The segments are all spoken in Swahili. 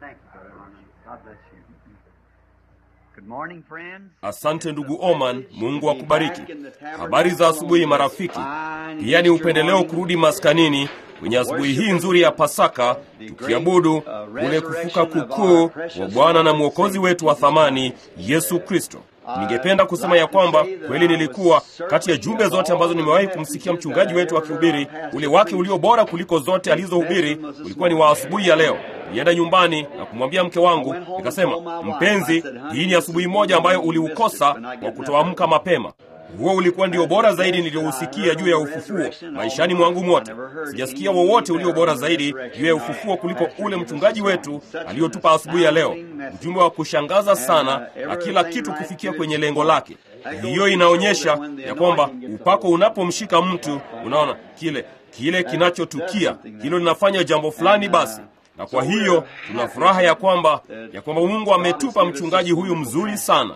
Thank you, Brother Arnold. God bless you. Good morning, friends. Asante ndugu Oman, Mungu akubariki. Habari za asubuhi marafiki. Pia ni upendeleo kurudi maskanini kwenye asubuhi hii nzuri ya Pasaka, tukiabudu kule kufuka kukuu wa Bwana na Mwokozi wetu wa thamani Yesu Kristo. Ningependa kusema ya kwamba kweli nilikuwa kati ya jumbe zote ambazo nimewahi kumsikia mchungaji wetu akihubiri, ule wake ulio bora kuliko zote alizohubiri ulikuwa ni wa asubuhi ya leo. Nilienda nyumbani na kumwambia mke wangu, nikasema, mpenzi, hii ni asubuhi moja ambayo uliukosa kwa kutoamka mapema. Huo ulikuwa ndio bora zaidi niliyousikia juu ya ufufuo maishani mwangu mote. Sijasikia wowote ulio bora zaidi juu ya ufufuo kuliko ule mchungaji wetu aliyotupa asubuhi ya leo, ujumbe wa kushangaza sana na kila kitu kufikia kwenye lengo lake. Hiyo inaonyesha ya kwamba upako unapomshika mtu, unaona kile kile kinachotukia, hilo linafanya jambo fulani basi na kwa hiyo tuna furaha ya kwamba ya kwamba Mungu ametupa mchungaji huyu mzuri sana.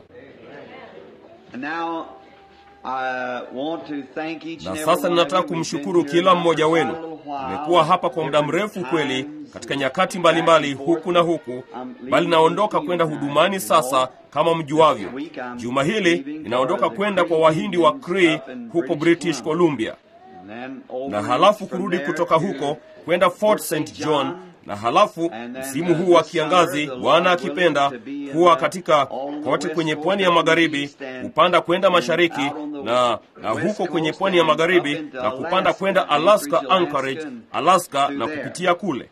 Na sasa ninataka kumshukuru kila mmoja wenu. Nimekuwa hapa kwa muda mrefu kweli, katika nyakati mbalimbali huku na huku, bali naondoka kwenda hudumani sasa. Kama mjuavyo, juma hili ninaondoka kwenda kwa Wahindi wa Cree huko British Columbia, na halafu kurudi kutoka huko kwenda Fort St John na halafu msimu huu wa kiangazi, Bwana akipenda, kuwa katika kote kwenye pwani ya magharibi, kupanda kwenda mashariki na, na huko kwenye pwani ya magharibi na kupanda kwenda Alaska, Anchorage, Alaska na kupitia kule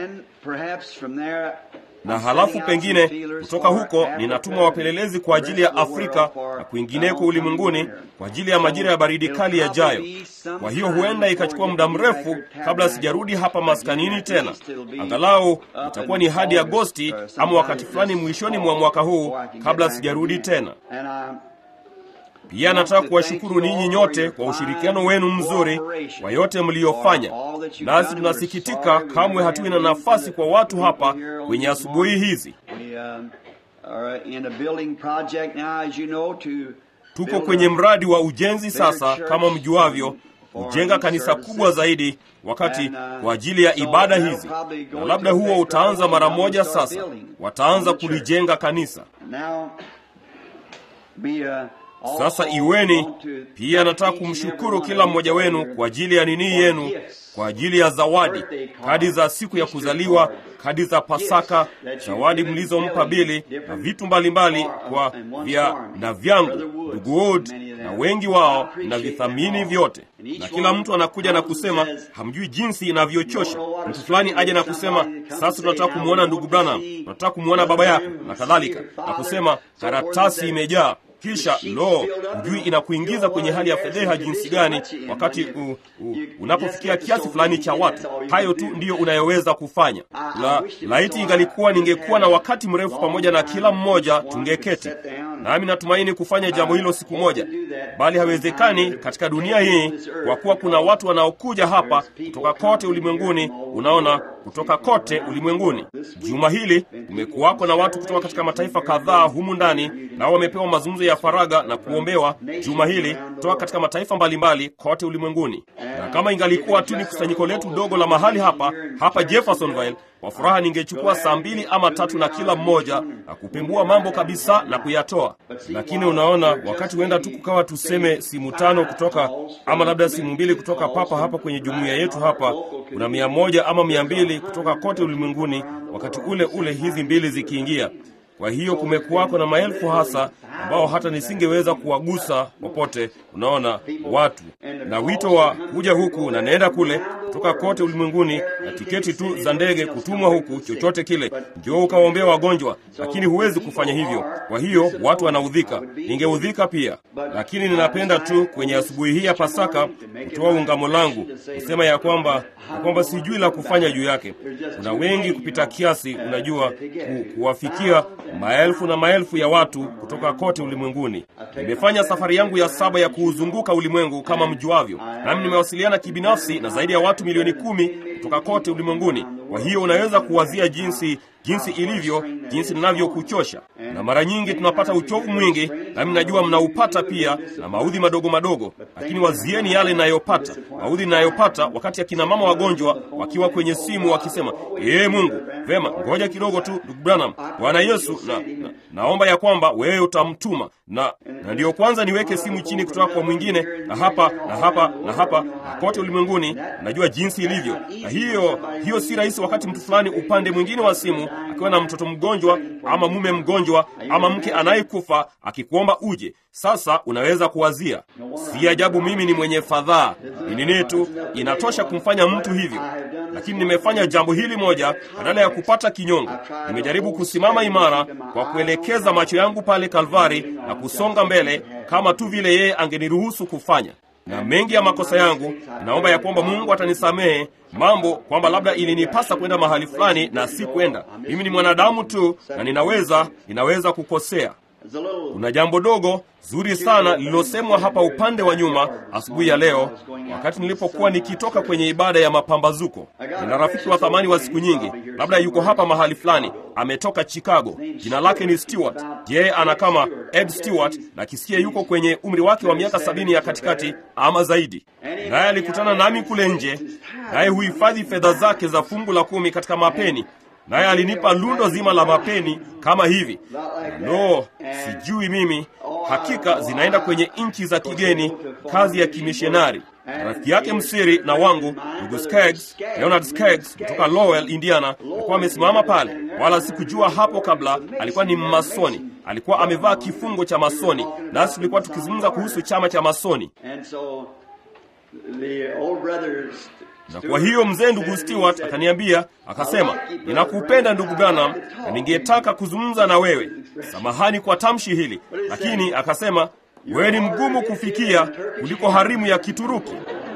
na halafu pengine kutoka huko ninatuma wapelelezi kwa ajili ya Afrika na kwingineko ulimwenguni kwa ajili ya majira ya baridi kali yajayo. Kwa hiyo huenda ikachukua muda mrefu kabla sijarudi hapa maskanini tena. Angalau itakuwa ni hadi Agosti ama wakati fulani mwishoni mwa mwaka huu kabla sijarudi tena. Pia nataka kuwashukuru ninyi nyote kwa ushirikiano wenu mzuri wa yote mliyofanya, nasi tunasikitika kamwe hatuwi na nafasi kwa watu hapa kwenye asubuhi hizi. Tuko kwenye mradi wa ujenzi sasa, kama mjuavyo, kujenga kanisa kubwa zaidi wakati kwa ajili ya ibada hizi, na labda huo utaanza mara moja. Sasa wataanza kulijenga kanisa. Sasa iweni pia, nataka kumshukuru kila mmoja wenu kwa ajili ya nini yenu, kwa ajili ya zawadi, kadi za siku ya kuzaliwa, kadi za Pasaka, zawadi mlizompa Bili na vitu mbalimbali kwa vya na vyangu, ndugu Wood na wengi wao na vithamini vyote, na kila mtu anakuja na kusema hamjui jinsi inavyochosha. Mtu fulani aje na kusema sasa tunataka kumwona ndugu Branham, tunataka kumwona baba yako na kadhalika, na kusema karatasi imejaa kisha lo, hujui inakuingiza kwenye hali ya fedheha jinsi gani wakati u, u, unapofikia kiasi fulani cha watu. Hayo tu ndiyo unayoweza kufanya. La, laiti ingalikuwa ningekuwa na wakati mrefu pamoja na kila mmoja, tungeketi nami. Natumaini kufanya jambo hilo siku moja, bali haiwezekani katika dunia hii, kwa kuwa kuna watu wanaokuja hapa kutoka kote ulimwenguni. Unaona, kutoka kote ulimwenguni. Juma hili kumekuwako na watu kutoka katika mataifa kadhaa humu ndani, nao wamepewa mazungumzo ya faraga na kuombewa juma hili kutoka katika mataifa mbalimbali kote ulimwenguni. Na kama ingalikuwa tu ni kusanyiko letu dogo la mahali hapa hapa Jeffersonville, kwa furaha ningechukua saa mbili ama tatu na kila mmoja na kupembua mambo kabisa na kuyatoa. Lakini unaona, wakati huenda tu kukawa tuseme simu tano kutoka ama labda simu mbili kutoka papa hapa kwenye jumuiya yetu hapa, kuna mia moja ama mia mbili kutoka kote ulimwenguni, wakati ule ule hizi mbili zikiingia kwa hiyo kumekuwako na maelfu hasa ambao hata nisingeweza kuwagusa popote. Unaona, watu na wito wa kuja huku na nenda kule kutoka kote ulimwenguni, na tiketi tu za ndege kutumwa huku, chochote kile, njoo ukawaombea wagonjwa, lakini huwezi kufanya hivyo. Kwa hiyo watu wanaudhika, ningeudhika pia, lakini ninapenda tu kwenye asubuhi hii ya Pasaka kutoa ungamo langu kusema ya kwamba ya kwamba sijui la kufanya juu yake. Kuna wengi kupita kiasi, unajua ku, kuwafikia maelfu na maelfu ya watu kutoka kote ulimwenguni. Nimefanya safari yangu ya saba ya kuuzunguka ulimwengu kama mjuavyo, nami nimewasiliana kibinafsi na zaidi ya watu milioni kumi kutoka kote ulimwenguni. Kwa hiyo unaweza kuwazia jinsi jinsi ilivyo, jinsi ninavyokuchosha. Na mara nyingi tunapata uchovu mwingi, nami najua mnaupata pia, na maudhi madogo madogo, lakini wazieni yale ninayopata, maudhi ninayopata wakati akina mama wagonjwa wakiwa kwenye simu wakisema, ee Mungu, vema, ngoja kidogo tu, ndugu Branham, Bwana Yesu, na, na, naomba ya kwamba wewe utamtuma na, na ndiyo kwanza niweke simu chini kutoka kwa mwingine, na hapa na hapa na hapa na kote ulimwenguni. Najua jinsi ilivyo, na hiyo hiyo si rahisi wakati mtu fulani upande mwingine wa simu akiwa na mtoto mgonjwa ama mume mgonjwa ama mke anayekufa akikuomba uje. Sasa unaweza kuwazia, si ajabu mimi ni mwenye fadhaa. Ni nini tu inatosha kumfanya mtu hivyo, lakini nimefanya jambo hili moja badala ya kupata kinyongo. Nimejaribu kusimama imara kwa kuelekeza macho yangu pale Kalvari na kusonga mbele kama tu vile yeye angeniruhusu kufanya na mengi ya makosa yangu, naomba ya kwamba Mungu atanisamehe mambo kwamba labda ilinipasa kwenda mahali fulani na si kwenda. Mimi ni mwanadamu tu na ninaweza ninaweza kukosea. Kuna jambo dogo zuri sana lililosemwa hapa upande wa nyuma asubuhi ya leo, wakati nilipokuwa nikitoka kwenye ibada ya mapambazuko. Nina rafiki wa thamani wa siku nyingi, labda yuko hapa mahali fulani, ametoka Chicago. Jina lake ni Stewart. Yeye ana kama Ed Stewart, na kisikia yuko kwenye umri wake wa miaka sabini ya katikati ama zaidi. Naye alikutana nami kule nje, naye huhifadhi fedha zake za fungu la kumi katika mapeni naye alinipa lundo zima la mapeni kama hivi. No, sijui mimi, hakika zinaenda kwenye nchi za kigeni, kazi ya kimishonari. Rafiki yake msiri na wangu ndugu Skaggs, Leonard Skaggs kutoka Lowell, Indiana, alikuwa amesimama pale, wala sikujua hapo kabla. Alikuwa ni Mmasoni, alikuwa amevaa kifungo cha masoni, nasi tulikuwa tukizungumza kuhusu chama cha masoni na kwa hiyo mzee ndugu Stewart akaniambia akasema, ninakupenda ndugu Branham na ningetaka kuzungumza na wewe. Samahani kwa tamshi hili, lakini akasema wewe ni mgumu kufikia kuliko harimu ya Kituruki.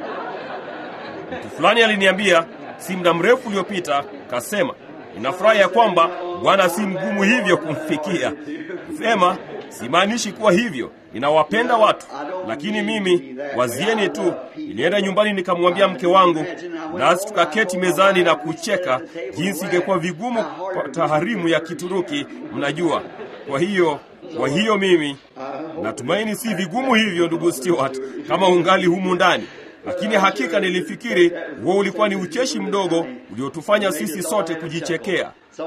Mtu fulani aliniambia si muda mrefu uliopita, kasema ninafurahi ya kwamba Bwana si mgumu hivyo kumfikia. Sema simaanishi kuwa hivyo ninawapenda watu, lakini mimi wazieni tu. Nilienda nyumbani nikamwambia mke wangu, nasi tukaketi mezani na kucheka jinsi ingekuwa vigumu kwa taharimu ya Kituruki, mnajua. Kwa hiyo kwa hiyo mimi natumaini si vigumu hivyo, ndugu Stewart, kama ungali humu ndani lakini hakika nilifikiri huo ulikuwa ni ucheshi mdogo uliotufanya sisi sote kujichekea.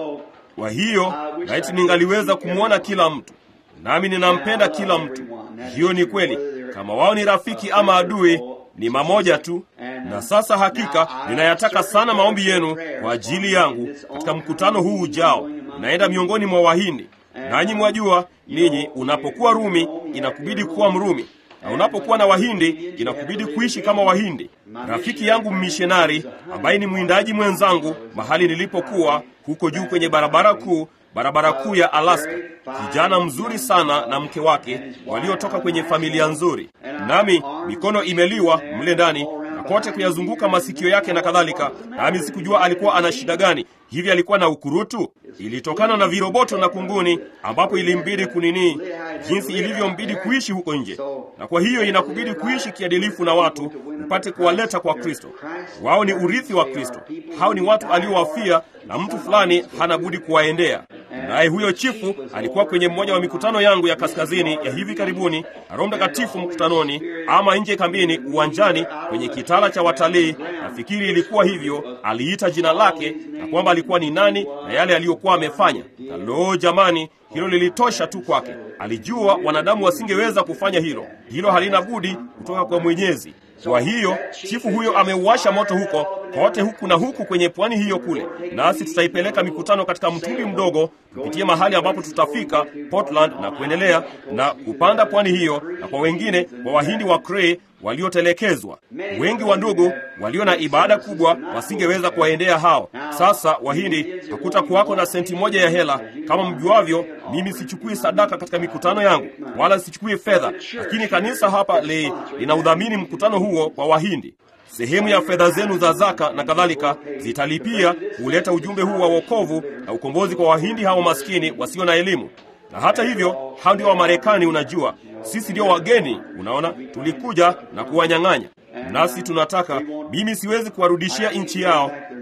Kwa hiyo laiti ningaliweza kumwona kila mtu nami ninampenda kila mtu. Hiyo ni kweli, kama wao ni rafiki ama adui, ni mamoja tu. Na sasa hakika ninayataka sana maombi yenu kwa ajili yangu katika mkutano huu ujao. Naenda miongoni mwa Wahindi, nanyi mwajua ninyi, unapokuwa Rumi inakubidi kuwa Mrumi na unapokuwa na Wahindi inakubidi kuishi kama Wahindi. Rafiki yangu mmishonari ambaye ni mwindaji mwenzangu mahali nilipokuwa huko juu kwenye barabara kuu barabara kuu ya Alaska, kijana mzuri sana na mke wake waliotoka kwenye familia nzuri, nami mikono imeliwa mle ndani na kote kuyazunguka masikio yake na kadhalika, nami sikujua alikuwa ana shida gani. Hivi alikuwa na ukurutu? Ilitokana na viroboto na kunguni, ambapo ilimbidi kunini, jinsi ilivyombidi kuishi huko nje. Na kwa hiyo inakubidi kuishi kiadilifu na watu, upate kuwaleta kwa Kristo. Wao ni urithi wa Kristo. Hao ni watu aliowafia, na mtu fulani hana budi kuwaendea. Naye huyo chifu alikuwa kwenye mmoja wa mikutano yangu ya kaskazini ya hivi karibuni, na Roho Mtakatifu mkutanoni, ama nje kambini, uwanjani, kwenye kitala cha watalii. Nafikiri ilikuwa hivyo, aliita jina lake na kwamba alikuwa ni nani na yale aliyokuwa amefanya. Na loo, jamani, hilo lilitosha tu kwake. Alijua wanadamu wasingeweza kufanya hilo. Hilo halina budi kutoka kwa Mwenyezi. Kwa hiyo chifu huyo ameuasha moto huko kote huku na huku kwenye pwani hiyo kule, nasi tutaipeleka mikutano katika mtumbi mdogo, tupitie mahali ambapo tutafika Portland na kuendelea na kupanda pwani hiyo, na kwa wengine wa Wahindi wa Cray waliotelekezwa. Wengi wa ndugu walio na ibada kubwa wasingeweza kuwaendea hao. Sasa Wahindi, hakutakuwako na senti moja ya hela. Kama mjuavyo, mimi sichukui sadaka katika mikutano yangu, wala sichukui fedha, lakini kanisa hapa li, lina udhamini mkutano huo kwa Wahindi. Sehemu ya fedha zenu za zaka na kadhalika zitalipia kuleta ujumbe huu wa wokovu na ukombozi kwa Wahindi hao maskini wasio na elimu. Na hata hivyo, hao ndio Wamarekani. Unajua, sisi ndio wageni. Unaona, tulikuja na kuwanyang'anya, nasi tunataka. Mimi siwezi kuwarudishia nchi yao,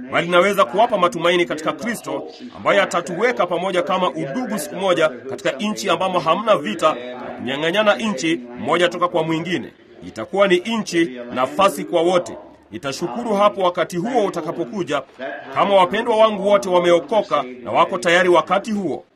bali naweza kuwapa matumaini katika Kristo ambaye atatuweka pamoja kama udugu siku moja katika nchi ambamo hamna vita na kunyang'anyana nchi mmoja toka kwa mwingine. Itakuwa ni nchi nafasi kwa wote. Nitashukuru hapo wakati huo utakapokuja, kama wapendwa wangu wote wameokoka na wako tayari wakati huo.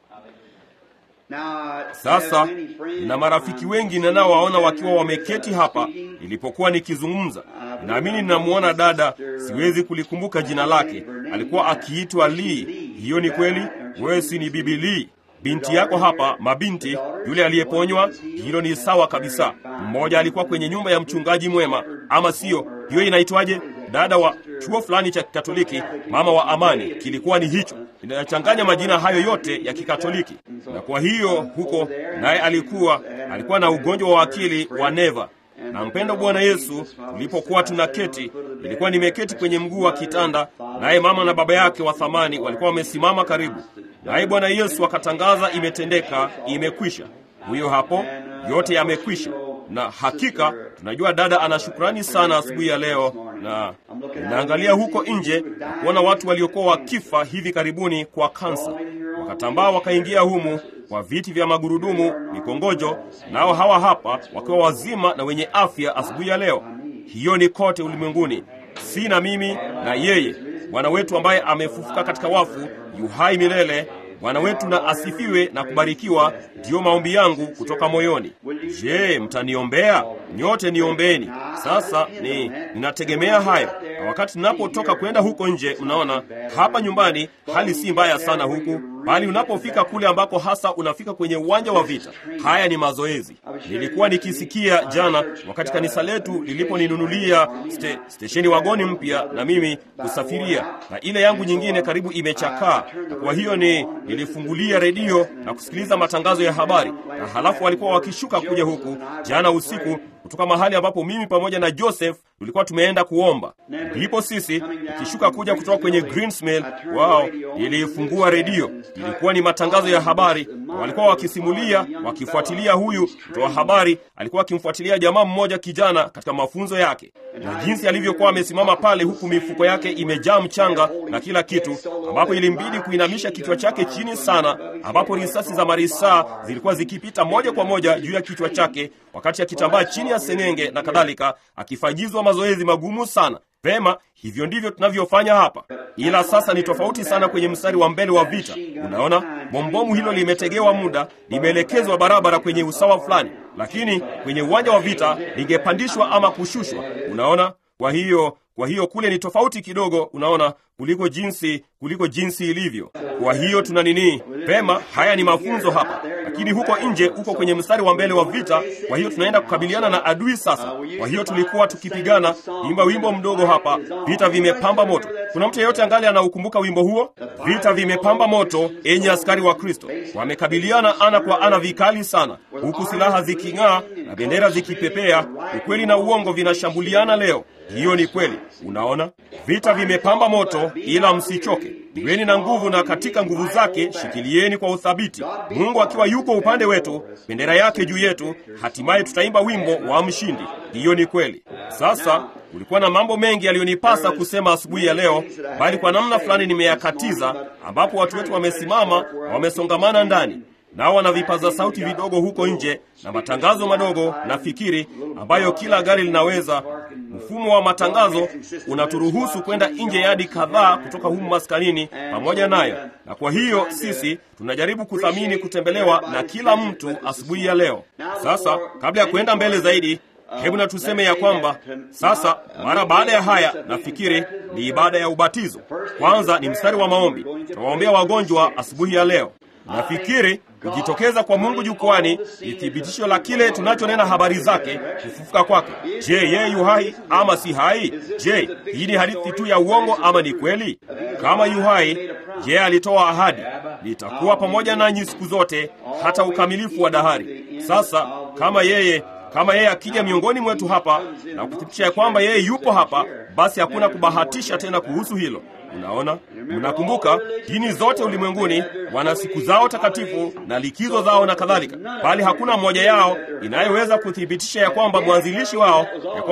Sasa nina marafiki wengi ninaowaona wakiwa wameketi hapa nilipokuwa nikizungumza. Naamini ninamwona dada, siwezi kulikumbuka jina lake, alikuwa akiitwa Lee. Hiyo ni kweli? Wewe si ni bibi Lee? Binti yako hapa, mabinti, yule aliyeponywa, hilo ni sawa kabisa. Mmoja alikuwa kwenye nyumba ya mchungaji mwema, ama siyo? Hiyo inaitwaje? Dada wa chuo fulani cha Kikatoliki, mama wa amani, kilikuwa ni hicho. Inachanganya majina hayo yote ya Kikatoliki. Na kwa hiyo huko naye alikuwa alikuwa na ugonjwa wa akili wa neva. Na mpendo Bwana Yesu, tulipokuwa tunaketi, nilikuwa nimeketi kwenye mguu wa kitanda, naye mama na baba yake wa thamani walikuwa wamesimama karibu naye. Bwana Yesu akatangaza, imetendeka, imekwisha. Huyo hapo, yote yamekwisha. Na hakika tunajua dada ana shukrani sana asubuhi ya leo, na ninaangalia huko nje na kuona watu waliokuwa wakifa hivi karibuni kwa kansa, wakatambaa wakaingia humu kwa viti vya magurudumu, mikongojo, nao hawa hapa wakiwa wazima na wenye afya asubuhi ya leo. Hiyo ni kote ulimwenguni, si na mimi na yeye. Bwana wetu ambaye amefufuka katika wafu yu hai milele. Bwana wetu na asifiwe na kubarikiwa. Ndiyo maombi yangu kutoka moyoni. Je, mtaniombea? Nyote niombeeni. Sasa ni ninategemea hayo, na wakati ninapotoka kwenda huko nje, mnaona hapa nyumbani hali si mbaya sana huku, bali unapofika kule ambako hasa unafika kwenye uwanja wa vita, haya ni mazoezi. Nilikuwa nikisikia jana wakati kanisa letu liliponinunulia ste, stesheni wagoni mpya na mimi kusafiria, na ile yangu nyingine karibu imechakaa, na kwa hiyo ni nilifungulia redio na kusikiliza matangazo ya habari, na halafu walikuwa wakishuka kuja huku jana usiku kutoka mahali ambapo mimi pamoja na Joseph tulikuwa tumeenda kuomba. Ndipo sisi tukishuka kuja kutoka kwenye Greensmill, wao ilifungua redio, ilikuwa ni matangazo ya habari, na walikuwa wakisimulia, wakifuatilia. Huyu mtoa habari alikuwa akimfuatilia jamaa mmoja kijana katika mafunzo yake, na jinsi alivyokuwa amesimama pale, huku mifuko yake imejaa mchanga na kila kitu, ambapo ilimbidi kuinamisha kichwa chake chini sana, ambapo risasi za marisaa zilikuwa zikipita moja kwa moja juu ya kichwa chake wakati akitambaa chini ya senenge na kadhalika, akifanyizwa mazoezi magumu sana. Vema, hivyo ndivyo tunavyofanya hapa, ila sasa ni tofauti sana kwenye mstari wa mbele wa vita. Unaona, bombomu hilo limetegewa muda, limeelekezwa barabara kwenye usawa fulani, lakini kwenye uwanja wa vita lingepandishwa ama kushushwa. Unaona, kwa hiyo kwa hiyo kule ni tofauti kidogo, unaona, kuliko jinsi kuliko jinsi ilivyo. Kwa hiyo tuna nini? Pema, haya ni mafunzo hapa, lakini huko nje, uko kwenye mstari wa mbele wa vita. Kwa hiyo tunaenda kukabiliana na adui sasa. Kwa hiyo tulikuwa tukipigana, imba wimbo mdogo hapa, vita vimepamba moto. Kuna mtu yeyote angali anaukumbuka wimbo huo? Vita vimepamba moto, enyi askari wa Kristo. Wamekabiliana ana kwa ana vikali sana, huku silaha ziking'aa na bendera zikipepea. Ukweli na uongo vinashambuliana leo. Hiyo ni kweli. Unaona, vita vimepamba moto, ila msichoke, iweni na nguvu, na katika nguvu zake shikilieni kwa uthabiti. Mungu akiwa yuko upande wetu, bendera yake juu yetu, hatimaye tutaimba wimbo wa mshindi. Hiyo ni kweli. Sasa kulikuwa na mambo mengi yaliyonipasa kusema asubuhi ya leo, bali kwa namna fulani nimeyakatiza, ambapo watu wetu wamesimama na wamesongamana ndani nao wana vipaza sauti vidogo huko nje na matangazo madogo na fikiri ambayo kila gari linaweza. Mfumo wa matangazo unaturuhusu kwenda nje yadi kadhaa kutoka humu maskanini pamoja nayo, na kwa hiyo sisi tunajaribu kuthamini kutembelewa na kila mtu asubuhi ya leo. Sasa kabla ya kuenda mbele zaidi, hebu na tuseme ya kwamba sasa, mara baada ya haya, nafikiri ni ibada ya ubatizo. Kwanza ni mstari wa maombi, tutawaombea wagonjwa asubuhi ya leo. Nafikiri kujitokeza kwa Mungu jukwani ni thibitisho la kile tunachonena habari zake, kufufuka kwake. Je, yeye yu hai ama si hai? Je, hii ni hadithi tu ya uongo ama ni kweli? Kama yu hai, je, alitoa ahadi, nitakuwa pamoja nanyi siku zote hata ukamilifu wa dahari. Sasa kama yeye kama yeye akija miongoni mwetu hapa na kuthibitisha ya kwamba yeye yupo hapa, basi hakuna kubahatisha tena kuhusu hilo. Unaona, mnakumbuka dini zote ulimwenguni wana siku zao takatifu na likizo zao na kadhalika, bali hakuna mmoja yao inayoweza kuthibitisha ya kwamba mwanzilishi wao, ya kwamba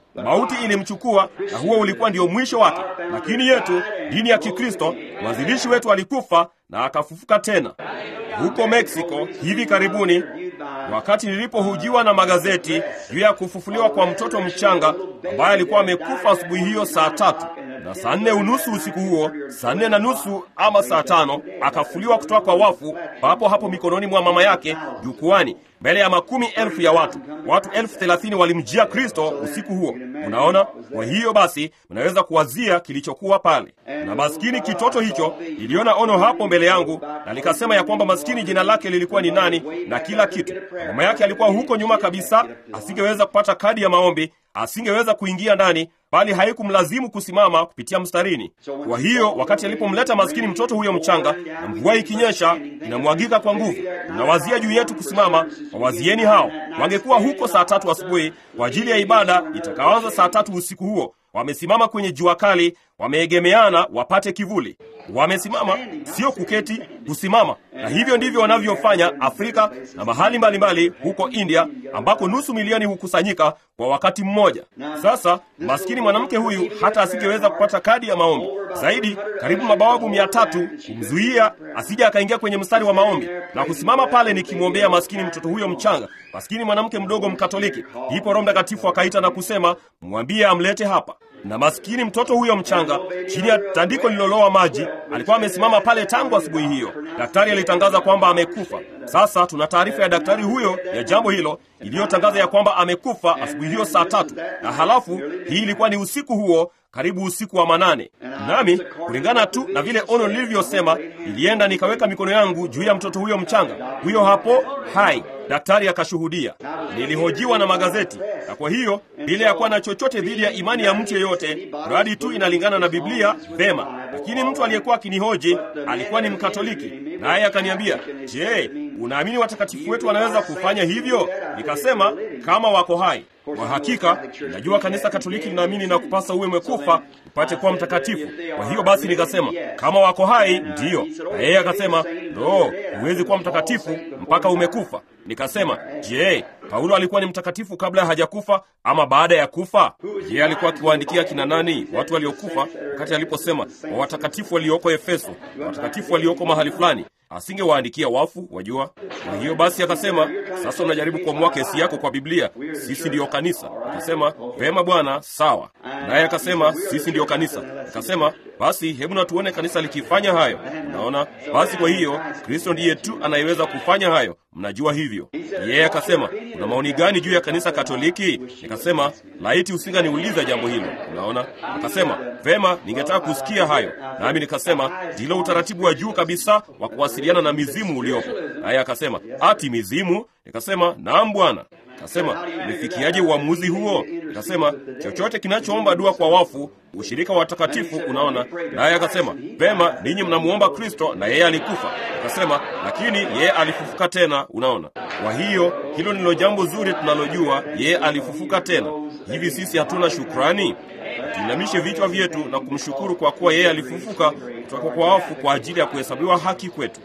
Mauti ilimchukua na huo ulikuwa ndio mwisho wake. Lakini yetu, dini ya Kikristo, mwanzilishi wetu alikufa na akafufuka tena. Huko Meksiko hivi karibuni, wakati nilipohujiwa na magazeti juu ya kufufuliwa kwa mtoto mchanga ambaye alikuwa amekufa asubuhi hiyo saa tatu na saa nne unusu usiku huo, saa nne na nusu ama saa tano akafuliwa kutoka kwa wafu, papo hapo mikononi mwa mama yake jukwani, mbele ya makumi elfu ya watu. Watu elfu thelathini walimjia Kristo usiku huo. Unaona, kwa hiyo basi unaweza kuwazia kilichokuwa pale. Na maskini kitoto hicho, iliona ono hapo mbele yangu, na likasema ya kwamba maskini jina lake lilikuwa ni nani na kila kitu. Mama yake alikuwa huko nyuma kabisa, asingeweza kupata kadi ya maombi, asingeweza kuingia ndani bali haikumlazimu kusimama kupitia mstarini. Kwa hiyo wakati alipomleta maskini mtoto huyo mchanga, na mvua ikinyesha inamwagika kwa nguvu, unawazia juu yetu kusimama. Wawazieni hao, wangekuwa huko saa tatu asubuhi kwa ajili ya ibada itakaanza saa tatu usiku huo. Wamesimama kwenye jua kali, wameegemeana wapate kivuli. Wamesimama, sio kuketi, kusimama. Na hivyo ndivyo wanavyofanya Afrika na mahali mbalimbali mbali, huko India ambako nusu milioni hukusanyika kwa wakati mmoja. Sasa maskini mwanamke huyu hata asingeweza kupata kadi ya maombi zaidi, karibu mabawabu mia tatu kumzuia asije akaingia kwenye mstari wa maombi na kusimama pale nikimwombea maskini mtoto huyo mchanga, maskini mwanamke mdogo Mkatoliki. Ndipo Roho Mtakatifu akaita na kusema, mwambie amlete hapa na maskini mtoto huyo mchanga chini ya tandiko lililoloa maji alikuwa amesimama pale tangu asubuhi hiyo. Daktari alitangaza kwamba amekufa. Sasa tuna taarifa ya daktari huyo ya jambo hilo iliyotangaza ya kwamba amekufa asubuhi hiyo saa tatu, na halafu hii ilikuwa ni usiku huo karibu usiku wa manane. Nami kulingana tu na vile ono lilivyosema, nilienda nikaweka mikono yangu juu ya mtoto huyo mchanga, huyo hapo hai. Daktari akashuhudia. Nilihojiwa na magazeti, na kwa hiyo bila ya kuwa na chochote dhidi ya imani ya mtu yeyote, mradi tu inalingana na Biblia, vema. Lakini mtu aliyekuwa akinihoji alikuwa ni Mkatoliki, naye akaniambia, je, unaamini watakatifu wetu wanaweza kufanya hivyo? Nikasema kama wako hai. Kwa hakika najua kanisa Katoliki linaamini na kupasa uwe mwekufa upate kuwa mtakatifu. Kwa hiyo basi nikasema kama wako hai ndiyo, na yeye akasema no, huwezi kuwa mtakatifu mpaka umekufa. Nikasema je, Paulo alikuwa ni mtakatifu kabla hajakufa ama baada ya kufa? Je, alikuwa akiwaandikia kina nani watu waliokufa, wakati aliposema wa watakatifu walioko Efeso, watakatifu walioko mahali fulani asingewaandikia wafu, wajua. Kwa hiyo basi akasema, sasa unajaribu kuamua kesi yako kwa Biblia, sisi ndiyo kanisa. Akasema vema bwana, sawa. Naye akasema sisi ndiyo kanisa. Akasema basi hebu na tuone kanisa likifanya hayo. Unaona, basi kwa hiyo Kristo ndiye tu anayeweza kufanya hayo, mnajua hivyo. Yeye akasema una maoni gani juu ya kanisa Katoliki? Nikasema laiti usinganiuliza jambo hilo. Unaona, akasema vema, ningetaka kusikia hayo. Nami nikasema ndilo utaratibu wa juu kabisa wa kuwasiliana na mizimu uliopo. Naye akasema ati mizimu? Nikasema naam bwana. Kasema umefikiaje uamuzi huo? Nikasema chochote kinachoomba dua kwa wafu, ushirika wa watakatifu. Unaona, naye akasema vema, ninyi mnamuomba Kristo na yeye alikufa. Akasema lakini yeye alifufuka tena. Unaona, kwa hiyo hilo ndilo jambo zuri tunalojua, yeye alifufuka tena. Hivi sisi hatuna shukrani? Tuinamishe vichwa vyetu na kumshukuru kwa kuwa yeye alifufuka kutoka kwa wafu kwa ajili ya kuhesabiwa haki kwetu.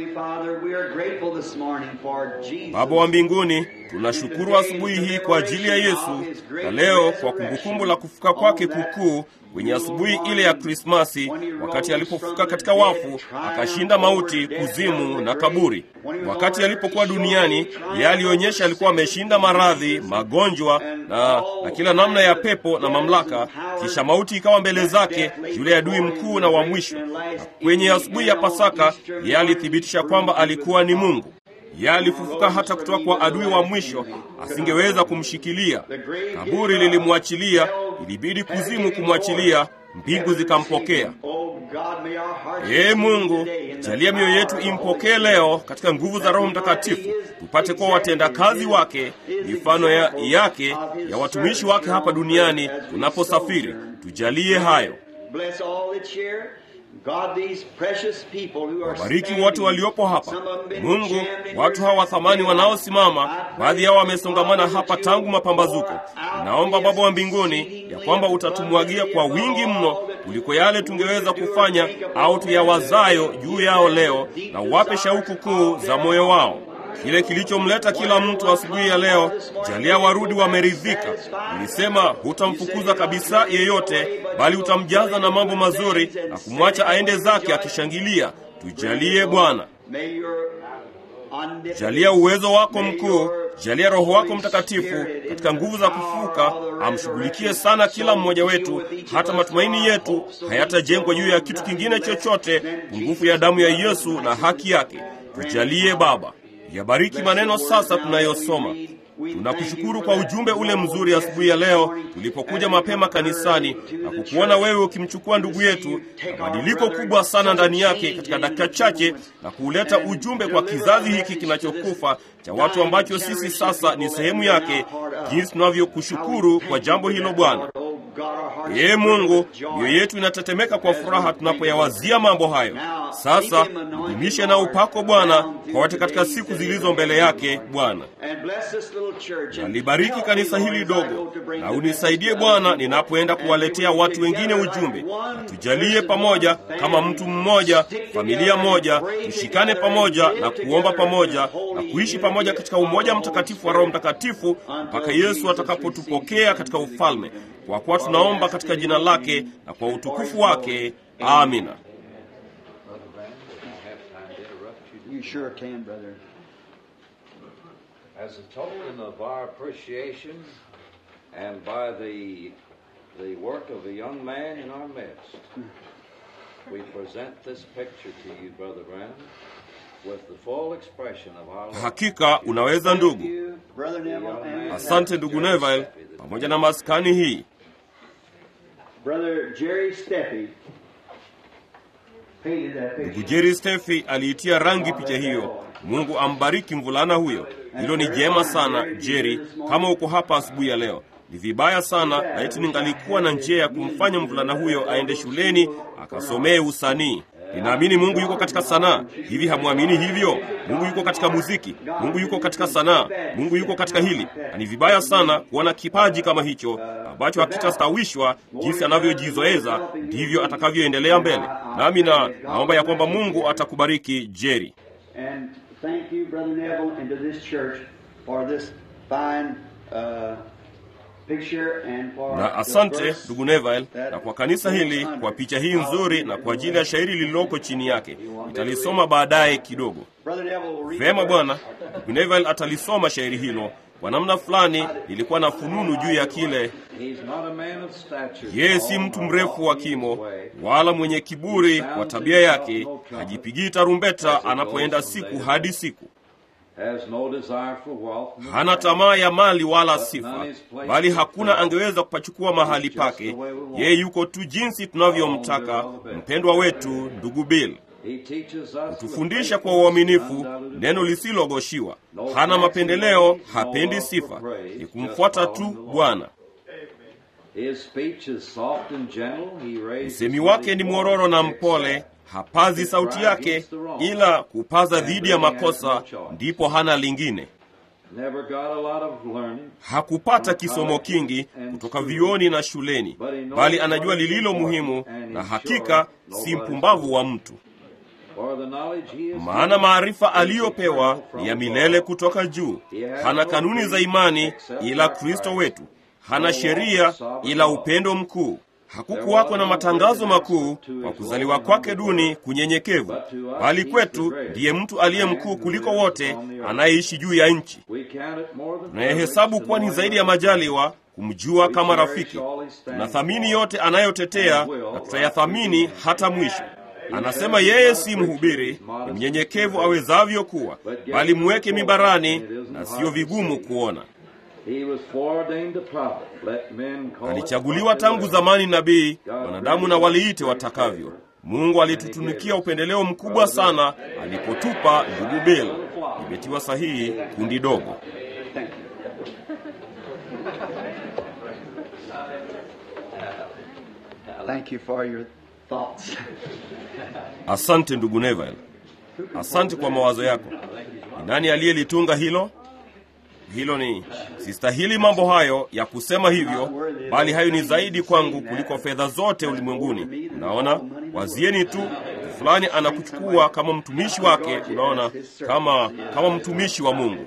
Baba wa mbinguni, tunashukuru asubuhi hii kwa ajili ya Yesu na leo kwa kumbukumbu la kufuka kwake kukuu kwenye asubuhi ile ya Krismasi, wakati alipofuka katika wafu, akashinda mauti, kuzimu na kaburi. Wakati alipokuwa duniani, yeye alionyesha alikuwa ameshinda maradhi, magonjwa na, na kila namna ya pepo na mamlaka. Kisha mauti ikawa mbele zake, yule adui mkuu na wa mwisho. Na kwenye asubuhi ya Pasaka, yeye alithibitisha kwamba alikuwa ni Mungu. Yeye alifufuka hata kutoka kwa adui wa mwisho, asingeweza kumshikilia. Kaburi lilimwachilia, ilibidi kuzimu kumwachilia, mbingu zikampokea. Ee Mungu, jalia mioyo yetu impokee leo katika nguvu za Roho Mtakatifu, tupate kuwa watendakazi wake, mifano ya, yake ya watumishi wake hapa duniani tunaposafiri. Tujalie hayo. Wabariki wote waliopo hapa Mungu, watu hawa wa thamani wanaosimama, baadhi yao wamesongamana hapa tangu mapambazuko. Naomba Baba wa mbinguni ya kwamba utatumwagia kwa wingi mno kuliko yale tungeweza kufanya au tuyawazayo juu yao leo, na uwape shauku kuu za moyo wao. kile kilichomleta kila mtu asubuhi ya leo. Jalia warudi wameridhika. Ulisema hutamfukuza kabisa yeyote, bali utamjaza na mambo mazuri na kumwacha aende zake akishangilia. Tujalie Bwana, jalia uwezo wako mkuu, jalia Roho wako Mtakatifu katika nguvu za kufuka amshughulikie sana kila mmoja wetu, hata matumaini yetu hayatajengwa juu ya kitu kingine chochote, pungufu ya damu ya Yesu na haki yake. Tujalie Baba, yabariki maneno sasa tunayosoma. Tunakushukuru kwa ujumbe ule mzuri asubuhi ya leo tulipokuja mapema kanisani na kukuona wewe ukimchukua ndugu yetu na badiliko kubwa sana ndani yake katika dakika chache na kuuleta ujumbe kwa kizazi hiki kinachokufa cha watu ambacho sisi sasa ni sehemu yake, jinsi tunavyokushukuru kwa jambo hilo Bwana. Ee Mungu, mioyo yetu inatetemeka kwa furaha tunapoyawazia mambo hayo. Sasa dumishe na upako Bwana kwa wote katika siku zilizo mbele yake Bwana. Na libariki kanisa hili dogo, na unisaidie Bwana ninapoenda kuwaletea watu wengine ujumbe, na tujalie pamoja kama mtu mmoja, familia moja, tushikane pamoja na kuomba pamoja na kuishi pamoja katika umoja mtakatifu wa Roho Mtakatifu mpaka Yesu atakapotupokea katika ufalme, kwa kuwa tunaomba katika jina lake na kwa utukufu wake. Amina. You sure can, brother. As a token of our appreciation and by the, the work of a young man in our midst, we present this picture to you, Brother Branham, with the full expression of our love. Hakika unaweza ndugu. You, Brother Neville, and Asante ndugu Neville, pamoja na maskani hii. Brother Jerry Steffi painted that Ndugu picture. Jerry Steffi aliitia rangi picha hiyo. Mungu ambariki mvulana huyo. Hilo ni jema sana Jerry, kama uko hapa asubuhi ya leo. Ni vibaya sana, laiti ningalikuwa na njia ya kumfanya mvulana huyo aende shuleni akasomee usanii. Ninaamini Mungu yuko katika sanaa. Hivi hamwamini hivyo? Mungu yuko katika muziki, Mungu yuko katika sanaa, Mungu yuko katika hili. Na ni vibaya sana kuona kipaji kama hicho ambacho hakitastawishwa jinsi anavyojizoeza, ndivyo atakavyoendelea mbele. Nami na naomba ya kwamba Mungu atakubariki Jerry. And thank you, Brother Neville, and to this church for this fine uh, picture and for Na the asante verse ndugu Neville, na kwa kanisa hili kwa picha hii nzuri na kwa ajili ya shairi lililoko chini yake. Nitalisoma baadaye kidogo. Brother Neville will read Vema the bwana, verse. ndugu Neville atalisoma shairi hilo. Kwa namna fulani nilikuwa na fununu juu ya kile. He's not a man of stature. Yeye si mtu mrefu wa kimo wala mwenye kiburi kwa tabia yake, hajipigii tarumbeta anapoenda siku hadi siku. Has no desire for wealth. Hana tamaa ya mali wala sifa, bali hakuna angeweza kupachukua mahali pake. Yeye yuko tu jinsi tunavyomtaka. Mpendwa wetu ndugu Bill He teaches us tufundisha kwa uaminifu, neno lisilogoshiwa. Hana mapendeleo, hapendi sifa, ni kumfuata tu Bwana. His speech is soft and gentle. He raises Msemi wake ni mwororo na mpole, hapazi sauti yake, ila kupaza dhidi ya makosa, ndipo hana lingine. Never got a lot of learning. Hakupata kisomo kingi kutoka vioni na shuleni, bali anajua lililo muhimu, na hakika si mpumbavu wa mtu. For the knowledge he is Maana maarifa aliyopewa ni ya milele kutoka juu. Hana kanuni za imani ila Kristo wetu, hana sheria ila upendo mkuu. Hakukuwako na matangazo makuu kwa kuzaliwa kwake duni kunyenyekevu, bali kwetu ndiye mtu aliye mkuu kuliko wote anayeishi juu ya nchi. We count it more than Tunayehesabu kuwa ni zaidi ya majaliwa kumjua kama rafiki. Tunathamini yote anayotetea na tutayathamini hata mwisho. Anasema yeye si mhubiri, ni mnyenyekevu awezavyo kuwa, bali mweke mibarani na siyo vigumu kuona. He was foreordained a prophet. Let men call it Alichaguliwa tangu zamani nabii, wanadamu na waliite watakavyo. Mungu alitutunikia upendeleo mkubwa sana alipotupa ndugu Bill. Imetiwa sahihi kundi dogo. Thank you. Thank you for your thoughts. Asante ndugu Neville, asante kwa mawazo yako. Ni nani aliyelitunga hilo? Hilo ni sistahili mambo hayo ya kusema hivyo, bali hayo ni zaidi kwangu kuliko fedha zote ulimwenguni. Unaona, wazieni tu fulani anakuchukua kama mtumishi wake, unaona, kama kama mtumishi wa Mungu.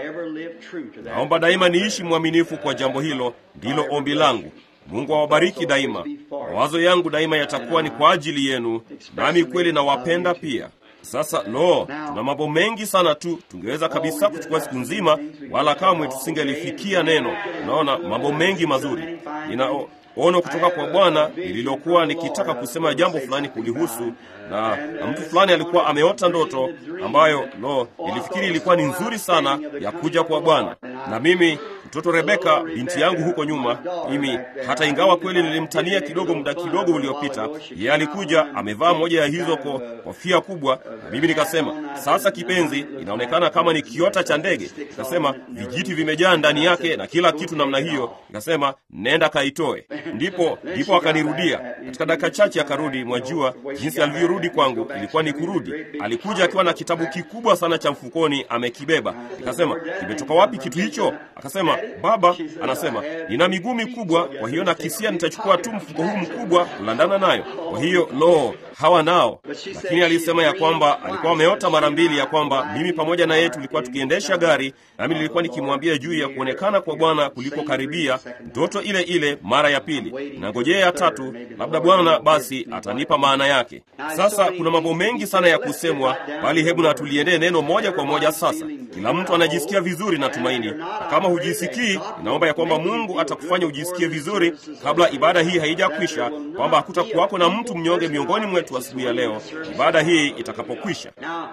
Naomba daima niishi mwaminifu kwa jambo hilo, ndilo ombi langu. Mungu awabariki daima. Mawazo yangu daima yatakuwa ni kwa ajili yenu, nami kweli nawapenda pia. Sasa lo, tuna mambo mengi sana tu, tungeweza kabisa kuchukua siku nzima, wala kamwe tusingelifikia neno. Unaona, mambo mengi mazuri. Nina ono kutoka kwa Bwana lililokuwa nikitaka kusema jambo fulani kulihusu, na, na mtu fulani alikuwa ameota ndoto ambayo lo, nilifikiri ilikuwa ni nzuri sana ya kuja kwa Bwana. Na mimi mtoto Rebeka binti yangu huko nyuma, mimi hata ingawa kweli nilimtania kidogo muda kidogo uliopita, yeye alikuja amevaa moja ya hizo ko kofia kubwa, na mimi nikasema, sasa kipenzi, inaonekana kama ni kiota cha ndege. Nikasema vijiti vimejaa ndani yake na kila kitu namna hiyo. Nikasema nenda kaitoe. Ndipo ndipo akanirudia katika dakika chache, akarudi. Mwajua jinsi alivyorudi kwangu, ilikuwa ni kurudi. Alikuja akiwa na kitabu kikubwa sana cha mfukoni amekibeba. Nikasema kimetoka wapi kitu hicho? Akasema baba, anasema nina miguu mikubwa, kwa hiyo nakisia nitachukua tu mfuko huu mkubwa kulandana nayo. Kwa hiyo lo, hawa nao. Lakini alisema ya kwamba alikuwa ameota mara mbili ya kwamba mimi pamoja na yeye tulikuwa tukiendesha gari, nami nilikuwa nikimwambia juu ya kuonekana kwa Bwana kuliko karibia, ndoto ile ile mara ya pili, na ngojea ya tatu, labda Bwana basi atanipa maana yake. Sasa kuna mambo mengi sana ya kusemwa, bali hebu na tuliendee neno moja kwa moja. Sasa kila mtu anajisikia vizuri na tumaini, na kama hujisikii, inaomba ya kwamba Mungu atakufanya ujisikie vizuri kabla ibada hii haijakwisha, kwamba hakutakuwako na mtu mnyonge miongoni mwetu asubuhi ya leo ibada hii itakapokwisha.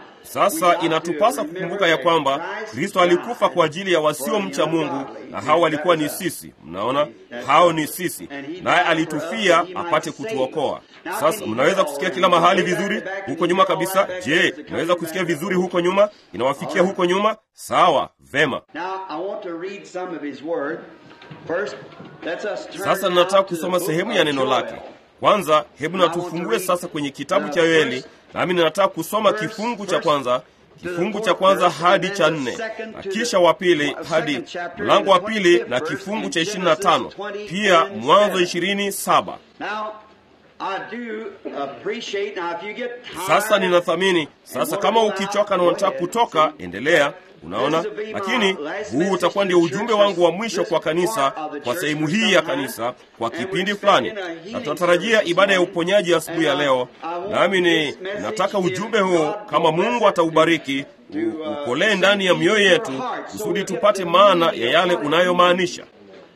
Sasa inatupasa kukumbuka ya kwamba Kristo alikufa kwa ajili ya wasiomcha Mungu, na hao walikuwa ni sisi. Mnaona, hao ni sisi, naye alitufia apate kutuokoa. Sasa mnaweza kusikia kila mahali vizuri huko nyuma kabisa. Je, mnaweza kusikia vizuri huko nyuma? Inawafikia huko nyuma? Sawa, vema. Sasa ninataka kusoma sehemu ya neno lake. Kwanza hebu na tufungue sasa kwenye kitabu cha Yoeli, nami ninataka kusoma kifungu cha kwanza kifungu cha kwanza hadi cha nne na kisha wa pili hadi mlango wa pili na kifungu cha ishirini na tano pia Mwanzo ishirini saba. Sasa ninathamini sasa, kama ukichoka na unataka kutoka, endelea. Unaona, lakini huu utakuwa ndio ujumbe wangu wa mwisho kwa kanisa, kwa sehemu hii ya kanisa, kwa kipindi fulani, na tunatarajia ibada ya uponyaji asubuhi ya leo. Nami ni nataka ujumbe huo, kama Mungu ataubariki, ukolee ndani ya mioyo yetu, kusudi tupate maana ya yale unayomaanisha.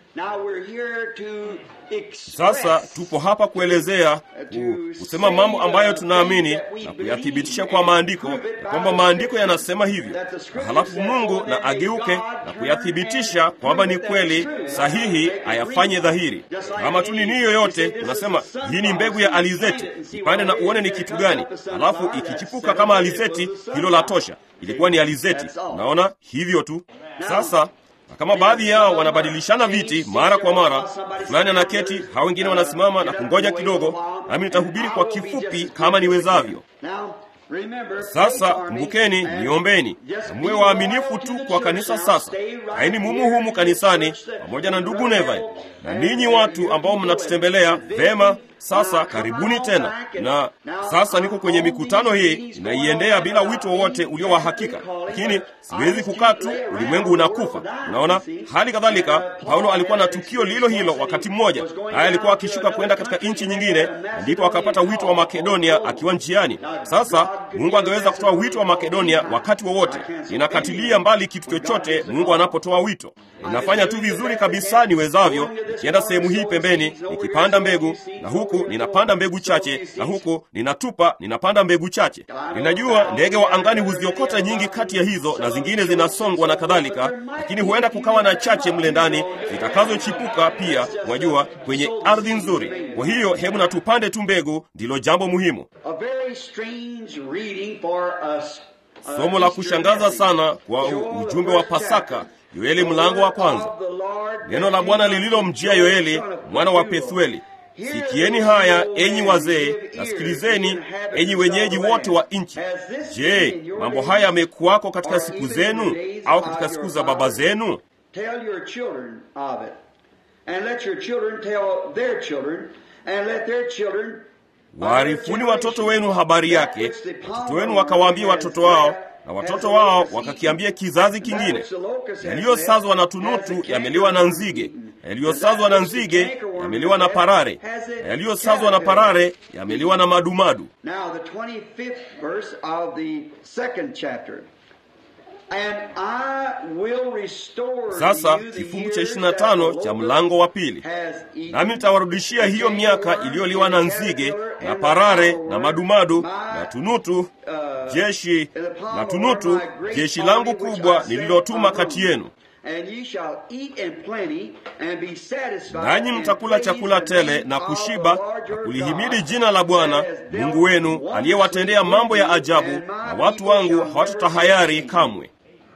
Sasa tupo hapa kuelezea kusema mambo ambayo tunaamini na kuyathibitisha kwa maandiko, na kwamba maandiko yanasema hivyo, na halafu Mungu na ageuke na kuyathibitisha kwamba ni kweli sahihi, ayafanye dhahiri. Kama tu nini yoyote, unasema hii ni mbegu ya alizeti, ipande na uone ni kitu gani, halafu ikichipuka kama alizeti, hilo la tosha, ilikuwa ni alizeti. Unaona hivyo tu. Sasa na kama baadhi yao wanabadilishana viti mara kwa mara, fulani anaketi, hao wengine wanasimama na kungoja kidogo, nami nitahubiri kwa kifupi kama niwezavyo. Sasa kumbukeni, niombeni na muwe waaminifu tu kwa kanisa. Sasa kaeni mumu humu kanisani pamoja na ndugu Neville na ninyi watu ambao mnatutembelea vema. Sasa karibuni tena. Na sasa niko kwenye mikutano hii, inaiendea bila wito wowote ulio wa hakika, lakini siwezi kukaa tu, ulimwengu unakufa. Unaona, hali kadhalika Paulo alikuwa na tukio lilo hilo wakati mmoja, naye alikuwa akishuka kwenda katika nchi nyingine, ndipo akapata wito wa Makedonia akiwa njiani. Sasa Mungu angeweza kutoa wito wa Makedonia wakati wowote. Ninakatilia mbali kitu chochote Mungu anapotoa wito. Ninafanya tu vizuri kabisa niwezavyo, nikienda sehemu hii pembeni, nikipanda mbegu na huku ninapanda mbegu chache, na huku ninatupa, ninapanda mbegu chache. Ninajua ndege wa angani huziokota nyingi kati ya hizo, na zingine zinasongwa na kadhalika, lakini huenda kukawa na chache mle ndani zitakazochipuka pia, mwajua, kwenye ardhi nzuri. Kwa hiyo hebu na tupande tu mbegu, ndilo jambo muhimu. Somo la kushangaza sana kwa ujumbe wa Pasaka, Yoeli mlango wa kwanza. Neno la Bwana lililomjia Yoeli mwana wa Pethueli. Sikieni haya enyi wazee, na sikilizeni enyi wenyeji wote wa nchi. Je, mambo haya yamekuwako katika siku zenu au katika siku za baba zenu? Waarifuni watoto wenu habari yake, watoto wenu wakawaambia watoto wao, na watoto wao wakakiambia kizazi kingine. Yaliyosazwa na tunutu yameliwa na nzige, yaliyosazwa na nzige yameliwa na parare, na yaliyosazwa na parare yameliwa na madumadu. Now, the 25th verse of the second chapter. And I will restore Sasa to you the kifungu cha years 25 that cha the mlango wa pili, has eaten, nami nitawarudishia hiyo miaka iliyoliwa na nzige na parare na madumadu na tunutu, jeshi na tunutu, jeshi langu kubwa nililotuma kati yenu. And ye shall eat in plenty and be satisfied Nanyi and mtakula praise chakula the tele name na of kushiba the Lord na your kulihimidi God, jina la Bwana that has dealt Mungu wenu wondrously aliyewatendea with mambo ya you, ajabu, and my na watu people wangu shall never hawatatahayari be ashamed. kamwe.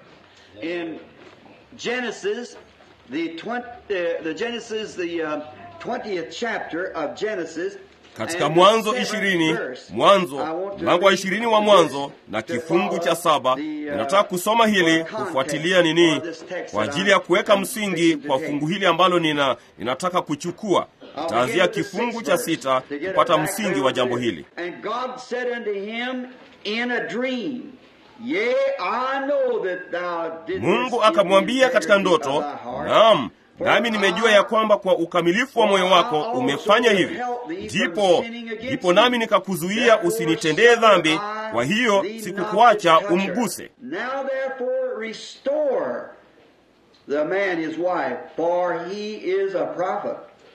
in Genesis, the, 20, uh, the Genesis, the uh, 20th chapter of Genesis, Katika and Mwanzo the ishirini seventh verse, Mwanzo I want to mlango wa read ishirini wa Mwanzo na to kifungu cha follow saba the, uh, ninataka kusoma hili for kufuatilia context nini for this text kwa that ajili I'm- ya kuweka I'm msingi fixing to kwa take. fungu hili ambalo nina ninataka kuchukua. I'll Taanzia begin with the kifungu sixth cha verse sita to get it kupata back msingi down wa jambo there. hili. And God said unto him in a dream, Yea, I know that thou didst Mungu give akamwambia me katika integrity ndoto, of thy heart. naam, For nami nimejua ya kwamba kwa ukamilifu wa moyo wako umefanya hivi, ndipo ndipo nami nikakuzuia usinitendee dhambi. Kwa hiyo sikukuacha umguse. Now therefore restore the man his wife, for he is a prophet.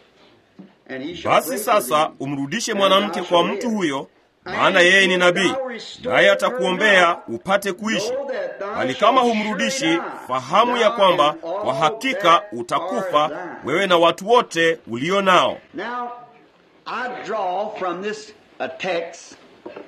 And he shall Basi pray for sasa thee, umrudishe and mwanamke thou kwa shalt mtu live. huyo, maana yeye ni nabii, naye atakuombea upate kuishi. Bali kama humrudishi, fahamu ya kwamba kwa hakika utakufa wewe na watu wote ulio nao. Now, I draw from this uh, text,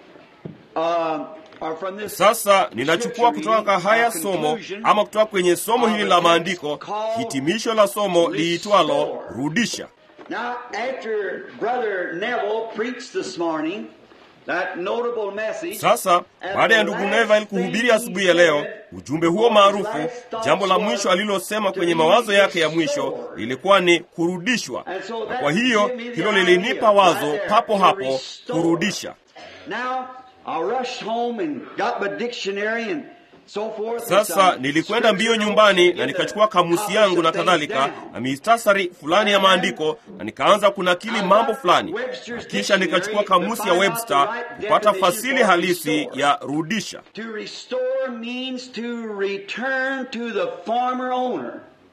uh, or from this Sasa ninachukua kutoka kwa haya uh, somo conclusion ama kutoka kwenye somo hili la maandiko, hitimisho la somo liitwalo rudisha. Now, after Brother Neville preached this morning, that notable message, Sasa baada ya ndugu Neville kuhubiri asubuhi ya leo ujumbe huo maarufu, jambo la mwisho alilosema kwenye mawazo yake ya mwisho ilikuwa ni kurudishwa, na kwa hiyo hilo lilinipa wazo papo hapo, kurudisha. Now, I rushed home and got my dictionary and so forth. Sasa nilikwenda mbio nyumbani na nikachukua kamusi yangu na kadhalika na mistasari fulani ya maandiko na nikaanza kunakili mambo fulani, na kisha nikachukua kamusi ya Webster kupata fasili halisi ya rudisha. To restore means to return to the former owner.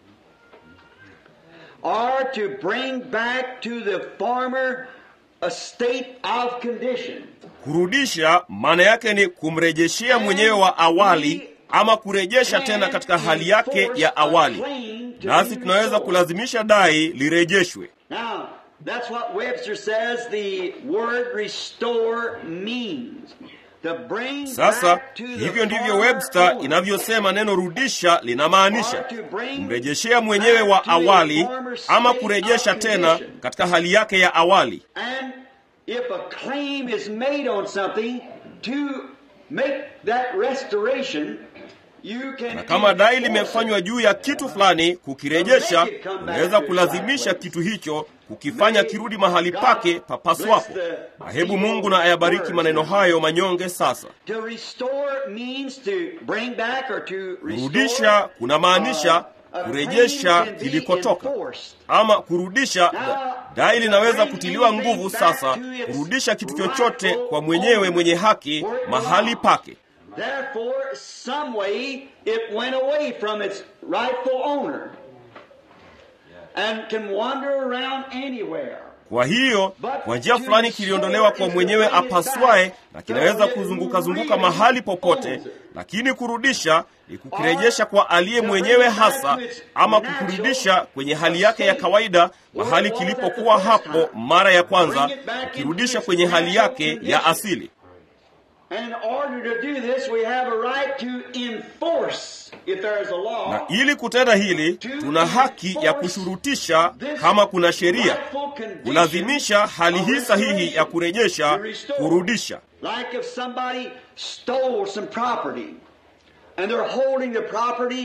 Or to bring back to the former a state of condition. Kurudisha maana yake ni kumrejeshea mwenyewe wa awali ama kurejesha tena katika hali yake ya awali, nasi tunaweza kulazimisha dai lirejeshwe. Now, that's what Webster says the word restore means. To bring Sasa back to the hivyo ndivyo former Webster owner. inavyosema neno rudisha linamaanisha kumrejeshea mwenyewe wa awali ama kurejesha tena katika hali yake ya awali. And if a claim is made on something to make that restoration, you can Na kama dai enforce limefanywa it. juu ya kitu fulani, kukirejesha, unaweza kulazimisha kitu hicho kukifanya kirudi mahali pake papaswapo. Na hebu Mungu na ayabariki maneno hayo manyonge. Sasa To restore means to bring back or to restore, kurudisha kunamaanisha uh, a kurejesha claim can be kilikotoka enforced. ama kurudisha. da- Dai linaweza kutiliwa nguvu sasa, kurudisha kitu chochote kwa mwenyewe mwenye haki mahali pake. Therefore, some way it went away from its rightful owner and can wander around anywhere. Kwa hiyo kwa njia fulani kiliondolewa kwa mwenyewe apaswaye, na kinaweza kuzunguka zunguka mahali popote, lakini kurudisha ni kukirejesha kwa aliye mwenyewe hasa, ama kukurudisha kwenye hali yake ya kawaida, mahali kilipokuwa hapo mara ya kwanza, kukirudisha kwenye hali yake ya asili. And in order to do this, we have a right to enforce, if there is a law, Na ili kutenda hili, tuna haki ya kushurutisha kama kuna sheria, rightful condition kulazimisha hali hii of sahihi ya restoration, kurejesha, to restore. kurudisha. Like if somebody stole some property and they're holding the property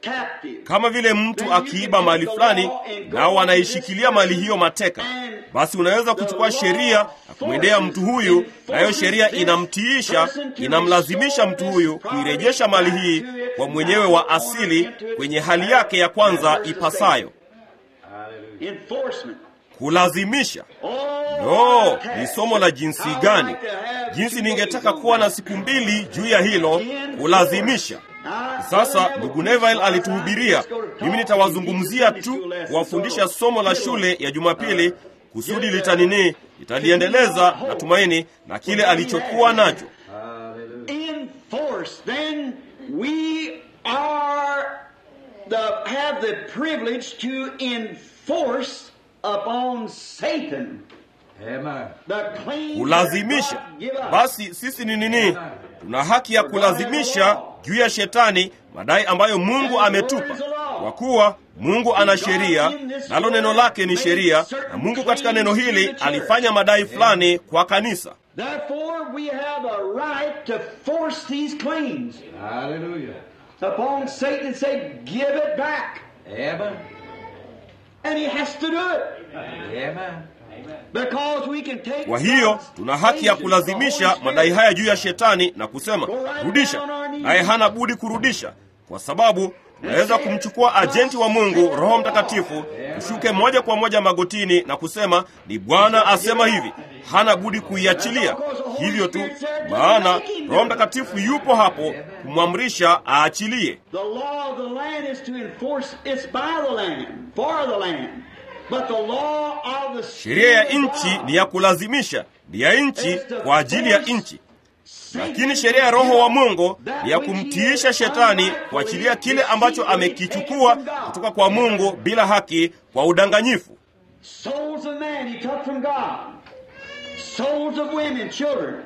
captive. kama vile mtu akiiba mali fulani nao wanaishikilia mali hiyo mateka basi unaweza kuchukua sheria na kumwendea mtu huyu nayo sheria inamtiisha inamlazimisha mtu huyu kuirejesha mali hii kwa mwenyewe wa asili kwenye hali yake ya kwanza ipasayo Enforcement. kulazimisha Oh, no ni somo la jinsi gani jinsi ningetaka kuwa na siku mbili juu ya hilo kulazimisha sasa ndugu neville alituhubiria mimi nitawazungumzia tu kuwafundisha somo la shule ya jumapili kusudi litanini litaliendeleza natumaini na kile alichokuwa nacho enforce, then we are the have the privilege to enforce upon Satan Amen. the claim kulazimisha that God give us. basi sisi ni nini tuna haki ya kulazimisha juu ya shetani madai ambayo mungu ametupa kwa kuwa mungu ana sheria nalo neno lake ni sheria na mungu katika neno hili alifanya madai fulani kwa kanisa Therefore, we have a right to force these claims Hallelujah. upon Satan and say, "Give it back," Amen. and he has to do it Amen. because we can take. kwa hiyo God's tuna haki ya agent, the kulazimisha Holy madai Spirit, haya juu ya shetani na kusema rudisha naye hana budi kurudisha kwa sababu tunaweza kumchukua ajenti wa mungu roho mtakatifu tushuke moja kwa moja magotini na kusema ni bwana asema hivi hana budi kuiachilia hivyo tu maana roho mtakatifu yupo hapo kumwamrisha aachilie The law of the land is to enforce. It's by the land, for the land. But the law of the sheria ya Spirit of nchi God ni ya kulazimisha ni ya nchi is to kwa ajili ya force nchi Satan lakini sheria ya roho to wa give mungu that ni ya which he kumtiisha has shetani unrightfully kuachilia kile ambacho received amekichukua from God. kutoka kwa mungu bila haki kwa udanganyifu Souls of man he took from God. Souls of women, children.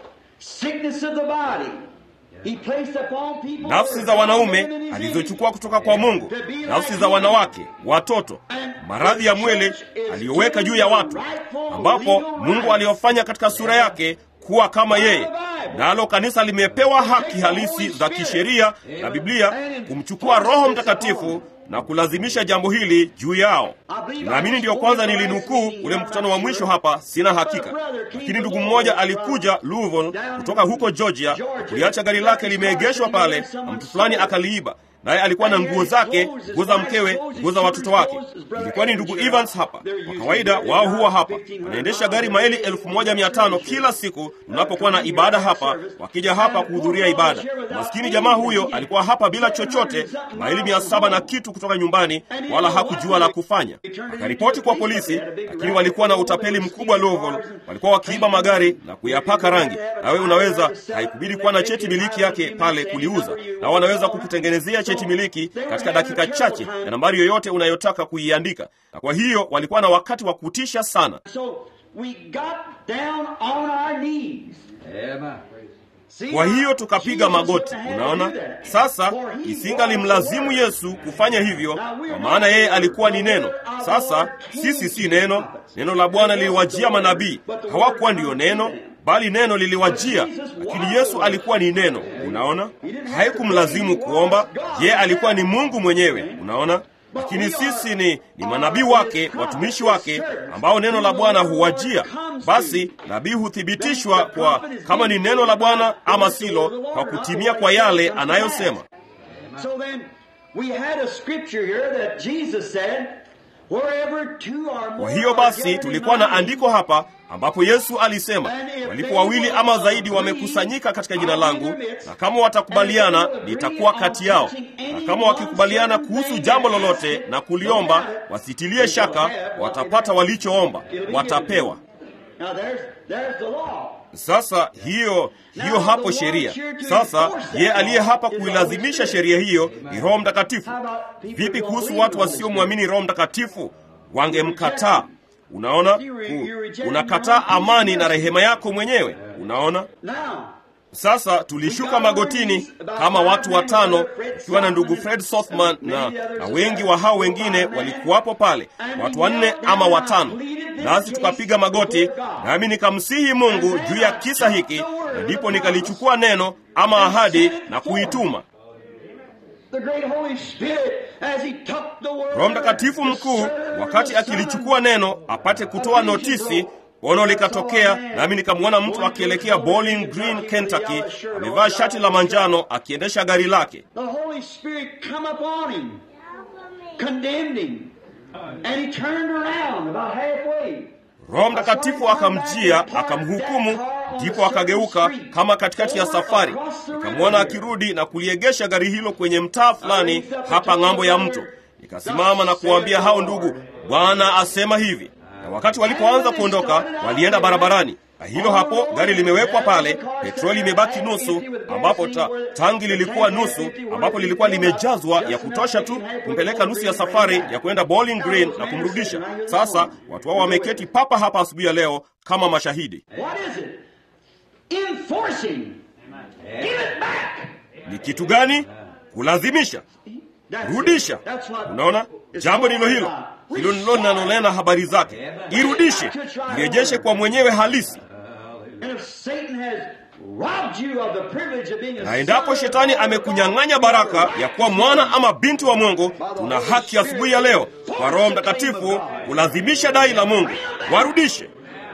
Sickness of the body. He placed upon people nafsi za wanaume alizochukua kutoka kwa mungu nafsi za wanawake watoto maradhi ya mwili aliyoweka juu ya watu ambapo mungu aliyofanya katika sura yake kuwa kama yeye nalo kanisa limepewa haki halisi za kisheria na biblia kumchukua roho mtakatifu na kulazimisha jambo hili juu yao naamini ndiyo kwanza nilinukuu ule mkutano wa mwisho hapa sina hakika lakini ndugu mmoja alikuja louisville kutoka huko georgia kuliacha gari lake limeegeshwa pale na mtu fulani akaliiba naye alikuwa na nguo zake nguo za mkewe nguo za watoto wake ilikuwa ni ndugu evans hapa kwa kawaida wao huwa hapa wanaendesha gari maili elfu moja mia tano kila siku tunapokuwa na ibada hapa wakija hapa kuhudhuria ibada maskini jamaa huyo alikuwa hapa bila chochote maili mia saba na kitu kutoka nyumbani wala hakujua la kufanya akaripoti kwa polisi lakini walikuwa na utapeli mkubwa Louisville walikuwa wakiiba magari na kuyapaka rangi nawe unaweza haikubidi kuwa na cheti miliki yake pale kuliuza na wanaweza kukutengenezea cheti miliki katika dakika chache ya nambari yoyote unayotaka kuiandika na kwa hiyo walikuwa na wakati wa kutisha sana So we got down on our knees. Amen. See, kwa hiyo tukapiga Jesus magoti had to unaona do that. sasa For he isingalimlazimu was the yesu Word. kufanya hivyo kwa maana yeye alikuwa ni neno sasa sisi si neno neno la bwana liliwajia manabii hawakuwa ndiyo neno bali neno liliwajia lakini yesu alikuwa ni neno unaona haikumlazimu kuomba yeye alikuwa ni mungu mwenyewe unaona lakini sisi ni, ni manabii wake watumishi wake ambao neno la bwana huwajia basi nabii huthibitishwa kwa kama ni neno la bwana ama silo kwa kutimia kwa yale anayosema So then, we had a scripture here that Jesus said, wherever two or more kwa hiyo are basi gathered in tulikuwa my na name, andiko hapa ambapo yesu alisema walipo wawili ama zaidi wamekusanyika katika jina langu na kama watakubaliana nitakuwa kati yao na kama wakikubaliana kuhusu jambo lolote na kuliomba wasitilie shaka watapata walichoomba watapewa Now there's, there's the law. sasa hiyo hiyo hapo sheria sasa ye aliye hapa kuilazimisha sheria hiyo ni roho mtakatifu vipi kuhusu watu wasiomwamini roho mtakatifu wangemkataa unaona U- unakataa amani na rehema yako mwenyewe unaona Now, sasa tulishuka magotini kama watu watano ikiwa na ndugu fred sothman na, na wengi wa hao wengine walikuwapo pale watu wanne ama watano nasi tukapiga magoti nami nikamsihi mungu juu ya kisa hiki na ndipo nikalichukua neno ama ahadi na kuituma The great Holy Spirit, as he took the word, Roho Mtakatifu mkuu wakati akilichukua neno apate kutoa notisi, ono likatokea, nami nikamwona mtu akielekea Bowling Green, Kentucky, amevaa shati la manjano akiendesha gari lake. The Holy Spirit come upon him, condemned him, and he turned around about halfway. Roho Mtakatifu akamjia akamhukumu, ndipo akageuka kama katikati ya safari. Nikamwona akirudi na kuliegesha gari hilo kwenye mtaa fulani hapa ng'ambo ya mto. Nikasimama na kuwaambia hao ndugu, Bwana asema hivi. Na wakati walipoanza kuondoka, walienda barabarani na hilo hapo gari limewekwa pale, petroli imebaki nusu, ambapo ta, tangi lilikuwa nusu, ambapo lilikuwa limejazwa ya kutosha tu kumpeleka nusu ya safari ya kwenda Bowling Green na kumrudisha. Sasa watu hao wameketi papa hapa asubuhi ya leo kama mashahidi. What is it? Enforcing. Give it back. Ni kitu gani? Kulazimisha, That's it. rudisha. That's what- Unaona, it's jambo all ndilo hilo about. hilo ndilo linalonena habari zake. Irudishe, irejeshe kwa mwenyewe halisi. And if Satan has robbed you of the privilege of being a Na endapo shetani amekunyang'anya baraka ya kuwa mwana ama binti wa Mungu, tuna haki asubuhi ya leo kwa Roho Mtakatifu kulazimisha dai la Mungu, warudishe.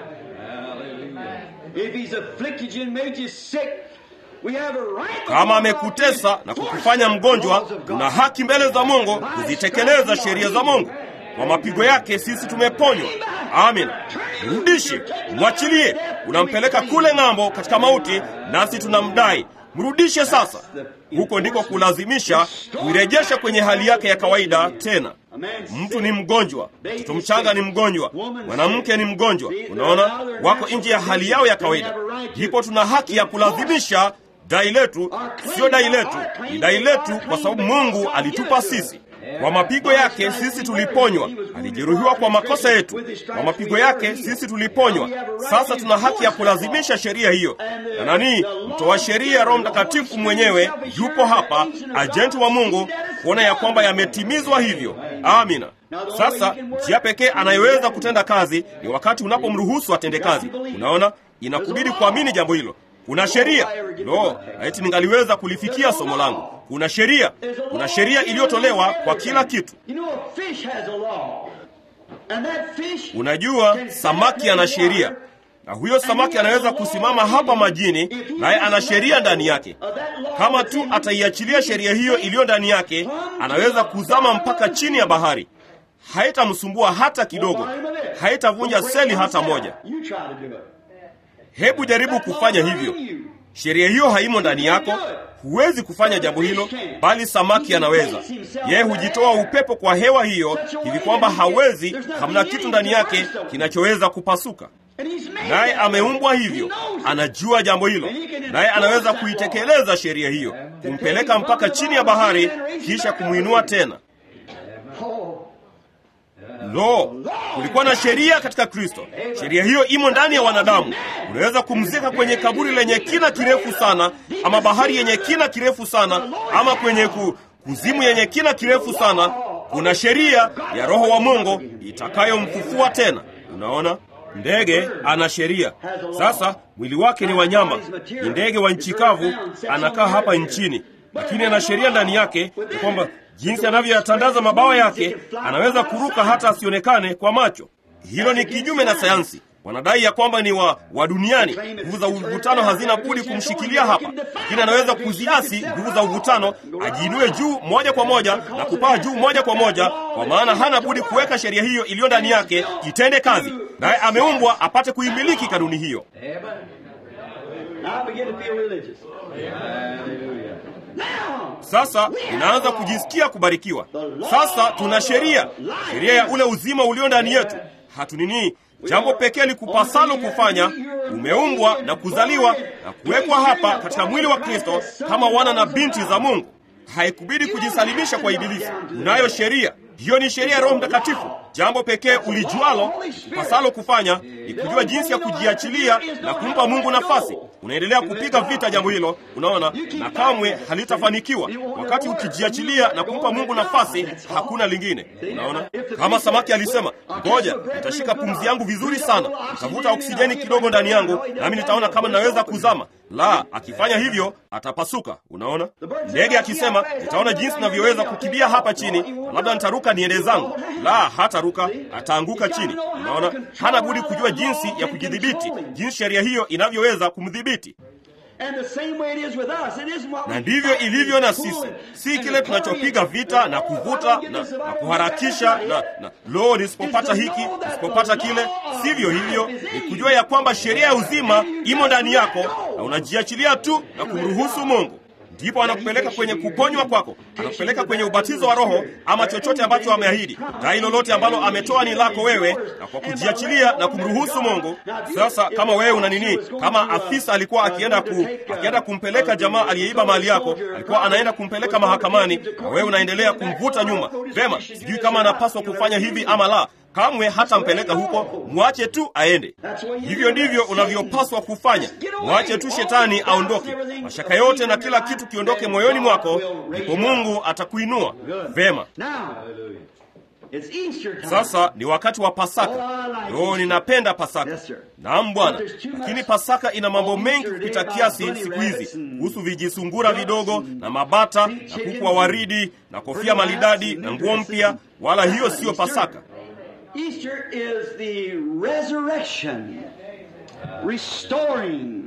If he's afflicted you and made you sick, we have a right Kama amekutesa na kukufanya mgonjwa, tuna haki mbele za Mungu kuzitekeleza sheria za Mungu. Kwa mapigo yake sisi tumeponywa. Amin. Mrudishe, mwachilie. Unampeleka kule ng'ambo katika mauti, nasi tunamdai. Mrudishe sasa. Huko ndiko kulazimisha kuirejesha kwenye hali yake ya kawaida tena. Mtu ni mgonjwa, mtoto mchanga ni mgonjwa, mwanamke ni mgonjwa. Unaona, wako nje ya hali yao ya kawaida. Ndipo tuna haki ya kulazimisha dai letu. Sio dai letu, ni dai letu kwa sababu Mungu alitupa sisi. Kwa mapigo yake sisi tuliponywa. Alijeruhiwa kwa makosa yetu, kwa mapigo yake sisi tuliponywa. Sasa tuna haki ya kulazimisha sheria hiyo. Na nani? Mtoa sheria, Roho Mtakatifu mwenyewe yupo hapa, ajenti wa Mungu, kuona ya kwamba yametimizwa hivyo. Amina. Sasa njia pekee anayeweza kutenda kazi ni wakati unapomruhusu atende kazi. Unaona, inakubidi kuamini jambo hilo. Kuna sheria. Lo, laiti ningaliweza kulifikia somo langu. Kuna sheria, kuna sheria iliyotolewa kwa kila kitu. You know, a fish has a law. And that fish Unajua, samaki ana sheria, na huyo samaki anaweza kusimama hapa majini, naye ana sheria ndani yake. Kama tu ataiachilia sheria hiyo iliyo ndani yake, anaweza kuzama mpaka chini ya bahari. Haitamsumbua hata kidogo, haitavunja seli hata moja. You try to do it. Hebu jaribu kufanya hivyo. Sheria hiyo haimo ndani yako, huwezi kufanya jambo hilo, bali samaki anaweza. Yeye hujitoa upepo kwa hewa hiyo hivi kwamba hawezi, hamna kitu ndani yake kinachoweza kupasuka. And he's made Naye that way. ameumbwa He hivyo, knows it. anajua jambo hilo, naye anaweza kuitekeleza sheria hiyo, kumpeleka mpaka chini ya bahari, kisha kumwinua tena. Oh, Lo, kulikuwa na sheria katika Kristo. Sheria hiyo imo ndani ya wanadamu. Unaweza kumzika kwenye kaburi lenye kina kirefu sana, ama bahari yenye kina kirefu sana, ama kwenye ku, kuzimu yenye kina kirefu sana. Kuna sheria ya Roho wa Mungu itakayomfufua tena. Unaona, ndege ana sheria. Sasa mwili wake ni wanyama, ni ndege wa nchi kavu, anakaa hapa nchini, lakini ana sheria ndani yake ya kwamba jinsi anavyoyatandaza mabawa yake anaweza kuruka hata asionekane kwa macho. Hilo ni kinyume na sayansi. Wanadai ya kwamba ni wa, wa duniani. Nguvu za uvutano hazina budi kumshikilia hapa, lakini anaweza kuziasi nguvu za uvutano, ajiinue juu moja kwa moja na kupaa juu moja kwa moja, kwa maana hana budi kuweka sheria hiyo iliyo ndani yake itende kazi, naye ameumbwa apate kuimiliki kanuni hiyo. now I begin to feel religious. Now, Sasa inaanza kujisikia kubarikiwa. Sasa tuna sheria, sheria ya ule uzima ulio ndani yetu. Hatunini, jambo pekee likupasalo kufanya, umeumbwa na kuzaliwa na kuwekwa hapa katika mwili wa Kristo kama wana na binti za Mungu. Haikubidi kujisalimisha kwa Ibilisi. Unayo sheria hiyo, ni sheria ya Roho Mtakatifu. Jambo pekee ulijualo pasalo kufanya ni kujua jinsi ya kujiachilia na kumpa Mungu nafasi. Unaendelea kupiga vita jambo hilo, unaona, na kamwe halitafanikiwa. Wakati ukijiachilia na kumpa Mungu nafasi, hakuna lingine. Unaona, kama samaki alisema, ngoja nitashika pumzi yangu vizuri sana, nitavuta oksijeni kidogo ndani yangu, nami nitaona kama ninaweza kuzama. La, akifanya hivyo atapasuka. Unaona, ndege akisema nitaona jinsi navyoweza kukimbia hapa chini, na labda nitaruka niende zangu. La, hataruka, ataanguka chini. Unaona, hana budi kujua jinsi ya kujidhibiti, jinsi sheria hiyo inavyoweza kumdhibiti. Na ndivyo ilivyo na sisi, si kile tunachopiga vita na kuvuta na, na kuharakisha na, na lo, nisipopata hiki nisipopata kile. Sivyo hivyo, ni kujua ya kwamba sheria ya uzima imo ndani yako na unajiachilia tu na kumruhusu Mungu ndipo anakupeleka kwenye kuponywa kwako, anakupeleka kwenye ubatizo wa Roho ama chochote ambacho ameahidi. Dai lolote ambalo ametoa ni lako wewe, na kwa kujiachilia na kumruhusu Mungu. Sasa kama wewe una nini, kama afisa alikuwa akienda ku, akienda kumpeleka jamaa aliyeiba mali yako, alikuwa anaenda kumpeleka mahakamani, na wewe unaendelea kumvuta nyuma. Vema, sijui kama anapaswa kufanya hivi ama la. Kamwe hatampeleka huko, mwache tu aende. Hivyo ndivyo unavyopaswa kufanya. Mwache tu shetani aondoke, mashaka yote na kila kitu kiondoke moyoni mwako, ndipo Mungu atakuinua vema. Sasa ni wakati wa Pasaka. Yo, ninapenda Pasaka. Naam Bwana, lakini Pasaka ina mambo mengi kupita kiasi siku hizi, kuhusu vijisungura vidogo na mabata na kuku wa waridi na kofia maridadi na nguo mpya. Wala hiyo siyo Pasaka. Easter is the resurrection, restoring,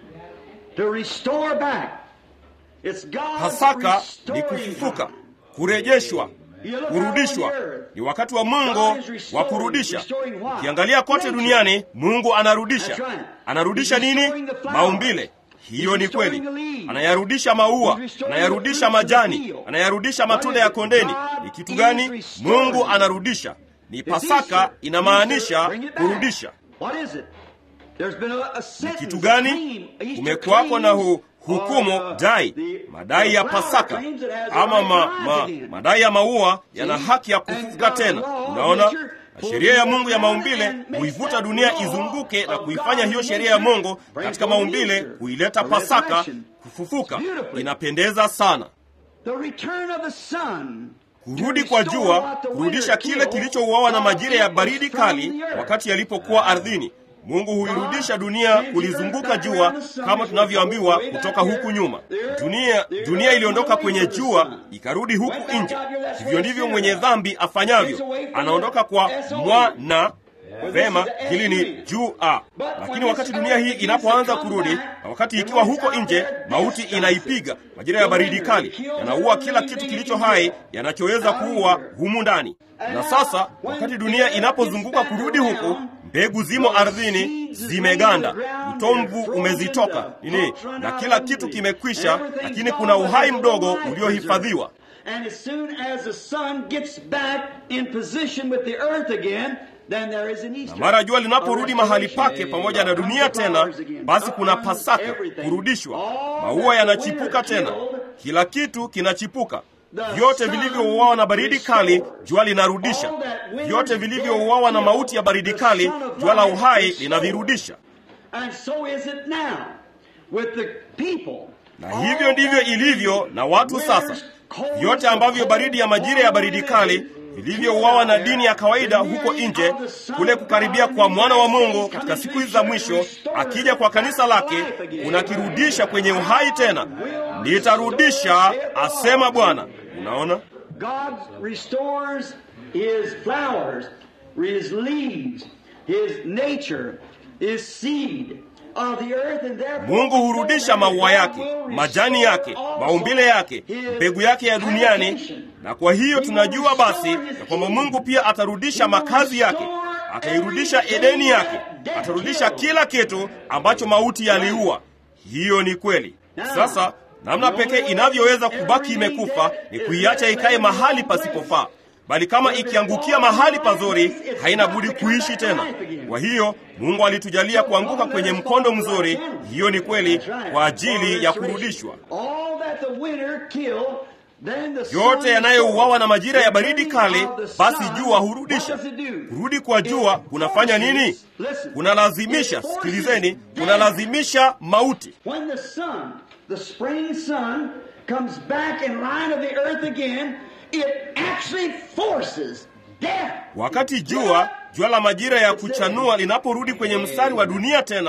to restore back. It's God Pasaka ni restoring. kufufuka, kurejeshwa, kurudishwa. Ni wakati wa Mungu wa kurudisha. Ukiangalia kote duniani, Mungu anarudisha. Anarudisha nini? Maumbile. Hiyo ni kweli. Anayarudisha maua, anayarudisha majani, anayarudisha matunda ya kondeni. Ni kitu gani? Mungu anarudisha. Ni Pasaka inamaanisha kurudisha. What is it? There's been a, a Ni sentence, kitu a gani? claim, a Easter Kumekuwako na hu, claim, hukumu or, uh, dai, the- madai ya the flower Pasaka claims it has a ama right ma, to rise ma, again. madai ya maua yana See? haki ya And kufufuka God's tena. law of Unaona, nature na pulls sheria ya it Mungu ya down maumbile and makes huivuta that dunia law izunguke na of kuifanya God's hiyo sheria ya nature Mungu bring katika forth maumbile Easter, kuileta a Pasaka resurrection. kufufuka. Beautifully. Inapendeza sana. The return of the sun. Kurudi kwa jua, kurudisha kile kilichouawa na majira ya baridi kali wakati yalipokuwa ardhini. Mungu huirudisha dunia kulizunguka jua kama tunavyoambiwa kutoka huku nyuma. Dunia, dunia iliondoka kwenye jua ikarudi huku nje. Hivyo ndivyo mwenye dhambi afanyavyo, anaondoka kwa mwana Vema, hili ni juu a. Lakini wakati dunia hii inapoanza kurudi, na wakati ikiwa huko nje, mauti inaipiga. Majira ya baridi kali yanaua kila kitu kilicho hai yanachoweza kuua humu ndani. Na sasa wakati dunia inapozunguka kurudi huku, mbegu zimo ardhini, zimeganda, utomvu umezitoka nini, na kila kitu kimekwisha, lakini kuna uhai mdogo uliohifadhiwa. And as soon as the sun gets back in position with the earth again, then there is an Easter. Na mara jua linaporudi mahali pake pamoja na dunia tena, basi kuna Pasaka, kurudishwa. Maua yanachipuka tena, kila kitu kinachipuka. Vyote vilivyouawa na baridi kali, jua linarudisha. Vyote vilivyouawa na mauti ya baridi kali, jua la uhai linavirudisha. And so is it now with the people. Na hivyo ndivyo ilivyo na watu sasa. Vyote ambavyo baridi ya majira ya baridi kali vilivyouawa na dini ya kawaida huko nje, kule kukaribia kwa mwana wa Mungu katika siku hizi za mwisho, akija kwa kanisa lake, unakirudisha kwenye uhai tena. Nitarudisha, asema Bwana. Unaona, God restores his flowers, his leaves, his nature, his seed of the earth and therefore Mungu hurudisha maua yake, majani yake, maumbile yake, mbegu yake ya duniani. Na kwa hiyo tunajua basi ya kwamba Mungu pia atarudisha makazi yake, atairudisha Edeni yake, atarudisha kila kitu ambacho mauti yaliua. Hiyo ni kweli. Sasa namna pekee inavyoweza kubaki imekufa ni kuiacha ikae mahali pasipofaa, bali kama ikiangukia mahali pazuri, haina budi kuishi tena. Kwa hiyo Mungu alitujalia kuanguka kwenye mkondo mzuri. Hiyo ni kweli kwa ajili ya kurudishwa. All that the winter killed, then the sun Yote yanayouawa na majira ya baridi returning kali, of the basi sun, jua hurudisha. what does it do? Kurudi kwa jua kunafanya nini? Kunalazimisha, sikilizeni, kunalazimisha mauti. When the sun, the spring sun, comes back in line of the earth again, it actually forces death. Wakati jua jua la majira ya kuchanua linaporudi kwenye mstari wa dunia tena,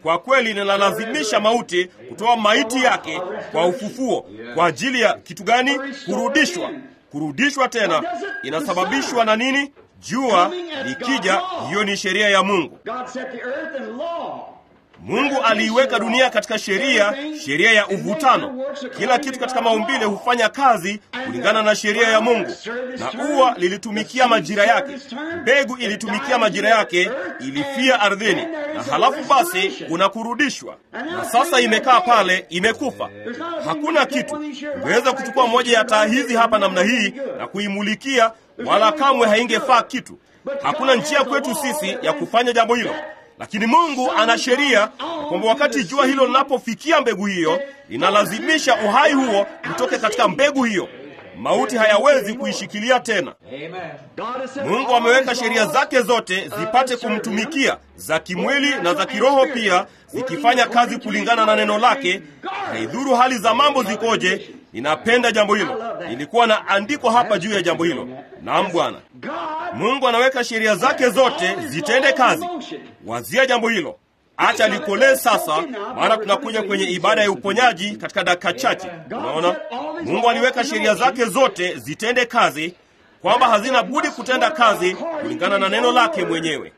kwa kweli linalazimisha mauti kutoa maiti yake kwa ufufuo. Kwa ajili ya kitu gani? Kurudishwa. Kurudishwa tena inasababishwa na nini? Jua likija, hiyo ni sheria ya Mungu. God set the earth in law. Mungu aliiweka dunia katika sheria, sheria ya uvutano. Kila kitu katika maumbile hufanya kazi kulingana na sheria ya Mungu, na ua lilitumikia majira yake, mbegu ilitumikia majira yake, ilifia ardhini, na halafu basi kuna kurudishwa. Na sasa imekaa pale, imekufa, hakuna kitu. Ungeweza kuchukua moja ya taa hizi hapa namna hii na kuimulikia, wala kamwe haingefaa kitu. Hakuna njia kwetu sisi ya kufanya jambo hilo lakini Mungu ana sheria kwamba wakati jua hilo linapofikia mbegu hiyo, linalazimisha uhai huo utoke katika mbegu hiyo. Mauti hayawezi kuishikilia tena. God has set Mungu all ameweka his sheria laws, zake zote zipate kumtumikia, za kimwili na za kiroho pia, zikifanya kazi kulingana na neno lake. Haidhuru hali za mambo zikoje. Ninapenda jambo hilo. Nilikuwa na andiko hapa juu ya jambo hilo. Naam Bwana. God Mungu anaweka sheria zake zote zitende kazi. Wazia jambo hilo. Acha likolee sasa, maana tunakuja kwenye ibada ya uponyaji katika dakika chache. Unaona, Mungu aliweka sheria zake zote zitende kazi, kwamba hazina budi kutenda kazi kulingana na neno lake mwenyewe.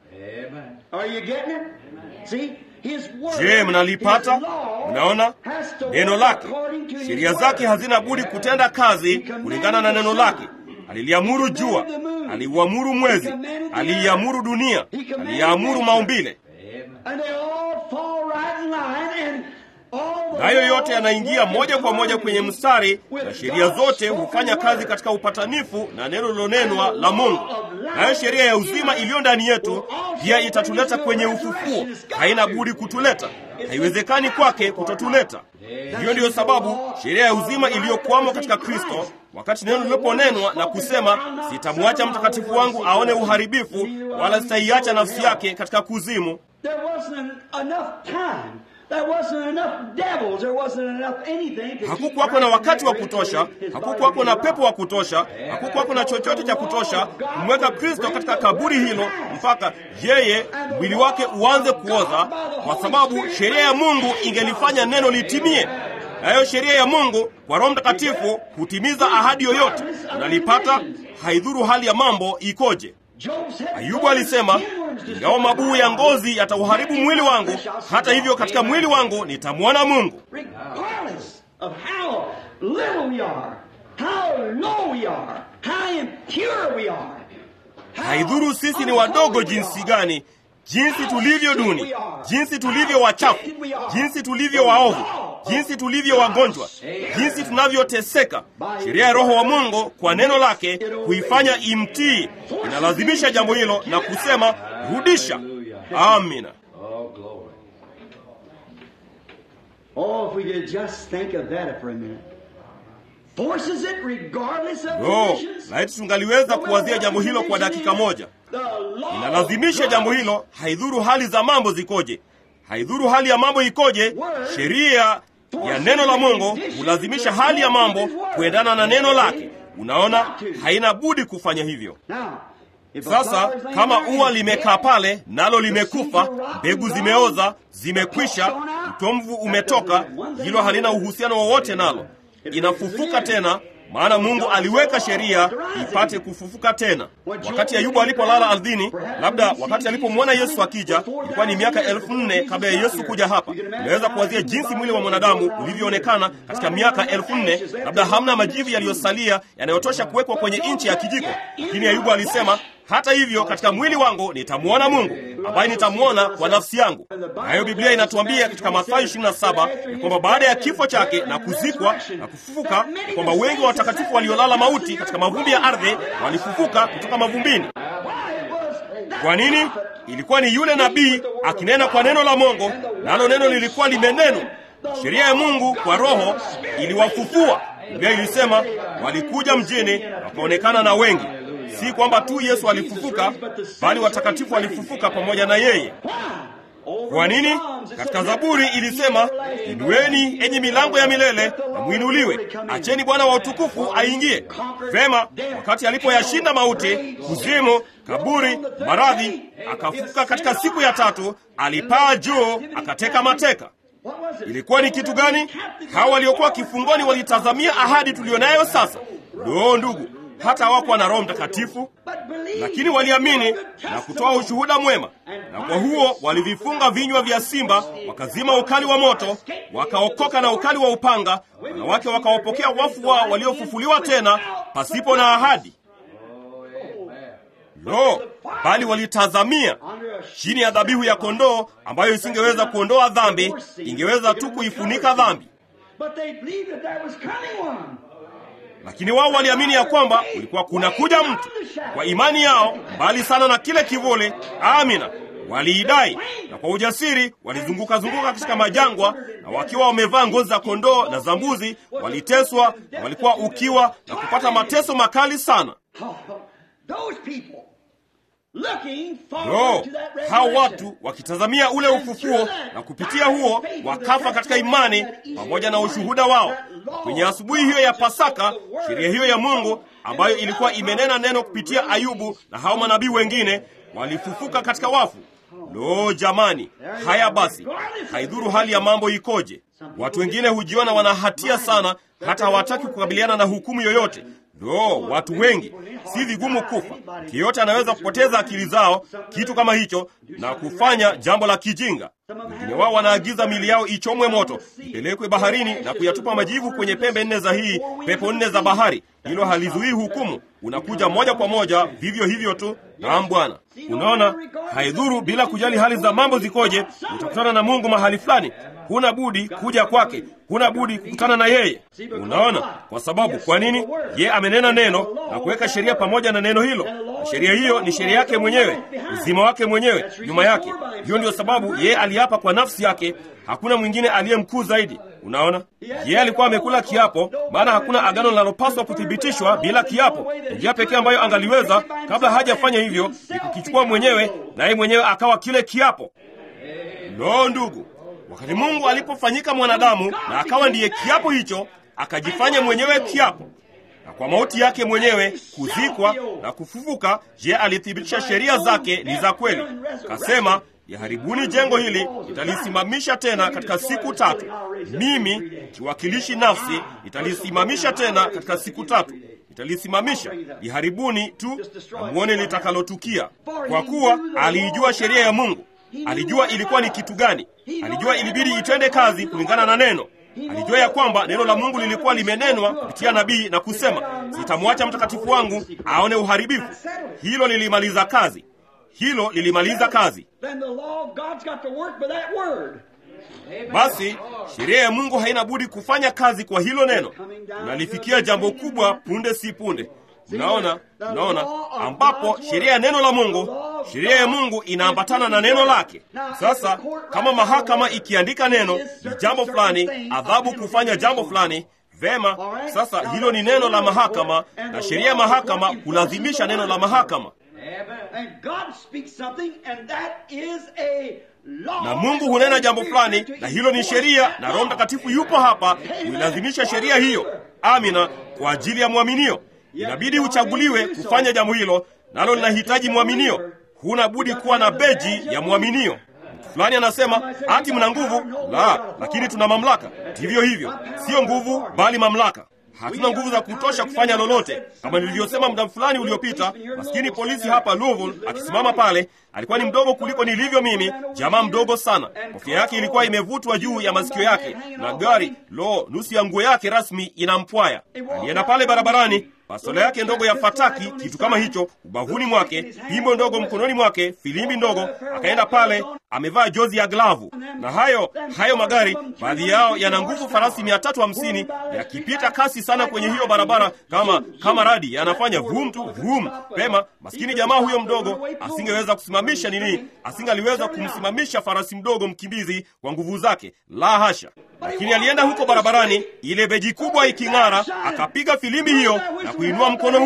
Are you getting it? See? His word, Je, mnalipata? his law Mnaona has to neno work lake, according to his sheria word. zake hazina budi kutenda kazi kulingana na neno lake. Aliliamuru jua, aliuamuru mwezi, aliiamuru dunia, aliamuru maumbile. And they all fall right in line and all the nayo yote laws yanaingia work moja kwa moja kwenye mstari, with na sheria God's zote spoken hufanya kazi word. katika upatanifu na neno lilonenwa la Mungu. Nayo sheria ya uzima iliyo ndani yetu pia itatuleta kwenye ufufuo. Haina budi kutuleta, haiwezekani kwake kutotuleta. Hiyo ndiyo sababu sheria ya uzima iliyokwamo katika Kristo, wakati neno liliponenwa na kusema, sitamwacha mtakatifu wangu aone uharibifu, wala sitaiacha nafsi yake katika kuzimu. There wasn't enough time. There wasn't enough devils. There wasn't enough anything to keep Hakukuwako na wakati wa Christ kutosha, his body hakukuwako na being pepo wa kutosha, hakukuwako na chochote cha kutosha kumweka Kristo katika kaburi hilo mpaka yeye mwili wake uanze kuoza, kwa sababu sheria ya Mungu ingelifanya neno litimie. Nayo sheria ya Mungu kwa Roho Mtakatifu hutimiza ahadi yoyote. Unalipata, haidhuru hali ya mambo ikoje. Job said, Ayubu alisema, ingawa mabuu ya ngozi yatauharibu mwili wangu, hata hivyo katika mwili wangu nitamwona Mungu. regardless of how little we are, how low we are, how impure we are, how Haidhuru sisi ni wadogo jinsi gani, jinsi tulivyo duni, jinsi tulivyo wachafu, jinsi tulivyo waovu, jinsi tulivyo wagonjwa, jinsi tunavyoteseka. Sheria ya Roho wa Mungu kwa neno lake kuifanya imtii, inalazimisha jambo hilo na kusema rudisha. Amina. Oh, glory. Oh, if we could just think of that for a minute. Forces it regardless of No, conditions. laiti tungaliweza kuwazia jambo hilo kwa dakika moja. The law Inalazimisha of jambo God hilo, haidhuru hali za mambo zikoje, haidhuru hali ya mambo ikoje. Sheria ya neno la Mungu hulazimisha hali ya mambo kuendana na neno lake. Unaona, haina budi kufanya hivyo. Now, if a Sasa flower's laying kama there ua and limekaa dead, pale nalo limekufa, mbegu zimeoza, zimekwisha, utomvu umetoka, hilo halina uhusiano wowote nalo, inafufuka tena maana Mungu aliweka sheria ipate kufufuka tena. Wakati Ayubu alipolala ardhini, labda wakati alipomwona Yesu akija, ilikuwa ni miaka elfu nne kabla ya Yesu kuja hapa. Unaweza kuwazia jinsi mwili wa mwanadamu ulivyoonekana katika miaka elfu nne labda hamna majivu yaliyosalia yanayotosha kuwekwa kwenye nchi ya kijiko, lakini Ayubu alisema hata hivyo katika mwili wangu nitamwona Mungu ambaye nitamwona kwa nafsi yangu. Nayo Biblia inatuambia katika Mathayo 27 ya kwamba baada ya kifo chake na kuzikwa na kufufuka, kwamba wengi wa watakatifu waliolala mauti katika mavumbi ya ardhi walifufuka kutoka mavumbini. Kwa nini? Ilikuwa ni yule nabii akinena kwa neno la Mungu, nalo neno lilikuwa limenenwa. Sheria ya Mungu kwa Roho iliwafufua. Biblia ilisema walikuja mjini wakaonekana na wengi. Si kwamba tu Yesu alifufuka, bali watakatifu walifufuka pamoja na yeye. Kwa nini? Katika Zaburi ilisema, inueni enyi milango ya milele na mwinuliwe, acheni Bwana wa utukufu aingie. Vema, wakati alipoyashinda mauti, kuzimu, kaburi, maradhi, akafufuka katika siku ya tatu, alipaa juu, akateka mateka. Ilikuwa ni kitu gani? Hawa waliokuwa kifungoni walitazamia ahadi tuliyonayo sasa. Doo, ndugu, hata hawakuwa na Roho Mtakatifu, lakini waliamini na kutoa ushuhuda mwema, na kwa huo walivifunga vinywa vya simba, wakazima ukali wa moto, wakaokoka na ukali wa upanga. Wanawake wakawapokea wafu wao waliofufuliwa tena pasipo na ahadi. Lo, bali walitazamia chini ya dhabihu ya kondoo ambayo isingeweza kuondoa dhambi, ingeweza tu kuifunika dhambi. Lakini wao waliamini ya kwamba kulikuwa kunakuja mtu. Kwa imani yao, mbali sana na kile kivuli, amina, waliidai na kwa ujasiri walizunguka zunguka katika majangwa, na wakiwa wamevaa ngozi za kondoo na za mbuzi, waliteswa na walikuwa ukiwa na kupata mateso makali sana. No, hao watu wakitazamia ule ufufuo na kupitia huo wakafa katika imani pamoja na ushuhuda wao. Kwenye asubuhi hiyo ya Pasaka, sheria hiyo ya Mungu ambayo ilikuwa imenena neno kupitia Ayubu na hao manabii wengine walifufuka katika wafu. Lo, jamani! Haya basi, haidhuru hali ya mambo ikoje. Watu wengine hujiona wana hatia sana, hata hawataki kukabiliana na hukumu yoyote. Lo, watu wengi, si vigumu kufa. Yeyote anaweza kupoteza akili zao, kitu kama hicho, na kufanya jambo la kijinga. Wengine wao wanaagiza mili yao ichomwe moto, ipelekwe baharini na kuyatupa majivu kwenye pembe nne za hii pepo nne za bahari. Hilo halizuii hukumu, unakuja moja kwa moja vivyo hivyo tu. Naam Bwana. Unaona, haidhuru, bila kujali hali za mambo zikoje, utakutana na Mungu mahali fulani. Huna budi kuja kwake, huna budi kukutana na yeye. Unaona, kwa sababu kwa nini? Ye amenena neno na kuweka sheria pamoja na neno hilo, na sheria hiyo ni sheria yake mwenyewe, uzima wake mwenyewe nyuma yake. Hiyo ndiyo sababu yeye aliapa kwa nafsi yake, hakuna mwingine aliye mkuu zaidi. Unaona, yeye alikuwa amekula kiapo, maana hakuna agano linalopaswa kuthibitishwa bila kiapo. Njia pekee ambayo angaliweza kabla hajafanya hivyo ni kukichukua mwenyewe, na yeye mwenyewe akawa kile kiapo. Lo, ndugu, wakati Mungu alipofanyika mwanadamu na akawa ndiye kiapo hicho, akajifanya mwenyewe kiapo, na kwa mauti yake mwenyewe kuzikwa na kufufuka, je, alithibitisha sheria zake ni za kweli. Kasema, yaharibuni jengo hili, nitalisimamisha tena katika siku tatu. Mimi kiwakilishi nafsi, nitalisimamisha tena katika siku tatu nitalisimamisha. Liharibuni tu na mwone litakalotukia. Kwa kuwa aliijua sheria ya Mungu, alijua ilikuwa ni kitu gani, alijua ilibidi itende kazi kulingana na neno. Alijua ya kwamba neno la Mungu lilikuwa limenenwa kupitia nabii na kusema, sitamwacha mtakatifu wangu aone uharibifu. Hilo lilimaliza kazi, hilo lilimaliza kazi. Basi sheria ya Mungu haina budi kufanya kazi kwa hilo neno. Unalifikia jambo kubwa punde si punde. Mnaona, mnaona, ambapo sheria ya neno la Mungu, sheria ya Mungu inaambatana na neno lake. Sasa kama mahakama ikiandika neno ni jambo fulani, adhabu kufanya jambo fulani, vema. Sasa hilo ni neno la mahakama, na sheria ya mahakama hulazimisha neno la mahakama na Mungu hunena jambo fulani, na hilo ni sheria, na Roho Mtakatifu yupo hapa kuilazimisha sheria hiyo. Amina, kwa ajili ya mwaminio. Inabidi uchaguliwe kufanya jambo hilo, nalo linahitaji mwaminio. Huna budi kuwa na beji ya mwaminio. Mtu fulani anasema ati mna nguvu. La, lakini tuna mamlaka. Ndivyo hivyo, siyo nguvu, bali mamlaka. Hatuna nguvu za kutosha kufanya lolote. Kama nilivyosema muda fulani uliopita, maskini polisi hapa Louisville akisimama pale, alikuwa ni mdogo kuliko nilivyo mimi, jamaa mdogo sana. Kofia yake ilikuwa imevutwa juu ya masikio yake na gari, lo, nusu ya nguo yake rasmi inampwaya. Alienda pale barabarani, bastola yake ndogo ya fataki, kitu kama hicho, ubavuni mwake, pimbo ndogo mkononi mwake, filimbi ndogo. Akaenda pale amevaa jozi ya glavu, na hayo hayo magari, baadhi yao yana nguvu farasi mia tatu hamsini yakipita kasi sana kwenye hiyo barabara, kama kama radi, yanafanya vum tu vum. Pema, maskini jamaa huyo mdogo asingeweza kusimamisha nini, asingaliweza kumsimamisha farasi mdogo mkimbizi kwa nguvu zake, la hasha. Lakini alienda huko barabarani, ile beji kubwa iking'ara, akapiga filimbi hiyo na kuinua mkono huo.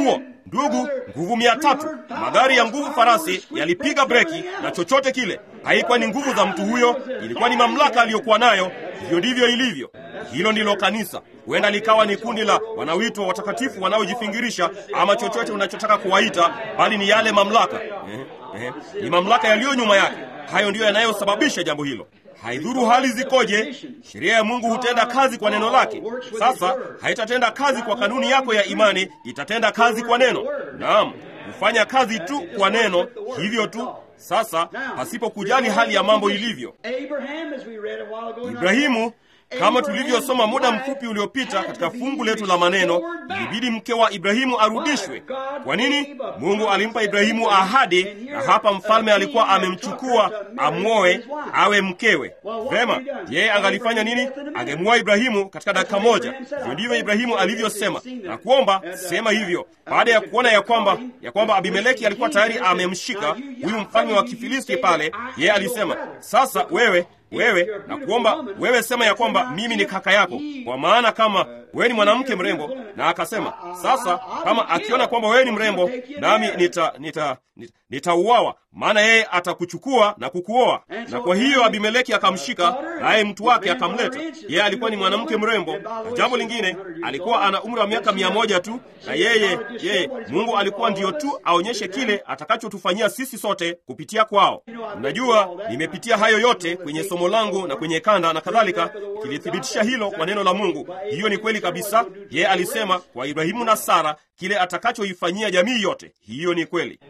Ndugu, nguvu mia tatu, magari ya nguvu farasi yalipiga breki na chochote kile. Haikuwa ni nguvu za mtu huyo, ilikuwa ni mamlaka aliyokuwa nayo. Hivyo ndivyo ilivyo. Hilo ndilo kanisa. Huenda likawa ni kundi la wanaoitwa watakatifu wanaojifingirisha, ama chochote unachotaka kuwaita, bali ni yale mamlaka eh, eh, ni mamlaka yaliyo nyuma yake. Hayo ndiyo yanayosababisha jambo hilo. Haidhuru hali zikoje, sheria ya Mungu hutenda kazi kwa neno lake. Sasa haitatenda kazi kwa kanuni yako ya imani, itatenda kazi kwa neno. Naam, hufanya kazi tu kwa neno, hivyo tu. Sasa pasipo kujali hali ya mambo ilivyo. Ibrahimu kama tulivyosoma muda mfupi uliopita katika fungu letu la maneno, ilibidi mke wa Ibrahimu arudishwe. Kwa nini? Mungu alimpa Ibrahimu ahadi, na hapa mfalme alikuwa amemchukua amwoe awe mkewe. Vema, yeye angalifanya nini? Angemwoa Ibrahimu katika dakika moja. Hivyo ndivyo Ibrahimu alivyosema na kuomba sema hivyo, baada ya kuona ya kwamba ya kwamba Abimeleki alikuwa tayari amemshika huyu mfalme wa Kifilisti pale. Yeye alisema sasa, wewe wewe na kuomba wewe, sema ya kwamba mimi ni kaka yako, kwa maana kama wewe ni mwanamke mrembo. Na akasema sasa, kama akiona kwamba wewe ni mrembo, nami nita nita nitauawa, maana yeye atakuchukua na kukuoa. Na kwa hiyo Abimeleki akamshika, naye mtu wake akamleta. Yeye alikuwa ni mwanamke mrembo, na jambo lingine, alikuwa ana umri wa miaka mia moja tu, na yeye yeye Mungu alikuwa ndiyo tu aonyeshe kile atakachotufanyia sisi sote kupitia kwao. Unajua, nimepitia hayo yote kwenye somo langu na kwenye kanda na kadhalika, kilithibitisha hilo kwa neno la Mungu. Hiyo ni kweli kabisa. Yeye alisema kwa Ibrahimu na Sara kile atakachoifanyia jamii yote. Hiyo ni kweli.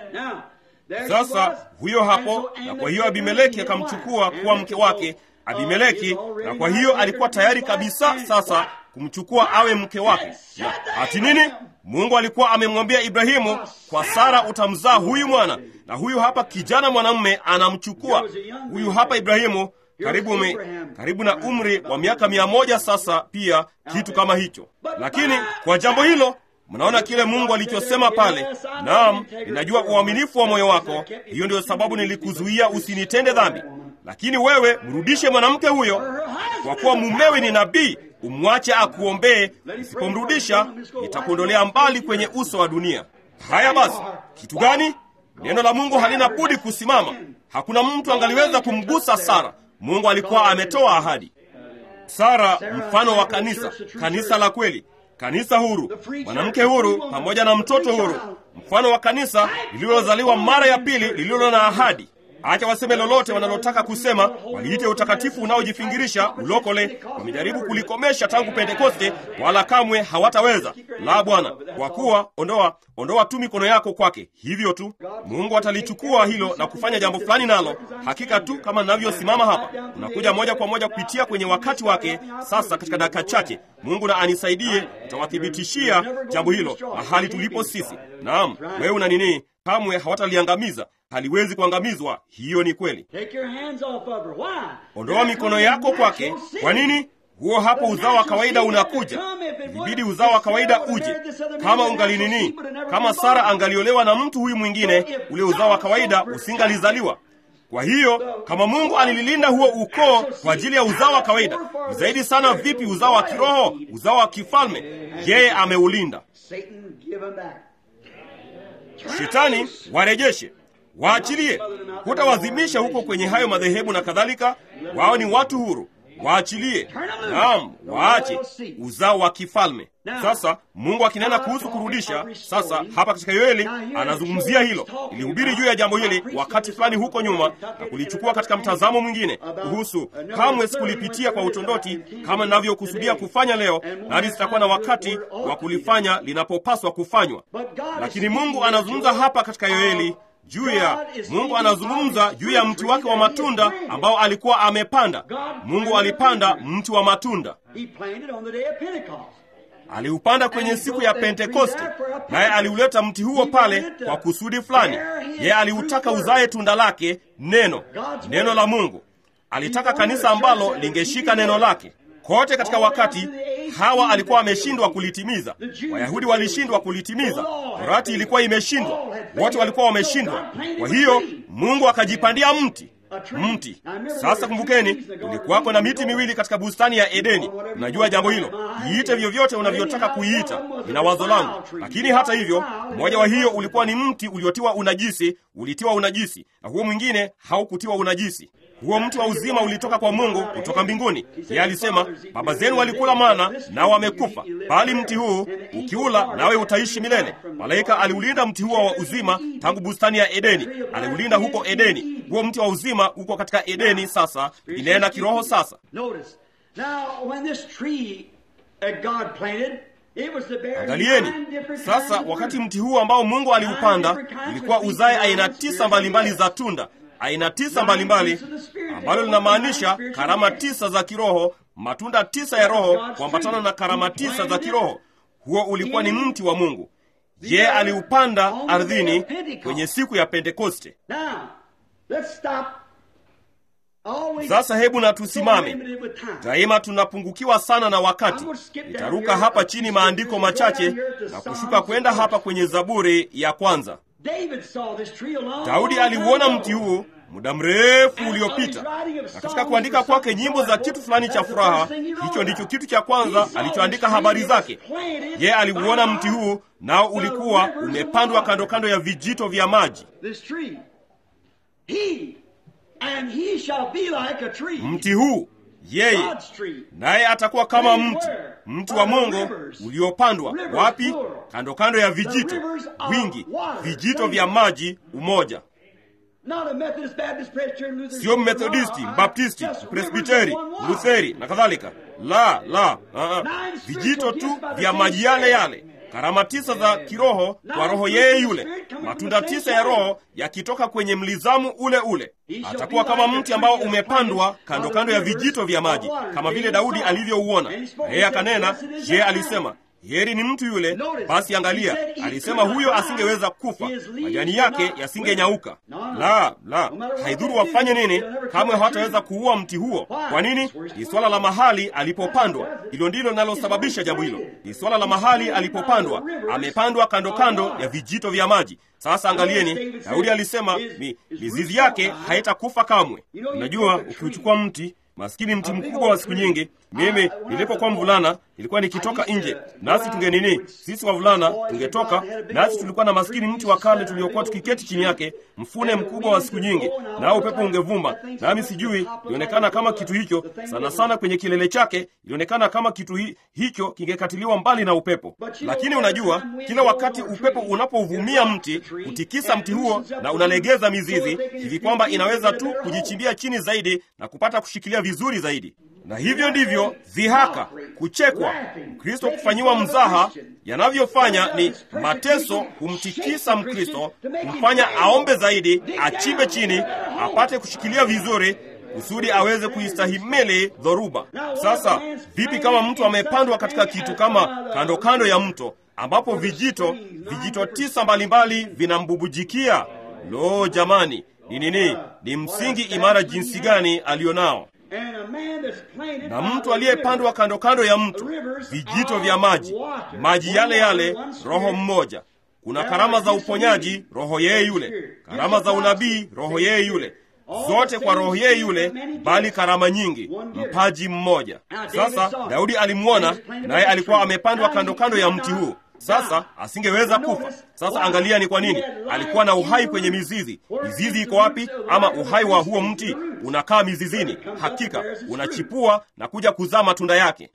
Sasa huyo hapo, na kwa hiyo Abimeleki akamchukua kuwa mke wake Abimeleki, na kwa hiyo alikuwa tayari kabisa sasa kumchukua awe mke wake. Na ati nini? Mungu alikuwa amemwambia Ibrahimu, kwa Sara utamzaa huyu mwana, na huyu hapa kijana mwanamume anamchukua huyu hapa Ibrahimu karibu me, karibu na umri wa miaka mia moja sasa, pia kitu kama hicho. Lakini kwa jambo hilo Mnaona kile Mungu alichosema pale, naam, ninajua uaminifu wa moyo wako, hiyo ndio sababu nilikuzuia usinitende dhambi. Lakini wewe mrudishe mwanamke huyo, kwa kuwa mumewe ni nabii, umwache akuombee. Isipomrudisha itakuondolea mbali kwenye uso wa dunia. Haya basi, kitu gani? Neno la Mungu halina budi kusimama. Hakuna mtu angaliweza kumgusa Sara. Mungu alikuwa ametoa ahadi. Sara mfano wa kanisa, kanisa la kweli kanisa huru, mwanamke huru pamoja na mtoto huru, mfano wa kanisa lililozaliwa mara ya pili, lililo na ahadi. Acha waseme lolote wanalotaka kusema, waliite utakatifu unaojifingirisha ulokole. Wamejaribu kulikomesha tangu Pentekoste, wala kamwe hawataweza. La, Bwana, kwa kuwa ondoa ondoa tu mikono yako kwake. Hivyo tu Mungu atalichukua hilo na kufanya jambo fulani nalo. Hakika tu kama ninavyosimama hapa, unakuja moja kwa moja kupitia kwenye wakati wake. Sasa katika dakika chache, Mungu na anisaidie, nitawathibitishia jambo hilo mahali tulipo sisi. Naam, wewe una nini? Kamwe hawataliangamiza haliwezi kuangamizwa. Hiyo ni kweli. Ondoa mikono yako kwake. Kwa nini? Huo hapo uzao wa kawaida unakuja. Ilibidi uzao wa kawaida uje. Kama ungali nini, kama Sara angaliolewa na mtu huyu mwingine, ule uzao wa kawaida usingalizaliwa. Kwa hiyo kama Mungu alililinda huo ukoo kwa ajili ya uzao wa kawaida, ni zaidi sana vipi uzao wa kiroho, uzao wa kifalme? Yeye ameulinda. Shetani warejeshe waachilie. Hutawazimisha huko kwenye hayo madhehebu na kadhalika. Wao ni watu huru, waachilie. Naam, waache uzao wa kifalme. Sasa Mungu akinena kuhusu kurudisha, sasa hapa katika Yoeli anazungumzia hilo. Ilihubiri juu ya jambo hili wakati fulani huko nyuma na kulichukua katika mtazamo mwingine kuhusu, kamwe sikulipitia kwa utondoti kama ninavyokusudia kufanya leo, nani sitakuwa na wakati wa kulifanya linapopaswa kufanywa. Lakini Mungu anazungumza hapa katika Yoeli juu ya Mungu anazungumza juu ya mti wake wa matunda ambao alikuwa amepanda. Mungu alipanda mti wa matunda, aliupanda kwenye siku ya Pentekoste, naye aliuleta mti huo pale kwa kusudi fulani. Yeye aliutaka uzae tunda lake, neno, neno la Mungu. Alitaka kanisa ambalo lingeshika neno lake kote katika wakati Hawa alikuwa ameshindwa kulitimiza, Wayahudi walishindwa kulitimiza, Torati ilikuwa imeshindwa, wote walikuwa wameshindwa. Kwa hiyo Mungu akajipandia mti, mti. Sasa kumbukeni, ulikuwako na miti miwili katika bustani ya Edeni. Unajua jambo hilo, iite vyovyote unavyotaka kuiita, ina wazo langu. Lakini hata hivyo, mmoja wa hiyo ulikuwa ni mti uliotiwa unajisi, ulitiwa unajisi, na huo mwingine haukutiwa unajisi. Huo mti wa uzima ulitoka kwa Mungu kutoka mbinguni. Yeye alisema, baba zenu walikula mana nao wamekufa, bali mti huu ukiula nawe utaishi milele. Malaika aliulinda mti huo wa uzima tangu bustani ya Edeni, aliulinda huko Edeni. Huo mti wa uzima uko katika Edeni sasa, inena kiroho sasa. Angalieni sasa, wakati mti huu ambao Mungu aliupanda ulikuwa uzae aina tisa mbalimbali za tunda aina tisa mbalimbali ambalo linamaanisha karama tisa za kiroho, matunda tisa ya Roho kuambatana na karama tisa za kiroho. Huo ulikuwa ni mti wa Mungu. Je, aliupanda ardhini kwenye siku ya Pentekoste. Sasa hebu na tusimame. Daima tunapungukiwa sana na wakati. Nitaruka hapa chini maandiko machache na kushuka kwenda hapa kwenye Zaburi ya kwanza. Daudi aliuona mti huu muda mrefu uliopita, na katika kuandika kwake nyimbo za kitu fulani cha furaha, hicho ndicho kitu cha kwanza alichoandika habari zake. Yeye aliuona mti huu, nao ulikuwa umepandwa kando kando ya vijito vya maji. Mti huu yeye naye atakuwa kama mti mti wa Mungu uliopandwa wapi? Kando kando ya vijito wingi, vijito vya maji umoja. Sio Mmethodisti, Mbaptisti, Presbiteri, Lutheri na kadhalika. La, la, uh, vijito tu vya maji yale yale. Karama tisa za kiroho kwa roho yeye yule, matunda tisa ya Roho yakitoka kwenye mlizamu ule ule. Atakuwa kama mti ambao umepandwa kando kando ya vijito vya maji, kama vile Daudi alivyouona. Na yeye akanena, je, alisema heri ni mtu yule. Basi angalia, alisema huyo asingeweza kufa, majani yake yasingenyauka. La, la, haidhuru wafanye nini, kamwe hawataweza kuua mti huo. Kwa nini? Ni swala la mahali alipopandwa. Hilo ndilo linalosababisha jambo hilo, ni swala la mahali alipopandwa. Amepandwa kando kando ya vijito vya maji. Sasa angalieni, Daudi alisema mi, mizizi yake haitakufa kamwe. Unajua, ukiuchukua mti maskini mti mkubwa wa siku nyingi. Mimi nilipokuwa mvulana nilikuwa nikitoka nje, nasi tunge nini, sisi wavulana tungetoka, nasi tulikuwa na maskini mti wa kale tuliokuwa tukiketi chini yake, mfune mkubwa wa siku nyingi, nao upepo ungevuma, nami sijui, ilionekana kama kitu hicho sana sana kwenye kilele chake, ilionekana kama kitu hi, hicho kingekatiliwa mbali na upepo. Lakini unajua, kila wakati upepo unapovumia mti hutikisa mti huo na unalegeza mizizi hivi kwamba inaweza tu kujichimbia chini zaidi na kupata kushikilia vizuri zaidi. Na hivyo ndivyo dhihaka, kuchekwa, Mkristo kufanyiwa mzaha yanavyofanya. Ni mateso humtikisa Mkristo, kumfanya aombe zaidi, achimbe chini, apate kushikilia vizuri kusudi aweze kuistahimili dhoruba. Sasa vipi kama mtu amepandwa katika kitu kama kando kando ya mto ambapo vijito vijito tisa mbalimbali vinambubujikia? Lo, jamani, ni nini? Ni msingi imara jinsi gani alionao! na mtu aliyepandwa kando kando ya mto, vijito vya maji, maji yale yale, roho mmoja. Kuna karama za uponyaji, roho yeye yule, karama za unabii, roho yeye yule, zote kwa roho yeye yule, bali karama nyingi, mpaji mmoja. Sasa Daudi alimwona, naye alikuwa amepandwa kando kando ya mti huu. Sasa asingeweza kufa. Sasa angalia, ni kwa nini alikuwa na uhai kwenye mizizi. Mizizi iko wapi? Ama uhai wa huo mti unakaa mizizini, hakika unachipua na kuja kuzaa matunda yake.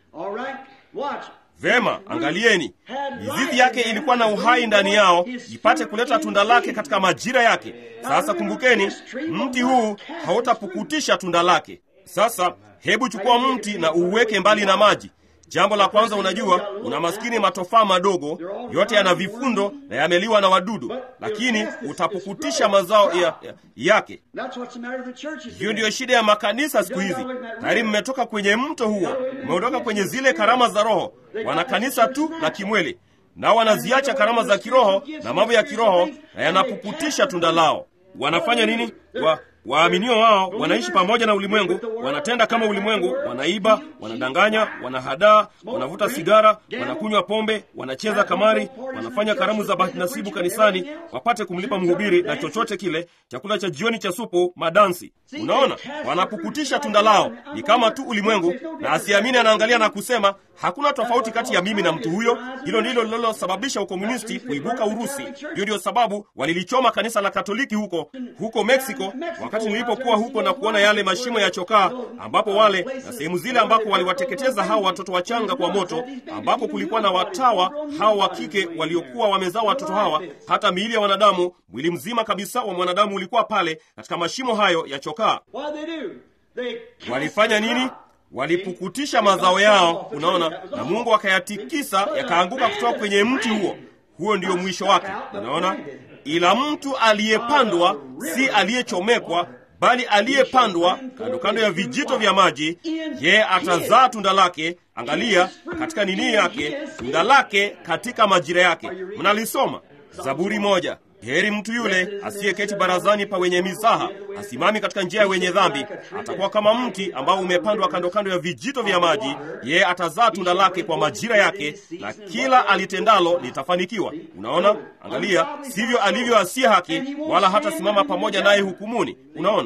Vema, angalieni, mizizi yake ilikuwa na uhai ndani yao, ipate kuleta tunda lake katika majira yake. Sasa kumbukeni, mti huu hautapukutisha tunda lake. Sasa hebu chukua mti na uuweke mbali na maji. Jambo la kwanza, unajua, una maskini matofaa madogo, yote yana vifundo na yameliwa na wadudu, lakini utapukutisha mazao ya, ya, yake. Hiyo ndiyo shida ya makanisa siku hizi. Tayari mmetoka kwenye mto huo, mmeondoka kwenye zile karama za Roho. Wana kanisa tu la kimwili, nao wanaziacha karama za kiroho na mambo ya kiroho, na yanapukutisha tunda lao. Wanafanya nini? Wa, waaminio wao wanaishi pamoja na ulimwengu, wanatenda kama ulimwengu, wanaiba, wanadanganya, wanahadaa, wanavuta sigara, wanakunywa pombe, wanacheza kamari, wanafanya karamu za bahati nasibu kanisani wapate kumlipa mhubiri na chochote kile, chakula cha jioni cha supu, madansi. Unaona, wanapukutisha tunda lao, ni kama tu ulimwengu, na asiamini anaangalia na kusema hakuna tofauti kati ya mimi na mtu huyo. Hilo ndilo lililosababisha ukomunisti kuibuka Urusi. Hiyo ndio sababu walilichoma kanisa la Katoliki huko huko Meksiko, wakati nilipokuwa huko na kuona yale mashimo ya chokaa, ambapo wale na sehemu zile ambako waliwateketeza hao watoto wachanga kwa moto, ambapo kulikuwa na watawa hao wa kike waliokuwa wamezaa watoto hawa, hata miili ya wanadamu, mwili mzima kabisa wa mwanadamu ulikuwa pale katika mashimo hayo ya chokaa. Walifanya nini? Walipukutisha mazao yao, unaona, na Mungu akayatikisa yakaanguka kutoka kwenye mti huo. Huo ndio mwisho wake, unaona. Ila mtu aliyepandwa si aliyechomekwa, bali aliyepandwa kando kando ya vijito vya maji, yeye atazaa tunda lake. Angalia katika nini yake, tunda lake katika majira yake. Mnalisoma Zaburi moja. Heri mtu yule asiyeketi barazani pa wenye mizaha, asimami katika njia ya wenye dhambi. Atakuwa kama mti ambao umepandwa kando kando ya vijito vya maji, yeye atazaa tunda lake kwa majira yake, na kila alitendalo litafanikiwa. Unaona, angalia, sivyo alivyo asiye haki, wala hatasimama pamoja naye hukumuni. Unaona,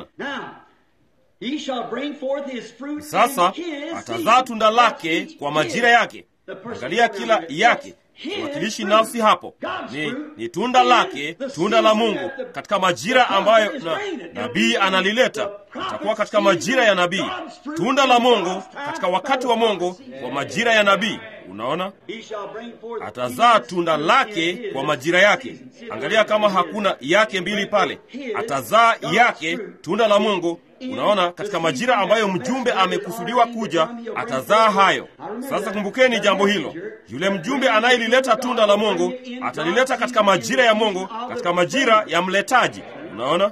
sasa atazaa tunda lake kwa majira yake. Angalia kila yake wakilishi nafsi hapo ni, ni tunda lake, tunda la Mungu katika majira ambayo na, nabii analileta. Itakuwa katika majira ya nabii, tunda la Mungu katika wakati wa Mungu kwa majira ya nabii. Unaona, atazaa tunda lake kwa majira yake. Angalia kama hakuna yake mbili pale, atazaa yake, tunda la Mungu Unaona, katika majira ambayo mjumbe amekusudiwa kuja, atazaa hayo. Sasa kumbukeni jambo hilo, yule mjumbe anayelileta tunda la Mungu atalileta katika majira ya Mungu, katika majira ya mletaji. Unaona,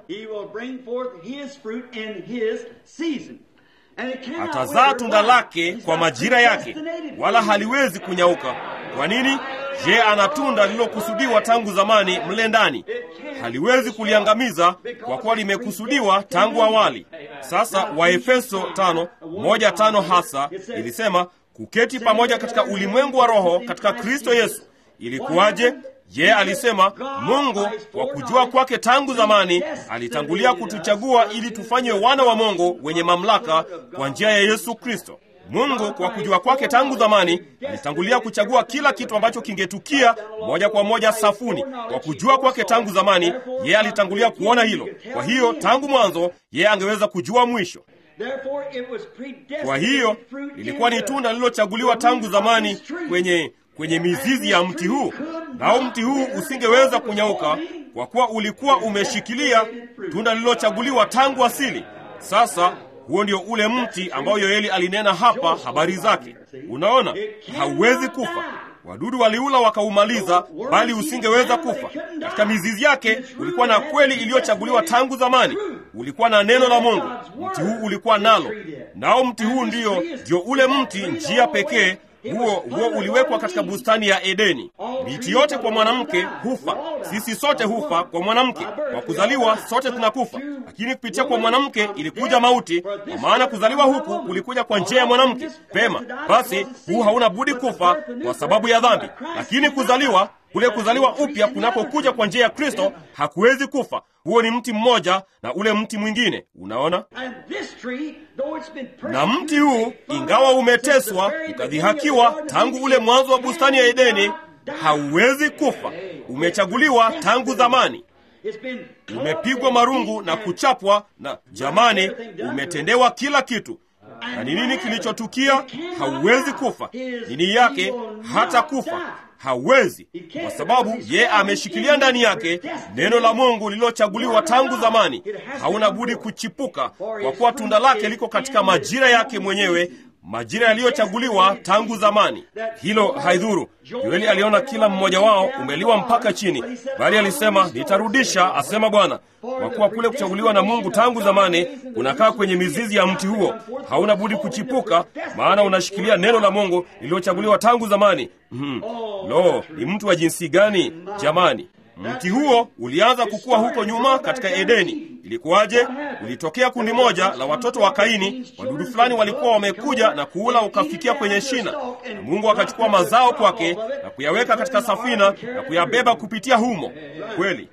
atazaa tunda lake kwa majira yake, wala haliwezi kunyauka. Kwa nini? Je, ana tunda lililokusudiwa tangu zamani mle ndani, haliwezi kuliangamiza kwa kuwa limekusudiwa tangu awali. Sasa Waefeso tano moja tano hasa ilisema kuketi pamoja katika ulimwengu wa roho katika Kristo Yesu. Ilikuwaje? Je, alisema Mungu kwa kujua kwake tangu zamani alitangulia kutuchagua ili tufanywe wana wa Mungu wenye mamlaka kwa njia ya Yesu Kristo. Mungu kwa kujua kwake tangu zamani alitangulia kuchagua kila kitu ambacho kingetukia moja kwa moja safuni. Kwa kujua kwake tangu zamani, yeye alitangulia kuona hilo. Kwa hiyo tangu mwanzo, yeye angeweza kujua mwisho. Kwa hiyo lilikuwa ni tunda lililochaguliwa tangu zamani kwenye kwenye mizizi ya mti huu, nao mti huu usingeweza kunyauka kwa kuwa ulikuwa umeshikilia tunda lililochaguliwa tangu asili. Sasa huo ndio ule mti ambao Yoeli alinena hapa habari zake. Unaona, hauwezi kufa. Wadudu waliula wakaumaliza, bali usingeweza kufa. Katika mizizi yake ulikuwa na kweli iliyochaguliwa tangu zamani, ulikuwa na neno la Mungu. Mti huu ulikuwa nalo, nao mti huu ndiyo ndio ule mti, njia pekee huo huo uliwekwa katika bustani ya Edeni. Miti yote kwa mwanamke hufa, sisi sote hufa kwa mwanamke. Kwa kuzaliwa sote tunakufa, lakini kupitia kwa mwanamke ilikuja mauti, kwa maana kuzaliwa huku kulikuja kwa njia ya mwanamke. Pema basi, huu hauna budi kufa kwa sababu ya dhambi, lakini kuzaliwa kule kuzaliwa upya kunapokuja kwa njia ya Kristo hakuwezi kufa. Huo ni mti mmoja na ule mti mwingine, unaona. Na mti huu ingawa umeteswa ukadhihakiwa tangu ule mwanzo wa bustani ya Edeni, hauwezi kufa. Umechaguliwa tangu zamani, umepigwa marungu na kuchapwa, na jamani, umetendewa kila kitu. Na ni nini kilichotukia? Hauwezi kufa. Nini yake? hata kufa hawezi kwa sababu ye ameshikilia ndani yake neno la Mungu lililochaguliwa tangu zamani. Hauna budi kuchipuka, kwa kuwa tunda lake liko katika majira yake mwenyewe, majira yaliyochaguliwa tangu zamani. Hilo haidhuru. Yoeli aliona kila mmoja wao umeliwa mpaka chini, bali alisema nitarudisha, asema Bwana, kwa kuwa kule kuchaguliwa na Mungu tangu zamani unakaa kwenye mizizi ya mti huo. Hauna budi kuchipuka, maana unashikilia neno la Mungu lililochaguliwa tangu zamani. Mm. Lo, ni mtu wa jinsi gani jamani! Mti huo ulianza kukua huko nyuma katika Edeni. Ilikuwaje? Ulitokea kundi moja la watoto wa Kaini. Wadudu fulani walikuwa wamekuja na kuula ukafikia kwenye shina, na Mungu akachukua mazao kwake na kuyaweka katika safina na kuyabeba kupitia humo. Kweli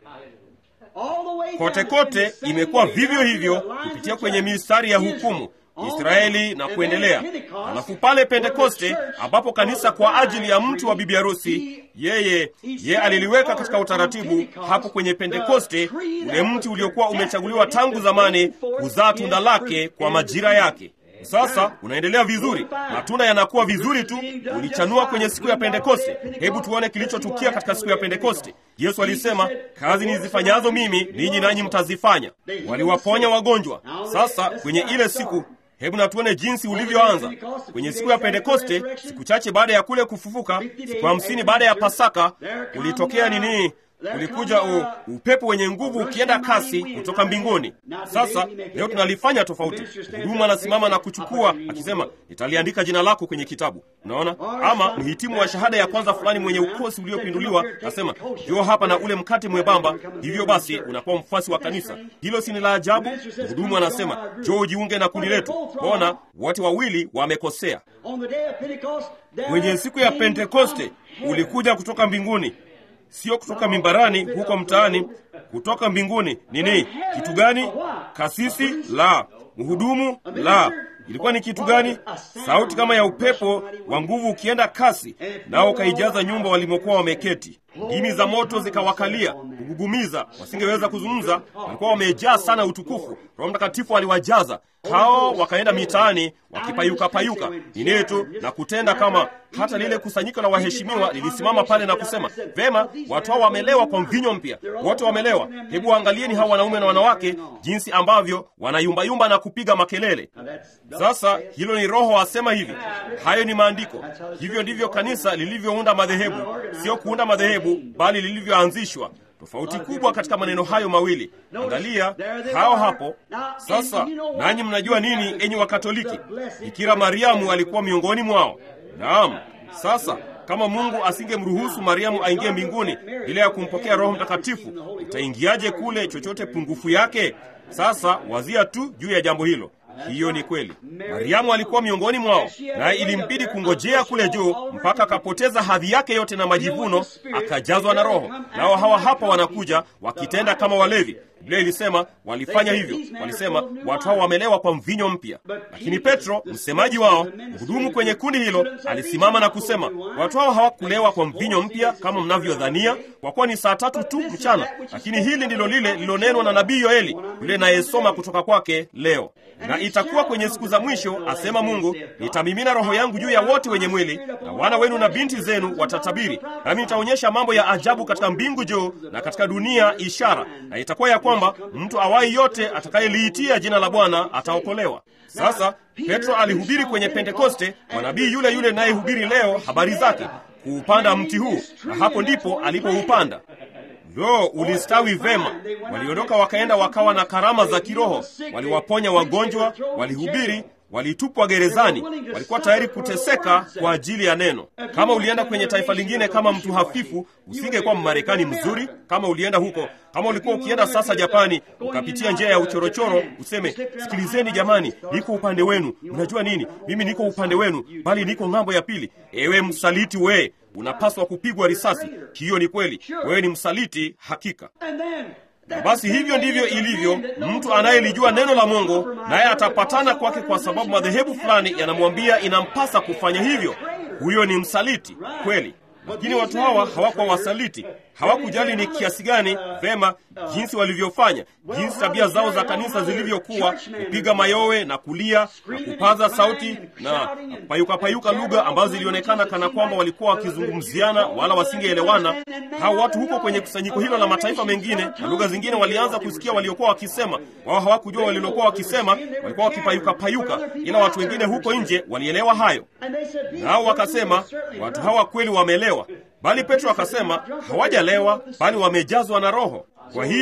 kote kote imekuwa vivyo hivyo kupitia kwenye mistari ya hukumu Israeli na kuendelea. Alafu pale Pentekoste, ambapo kanisa kwa ajili ya mtu wa bibi harusi, yeye ye aliliweka katika utaratibu hapo kwenye Pentekoste, ule mti uliokuwa umechaguliwa tangu zamani kuzaa tunda lake kwa majira yake. Sasa unaendelea vizuri, matunda yanakuwa vizuri tu. Ulichanua kwenye siku ya Pentekoste. Hebu tuone kilichotukia katika siku ya Pentekoste. Yesu alisema, kazi nizifanyazo mimi ninyi nanyi mtazifanya. Waliwaponya wagonjwa. Sasa kwenye ile siku Hebu na tuone jinsi ulivyoanza kwenye siku ya Pentekoste. Siku chache baada ya kule kufufuka, siku hamsini baada ya Pasaka, ulitokea nini? Ulikuja u, upepo wenye nguvu ukienda kasi kutoka mbinguni. Sasa leo tunalifanya tofauti. Mhudumu anasimama na kuchukua akisema, nitaliandika jina lako kwenye kitabu. Unaona, ama mhitimu wa shahada ya kwanza fulani mwenye ukosi uliopinduliwa asema, njoo hapa na ule mkate mwembamba. Hivyo basi unakuwa mfuasi wa kanisa. Hilo si ni la ajabu? Mhudumu anasema, njoo ujiunge na kundi letu. Ona, wote wawili wamekosea. Kwenye siku ya Pentekoste ulikuja kutoka mbinguni sio kutoka mimbarani huko mtaani, kutoka mbinguni. Nini? Kitu gani? Kasisi? La. Mhudumu? La. Ilikuwa ni kitu gani? Sauti kama ya upepo wa nguvu ukienda kasi, nao ukaijaza nyumba walimokuwa wameketi. Ndimi za moto zikawakalia kugugumiza, wasingeweza kuzungumza, walikuwa wamejaa sana utukufu. Roho Mtakatifu aliwajaza hao, wakaenda mitaani wakipayuka payuka nini tu na kutenda kama. Hata lile kusanyiko la waheshimiwa lilisimama pale na kusema, vema, watu hao wamelewa kwa mvinyo mpya, wote wamelewa. Hebu waangalieni hao wanaume na wanawake jinsi ambavyo wanayumbayumba na kupiga makelele. Sasa hilo ni Roho asema hivi, hayo ni maandiko. Hivyo ndivyo kanisa lilivyounda madhehebu, sio kuunda madhehebu, bali lilivyoanzishwa. Tofauti kubwa katika maneno hayo mawili. Angalia hao hapo. Sasa nanyi mnajua nini, enyi Wakatoliki? Bikira Mariamu alikuwa miongoni mwao. Naam. Sasa kama Mungu asingemruhusu Mariamu aingie mbinguni bila ya kumpokea Roho Mtakatifu, utaingiaje kule chochote pungufu yake? Sasa wazia tu juu ya jambo hilo. Hiyo ni kweli. Mariamu alikuwa miongoni mwao, naye ilimbidi kungojea kule juu mpaka akapoteza hadhi yake yote na majivuno, akajazwa na Roho. Nao hawa hapa wanakuja wakitenda kama walevi. Biblia ilisema walifanya hivyo, walisema watu hao wamelewa kwa mvinyo mpya. Lakini Petro, msemaji wao, mhudumu kwenye kundi hilo, alisimama na kusema watu hao hawakulewa kwa mvinyo mpya kama mnavyodhania, kwa kuwa ni saa tatu tu mchana. Lakini hili ndilo lile lilonenwa na nabii Yoeli, yule nayesoma kutoka kwake leo. Na itakuwa kwenye siku za mwisho, asema Mungu, nitamimina roho yangu juu ya wote wenye mwili, na wana wenu na binti zenu watatabiri, nami nitaonyesha mambo ya ajabu katika mbingu juu na katika dunia ishara, na itakuwa ya kwamba mtu awai yote atakayeliitia jina la Bwana ataokolewa. Sasa Petro alihubiri kwenye Pentekoste, mwanabii yule yule nayehubiri leo habari zake, kuupanda mti huu, na hapo ndipo alipoupanda. Lo, ulistawi vema. Waliondoka wakaenda wakawa na karama za kiroho, waliwaponya wagonjwa, walihubiri, walitupwa gerezani, walikuwa tayari kuteseka kwa ajili ya neno. Kama ulienda kwenye taifa lingine kama mtu hafifu, usingekuwa Mmarekani mzuri. Kama ulienda huko, kama ulikuwa ukienda sasa Japani, ukapitia njia ya uchorochoro, useme sikilizeni jamani, niko upande wenu. Mnajua nini? Mimi niko upande wenu, bali niko ng'ambo ya pili. Ewe msaliti we, unapaswa kupigwa risasi. Hiyo ni kweli, wewe ni msaliti hakika. Na basi hivyo ndivyo ilivyo. Mtu anayelijua neno la Mungu naye atapatana kwake, kwa sababu madhehebu fulani yanamwambia inampasa kufanya hivyo. Huyo ni msaliti kweli. Lakini watu hawa hawakuwa wasaliti, hawakujali ni kiasi gani vema jinsi walivyofanya, jinsi tabia zao za kanisa zilivyokuwa, kupiga mayowe na kulia na kupaza sauti na, na kupayuka payuka lugha ambazo zilionekana kana kwamba walikuwa wakizungumziana wala wasingeelewana. Hao watu huko kwenye kusanyiko hilo la mataifa mengine na lugha zingine walianza kusikia waliokuwa wakisema. Wao hawakujua walilokuwa wakisema, walikuwa wakipayuka payuka, ila watu wengine huko nje walielewa hayo, nao wakasema watu hawa kweli wamelewa. Bali Petro akasema hawajalewa, bali wamejazwa na Roho. Kwa hiyo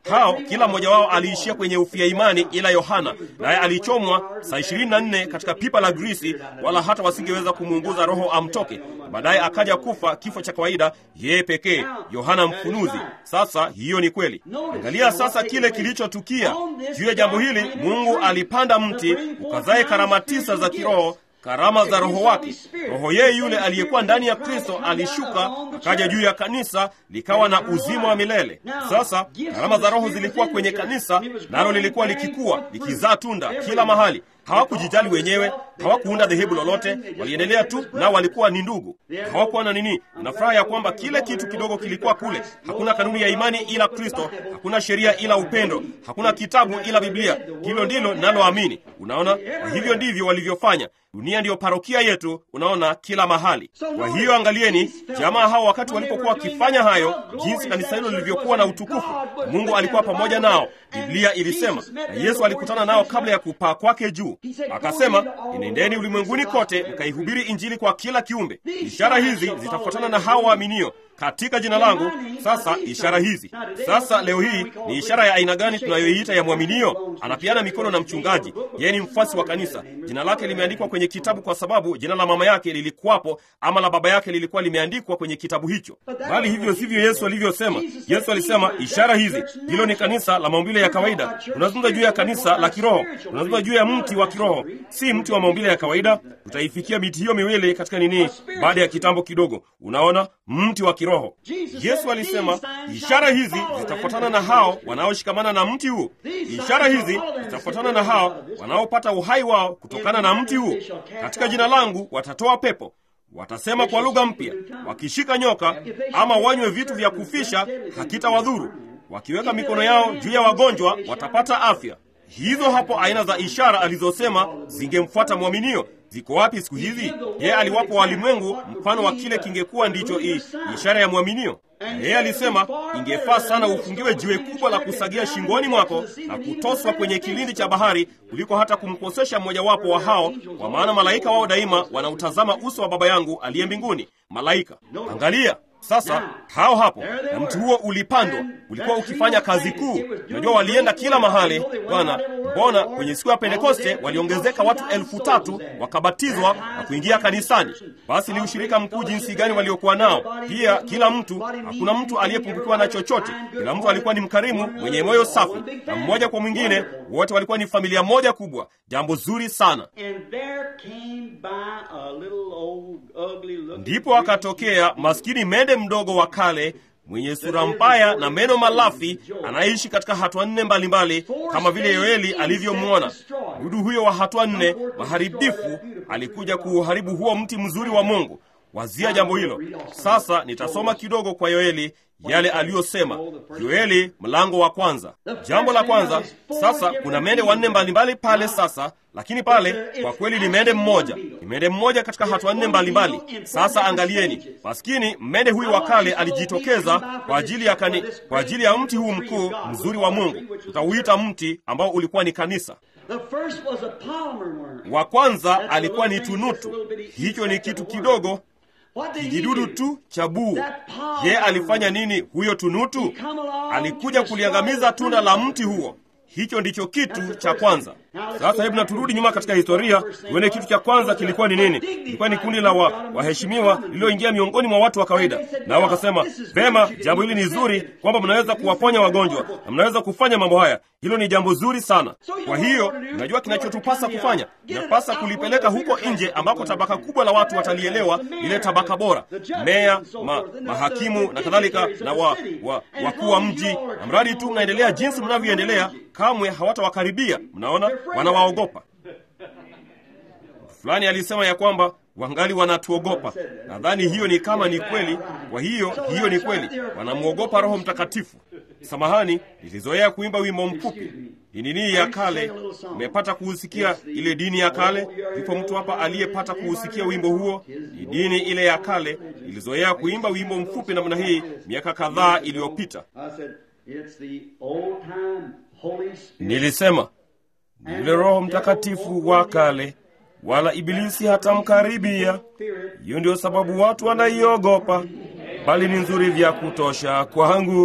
hao kila mmoja wao aliishia kwenye ufia imani ila yohana naye alichomwa saa ishirini na nne katika pipa la grisi wala hata wasingeweza kumuunguza roho amtoke baadaye akaja kufa kifo cha kawaida yeye pekee yohana mfunuzi sasa hiyo ni kweli angalia sasa kile kilichotukia juu ya jambo hili mungu alipanda mti ukazae karama tisa za kiroho karama za roho wake roho yeye yule aliyekuwa ndani ya kristo alishuka akaja juu ya kanisa likawa na uzima wa milele sasa karama za roho zilikuwa kwenye kanisa nalo lilikuwa likikua likizaa tunda kila mahali hawakujijali wenyewe hawakuunda dhehebu lolote waliendelea tu nao walikuwa ni ndugu hawakuwa na nini na furaha ya kwamba kile kitu kidogo kilikuwa kule hakuna kanuni ya imani ila kristo hakuna sheria ila upendo hakuna kitabu ila biblia hilo ndilo linaloamini unaona kwa hivyo ndivyo walivyofanya dunia ndiyo parokia yetu unaona kila mahali kwa hiyo angalieni jamaa hao wakati walipokuwa wakifanya hayo jinsi kanisa hilo lilivyokuwa na utukufu mungu alikuwa pamoja nao biblia ilisema na yesu alikutana nao kabla ya kupaa kwake juu akasema inendeni ulimwenguni kote mkaihubiri injili kwa kila kiumbe ishara hizi zitafuatana na hao waaminio katika jina langu sasa ishara hizi sasa leo hii ni ishara ya aina gani tunayoiita ya mwaminio anapiana mikono na mchungaji yeye ni mfasi wa kanisa jina lake limeandikwa kwenye kitabu kwa sababu jina la mama yake lilikuwapo ama la baba yake lilikuwa limeandikwa kwenye kitabu hicho bali hivyo sivyo yesu alivyosema yesu alisema ishara hizi hilo ni kanisa la maumbile ya kawaida tunazungumza juu ya kanisa la kiroho tunazungumza juu ya mti wa kiroho si mti wa maumbile ya kawaida tutaifikia miti hiyo miwili katika nini baada ya kitambo kidogo unaona mti wa kiroho yesu alisema ishara hizi zitafuatana na hao wanaoshikamana na mti huu ishara hizi zitafuatana na hao wanaopata uhai wao kutokana na mti huu katika jina langu watatoa pepo watasema kwa lugha mpya wakishika nyoka ama wanywe vitu vya kufisha hakitawadhuru wakiweka mikono yao juu ya wagonjwa watapata afya hizo hapo aina za ishara alizosema zingemfuata mwaminio ziko wapi siku hizi yeye aliwapo walimwengu mfano wa kile kingekuwa ndicho i, ishara ya mwaminio yeye alisema ingefaa sana ufungiwe jiwe kubwa la kusagia shingoni mwako na kutoswa kwenye kilindi cha bahari kuliko hata kumkosesha mmojawapo wa hao kwa maana malaika wao daima wanautazama uso wa baba yangu aliye mbinguni malaika angalia sasa hao hapo na mti huo ulipandwa ulikuwa ukifanya kazi kuu unajua walienda kila mahali bwana mbona kwenye siku ya pentekoste waliongezeka watu elfu tatu wakabatizwa na kuingia kanisani basi ni ushirika mkuu jinsi gani waliokuwa nao pia kila mtu hakuna mtu aliyepungukiwa na chochote kila mtu alikuwa ni mkarimu mwenye moyo safi na mmoja kwa mwingine wote walikuwa ni familia moja kubwa jambo zuri sana ndipo akatokea maskini mende mdogo wa kale mwenye sura mbaya na meno malafi anaishi katika hatua nne mbalimbali kama vile yoeli alivyomwona dudu huyo wa hatua nne maharibifu alikuja kuuharibu huo mti mzuri wa mungu wazia jambo hilo sasa nitasoma kidogo kwa yoeli yale aliyosema yoeli mlango wa kwanza jambo la kwanza sasa kuna mende wanne mbalimbali pale sasa lakini pale kwa kweli ni mende mmoja ni mende mmoja katika hatua nne mbalimbali sasa angalieni maskini mmende huyu wa kale alijitokeza kwa ajili ya kani, kwa ajili ya mti huu mkuu mzuri wa mungu tutauita mti ambao ulikuwa ni kanisa wa kwanza alikuwa ni tunutu hicho ni kitu kidogo kijidudu tu cha buu ye alifanya nini huyo tunutu alikuja kuliangamiza tunda la mti huo hicho ndicho kitu cha kwanza sasa hebu naturudi nyuma katika historia tuone kitu cha kwanza kilikuwa ni nini ilikuwa ni kundi la waheshimiwa wa lililoingia miongoni mwa watu wa kawaida nao wakasema vema jambo hili ni zuri kwamba mnaweza kuwaponya wagonjwa na mnaweza kufanya mambo haya hilo ni jambo zuri sana kwa hiyo unajua kinachotupasa kufanya inapasa kulipeleka huko nje ambako tabaka kubwa la watu watalielewa ile tabaka bora meya ma, mahakimu na kadhalika na wa, wa, wakuu wa mji na mradi tu mnaendelea jinsi mnavyoendelea kamwe hawatawakaribia mnaona wanawaogopa fulani alisema ya kwamba wangali wanatuogopa nadhani hiyo ni kama ni kweli kwa hiyo hiyo ni kweli wanamwogopa roho mtakatifu samahani nilizoea kuimba wimbo mfupi dinini ya kale umepata kuhusikia ile dini ya kale yupo mtu hapa aliyepata kuhusikia wimbo huo ni dini ile ya kale ilizoea kuimba wimbo mfupi namna hii miaka kadhaa iliyopita nilisema ni yule roho mtakatifu wa kale wala ibilisi hatamkaribia hiyo ndio sababu watu wanaiogopa bali ni nzuri vya kutosha kwangu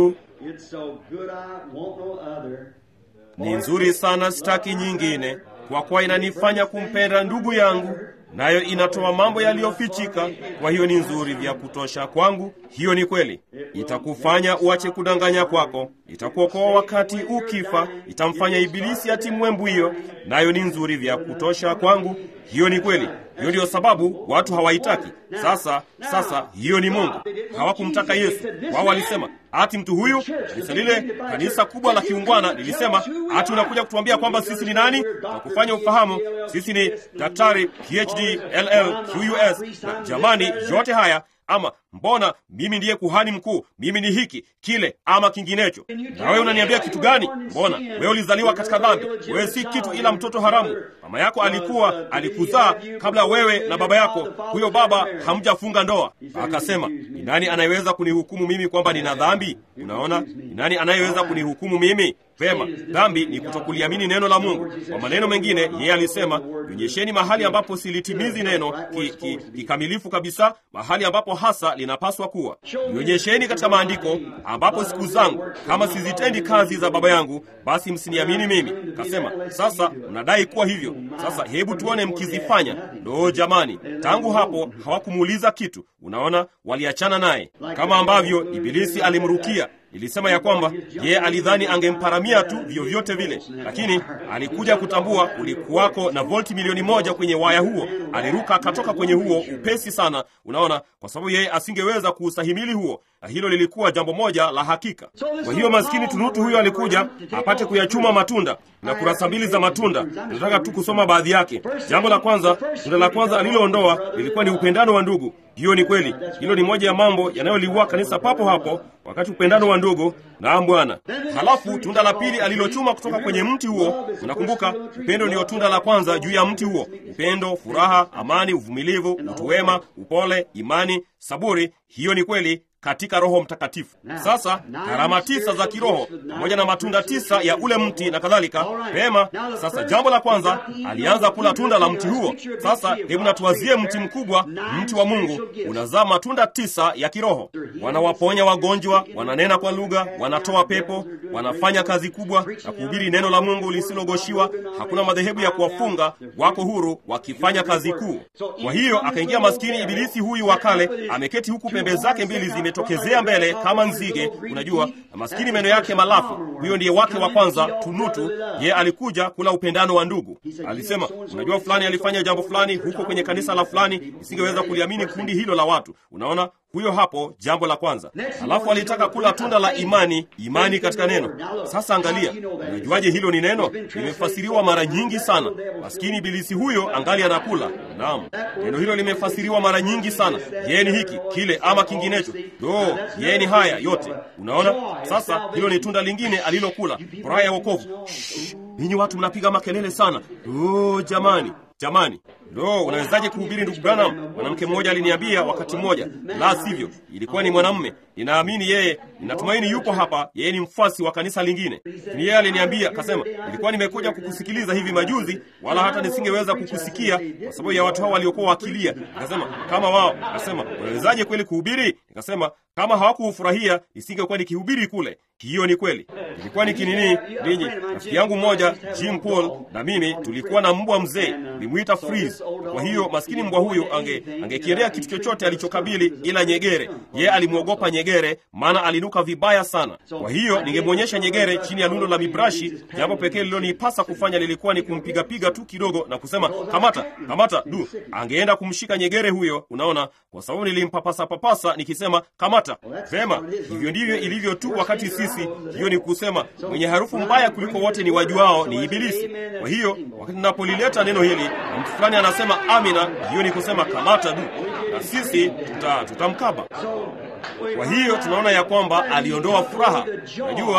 It's so good I want no other. ni nzuri sana, sitaki nyingine, kwa kuwa inanifanya kumpenda ndugu yangu, nayo inatoa mambo yaliyofichika. Kwa hiyo ni nzuri vya kutosha kwangu. Hiyo ni kweli, itakufanya uache kudanganya kwako, itakuokoa wakati ukifa, itamfanya ibilisi atimwe mbwio, nayo ni nzuri vya kutosha kwangu. Hiyo ni kweli. Hiyo ndiyo sababu watu hawaitaki. Sasa sasa, hiyo ni Mungu. Hawakumtaka Yesu. Wao walisema ati mtu huyu, kanisa lile, kanisa kubwa la kiungwana lilisema ati unakuja kutuambia kwamba sisi ni nani na kufanya ufahamu sisi ni daktari PhD LL QUS. Na jamani, yote haya ama mbona mimi ndiye kuhani mkuu, mimi ni hiki kile ama kinginecho. Na wewe unaniambia kitu gani? Mbona wewe ulizaliwa katika dhambi? Wewe si kitu ila mtoto haramu. Mama yako alikuwa alikuzaa kabla wewe na baba yako, huyo baba hamjafunga ndoa. Akasema, ni nani anayeweza kunihukumu mimi kwamba nina dhambi? Unaona, ni nani anayeweza kunihukumu mimi? Vema, dhambi ni kutokuliamini neno la Mungu. Kwa maneno mengine, yeye alisema, nionyesheni mahali ambapo silitimizi neno kikamilifu ki, ki kabisa, mahali ambapo hasa linapaswa kuwa. Nionyesheni katika maandiko ambapo siku zangu kama sizitendi kazi za Baba yangu, basi msiniamini mimi. Kasema, sasa mnadai kuwa hivyo. Sasa hebu tuone mkizifanya. Ndo jamani, tangu hapo hawakumuuliza kitu. Unaona, waliachana naye kama ambavyo Ibilisi alimrukia Nilisema ya kwamba yeye alidhani angemparamia tu vyovyote vile, lakini alikuja kutambua kulikuwako na volti milioni moja kwenye waya huo. Aliruka akatoka kwenye huo upesi sana, unaona, kwa sababu yeye asingeweza kuustahimili huo, na hilo lilikuwa jambo moja la hakika. Kwa hiyo maskini tunutu huyo alikuja apate kuyachuma matunda na kurasa mbili za matunda. Nataka tu kusoma baadhi yake. Jambo la kwanza, tunda la kwanza aliloondoa lilikuwa ni upendano wa ndugu. Hiyo ni kweli, hilo ni moja ya mambo yanayoliua kanisa papo hapo, wakati upendano wa ndugu. Naam Bwana. Halafu tunda la pili alilochuma kutoka kwenye mti huo, unakumbuka, upendo ndiyo tunda la kwanza juu ya mti huo: upendo, furaha, amani, uvumilivu, utu wema, upole, imani, saburi. Hiyo ni kweli katika Roho Mtakatifu. Sasa karama tisa za kiroho pamoja na matunda tisa ya ule mti na kadhalika. Pema. Sasa jambo la kwanza, alianza kula tunda la mti huo. Sasa hebu natuwazie mti mkubwa, mti wa Mungu unazaa matunda tisa ya kiroho. Wanawaponya wagonjwa, wananena kwa lugha, wanatoa pepo, wanafanya kazi kubwa na kuhubiri neno la Mungu lisilogoshiwa. Hakuna madhehebu ya kuwafunga, wako huru wakifanya kazi kuu. Kwa hiyo akaingia maskini ibilisi huyu wa kale, ameketi huku pembe zake mbili zime tokezea mbele kama nzige, unajua, na maskini meno yake malafu. Huyo ndiye wake wa kwanza tunutu. Ye alikuja kula upendano wa ndugu. Alisema, unajua, fulani alifanya jambo fulani huko kwenye kanisa la fulani, isingeweza kuliamini kundi hilo la watu. Unaona, huyo hapo, jambo la kwanza. Alafu alitaka kula tunda la imani, imani katika neno. Sasa angalia, unajuaje hilo ni neno? Limefasiriwa mara nyingi sana. Maskini ibilisi huyo angali anakula. Naam, neno hilo limefasiriwa mara nyingi sana. Yeye ni hiki kile ama kinginecho. Do, yeye ni haya yote. Unaona, sasa hilo ni tunda lingine alilokula, furaha ya wokovu. Ninyi watu mnapiga makelele sana. Do, jamani, jamani Lo, unawezaje kuhubiri ndugu Branham? Mwanamke mmoja aliniambia wakati mmoja, la sivyo, ilikuwa ni mwanamume. Ninaamini yeye, ninatumaini yupo hapa, yeye ni mfuasi wa kanisa lingine. Ni yeye aliniambia, akasema, nilikuwa nimekuja kukusikiliza hivi majuzi, wala hata nisingeweza kukusikia kwa sababu ya watu hao waliokuwa wakilia. Nikasema kama wao, akasema unawezaje kweli kuhubiri? Nikasema kama hawakufurahia nisingekuwa nikihubiri kule. Hiyo ni kweli, ilikuwa ni kinini. Ninyi rafiki yangu mmoja Jim Paul na mimi tulikuwa na mbwa mzee, nilimwita Freeze. Kwa hiyo maskini mbwa huyo ange angekiendea kitu chochote alichokabili ila nyegere. Ye alimwogopa nyegere, maana alinuka vibaya sana. Kwa hiyo ningemwonyesha nyegere chini ya lundo la mibrashi. Jambo pekee lililonipasa kufanya lilikuwa ni kumpigapiga tu kidogo na kusema kamata, kamata. Du, angeenda kumshika nyegere huyo, unaona, kwa sababu nilimpapasa papasa nikisema kamata. Vema, hivyo ndivyo ilivyo tu wakati sisi. Hiyo ni kusema mwenye harufu mbaya kuliko wote ni wajuao ni Ibilisi. Kwa hiyo wakati ninapolileta neno hili na mtu fulani anasema amina, hiyo ni kusema kamata du, na sisi tutamkaba. Tuta kwa hiyo tunaona ya kwamba aliondoa furaha, unajua,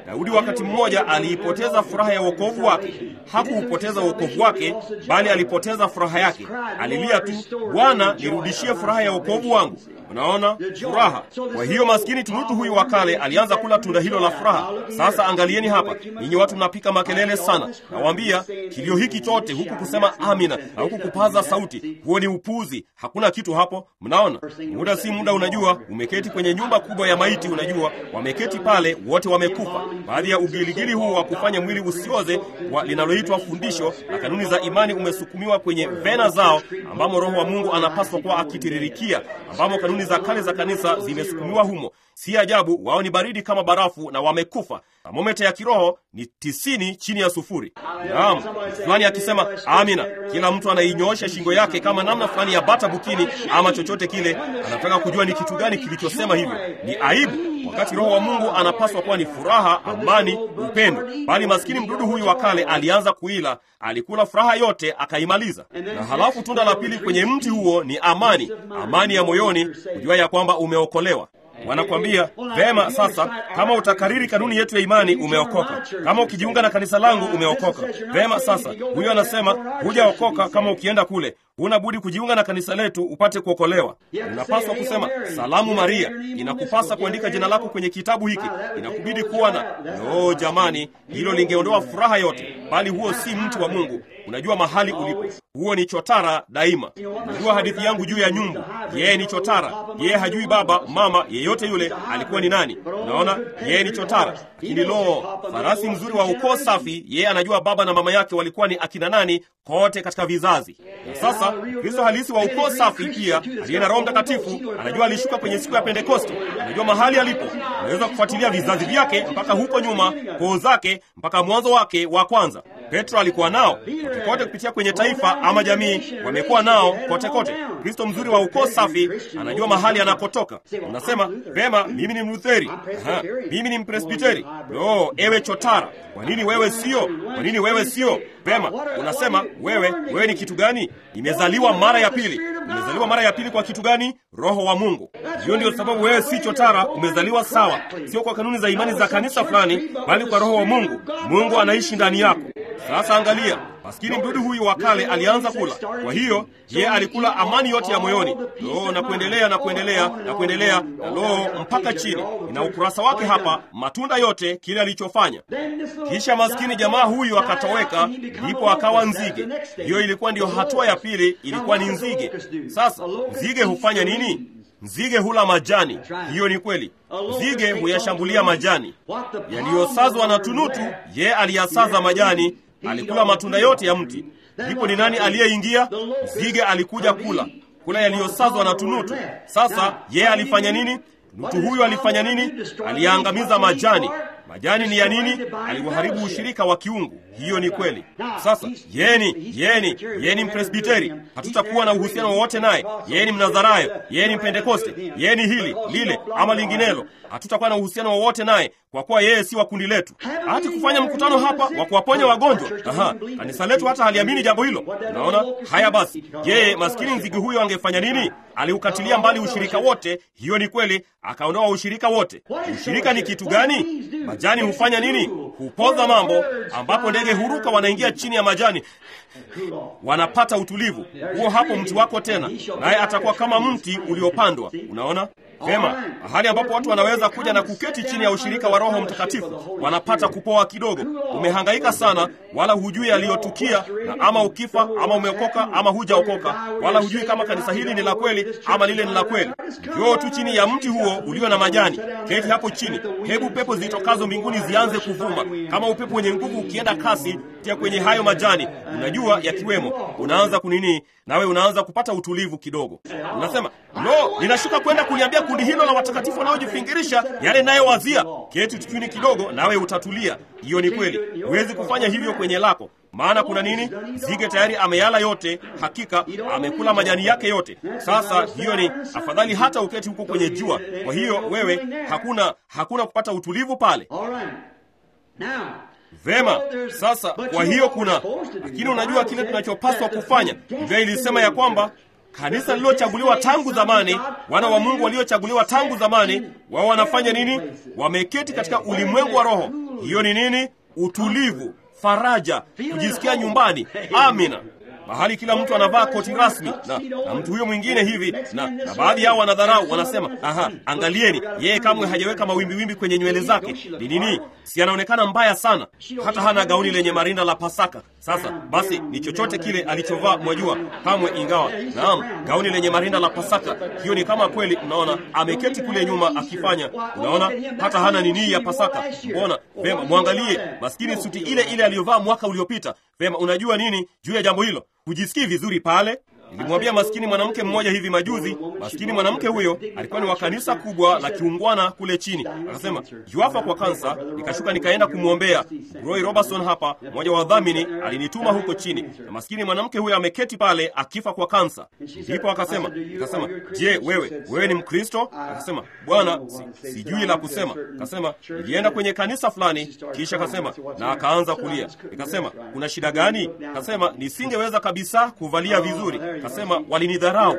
Daudi wakati mmoja aliipoteza furaha ya wokovu wake. Hakuupoteza wokovu wake, bali alipoteza furaha yake. Alilia tu, Bwana, nirudishie furaha ya wokovu wangu. Unaona, furaha. Kwa hiyo maskini tunutu huyu wa kale alianza kula tunda hilo la furaha. Sasa angalieni hapa, ninyi watu mnapika makelele sana. Nawaambia kilio hiki chote, huku kusema amina na huku kupaza sauti, huo ni upuzi. Hakuna kitu hapo. Mnaona, muda si muda, unajua, umeketi kwenye nyumba kubwa ya maiti, unajua, wameketi pale wote wamekufa. Baadhi ya ugiligili huu wa kufanya mwili usioze wa linaloitwa fundisho na kanuni za imani umesukumiwa kwenye vena zao, ambamo Roho wa Mungu anapaswa kuwa akitiririkia, ambamo kanuni za kale za kanisa zimesukumiwa humo. Si ajabu wao ni baridi kama barafu na wamekufa. Thamometa ya kiroho ni tisini chini ya sufuri. Naam, fulani akisema amina, kila mtu anainyoosha shingo yake kama namna fulani ya bata bukini ama chochote kile. Anataka kujua ni kitu gani kilichosema hivyo. Ni aibu, wakati Roho wa Mungu anapaswa kuwa ni furaha, amani, upendo. Bali maskini mdudu huyu wa kale alianza kuila, alikula furaha yote akaimaliza. Na halafu tunda la pili kwenye mti huo ni amani, amani ya moyoni, kujua ya kwamba umeokolewa. Wanakwambia vema, sasa kama utakariri kanuni yetu ya imani umeokoka. Kama ukijiunga na kanisa langu umeokoka. Vema, sasa huyo anasema hujaokoka kama ukienda kule. Huna budi kujiunga na kanisa letu upate kuokolewa. Unapaswa kusema salamu Maria. Inakupasa kuandika jina lako kwenye kitabu hiki. Inakubidi kuwa na no. Jamani, hilo lingeondoa furaha yote, bali huo si mtu wa Mungu. Unajua mahali ulipo, huo ni chotara daima. Unajua hadithi yangu juu ya nyumbu. Yeye ni chotara, yeye hajui baba mama yeyote yule alikuwa ni nani. Unaona, yeye ni chotara. Lakini lo, farasi mzuri wa ukoo safi, yeye anajua baba na mama yake walikuwa ni akina nani kote katika vizazi. Na sasa Kristo halisi wa ukoo safi pia aliye na Roho Mtakatifu anajua alishuka kwenye siku ya Pentekoste, anajua mahali alipo. Anaweza kufuatilia vizazi vyake mpaka huko nyuma, koo zake mpaka mwanzo wake wa kwanza. Petro alikuwa nao kote kote, kupitia kwenye taifa ama jamii, wamekuwa nao kote kote. Kristo mzuri wa ukoo safi anajua mahali anakotoka. Unasema vema, mimi ni Mlutheri, aha, mimi ni Mpresbiteri. Lo, ewe chotara, kwa nini wewe sio? Kwa nini wewe sio? Vema, unasema wewe, wewe ni kitu gani? Nimezaliwa mara ya pili. Umezaliwa mara ya pili kwa kitu gani? Roho wa Mungu. Hiyo ndio sababu wewe si chotara, umezaliwa sawa, sio kwa kanuni za imani za kanisa fulani, bali kwa Roho wa Mungu. Mungu anaishi ndani yako. Sasa angalia, maskini mdudu huyu wa kale alianza kula. Kwa hiyo je, alikula amani yote ya moyoni, lo, na kuendelea na kuendelea na kuendelea na lo, mpaka chini. Ina ukurasa wake hapa, matunda yote kile alichofanya. Kisha maskini jamaa huyu akatoweka, ndipo akawa nzige. Hiyo ilikuwa ndiyo hatua ya pili, ilikuwa ni nzige. Sasa nzige hufanya nini? Nzige hula majani. Hiyo ni kweli. Nzige huyashambulia majani yaliyosazwa na tunutu. Ye aliyasaza majani, alikula matunda yote ya mti. Ndipo ni nani aliyeingia? Nzige alikuja kula kula yaliyosazwa na tunutu. Sasa ye alifanya nini? Tunutu huyu alifanya nini? Aliyaangamiza majani. Majani ni ya nini? Aliwaharibu ushirika wa kiungu. Hiyo ni kweli. Sasa yeni yeni yeni Mpresbiteri, hatutakuwa na uhusiano wowote naye. Yeni Mnazarayo, yeni Mpentekoste, yeni hili lile ama linginelo, hatutakuwa na uhusiano wowote naye, kwa kuwa yeye si wa kundi letu. Hati kufanya mkutano hapa wa kuwaponya wagonjwa. Aha, kanisa letu hata haliamini jambo hilo. Unaona haya? Basi yeye maskini nzige huyo angefanya nini? Aliukatilia mbali ushirika wote. Hiyo ni kweli, akaondoa ushirika wote. Ushirika ni kitu gani? Majani hufanya nini? Hupoza mambo, ambapo ndege huruka, wanaingia chini ya majani, wanapata utulivu. Huo hapo mti wako tena, naye atakuwa kama mti uliopandwa. Unaona vema, mahali ambapo watu wanaweza kuja na kuketi chini ya ushirika wa Roho Mtakatifu, wanapata kupoa kidogo. Umehangaika sana, wala hujui yaliyotukia, na ama ukifa ama umeokoka ama hujaokoka, wala hujui kama kanisa hili ni la kweli ama lile ni la kweli. Njoo tu chini ya mti huo ulio na majani, keti hapo chini. Hebu pepo zitokazo mbinguni zianze kuvuma kama upepo wenye nguvu ukienda kasi tia kwenye hayo majani, unajua yakiwemo, unaanza kunini, nawe unaanza kupata utulivu kidogo. Unasema no, ninashuka kwenda kuliambia kundi hilo la watakatifu wanaojifingirisha yale nayowazia. Keti tukini kidogo, nawe utatulia. Hiyo ni kweli, huwezi kufanya hivyo kwenye lako maana kuna nini? Nzige tayari ameyala yote, hakika amekula majani yake yote. Sasa hiyo ni afadhali hata uketi huko kwenye jua. Kwa hiyo wewe, hakuna hakuna kupata utulivu pale. Vema, sasa kwa hiyo kuna lakini, unajua kile tunachopaswa kufanya. Biblia ilisema ya kwamba kanisa lililochaguliwa tangu zamani, wana wa Mungu waliochaguliwa tangu zamani, wao wanafanya nini? Wameketi katika ulimwengu wa roho. hiyo ni nini utulivu faraja kujisikia nyumbani amina mahali kila mtu anavaa koti rasmi na, na mtu huyo mwingine hivi na, na baadhi yao wanadharau wanasema aha angalieni yeye kamwe hajaweka mawimbiwimbi kwenye nywele zake ni nini si anaonekana mbaya sana hata hana gauni lenye marinda la pasaka sasa basi ni chochote kile alichovaa mwajua kamwe ingawa naam gauni lenye marinda la pasaka hiyo ni kama kweli unaona ameketi kule nyuma akifanya unaona hata hana nini ya pasaka mbona vema mwangalie maskini suti ile ile aliyovaa mwaka uliopita vema unajua nini juu ya jambo hilo hujisikii vizuri pale nilimwambia maskini mwanamke mmoja hivi majuzi maskini mwanamke huyo alikuwa ni wa kanisa kubwa la kiungwana kule chini akasema yuafa kwa kansa nikashuka nikaenda kumwombea roy robertson hapa mmoja wa wadhamini alinituma huko chini na maskini mwanamke huyo ameketi pale akifa kwa kansa ndipo akasema akasema je wewe wewe ni mkristo akasema bwana si, sijui la kusema akasema nilienda kwenye kanisa fulani kisha akasema na akaanza kulia nikasema kuna shida gani akasema nisingeweza kabisa kuvalia vizuri kasema walinidharau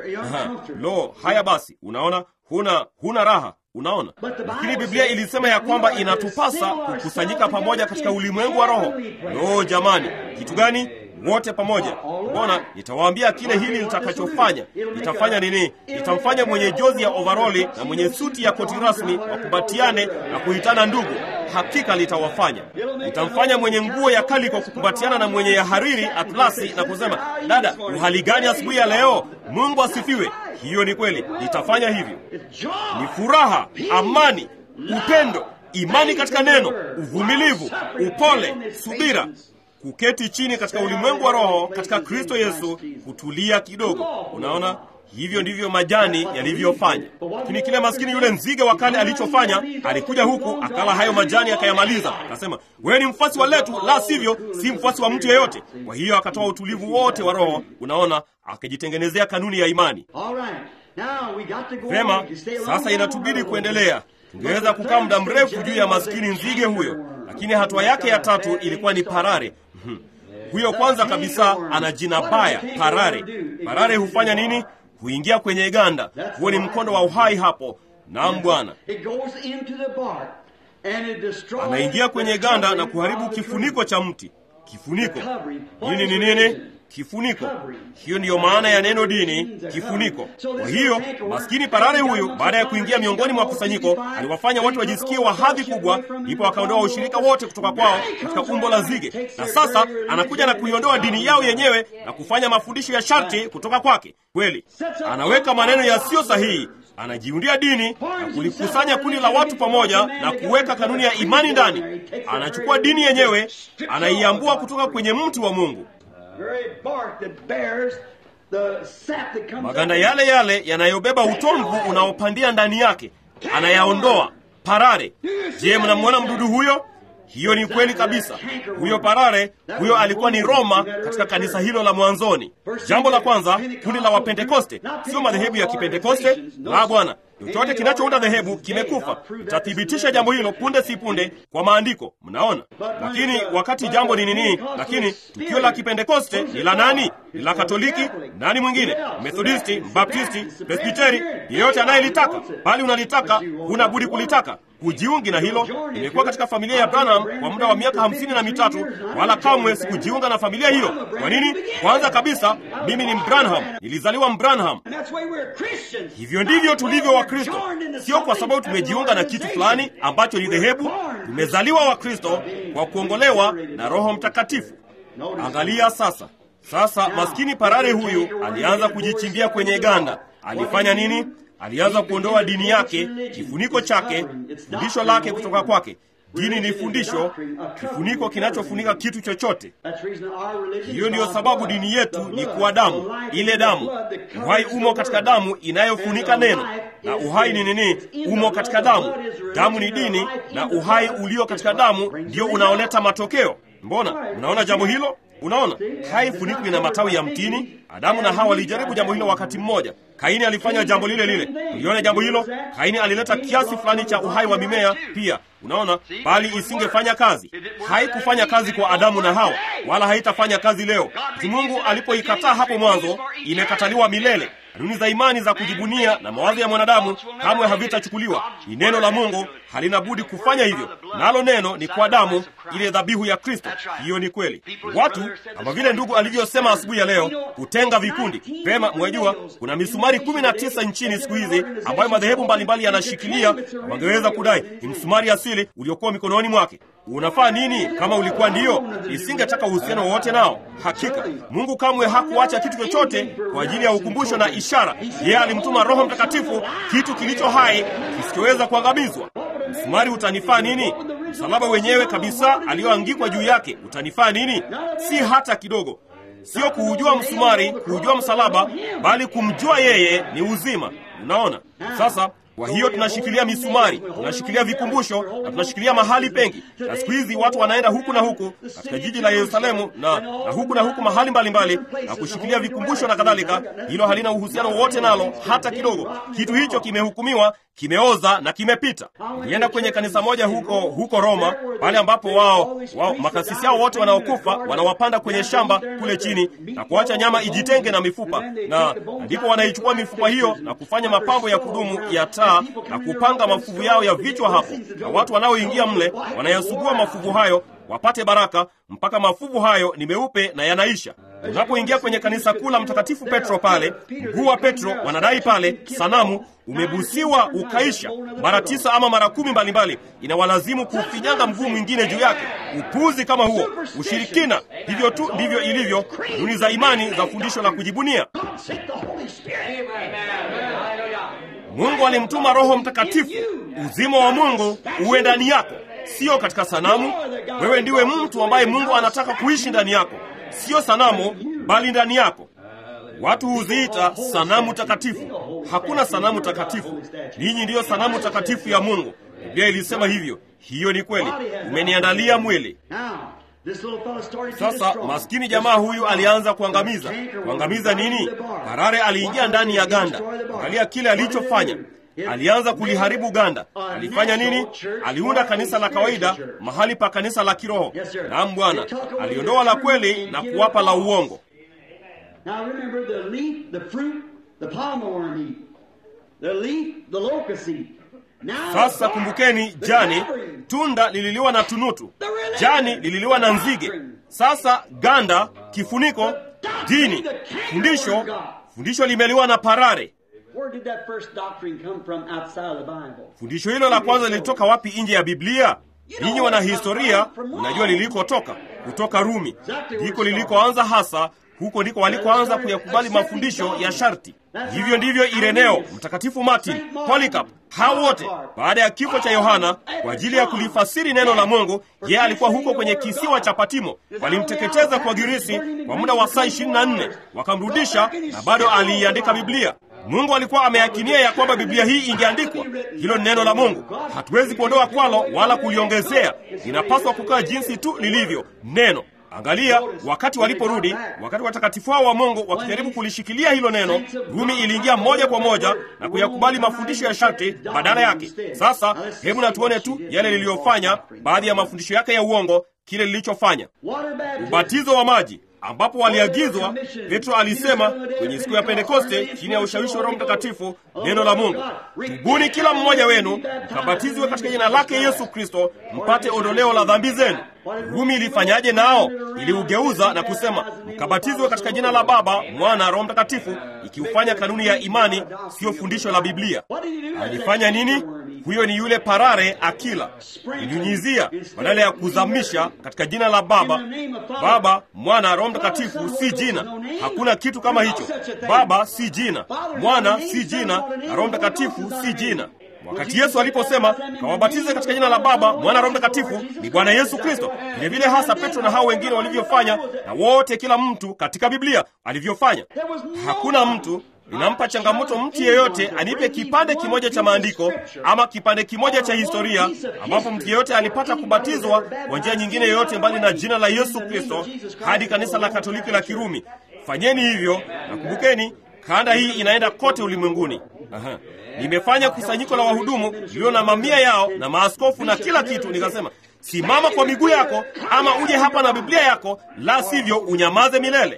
lo haya basi unaona huna huna raha unaona lakini biblia ilisema ya kwamba inatupasa kukusanyika pamoja katika ulimwengu wa roho lo jamani kitu gani wote pamoja mbona nitawaambia kile hili litakachofanya nitafanya nini nitamfanya mwenye jozi ya ovaroli na mwenye suti ya koti rasmi wakumbatiane na kuitana ndugu hakika litawafanya nitamfanya mwenye nguo ya kali kwa kukumbatiana na mwenye ya hariri atlasi na kusema dada uhali gani asubuhi ya leo mungu asifiwe hiyo ni kweli nitafanya hivyo ni furaha amani upendo imani katika neno uvumilivu upole subira kuketi chini katika ulimwengu wa roho katika kristo yesu kutulia kidogo unaona hivyo ndivyo majani yalivyofanya lakini kile maskini yule nzige wa kale alichofanya alikuja huku akala hayo majani akayamaliza akasema wewe ni mfuasi wa letu la sivyo si mfuasi wa mtu yeyote kwa hiyo akatoa utulivu wote wa roho unaona akajitengenezea kanuni ya imani vema sasa inatubidi kuendelea tungeweza kukaa muda mrefu juu ya maskini nzige huyo lakini hatua yake ya tatu ilikuwa ni parare huyo kwanza kabisa ana jina baya parare parare hufanya nini huingia kwenye ganda huo ni mkondo wa uhai hapo naam bwana anaingia kwenye ganda na kuharibu kifuniko cha mti kifuniko nini ni nini kifuniko hiyo ndiyo maana ya neno dini kifuniko kwa hiyo maskini parare huyu baada ya kuingia miongoni mwa kusanyiko aliwafanya watu wajisikie wa hadhi kubwa ndipo akaondoa ushirika wote kutoka kwao katika umbo la zige na sasa anakuja na kuiondoa dini yao yenyewe na kufanya mafundisho ya sharti kutoka kwake kweli anaweka maneno yasiyo sahihi anajiundia dini na kulikusanya kundi la watu pamoja na kuweka kanuni ya imani ndani anachukua dini yenyewe anaiambua kutoka kwenye mti wa mungu maganda yale yale yanayobeba utomvu unaopandia ndani yake anayaondoa parare je mnamwona mdudu huyo hiyo ni kweli kabisa huyo parare huyo alikuwa ni roma katika kanisa hilo la mwanzoni jambo la kwanza kundi la wapentekoste sio madhehebu ya kipentekoste la bwana chochote kinachounda dhehebu kimekufa itathibitisha jambo hilo punde si punde kwa maandiko mnaona lakini wakati jambo ni nini lakini tukio la kipentekoste ni la nani ni la katoliki nani mwingine methodisti mbaptisti presbiteri yeyote anayelitaka bali unalitaka huna budi kulitaka kujiungi na hilo nimekuwa katika familia ya branham kwa muda wa miaka hamsini na mitatu wala kamwe sikujiunga na familia hiyo kwa nini kwanza kabisa mimi ni mbranham nilizaliwa mbranham hivyo ndivyo tulivyo wakristo sio kwa sababu tumejiunga na kitu fulani ambacho ni dhehebu tumezaliwa wakristo kwa kuongolewa na roho mtakatifu angalia sasa sasa maskini parare huyu alianza kujichimbia kwenye ganda alifanya nini alianza kuondoa dini yake kifuniko chake fundisho lake kutoka kwake dini ni fundisho kifuniko kinachofunika kitu chochote hiyo ndiyo sababu dini yetu ni kuwa damu ile damu uhai umo katika damu inayofunika neno na uhai ni nini umo katika damu damu ni dini na uhai ulio katika damu ndio unaoleta matokeo mbona unaona jambo hilo unaona haifunikwi na matawi ya mtini adamu na hawa walijaribu jambo hilo wakati mmoja kaini alifanya jambo lile lile uliona jambo hilo kaini alileta kiasi fulani cha uhai wa mimea pia unaona bali isingefanya kazi haikufanya kazi kwa adamu na hawa wala haitafanya kazi leo mungu alipoikataa hapo mwanzo imekataliwa milele kanuni za imani za kujibunia na mawazo ya mwanadamu kamwe havitachukuliwa. Ni neno la Mungu halina budi kufanya hivyo, nalo neno ni kwa damu, ile dhabihu ya Kristo. Hiyo ni kweli. Watu kama vile ndugu alivyosema asubuhi ya leo, kutenga vikundi pema. Mwajua kuna misumari kumi na tisa nchini siku hizi ambayo madhehebu mbalimbali yanashikilia, wangeweza kudai ni msumari asili uliokuwa mikononi mwake. Unafaa nini kama ulikuwa ndiyo? Isingetaka uhusiano wowote nao. Hakika Mungu kamwe hakuacha kitu chochote kwa ajili ya ukumbusho na ishara. Yeye alimtuma Roho Mtakatifu, kitu kilicho hai kisichoweza kuangamizwa. Msumari utanifaa nini? Msalaba wenyewe kabisa aliyoangikwa juu yake utanifaa nini? Si hata kidogo. Sio kuujua msumari, kuujua msalaba, bali kumjua yeye ni uzima. Unaona sasa kwa hiyo tunashikilia misumari, tunashikilia vikumbusho na tunashikilia mahali pengi. Na siku hizi watu wanaenda huku na huku katika jiji la Yerusalemu na, na huku na huku mahali mbalimbali mbali, na kushikilia vikumbusho na kadhalika. Hilo halina uhusiano wowote nalo hata kidogo. Kitu hicho kimehukumiwa, kimeoza na kimepita. Nienda kwenye kanisa moja huko huko Roma, pale ambapo wao, wao makasisi hao wote wanaokufa wanawapanda kwenye shamba kule chini na kuacha nyama ijitenge na mifupa, na ndipo wanaichukua mifupa hiyo na kufanya mapambo ya kudumu ya taa na kupanga mafuvu yao ya vichwa hapo, na watu wanaoingia mle wanayasugua mafuvu hayo wapate baraka, mpaka mafuvu hayo ni meupe na yanaisha. Unapoingia kwenye kanisa kuu la Mtakatifu Petro pale, mguu wa Petro wanadai pale sanamu umebusiwa ukaisha mara tisa ama mara kumi mbalimbali, inawalazimu kufinyanga mguu mwingine juu yake. Upuzi kama huo, ushirikina. Hivyo tu ndivyo ilivyo duni za imani za fundisho la kujibunia. Mungu alimtuma Roho Mtakatifu, uzima wa Mungu uwe ndani yako, sio katika sanamu. Wewe ndiwe mtu ambaye Mungu anataka kuishi ndani yako, sio sanamu, bali ndani yako. Watu huziita sanamu takatifu. Hakuna sanamu takatifu, ninyi ndiyo sanamu takatifu ya Mungu. Biblia ilisema hivyo. Hiyo ni kweli. Umeniandalia mwili. Sasa maskini jamaa huyu alianza kuangamiza. Kuangamiza nini? Harare aliingia ndani ya ganda. Angalia kile alichofanya. Alianza kuliharibu ganda. Alifanya nini? Aliunda kanisa la kawaida mahali pa kanisa la kiroho. Naam Bwana, aliondoa la kweli na kuwapa la uongo. Now remember the leaf, the fruit, the palmer worm eat. The leaf, the locust eat. Now Sasa kumbukeni, jani tunda lililiwa na tunutu, jani lililiwa na nzige. Sasa ganda, kifuniko, dini, fundisho, fundisho limeliwa na parare. Where did that first doctrine come from outside of the Bible? Fundisho hilo la kwanza lilitoka wapi nje ya Biblia? Ninyi wana historia, mnajua lilikotoka, kutoka Rumi. Ndiko lilikoanza hasa, huko ndiko walikoanza kuyakubali mafundisho ya sharti. Hivyo ndivyo Ireneo, Mtakatifu Martin, Polycarp, hao wote baada ya kifo cha Yohana kwa ajili ya kulifasiri neno la Mungu. Yeye alikuwa huko kwenye kisiwa cha Patimo, walimteketeza kwa girisi kwa muda wa saa 24 wakamrudisha, na bado aliiandika Biblia. Mungu alikuwa ameakinia ya kwamba Biblia hii ingeandikwa. Hilo ni neno la Mungu, hatuwezi kuondoa kwalo wala kuliongezea. Linapaswa kukaa jinsi tu lilivyo neno. Angalia, wakati waliporudi, wakati watakatifu hao wa Mungu wakijaribu kulishikilia hilo neno, Rumi iliingia moja kwa moja na kuyakubali mafundisho ya sharti badala yake. Sasa hebu na tuone tu yale liliyofanya, baadhi ya mafundisho yake ya uongo, kile lilichofanya. Water baptism. Ubatizo wa maji ambapo waliagizwa. Petro alisema kwenye siku ya Pentekoste chini ya ushawishi wa Roho Mtakatifu, neno la Mungu, tubuni kila mmoja wenu mkabatizwe katika jina lake Yesu Kristo mpate ondoleo la dhambi zenu. Rumi ilifanyaje nao? Iliugeuza na kusema mkabatizwe katika jina la Baba, Mwana, Roho Mtakatifu, ikiufanya kanuni ya imani, siyo fundisho la Biblia. What did he do? Alifanya nini? Huyo ni yule parare akila, ilinyunyizia badala ya kuzamisha katika jina la Baba. Baba, Mwana, Roho Mtakatifu si jina, hakuna kitu kama hicho. Baba si jina, Mwana si jina, na Roho Mtakatifu si jina. Wakati Yesu aliposema kawabatize katika jina la Baba, Mwana, Roho Mtakatifu, ni Bwana Yesu Kristo. Vilevile hasa Petro na hao wengine walivyofanya, na wote, kila mtu katika Biblia alivyofanya. Hakuna mtu Ninampa changamoto mtu yeyote anipe kipande kimoja cha maandiko ama kipande kimoja cha historia ambapo mtu yeyote alipata kubatizwa kwa njia nyingine yoyote mbali na jina la Yesu Kristo hadi kanisa la Katoliki la Kirumi. Fanyeni hivyo na kumbukeni, kanda hii inaenda kote ulimwenguni. Aha. Nimefanya kusanyiko la wahudumu lililo na mamia yao na maaskofu na kila kitu, nikasema simama kwa miguu yako, ama uje hapa na Biblia yako, la sivyo unyamaze milele.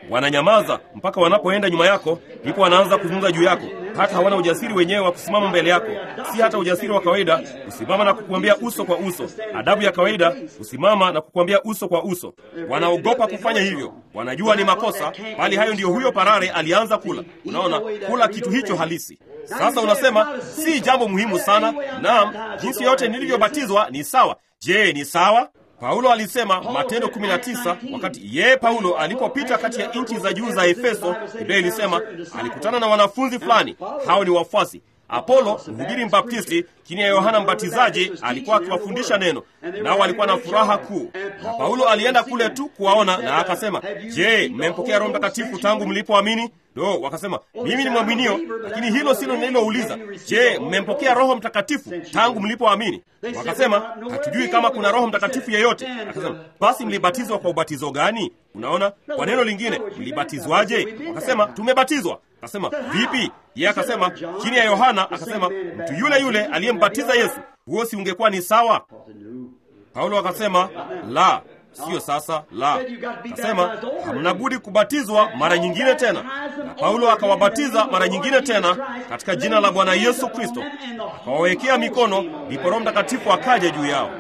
wananyamaza mpaka wanapoenda nyuma yako, ndipo wanaanza kuzungumza juu yako. Hata hawana ujasiri wenyewe wa kusimama mbele yako, si hata ujasiri wa kawaida kusimama na kukuambia uso kwa uso. Adabu ya kawaida kusimama na kukuambia uso kwa uso. Wanaogopa kufanya hivyo, wanajua ni makosa, bali hayo ndiyo huyo parare alianza kula. Unaona, kula kitu hicho halisi. Sasa unasema si jambo muhimu sana. Naam, jinsi yote nilivyobatizwa ni sawa. Je, ni sawa? Paulo alisema Matendo 19 wakati yeye Paulo alipopita kati ya nchi za juu za Efeso, Biblia ilisema alikutana na wanafunzi fulani, hao ni wafuasi. Apolo mhubiri mbaptisti chini ya Yohana Mbatizaji alikuwa akiwafundisha neno, nao walikuwa na furaha kuu. Na Paulo alienda kule tu kuwaona, na akasema, je, mmempokea Roho Mtakatifu tangu mlipoamini? Do, wakasema mimi ni mwaminio, lakini hilo silo nililouliza. Je, mmempokea Roho Mtakatifu tangu mlipoamini? Wakasema hatujui kama kuna Roho Mtakatifu yeyote. Akasema basi mlibatizwa kwa ubatizo gani? Unaona, kwa neno lingine, mlibatizwaje? Wakasema tumebatizwa. Akasema vipi? Yeye akasema chini ya Yohana, akasema mtu yule yule aliyembatiza Yesu. Huo si ungekuwa ni sawa? Paulo akasema la, siyo sasa. La, akasema hamna budi kubatizwa mara nyingine tena, na Paulo akawabatiza mara nyingine tena katika jina la Bwana Yesu Kristo, akawawekea mikono, ndipo Roho Mtakatifu akaja juu yao.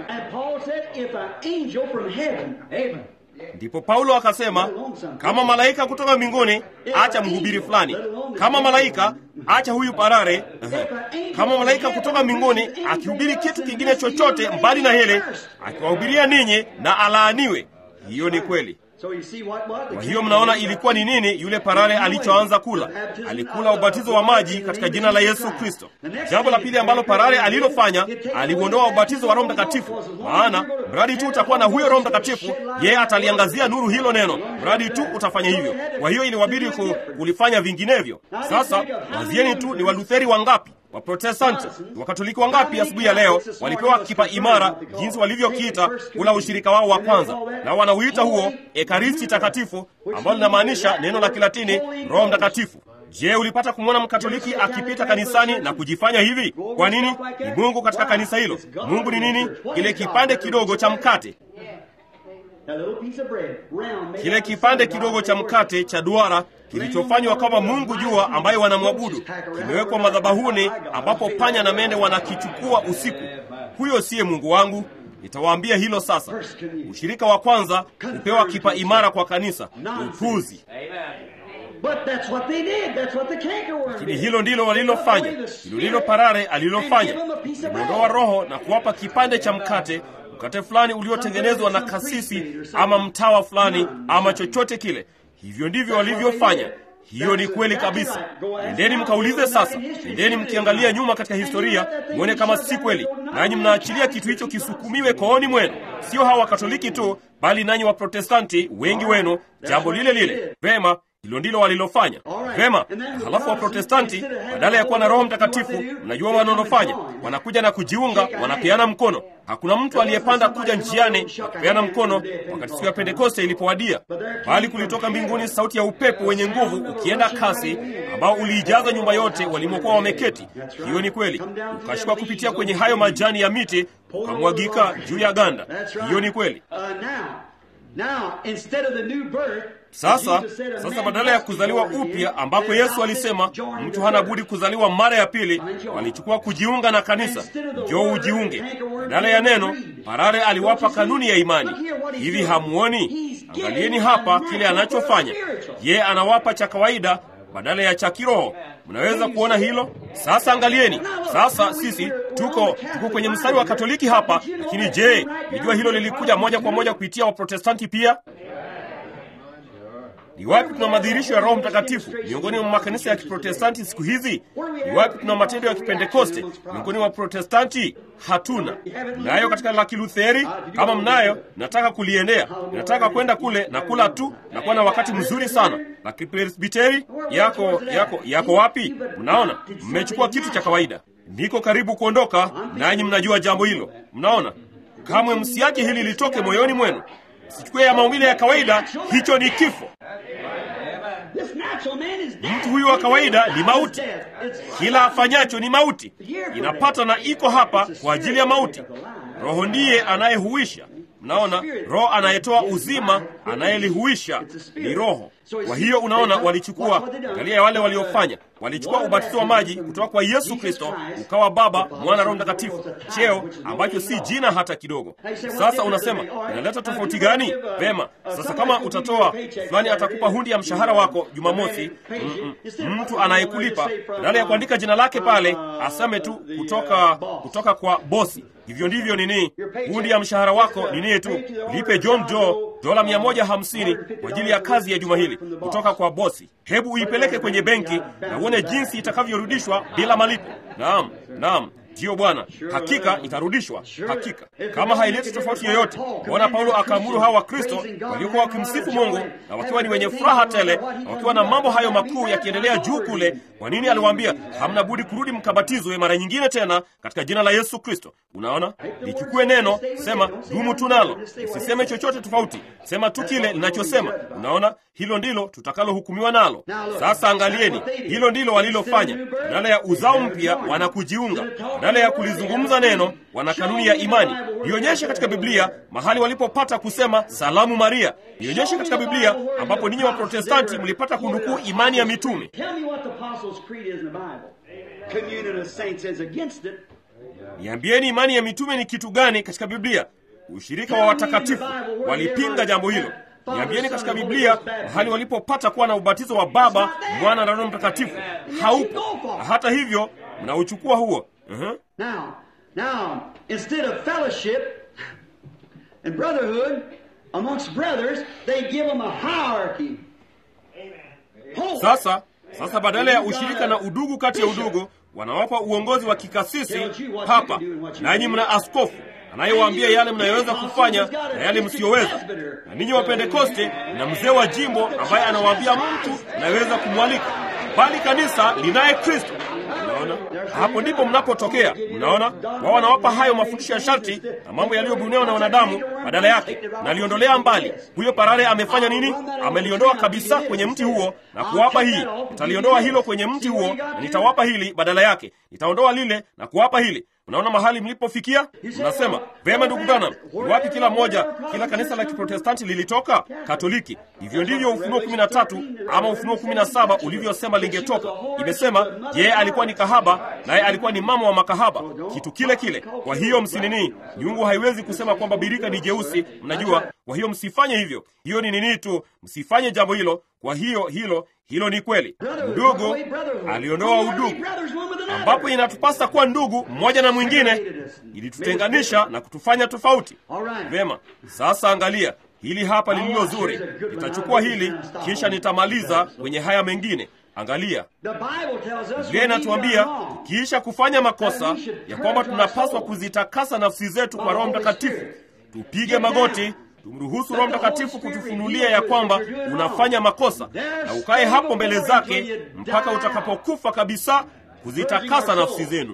Ndipo Paulo akasema, kama malaika kutoka mbinguni, acha mhubiri fulani. Kama malaika, acha huyu parare. Kama malaika kutoka mbinguni akihubiri kitu kingine chochote mbali na hele, akiwahubiria ninyi na alaaniwe. Hiyo ni kweli. Kwa hiyo mnaona ilikuwa ni nini yule parare alichoanza kula? Alikula ubatizo wa maji katika jina la Yesu Kristo. Jambo la pili ambalo parare alilofanya, aliuondoa ubatizo wa Roho Mtakatifu, maana mradi tu utakuwa na huyo Roho Mtakatifu, yeye ataliangazia nuru hilo neno, mradi tu utafanya hivyo. Kwa hiyo iliwabidi kulifanya vinginevyo. Sasa wazieni tu, ni Walutheri wangapi Waprotestanti Wakatoliki wangapi asubuhi ya leo walipewa kipa imara, jinsi walivyokiita ula ushirika wao wa kwanza, na wanauita huo Ekaristi Takatifu, ambalo linamaanisha neno la Kilatini Roho Mtakatifu. Je, ulipata kumwona Mkatoliki akipita kanisani na kujifanya hivi? Kwa nini? Ni Mungu katika kanisa hilo. Mungu ni nini? Kile kipande kidogo cha mkate kile kipande kidogo cha mkate cha duara kilichofanywa kama Mungu jua ambaye wanamwabudu kimewekwa madhabahuni, ambapo panya na mende wanakichukua usiku. Huyo siye Mungu wangu. Nitawaambia hilo sasa. Ushirika wa kwanza hupewa kipa imara kwa kanisa. Upuzi! Lakini hilo ndilo walilofanya, hilo ndilo parare alilofanya. Limeondoa roho na kuwapa kipande cha mkate mkate fulani uliotengenezwa na kasisi ama mtawa fulani ama chochote kile. Hivyo ndivyo walivyofanya. Hiyo ni kweli kabisa. Nendeni mkaulize sasa, nendeni mkiangalia nyuma katika historia, mwone kama si kweli, nanyi mnaachilia kitu hicho kisukumiwe kooni mwenu. Sio hawa Wakatoliki tu, bali nanyi Waprotestanti wengi wenu, jambo lile lile. Vema, hilo ndilo walilofanya. Vema, halafu Waprotestanti badala ya kuwa na Roho Mtakatifu, mnajua wanalofanya? Wanakuja na kujiunga, wanapeana mkono. Hakuna mtu aliyepanda kuja njiani akipeana mkono wakati siku ya Pentekoste ilipowadia, bali kulitoka mbinguni sauti ya upepo wenye nguvu ukienda kasi, ambao uliijaza nyumba yote walimokuwa wameketi. Hiyo ni kweli, ukashuka kupitia kwenye hayo majani ya miti ukamwagika juu ya ganda. Hiyo ni kweli. Sasa sasa, badala ya kuzaliwa upya ambako Yesu alisema mtu hana budi kuzaliwa mara ya pili, walichukua kujiunga na kanisa. Njoo ujiunge. Badala ya neno, parare aliwapa kanuni ya imani. Hivi hamuoni? Angalieni hapa kile anachofanya. Ye anawapa cha kawaida badala ya cha kiroho. Mnaweza kuona hilo sasa? Angalieni sasa, sisi tuko tuko kwenye mstari wa Katoliki hapa, lakini je, nijua hilo lilikuja moja kwa moja kupitia Waprotestanti pia? Ni wapi tuna madhihirisho ya Roho Mtakatifu miongoni mwa makanisa ya Kiprotestanti siku hizi? Ni wapi tuna matendo ya Kipentekoste miongoni mwa Protestanti? Hatuna. Mnayo katika la Kilutheri? Kama mnayo, nataka kuliendea, nataka kwenda kule na kula tu na kuwa na wakati mzuri sana. La Kipresbiteri yako yako yako wapi? Mnaona, mmechukua kitu cha kawaida. Niko karibu kuondoka, nanyi mnajua jambo hilo. Mnaona, kamwe msiache hili litoke moyoni mwenu. Sichukue ya maumbile ya kawaida, hicho ni kifo. Mtu huyu wa kawaida ni mauti, kila afanyacho ni mauti, inapata na iko hapa kwa ajili ya mauti. Roho ndiye anayehuisha. Mnaona, roho anayetoa uzima, anayelihuisha ni Roho. Kwa hiyo unaona, walichukua angalia ya wale waliofanya, walichukua ubatizo wa maji kutoka kwa Yesu Kristo ukawa Baba, Mwana, Roho Mtakatifu, cheo ambacho si jina hata kidogo. Sasa unasema inaleta tofauti gani? Vema, sasa kama utatoa fulani, atakupa hundi ya mshahara wako Jumamosi, mm -mm, mtu anayekulipa badala ya kuandika jina lake pale aseme tu kutoka kutoka kwa bosi. Hivyo ndivyo nini, hundi ya mshahara wako nini tu, lipe John Joe dola mia moja hamsini kwa ajili ya kazi ya juma hili kutoka kwa bosi. Hebu uipeleke kwenye benki na uone jinsi itakavyorudishwa bila malipo. Naam, naam. Ndiyo Bwana, hakika itarudishwa, hakika. Kama haileti tofauti yoyote, Bwana Paulo akaamuru hawa Wakristo waliokuwa wakimsifu Mungu na wakiwa ni wenye furaha tele na wakiwa na mambo hayo makuu yakiendelea juu kule. Kwa nini aliwaambia hamna budi kurudi mkabatizwe mara nyingine tena katika jina la Yesu Kristo? Unaona, lichukue neno, sema dumu tu nalo, usiseme chochote tofauti, sema tu kile linachosema. Unaona, hilo ndilo tutakalohukumiwa nalo. Sasa angalieni, hilo ndilo walilofanya. Badala ya uzao mpya wanakujiunga, badala ya kulizungumza neno wana kanuni ya imani. Nionyeshe katika Biblia mahali walipopata kusema salamu Maria. Nionyeshe katika Biblia ambapo ninyi wa Protestanti mlipata kunukuu imani ya mitume. Niambieni imani ya mitume ni kitu gani katika Biblia? Ushirika wa watakatifu walipinga jambo hilo. Niambieni katika Biblia mahali walipopata kuwa na ubatizo wa Baba, Mwana na Roho Mtakatifu. Haupo. Hata hivyo mnauchukua huo. uh-huh. Now, now, instead of fellowship and brotherhood amongst brothers, they give them a hierarchy. Pope. Sasa sasa, badala ya ushirika na udugu kati ya udugu, wanawapa uongozi wa kikasisi papa, nanyi mna askofu anayewaambia yale mnayoweza kufanya na yale msiyoweza. Na ninyi wa Pentekoste na mzee wa jimbo ambaye anawaambia mtu anayeweza kumwalika, bali kanisa linaye Kristo. Mnaona, hapo ndipo mnapotokea. Mnaona, wao wanawapa hayo mafundisho ya sharti na mambo yaliyobuniwa na wanadamu, badala yake naliondolea mbali. Huyo parare amefanya nini? Ameliondoa kabisa kwenye mti huo na kuwapa hii. Nitaliondoa hilo kwenye mti huo na nitawapa hili badala yake. Nitaondoa lile na kuwapa hili. Unaona mahali mlipofikia? Mnasema vema, ndugu Branham, ni wapi kila moja, kila kanisa la Kiprotestanti lilitoka? Katoliki. Hivyo ndivyo Ufunuo kumi na tatu ama Ufunuo kumi na saba ulivyosema lingetoka. Imesema yeye alikuwa ni kahaba, naye alikuwa ni mama wa makahaba, kitu kile kile. Kwa hiyo msinini, nyungu haiwezi kusema kwamba birika ni jeusi, mnajua. Kwa hiyo msifanye hivyo, hiyo ni nini tu, msifanye jambo hilo. Kwa hiyo hilo hilo ni kweli. Ndugu aliondoa udugu ambapo inatupasa kuwa ndugu mmoja na mwingine, ilitutenganisha na kutufanya tofauti. Vema, sasa angalia hili hapa lililo zuri. Nitachukua hili kisha nitamaliza kwenye haya mengine. Angalia, Biblia inatuambia tukiisha kufanya makosa ya kwamba tunapaswa kuzitakasa nafsi zetu kwa Roho Mtakatifu, tupige magoti tumruhusu Roho Mtakatifu kutufunulia ya kwamba unafanya makosa, na ukae hapo mbele zake mpaka utakapokufa kabisa kuzitakasa nafsi zenu.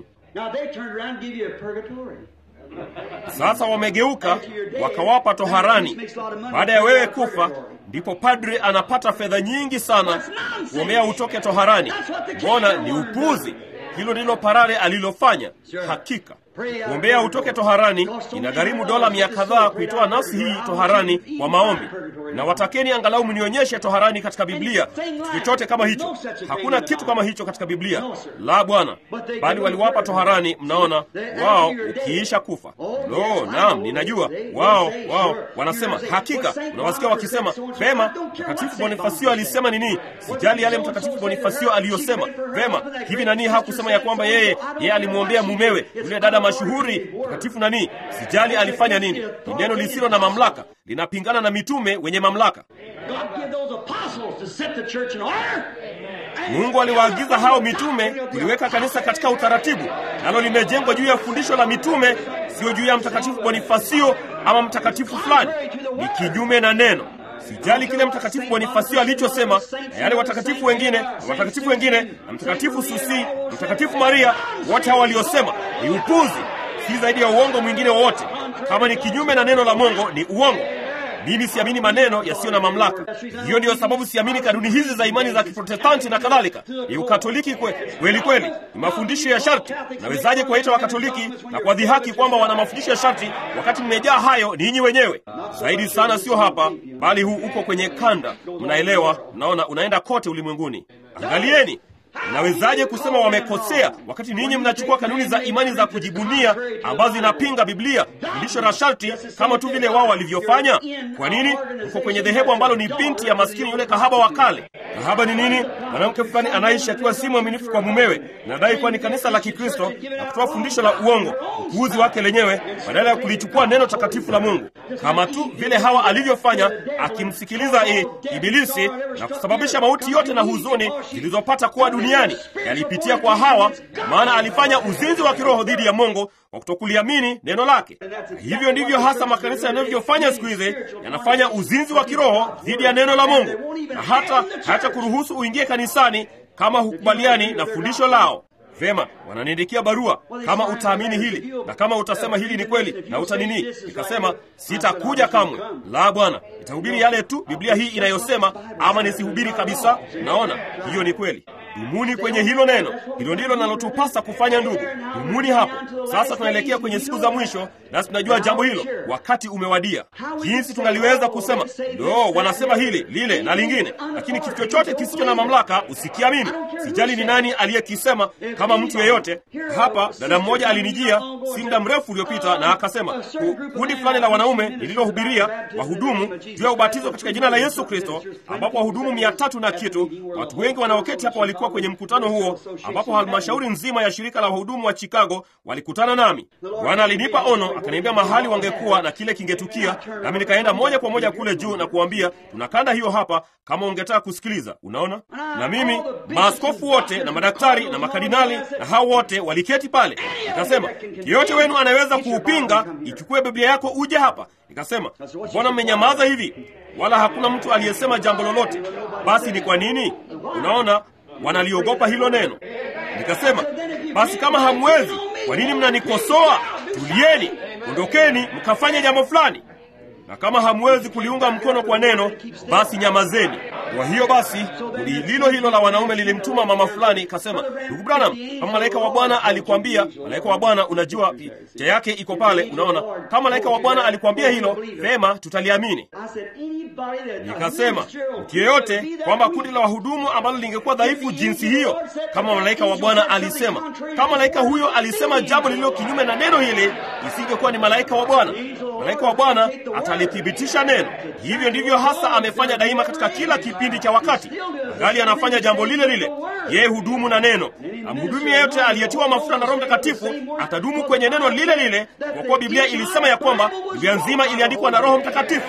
Sasa wamegeuka wakawapa toharani. Baada ya wewe kufa, ndipo padri anapata fedha nyingi sana kuombea utoke toharani. Mbona ni upuzi! Hilo ndilo parare alilofanya. Hakika kuombea utoke toharani inagharimu dola mia kadhaa kuitoa nafsi hii toharani kwa maombi. Na watakeni angalau mnionyeshe toharani katika Biblia chochote kama hicho. Hakuna kitu kama hicho katika Biblia, la Bwana, bali waliwapa toharani. Mnaona wao ukiisha kufa. Lo, naam, ninajua wao wao wanasema hakika. Unawasikia wakisema vema, Mtakatifu Bonifasio alisema nini? Sijali yale Mtakatifu Bonifasio aliyosema. Vema, hivi nani hakusema ya kwamba yeye yeye alimwombea mumewe yule dada mashuhuri mtakatifu nani? Sijali alifanya nini. Ni neno lisilo na mamlaka, linapingana na mitume wenye mamlaka. Mungu aliwaagiza hao mitume kuliweka kanisa katika utaratibu, nalo limejengwa juu ya fundisho la mitume, sio juu ya mtakatifu Bonifasio ama mtakatifu fulani. Ni kinyume na neno. Sijali kile mtakatifu Bonifasio alichosema na yale watakatifu wengine na watakatifu wengine na mtakatifu Susi, mtakatifu Maria, wote hao waliosema ni upuzi, si zaidi ya uongo mwingine wowote. Kama ni kinyume na neno la Mungu ni uongo. mimi siamini maneno yasiyo na mamlaka. Hiyo ndiyo sababu siamini kanuni hizi za imani za Kiprotestanti na kadhalika. Ni Ukatoliki kwe, kweli kweli, ni mafundisho ya sharti. Nawezaje kuwaita Wakatoliki na kuwadhihaki kwamba wana mafundisho ya sharti wakati mmejaa hayo ninyi wenyewe? Zaidi sana sio hapa, bali huu uko kwenye kanda. Mnaelewa? Mnaona, unaenda kote ulimwenguni. Angalieni, Mnawezaje kusema wamekosea wakati ninyi mnachukua kanuni za imani za kujibunia ambazo zinapinga Biblia, fundisho la sharti, kama tu vile wao walivyofanya? Kwa nini mko kwenye dhehebu ambalo ni binti ya maskini yule kahaba wa kale? Kahaba ni nini? Mwanamke fulani anaishi akiwa si mwaminifu kwa mumewe, nadai kuwa ni kanisa la Kikristo na kutoa fundisho la uongo, upuuzi wake lenyewe, badala ya kulichukua neno takatifu la Mungu, kama tu vile Hawa alivyofanya, akimsikiliza e, Ibilisi na kusababisha mauti yote na huzuni zilizopata kuwa duniani yalipitia kwa Hawa, maana alifanya uzinzi wa kiroho dhidi ya Mungu kwa kutokuliamini neno lake. Hivyo ndivyo hasa makanisa yanavyofanya siku hizi, yanafanya uzinzi wa kiroho dhidi ya neno la Mungu, na hata hata kuruhusu uingie kanisani kama hukubaliani na fundisho lao. Vema, wananiandikia barua, kama utaamini hili na kama utasema hili ni kweli na utanini. Nikasema sitakuja kamwe. La, Bwana, nitahubiri yale tu Biblia hii inayosema, ama nisihubiri kabisa. Naona hiyo ni kweli. Dumuni kwenye hilo neno. Hilo ndilo linalotupasa kufanya, ndugu. Dumuni hapo. Sasa tunaelekea kwenye siku za mwisho, nasi tunajua jambo hilo. Wakati umewadia. Jinsi tungaliweza kusema ndo wanasema hili lile na lingine, lakini kitu chochote kisicho na mamlaka usikiamini. Sijali ni nani aliyekisema, kama mtu yeyote hapa. Dada mmoja alinijia si muda mrefu uliopita, na akasema kundi fulani la wanaume lililohubiria wahudumu juu ya ubatizo katika jina la Yesu Kristo, ambapo wahudumu mia tatu na kitu, watu wengi wanaoketi hapa walikuwa kwenye mkutano huo, ambapo halmashauri nzima ya shirika la wahudumu wa Chicago walikutana nami. Bwana alinipa ono, akaniambia mahali wangekuwa na kile kingetukia, nami nikaenda moja kwa moja kule juu na kuambia, tuna kanda hiyo hapa kama ungetaka kusikiliza. Unaona, na mimi maaskofu wote na madaktari na makardinali na hao wote waliketi pale. Nikasema, yeyote wenu anaweza kuupinga, ichukue Biblia yako uje hapa. Nikasema, mbona mmenyamaza hivi? Wala hakuna mtu aliyesema jambo lolote. Basi ni kwa nini? Unaona, wanaliogopa hilo neno. Nikasema, basi kama hamwezi, kwa nini mnanikosoa? Tulieni, ondokeni mkafanye jambo fulani na kama hamwezi kuliunga mkono kwa neno, basi nyamazeni. Kwa hiyo basi, kundi lilo hilo la wanaume lilimtuma mama fulani, kasema, ndugu Branham, kama malaika wa Bwana alikwambia, malaika wa Bwana, unajua picha yake iko pale, unaona, kama malaika wa Bwana alikwambia hilo, vema, tutaliamini. Nikasema mtu yeyote kwamba kundi la wahudumu ambalo lingekuwa dhaifu jinsi hiyo, kama malaika wa Bwana alisema, kama malaika huyo alisema jambo lililo kinyume na neno hili, isingekuwa ni malaika wa Bwana. Malaika wa Bwana atalithibitisha neno. Hivyo ndivyo hasa amefanya daima katika kila kipindi cha wakati, angali anafanya jambo lile lile. Yeye hudumu na neno. Amhudumi yeyote aliyetiwa mafuta na Roho Mtakatifu atadumu kwenye neno lile lile, kwa kuwa Biblia ilisema ya kwamba Biblia nzima iliandikwa na Roho Mtakatifu.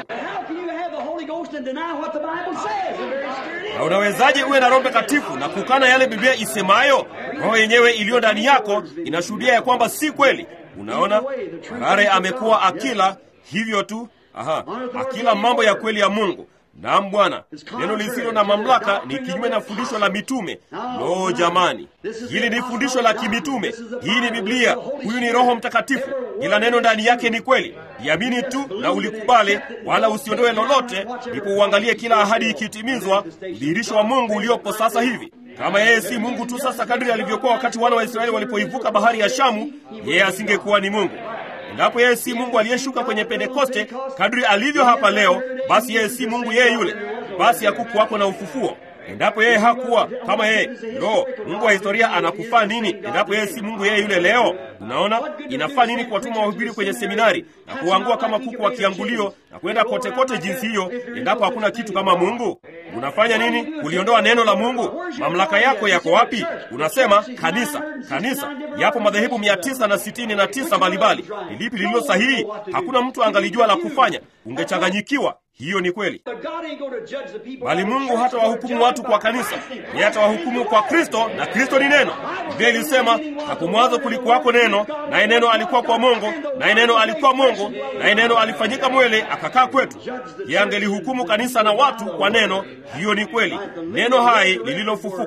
Na unawezaje uwe na Roho Mtakatifu na kukana yale Biblia isemayo? Roho yenyewe iliyo ndani yako inashuhudia ya kwamba si kweli. Unaona, Harare amekuwa akila hivyo tu, aha, akila mambo ya kweli ya Mungu. Naam Bwana, neno lisilo na mamlaka ni kinyume na fundisho la mitume. Lo, jamani, hili ni fundisho la kimitume. Hii ni Biblia, huyu ni Roho Mtakatifu. Kila neno ndani yake ni kweli. Iamini tu na ulikubali, wala usiondoe lolote, ndipo uangalie kila ahadi ikitimizwa, udhihirisho wa Mungu uliopo sasa hivi. Kama yeye si Mungu tu sasa, kadri alivyokuwa wakati wana wa Israeli walipoivuka bahari ya Shamu, yeye asingekuwa ni Mungu. Endapo yeye si Mungu aliyeshuka kwenye Pentekoste kadri alivyo hapa leo, basi yeye si Mungu yeye yule, basi hakukuwako na ufufuo. Endapo yeye hakuwa kama yeye, lo, Mungu wa historia anakufaa nini? Endapo yeye si Mungu yeye yule leo, unaona inafaa nini kuwatuma wahubiri kwenye seminari na kuangua kama kuku wa kiangulio na kwenda kote kote jinsi hiyo, endapo hakuna kitu kama Mungu? Unafanya nini kuliondoa neno la Mungu? Mamlaka yako yako wapi? Unasema kanisa, kanisa. Yapo madhehebu mia tisa na sitini na tisa mbalimbali. Ni lipi lililo sahihi? Hakuna mtu angalijua la kufanya, ungechanganyikiwa. Hiyo ni kweli, bali Mungu hata wahukumu watu kwa kanisa, yeye atawahukumu kwa Kristo, na Kristo ni neno. Biblia ilisema hapo mwanzo kulikuwako neno, naye neno alikuwa kwa Mungu, naye neno alikuwa Mungu, naye neno alifanyika mwele akakaa kwetu. Yeye angelihukumu kanisa na watu kwa neno. Hiyo ni kweli, neno hai lililofufuka.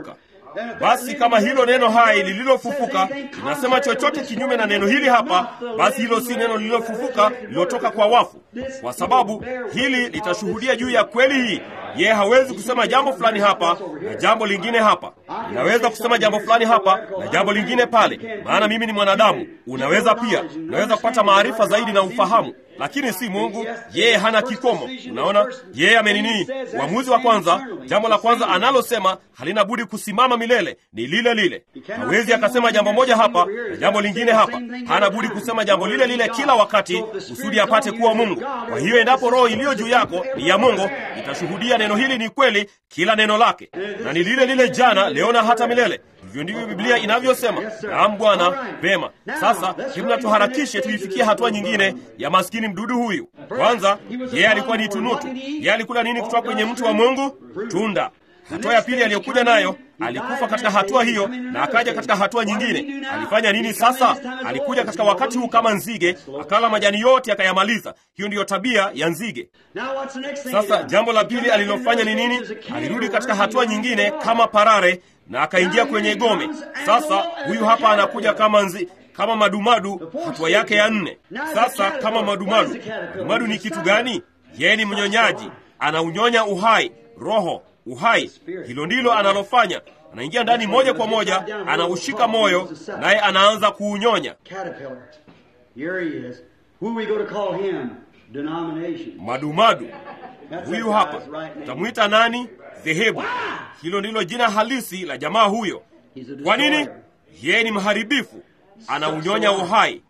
Basi kama hilo neno hai lililofufuka linasema chochote kinyume na neno hili hapa, basi hilo si neno lililofufuka lililotoka kwa wafu, kwa sababu hili litashuhudia juu ya kweli hii. Yeye hawezi kusema jambo fulani hapa na jambo lingine hapa. Unaweza kusema jambo fulani hapa na jambo lingine pale, maana mimi ni mwanadamu. Unaweza pia, unaweza kupata maarifa zaidi na ufahamu lakini si Mungu. Yeye hana kikomo. Unaona, yeye amenini. Uamuzi wa kwanza, jambo la kwanza analosema halina budi kusimama milele, ni lile lile. Hawezi akasema jambo moja hapa na jambo lingine hapa. Hana budi kusema jambo lile lile kila wakati, kusudi apate kuwa Mungu. Kwa hiyo, endapo roho iliyo juu yako ni ya Mungu, itashuhudia neno hili ni kweli, kila neno lake, na ni lile lile jana, leo na hata milele. Hivyo ndivyo Biblia inavyosema. Naam Bwana, vema. Sasa hebu na tuharakishe tuifikie hatua nyingine ya maskini mdudu huyu. Kwanza, yeye alikuwa ni tunutu. Yeye alikula nini kutoka kwenye mti wa Mungu? Tunda. Hatua ya pili aliyokuja nayo, alikufa katika hatua hiyo na akaja katika hatua nyingine. Alifanya nini sasa? Alikuja katika wakati huu kama nzige, akala majani yote akayamaliza. Hiyo ndiyo tabia ya nzige. Sasa jambo la pili alilofanya ni nini? Alirudi katika hatua nyingine kama parare na akaingia kwenye gome. Sasa huyu hapa anakuja kama nzi, kama madumadu, hatua yake ya nne. Sasa kama madumadu, madumadu ni kitu gani? Yeye ni mnyonyaji, anaunyonya uhai, roho, uhai. Hilo ndilo analofanya. Anaingia ndani moja kwa moja, anaushika moyo, naye anaanza kuunyonya. Madumadu huyu hapa, utamwita nani? Dhehebu. Hilo ndilo jina halisi la jamaa huyo. Kwa nini? Yeye ni mharibifu, anaunyonya uhai.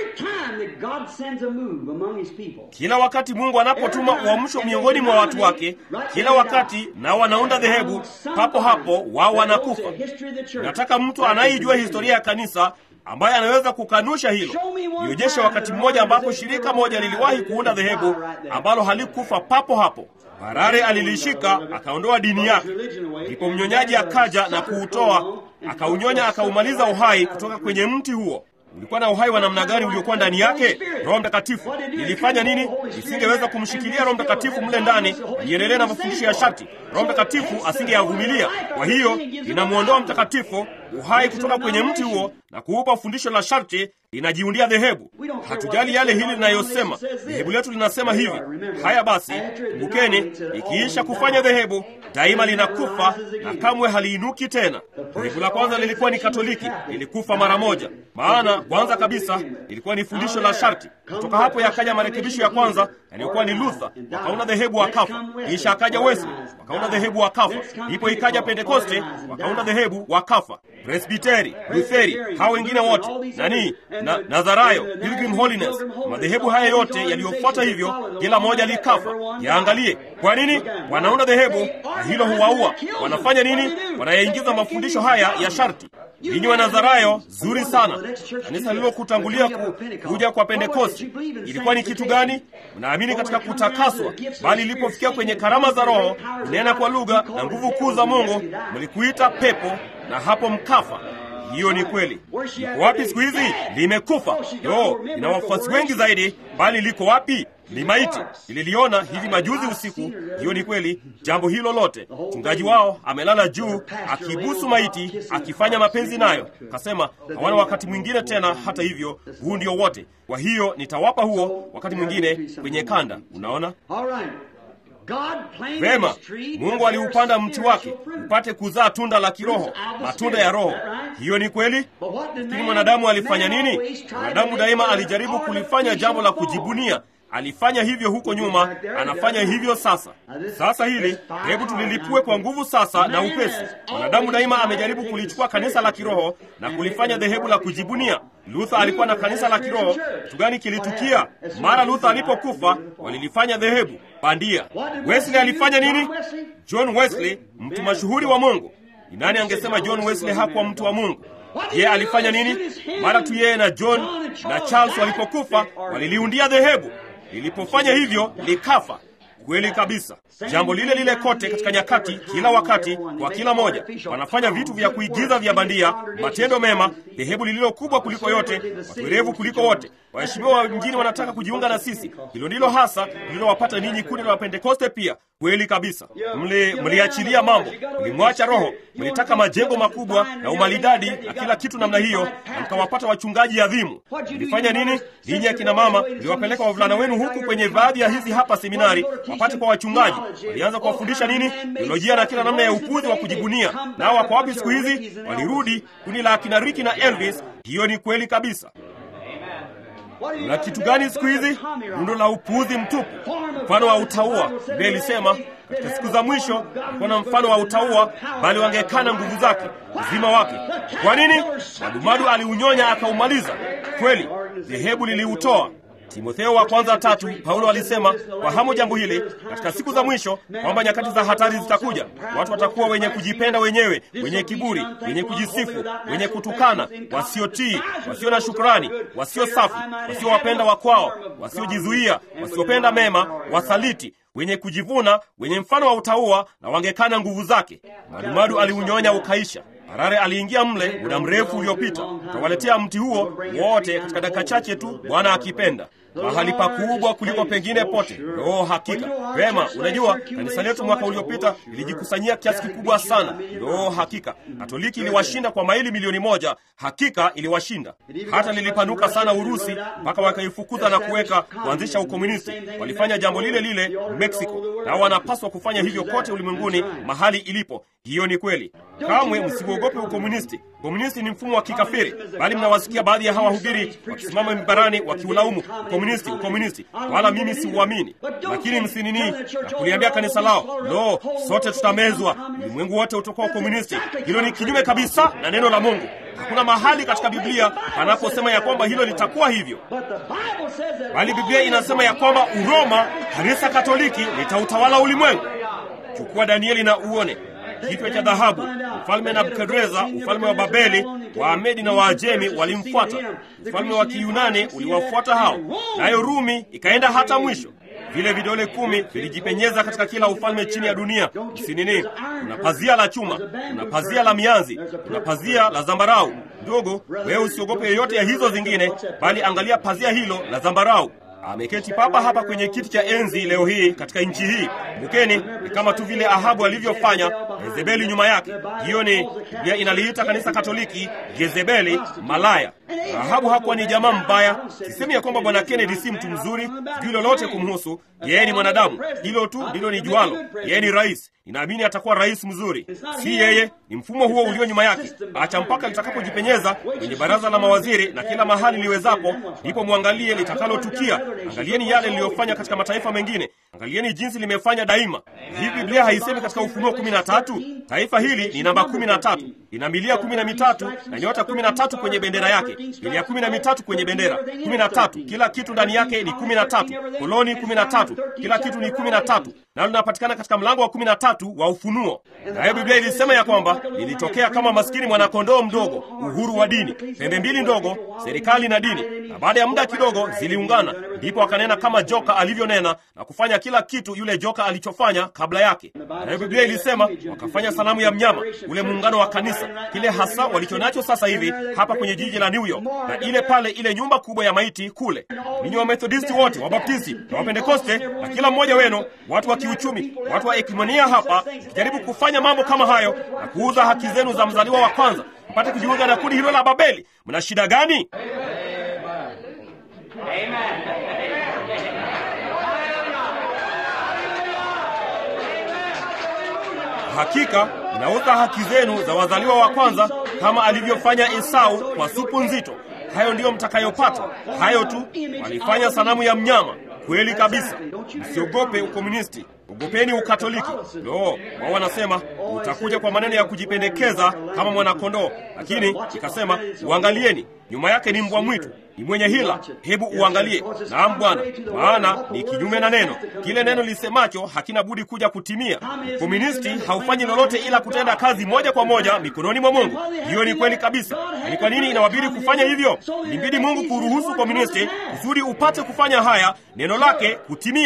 Kila wakati Mungu anapotuma uamsho miongoni mwa watu wake, kila wakati nao wanaunda dhehebu, papo hapo wao wanakufa. Nataka mtu anayejua historia ya kanisa ambaye anaweza kukanusha hilo. Nionyeshe wakati mmoja ambapo shirika moja liliwahi kuunda dhehebu ambalo halikufa papo hapo. Harare alilishika akaondoa dini yake, ndipo mnyonyaji akaja na kuutoa, akaunyonya, akaumaliza uhai kutoka kwenye mti huo. Ulikuwa na uhai wa namna gani uliokuwa ndani yake? Roho Mtakatifu ilifanya nini? Isingeweza kumshikilia Roho Mtakatifu mle ndani aliendelea na mafundisho ya sharti. Roho Mtakatifu asingeyavumilia. Kwa hiyo inamwondoa Mtakatifu uhai kutoka kwenye mti huo na kuupa fundisho la sharti, linajiundia dhehebu. Hatujali yale hili linayosema, dhehebu letu linasema hivi. Haya basi, kumbukeni, ikiisha kufanya dhehebu daima linakufa na kamwe haliinuki tena. Dhehebu la kwanza lilikuwa ni Katoliki, lilikufa mara moja, maana kwanza kabisa lilikuwa ni fundisho la sharti. Kutoka hapo yakaja marekebisho ya kwanza yaliyokuwa ni Luther, wakaunda dhehebu wakafa. Kisha akaja Wesley, wakaunda dhehebu wakafa. Ndipo ikaja Pentekoste, wakaunda dhehebu wakafa. Presbiteri, Lutheri, hao wengine wote nani na Nazarayo, Pilgrim Holiness, madhehebu haya yote yaliyofuata hivyo, kila moja likafa. Yaangalie kwa nini wanaunda dhehebu na hilo huwaua. Wanafanya nini? Wanayaingiza mafundisho haya ya sharti. Ninyi wa Nazarayo, zuri sana. Kanisa lililokutangulia ku, kuja kwa Pentekosti ilikuwa ni kitu gani? Mnaamini katika kutakaswa, bali ilipofikia kwenye karama za Roho, kunena kwa lugha na nguvu kuu za Mungu, mlikuita pepo na hapo mkafa. Hiyo ni kweli. Liko wapi siku hizi? Limekufa. Yo, ina wafuasi wengi zaidi, bali liko wapi? Ni maiti. Nililiona hivi majuzi usiku. Hiyo ni kweli. Jambo hilo lote, mchungaji wao amelala juu akibusu maiti, akifanya mapenzi nayo. Kasema hawana wakati mwingine tena. Hata hivyo, huu ndio wote. Kwa hiyo nitawapa huo wakati mwingine kwenye kanda. Unaona vema. Mungu aliupanda mti wake upate kuzaa tunda la kiroho, matunda ya Roho. Hiyo ni kweli, lakini mwanadamu alifanya nini? Mwanadamu daima alijaribu kulifanya jambo la kujibunia. Alifanya hivyo huko nyuma, anafanya hivyo sasa. Sasa hili hebu tulilipue kwa nguvu sasa na upesi. Mwanadamu daima amejaribu kulichukua kanisa la kiroho na kulifanya dhehebu la kujibunia. Luther alikuwa na kanisa la kiroho. Kitu gani kilitukia mara Luther alipokufa? Walilifanya dhehebu bandia. Wesley alifanya nini? John Wesley, mtu mashuhuri wa Mungu. Ni nani angesema John Wesley hakuwa mtu wa Mungu? Yeye alifanya nini? Mara tu yeye na John na Charles walipokufa, waliliundia dhehebu. Lilipofanya hivyo likafa. Kweli kabisa, jambo lile lile kote katika nyakati, kila wakati, kwa kila moja. Wanafanya vitu vya kuigiza vya bandia, matendo mema, dhehebu lililo kubwa kuliko yote, watuerevu kuliko wote, waheshimiwa wa mjini wanataka kujiunga na sisi. Hilo ndilo hasa lililowapata ninyi kundi la Wapentekoste pia. Kweli kabisa, mli mliachilia mambo, mlimwacha Roho, mlitaka majengo makubwa na umalidadi na kila kitu namna hiyo, na mkawapata wachungaji adhimu. Mlifanya nini ninyi akina mama? Mliwapeleka wavulana wenu huku kwenye baadhi ya hizi hapa seminari wapate kwa wachungaji. Walianza kuwafundisha nini? Teolojia na kila namna ya upuzi wa kujibunia. Nao wako wapi siku hizi? Walirudi kundi la akina Ricky na Elvis. Hiyo ni kweli kabisa. Na kitu gani siku hizi? Rundo la upuuzi mtupu, mfano wa utaua. Biblia ilisema katika siku za mwisho kulikuwa na mfano wa utaua, bali wangekana nguvu zake, uzima wake. Kwa nini? Madumadu aliunyonya akaumaliza. Kweli dhehebu liliutoa. Timotheo wa kwanza tatu, Paulo alisema fahamu jambo hili katika siku za mwisho, kwamba nyakati za hatari zitakuja. Watu watakuwa wenye kujipenda wenyewe, wenye kiburi, wenye kujisifu, wenye kutukana, wasiotii, wasio na shukrani, wasio safi, wasiowapenda wakwao, wasiojizuia, wasiopenda mema, wasaliti wenye kujivuna, wenye mfano wa utaua, na wangekana nguvu zake. Madumadu aliunyonya ukaisha. Harare aliingia mle muda mrefu uliopita, utawaletea mti huo wote katika dakika chache tu, Bwana akipenda, mahali pakubwa kuliko pengine pote. Roho hakika vema. Unajua, kanisa letu mwaka uliopita lilijikusanyia kiasi kikubwa sana. Roho hakika Katoliki iliwashinda kwa maili milioni moja. Hakika iliwashinda, hata lilipanuka sana Urusi mpaka wakaifukuza na kuweka kuanzisha ukomunisti. Walifanya jambo lile lile Meksiko, na wanapaswa kufanya hivyo kote ulimwenguni mahali ilipo. Hiyo ni kweli. Kamwe msiuogope ukomunisti. Ukomunisti ni mfumo wa kikafiri, bali mnawasikia baadhi ya hawa hubiri wakisimama mibarani wakiulaumu ukomunisti, ukomunisti, wala mimi siuamini. Lakini msinini na kuliambia kanisa lao, lo, sote tutamezwa, ulimwengu wote utakuwa ukomunisti. Hilo ni kinyume kabisa na neno la Mungu. Hakuna mahali katika Biblia panaposema ya kwamba hilo litakuwa hivyo, bali Biblia inasema ya kwamba Uroma, kanisa Katoliki, litautawala ulimwengu. Chukua Danieli na uone kichwa cha dhahabu. Mfalme Nabukadreza, ufalme wa Babeli, Waamedi na Waajemi walimfuata. Ufalme wa Kiyunani uliwafuata hao, nayo Rumi ikaenda hata mwisho. Vile vidole kumi vilijipenyeza katika kila ufalme chini ya dunia. Msinini, kuna pazia la chuma, kuna pazia la mianzi, kuna pazia la zambarau. Ndogo, wewe usiogope yoyote ya hizo zingine, bali angalia pazia hilo la zambarau. Ameketi papa hapa kwenye kiti cha enzi leo hii katika nchi hii. Kumbukeni, ni kama tu vile Ahabu alivyofanya, Yezebeli nyuma yake. Hiyo ni Biblia inaliita kanisa Katoliki Yezebeli malaya. Ahabu hakuwa ni jamaa mbaya. Sisemi ya kwamba bwana Kennedy si mtu mzuri, sijui lolote kumhusu. Yeye ni mwanadamu, hilo tu ndilo ni jualo. Yeye ni rais, ninaamini atakuwa rais mzuri. Si yeye, ni mfumo huo ulio nyuma yake. Acha mpaka litakapojipenyeza kwenye baraza la mawaziri na kila mahali liwezapo, ndipo mwangalie litakalotukia. Angalieni yale liliyofanya katika mataifa mengine, angalieni jinsi limefanya daima. Hii Biblia haisemi katika Ufunuo kumi na tatu taifa hili ni namba kumi na tatu lina milia kumi na mitatu na nyota kumi na tatu kwenye bendera yake, milia kumi na mitatu kwenye bendera kumi na tatu kila kitu ndani yake ni kumi na tatu koloni kumi na tatu kila kitu ni kumi na tatu nalo linapatikana katika mlango wa kumi na tatu wa Ufunuo. Nayo Biblia ilisema ya kwamba lilitokea kama maskini mwanakondoo mdogo, uhuru wa dini, pembe mbili ndogo, serikali na dini, na baada ya muda kidogo ziliungana, ndipo akanena kama joka alivyonena na kufanya kila kitu yule joka alichofanya kabla yake. Nayo Biblia ilisema wakafanya sanamu ya mnyama, ule muungano wa kanisa, kile hasa walichonacho sasa hivi hapa kwenye jiji la New York, na ile pale ile nyumba kubwa ya maiti kule. Ninyi Wamethodisti wote, Wabaptisti na Wapentekoste na kila mmoja wenu, watu wa kiuchumi, watu wa ekimonia hapa, mkijaribu kufanya mambo kama hayo na kuuza haki zenu za mzaliwa wa kwanza mpate kujiunga na kundi hilo la Babeli, mna shida gani? Hakika mnauza haki zenu za wazaliwa wa kwanza kama alivyofanya Esau kwa supu nzito. Hayo ndiyo mtakayopata, hayo tu. Walifanya sanamu ya mnyama. Kweli kabisa. Msiogope ukomunisti, ogopeni ukatoliki. Lo, wao wanasema utakuja kwa maneno ya kujipendekeza kama mwanakondoo, lakini ikasema uangalieni, nyuma yake ni mbwa mwitu, ni mwenye hila. Hebu uangalie. Naam Bwana, maana ni kinyume na neno. Kile neno lisemacho hakina budi kuja kutimia. Komunisti haufanyi lolote ila kutenda kazi moja kwa moja mikononi mwa Mungu. Hiyo ni kweli kabisa. Ni kwa nini inawabidi kufanya hivyo? Ilimbidi Mungu kuruhusu komunisti kusudi upate kufanya haya, neno lake kutimia.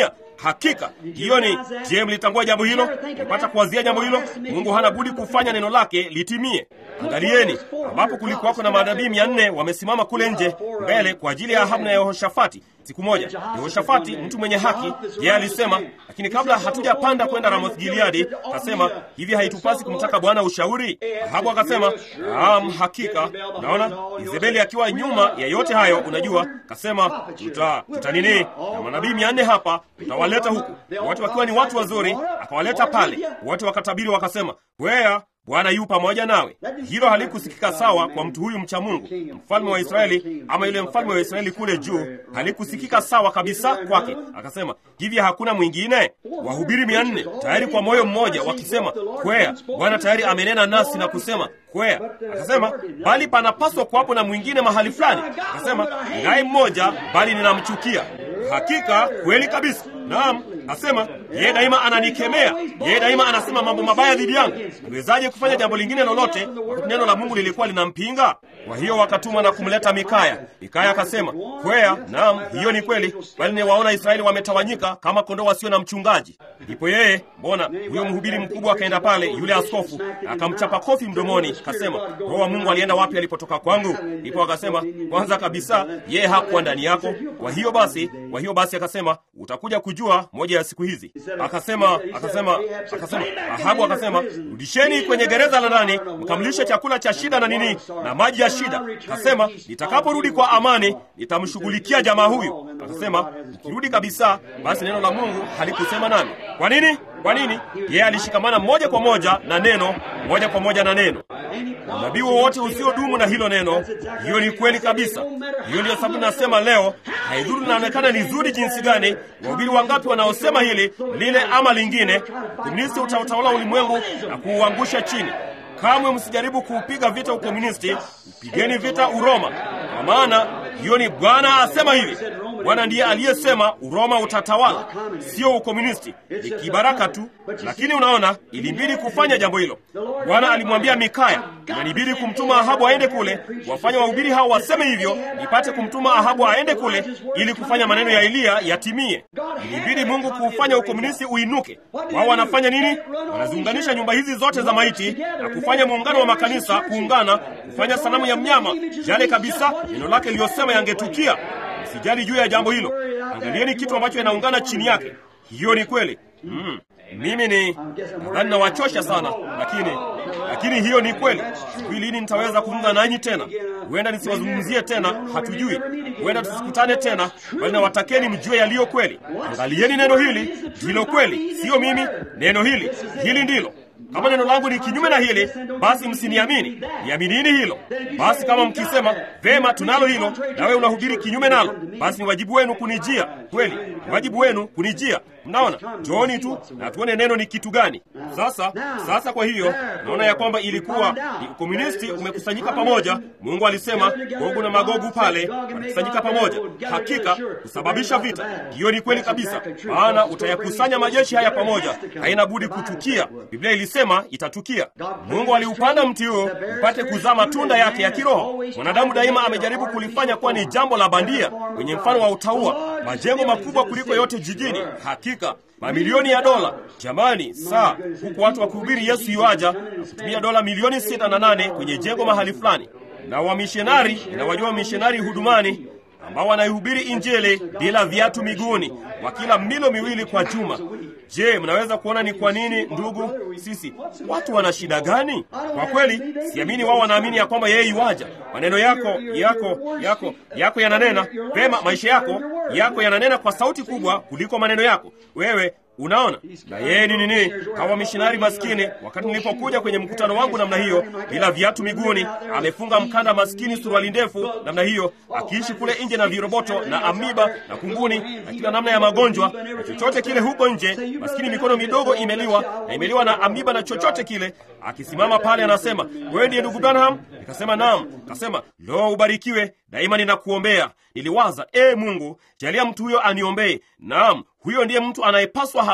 Hakika hiyo ni. Je, mlitambua jambo hilo? Mpata kuwazia jambo hilo? Mungu hana budi kufanya neno lake litimie. Angalieni, ambapo kulikuwako na manabii mia nne wamesimama kule nje mbele kwa ajili ya Ahabu na Yehoshafati. Siku moja Yehoshafati, mtu mwenye haki, yeye alisema, lakini kabla hatujapanda kwenda Ramoth Gileadi, akasema hivi, haitupasi kumtaka Bwana ushauri? Ahabu akasema, naam, hakika. Naona Izebeli akiwa nyuma ya yote hayo, unajua, akasema tuta, tuta nini na manabii mia nne hapa, tutawaleta huku, wote wakiwa ni watu wazuri. Akawaleta pale, wote wakatabiri, wakasema wea Bwana yu pamoja nawe. Hilo halikusikika sawa kwa mtu huyu mcha Mungu, mfalme wa Israeli, ama yule mfalme wa Israeli kule juu, halikusikika sawa kabisa kwake. Akasema hivi, hakuna mwingine? Wahubiri mia nne tayari kwa moyo mmoja wakisema kwea, Bwana tayari amenena nasi na kusema kwea. Akasema bali panapaswa kuwapo na mwingine mahali fulani. Akasema ninaye mmoja, bali ninamchukia. Hakika kweli kabisa. Naam, asema yeye daima ananikemea, yeye daima anasema mambo mabaya dhidi yangu. Niwezaje kufanya jambo lingine lolote wakati neno la Mungu lilikuwa linampinga? Kwa hiyo wakatuma na kumleta Mikaya. Mikaya akasema kwea, naam, hiyo ni kweli, bali niwaona Israeli wametawanyika kama kondoo wasio na mchungaji. Ndipo yeye, mbona huyo mhubiri mkubwa akaenda pale, yule askofu akamchapa kofi mdomoni, kasema roho wa Mungu alienda wapi alipotoka kwangu? Ndipo akasema kwanza kabisa yeye hakuwa ndani yako. Kwa hiyo basi, kwa hiyo basi akasema utakuja kujua moja ya siku hizi. Akasema akasema akasema Ahabu akasema rudisheni kwenye gereza la ndani, mkamlishe chakula cha shida na nini na maji ya shida. Akasema nitakaporudi kwa amani nitamshughulikia jamaa huyu. Akasema nikirudi kabisa, basi neno la Mungu halikusema nami. Kwa nini? Kwa nini? Yeye alishikamana moja kwa moja na neno, moja kwa moja na neno. Unabii wowote usiodumu na hilo neno, hiyo ni kweli kabisa. Hiyo ndiyo sababu nasema leo, haidhuru linaonekana ni zuri jinsi gani, wahubiri wangapi wanaosema hili lile ama lingine, komunisti utautawala ulimwengu na kuuangusha chini. Kamwe msijaribu kuupiga vita ukomunisti, upigeni vita Uroma, kwa maana hiyo ni Bwana asema hivi. Bwana ndiye aliyesema Uroma utatawala, sio ukomunisti. Ni kibaraka tu, lakini unaona, ilibidi kufanya jambo hilo. Bwana alimwambia Mikaya, inanibidi kumtuma Ahabu aende kule, wafanya wahubiri hao waseme hivyo, nipate kumtuma Ahabu aende kule ili kufanya maneno ya Eliya yatimie. Ilibidi Mungu kuufanya ukomunisti uinuke. Wao wanafanya nini? Wanaziunganisha nyumba hizi zote za maiti na kufanya muungano wa makanisa kuungana, kufanya sanamu ya mnyama, yale kabisa neno lake liliyosema yangetukia. Sijali juu ya jambo hilo. Angalieni kitu ambacho inaungana chini yake. Hiyo ni kweli. Mm. Mimi ni nadhani nawachosha sana, lakini lakini hiyo ni kweli. Sijui lini nitaweza kuzungumza nanyi tena. Huenda nisiwazungumzie tena, hatujui. Huenda tusikutane tena, bali nawatakeni mjue yaliyo kweli. Angalieni neno hili ndilo kweli, sio mimi. Neno hili hili ndilo kama neno langu ni kinyume na hili, basi msiniamini. Niaminini hilo. Basi kama mkisema vema, tunalo hilo, nawe unahubiri kinyume nalo, basi ni wajibu wenu kunijia. Kweli ni wajibu wenu kunijia. Mnaona, njooni tu na tuone neno ni kitu gani. Sasa sasa, kwa hiyo naona ya kwamba ilikuwa ni ukomunisti umekusanyika pamoja. Mungu alisema Gogu na Magogu pale walikusanyika pamoja, hakika kusababisha vita. Hiyo ni kweli kabisa, maana utayakusanya majeshi haya pamoja, haina budi kutukia. Biblia ilisema itatukia. Mungu aliupanda mti huo upate kuzaa matunda yake ya kiroho. Mwanadamu daima amejaribu kulifanya kuwa ni jambo la bandia, kwenye mfano wa utaua, majengo makubwa kuliko yote jijini, hakika mamilioni ya dola. Jamani, saa huku watu wakihubiri Yesu yuaja na kutumia dola milioni sita na nane kwenye jengo mahali fulani, na wamishonari na wajua wamishonari hudumani ambao wanaihubiri Injili bila viatu miguuni, wakila milo miwili kwa juma. Je, mnaweza kuona ni kwa nini ndugu, sisi watu wana shida gani? Kwa kweli siamini wao wanaamini ya kwamba yeye yuaja. Maneno yako yako yako yako yananena pema, maisha yako yako yananena kwa sauti kubwa kuliko maneno yako wewe Unaona, na yeye ni nini? Hawa mishinari maskini, wakati nilipokuja kwenye mkutano wangu namna hiyo, bila viatu miguuni, amefunga mkanda, maskini, suruali ndefu namna hiyo, akiishi kule nje na viroboto na amiba na kunguni na kila namna ya magonjwa na chochote kile huko nje, maskini, mikono midogo imeliwa na imeliwa na amiba na chochote kile, akisimama pale anasema, wewe ndiye ndugu Branham? Nikasema naam. Akasema, lo, ubarikiwe daima, ninakuombea. Niliwaza, e Mungu, jalia mtu huyo aniombee. Naam, huyo ndiye mtu anayepaswa hasa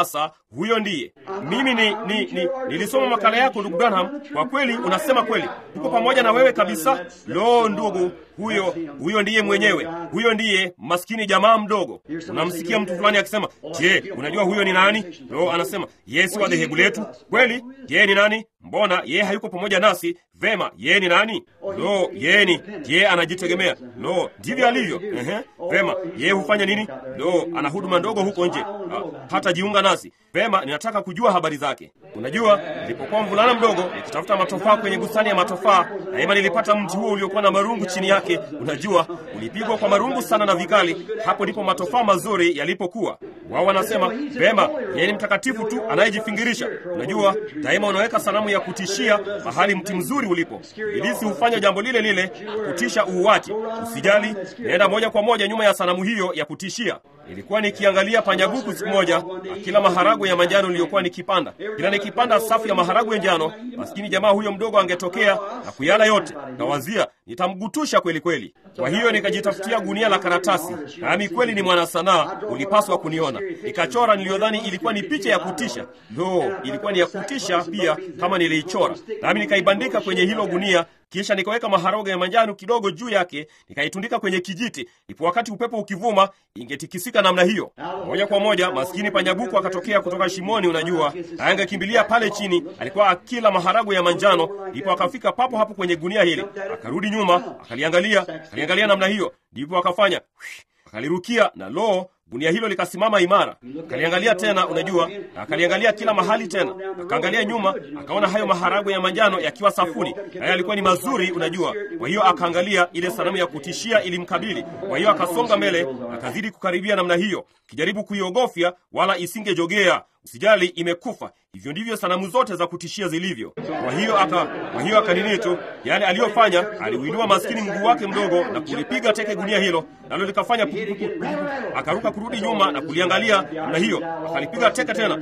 huyo ndiye mimi ni, ni, ni nilisoma makala yako ndugu Branham. Kwa kweli unasema kweli, tuko pamoja na wewe kabisa. Lo, ndugu, huyo huyo ndiye mwenyewe, huyo ndiye maskini jamaa mdogo. Unamsikia mtu fulani akisema, je, unajua huyo ni nani? Lo, anasema yeye si wa dhehebu letu. Kweli, yeye ni nani? Mbona yeye hayuko pamoja nasi? Vema, yeye ni nani? Lo, yeye ni yeye anajitegemea. Lo, ndivyo alivyo. Ehe, vema, yeye hufanya nini? Lo, ana huduma ndogo huko nje, hata jiunga nasi. Vema, ninataka kujua habari zake. Unajua, nilipokuwa mvulana mdogo nikitafuta matofaa kwenye bustani ya matofaa, daima nilipata mti huo uliokuwa na marungu chini yake. Unajua, ulipigwa kwa marungu sana na vikali. Hapo ndipo matofaa mazuri yalipokuwa. Wao wanasema vema, yeye ni mtakatifu tu anayejifingirisha. Unajua, daima unaweka sanamu ya kutishia mahali mti mzuri ulipo. Ibilisi hufanya jambo lile lile, kutisha uuache. Usijali, naenda moja kwa moja nyuma ya sanamu hiyo ya kutishia. Ilikuwa nikiangalia panyabuku siku moja akila maharagwe ya manjano niliyokuwa nikipanda. Kila nikipanda safu ya maharagwe ya njano, maskini jamaa huyo mdogo angetokea na kuyala yote. Kawazia nitamgutusha kweli kweli. Kwa hiyo nikajitafutia gunia la karatasi, nami kweli ni mwana sanaa, ulipaswa kuniona. Nikachora niliyodhani ilikuwa ni picha ya kutisha. Lo, ilikuwa ni ya kutisha pia kama niliichora, nami nikaibandika kwenye hilo gunia kisha nikaweka maharagwe ya manjano kidogo juu yake, nikaitundika kwenye kijiti, ipo wakati upepo ukivuma ingetikisika namna hiyo. Moja kwa moja maskini panyabuku akatokea kutoka shimoni, unajua, na angekimbilia pale chini. Alikuwa akila maharagwe ya manjano, ndipo akafika papo hapo kwenye gunia hili, akarudi nyuma, akaliangalia, akaliangalia namna hiyo, ndipo akafanya akalirukia, na loo gunia hilo likasimama imara. Akaliangalia tena, unajua, na akaliangalia kila mahali tena, akaangalia nyuma, akaona hayo maharagwe ya manjano yakiwa safuni, naye alikuwa ni mazuri, unajua. Kwa hiyo akaangalia ile sanamu ya kutishia ilimkabili. Kwa hiyo akasonga mbele, akazidi kukaribia namna hiyo, kijaribu kuiogofya, wala isingejogea. Usijali, imekufa. Hivyo ndivyo sanamu zote za kutishia zilivyo. Kwa hiyo aka kwa hiyo akanini tu yale aliyofanya, aliuinua maskini mguu wake mdogo na kulipiga teke gunia hilo, nalo likafanya pukupuku. Akaruka kurudi nyuma na kuliangalia namna hiyo, akalipiga teke tena.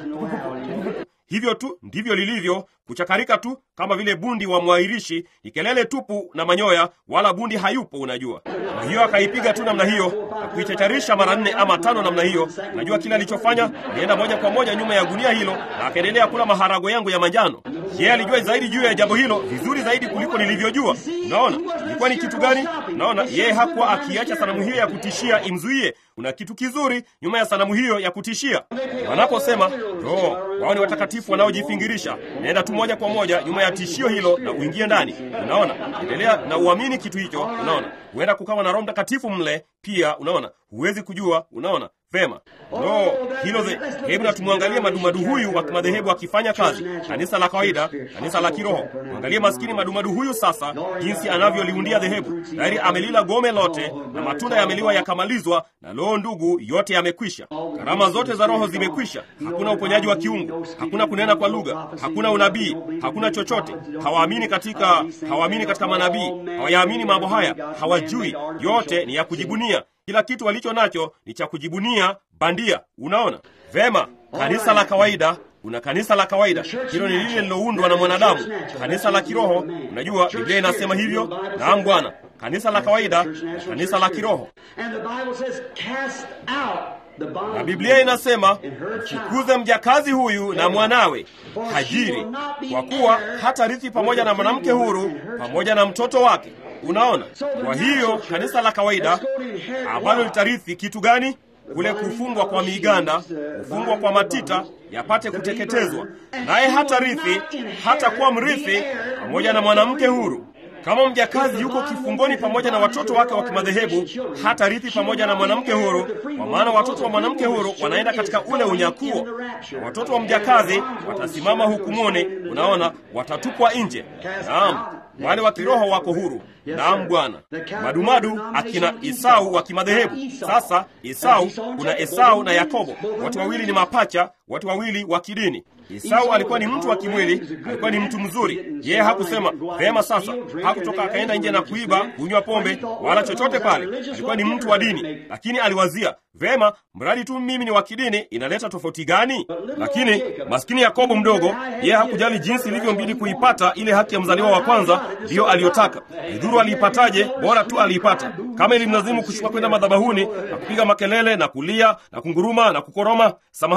Hivyo tu ndivyo lilivyo, kuchakarika tu kama vile bundi wa mwairishi, ni kelele tupu na manyoya, wala bundi hayupo, unajua. Kwa hiyo akaipiga tu namna hiyo na kuichacharisha mara nne ama tano namna hiyo. Najua kile alichofanya, alienda moja kwa moja nyuma ya gunia hilo na akaendelea kula maharago yangu ya manjano. Yeye alijua zaidi juu ya jambo hilo, vizuri zaidi kuliko nilivyojua. Unaona ilikuwa ni kitu gani? Unaona, yeye hakuwa akiacha sanamu hiyo ya kutishia imzuie. Kuna kitu kizuri nyuma ya sanamu hiyo ya kutishia. Wanaposema roho wao ni watakatifu wanaojifingirisha, naenda tu moja kwa moja nyuma ya tishio hilo na uingie ndani. Unaona, endelea na uamini kitu hicho. Unaona, huenda kukawa na Roho Mtakatifu mle pia. Unaona, huwezi kujua. Unaona vema no hilo ze. Hebu na tumwangalie madumadu huyu wa kimadhehebu akifanya kazi, kanisa la kawaida, kanisa la kiroho. Mwangalie maskini madumadu huyu sasa, jinsi anavyoliundia dhehebu. Tayari amelila gome lote na matunda yameliwa yakamalizwa, na loo, ndugu, yote yamekwisha. Karama zote za roho zimekwisha. Hakuna uponyaji wa kiungu, hakuna kunena kwa lugha, hakuna unabii, hakuna chochote. Hawaamini katika, hawaamini katika manabii, hawayaamini mambo haya, hawajui. Yote ni ya kujibunia. Kila kitu walicho nacho ni cha kujibunia bandia. Unaona vema, kanisa la kawaida una kanisa la kawaida, hilo ni lile liloundwa na mwanadamu. Kanisa la kiroho, unajua Biblia inasema hivyo. Naam Bwana, kanisa la kawaida na kanisa la kiroho. Na Biblia inasema mfukuze mjakazi huyu na mwanawe Hajiri, kwa kuwa hata rithi pamoja na mwanamke huru pamoja na mtoto wake. Unaona, kwa hiyo kanisa la kawaida ambalo litarithi kitu gani? Kule kufungwa kwa miganda, kufungwa kwa matita yapate kuteketezwa, naye hata rithi hata kuwa mrithi pamoja na mwanamke huru. Kama mjakazi yuko kifungoni pamoja na watoto wake wa kimadhehebu, hata rithi pamoja na mwanamke huru, kwa maana watoto wa mwanamke huru wanaenda katika ule unyakuo, na watoto wa mjakazi watasimama hukumuni. Unaona, watatupwa nje. Naam, wale wa kiroho wako huru. Naam Bwana. Madumadu akina Esau wa kimadhehebu. Sasa Esau, kuna Esau na Yakobo, watu wawili ni mapacha, watu wawili wa kidini. Esau alikuwa ni mtu wa kimwili, alikuwa ni mtu mzuri. Yeye hakusema vema, sasa hakutoka akaenda nje na kuiba, kunywa pombe wala chochote pale. Alikuwa ni mtu wa dini, lakini aliwazia vema, mradi tu mimi ni wa kidini, inaleta tofauti gani? Lakini maskini Yakobo mdogo, yeye hakujali jinsi ilivyombidi kuipata ile haki ya mzaliwa wa kwanza, ndiyo aliyotaka. Idhuru aliipataje, bora tu aliipata. Kama ilimlazimu kushuka kwenda madhabahuni na kupiga makelele na kulia na kunguruma na kukoroma, samahani,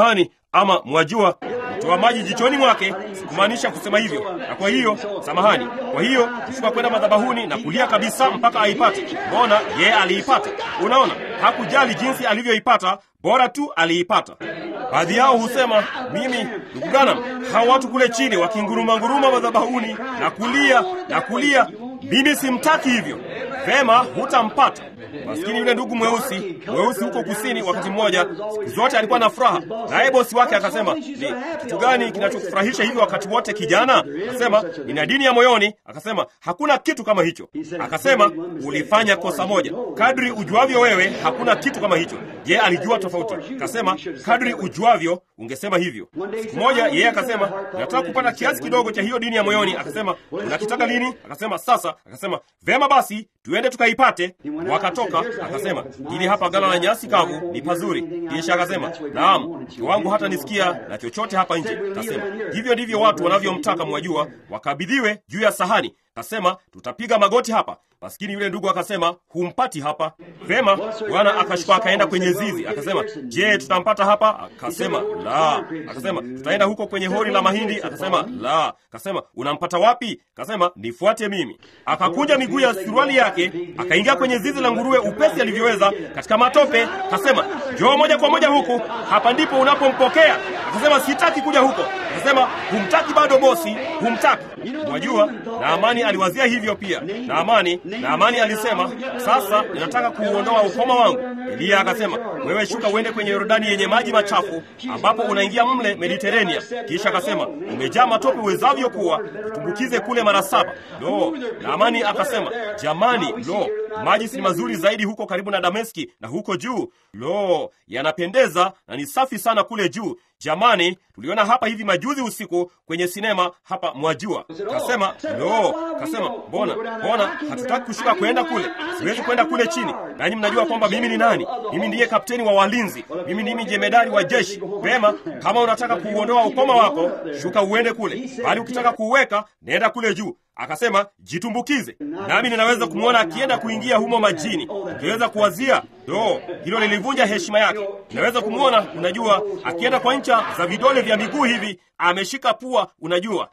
ama mwajua, kutoa maji jichoni mwake. Sikumaanisha kusema hivyo, na kwa hiyo samahani. Kwa hiyo kushuka kwenda madhabahuni na kulia kabisa mpaka aipate. Mbona yeye aliipata? Unaona, hakujali jinsi alivyoipata, bora tu aliipata. Baadhi yao husema mimi, ndugu Branham, hao watu kule chini wakinguruma nguruma madhabahuni na kulia na kulia, mimi simtaki hivyo. Vema, hutampata. Maskini yule ndugu mweusi mweusi huko kusini, wakati mmoja, siku zote alikuwa na furaha, naye bosi wake akasema, ni kitu gani kinachokufurahisha hivyo wakati wote kijana? Akasema, nina dini ya moyoni. Akasema, hakuna kitu kama hicho. Akasema, ulifanya kosa moja. Kadri ujuavyo wewe, hakuna kitu kama hicho. Je, alijua tofauti? Akasema, kadri ujuavyo ungesema hivyo. Siku moja yeye akasema, nataka kupata kiasi kidogo cha hiyo dini ya moyoni. Akasema, unakitaka lini? Akasema, sasa. Akasema, vema basi, tuende tukaipate. Wakatoka. Akasema, hili hapa gala la nyasi kavu ni pazuri. Kisha akasema, naam, mke wangu hata nisikia na chochote hapa nje. Akasema, hivyo ndivyo watu wanavyomtaka, mwajua, wakabidhiwe juu ya sahani. Akasema, tutapiga magoti hapa. Maskini yule ndugu akasema, humpati hapa. Vema, bwana akashuka akaenda kwenye zizi. Akasema, je, tutampata hapa? Akasema, la. Akasema, tutaenda huko kwenye hori la mahindi. Akasema, la. Akasema, unampata wapi? Akasema, nifuate mimi. Akakunja miguu ya suruali yake, akaingia kwenye zizi la nguruwe upesi alivyoweza, katika matope. Akasema, njoo moja kwa moja huku, hapa ndipo unapompokea. Akasema, sitaki kuja huko. Akasema, humtaki bado bosi, humtaki. Mwajua, Naamani aliwazia hivyo pia. Naamani, Naamani alisema, sasa ninataka kuuondoa ukoma wangu. Eliya akasema, wewe shuka uende kwenye Yordani yenye maji machafu, ambapo unaingia mle Mediterania. Kisha akasema, umejaa matope uwezavyo kuwa, utumbukize kule mara saba. Lo, Naamani akasema, jamani, lo, maji si mazuri zaidi huko karibu na Dameski na huko juu. Lo, yanapendeza na ni safi sana kule juu. Jamani, tuliona hapa hivi majuzi usiku kwenye sinema hapa, mwajua. Kasema lo, kasema mbona, mbona hatutaki kushuka kwenda kule, siwezi kwenda kule chini. Nanyi mnajua kwamba mimi ni nani? Mimi ndiye kapteni wa walinzi, mimi ndimi jemedari wa jeshi. Vema, kama unataka kuuondoa ukoma wako, shuka uende kule, bali ukitaka kuuweka, nenda kule juu. Akasema jitumbukize, nami ninaweza kumwona akienda kuingia humo majini. Ukiweza kuwazia, do hilo lilivunja heshima yake. Ninaweza kumwona, unajua, akienda kwa ncha za vidole vya miguu hivi, ameshika pua, unajua.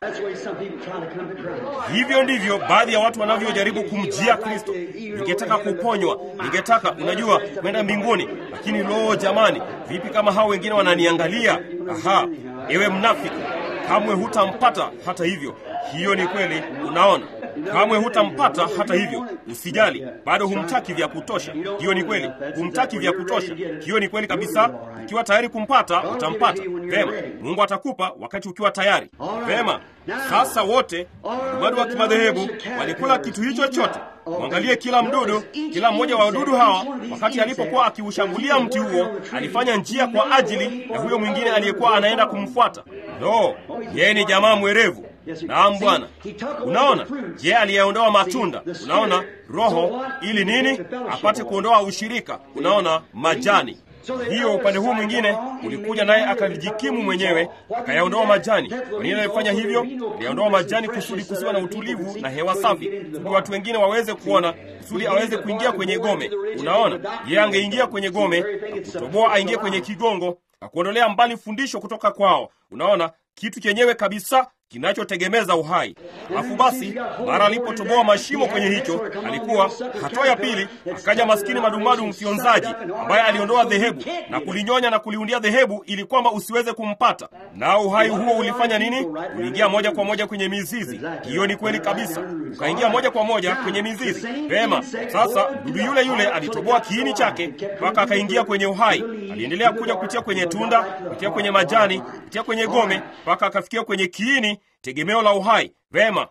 Hivyo ndivyo baadhi ya watu wanavyojaribu kumjia Kristo. Ningetaka kuponywa, ningetaka, unajua, kwenda mbinguni, lakini loo, jamani, vipi kama hao wengine wananiangalia? Aha, ewe mnafiki, kamwe hutampata. Hata hivyo hiyo ni kweli. Unaona, kamwe hutampata. Hata hivyo, usijali, bado humtaki vya kutosha. Hiyo ni kweli, humtaki vya kutosha. Hiyo ni kweli kabisa. Ukiwa tayari kumpata, utampata. Vema, Mungu atakupa wakati ukiwa tayari. Vema, sasa wote bado wa kimadhehebu walikula kitu hicho chote. Mwangalie kila mdudu, kila mmoja wa wadudu hawa, wakati alipokuwa akiushambulia mti huo, alifanya njia kwa ajili ya huyo mwingine aliyekuwa anaenda kumfuata. No, yeye ni jamaa mwerevu. Naam Bwana. Unaona, je, aliyeondoa matunda? Unaona, roho ili nini? Apate kuondoa ushirika. Unaona, majani hiyo upande huu mwingine ulikuja naye akalijikimu mwenyewe akayaondoa majani. Kwa nini alifanya hivyo? Aliyaondoa majani kusudi kusiwa na utulivu na hewa safi, kusudi watu wengine waweze kuona, kusudi aweze kuingia kwenye gome. Unaona, yeye angeingia kwenye gome na kutoboa, aingie kwenye kigongo na kuondolea mbali fundisho kutoka kwao. Unaona, kitu chenyewe kabisa kinachotegemeza uhai. Alafu basi, mara alipotoboa mashimo kwenye hicho, alikuwa hatua ya pili, akaja maskini madumadu mfyonzaji ambaye aliondoa dhehebu na kulinyonya na kuliundia dhehebu ili kwamba usiweze kumpata. Na uhai huo ulifanya nini? Uliingia moja kwa moja kwenye mizizi. Hiyo ni kweli kabisa, ukaingia moja kwa moja kwenye mizizi. Vema, sasa mdudu yule yule alitoboa kiini chake mpaka akaingia kwenye uhai. Aliendelea kuja kutia kwenye tunda, kutia kwenye majani, kutia kwenye gome mpaka akafikia kwenye kiini tegemeo la uhai. Vema,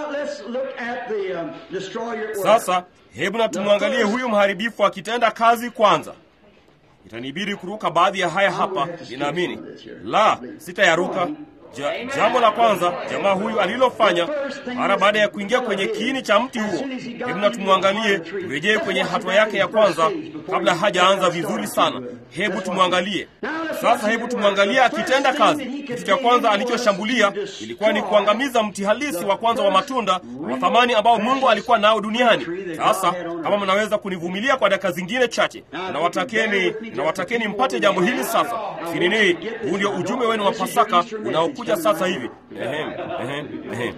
sasa hebu na tumwangalie huyu mharibifu akitenda kazi kwanza. Itanibidi kuruka baadhi ya haya hapa, ninaamini. La, sitayaruka. Ja, jambo la kwanza jamaa huyu alilofanya mara baada ya kuingia kwenye kiini cha mti huo, hebu na tumwangalie, turejee kwenye hatua yake ya kwanza kabla hajaanza vizuri sana. Hebu tumwangalie sasa, hebu tumwangalie akitenda kazi. Kitu cha kwanza alichoshambulia ilikuwa ni kuangamiza mti halisi wa kwanza wa matunda wa thamani ambao Mungu alikuwa nao duniani. Sasa kama mnaweza kunivumilia kwa dakika zingine chache, nawatakeni nawatakeni mpate jambo hili sasa. Sinini, huu ndio ujumbe wenu wa Pasaka unaokuja sasa hivi. Ehem, ehem, ehem.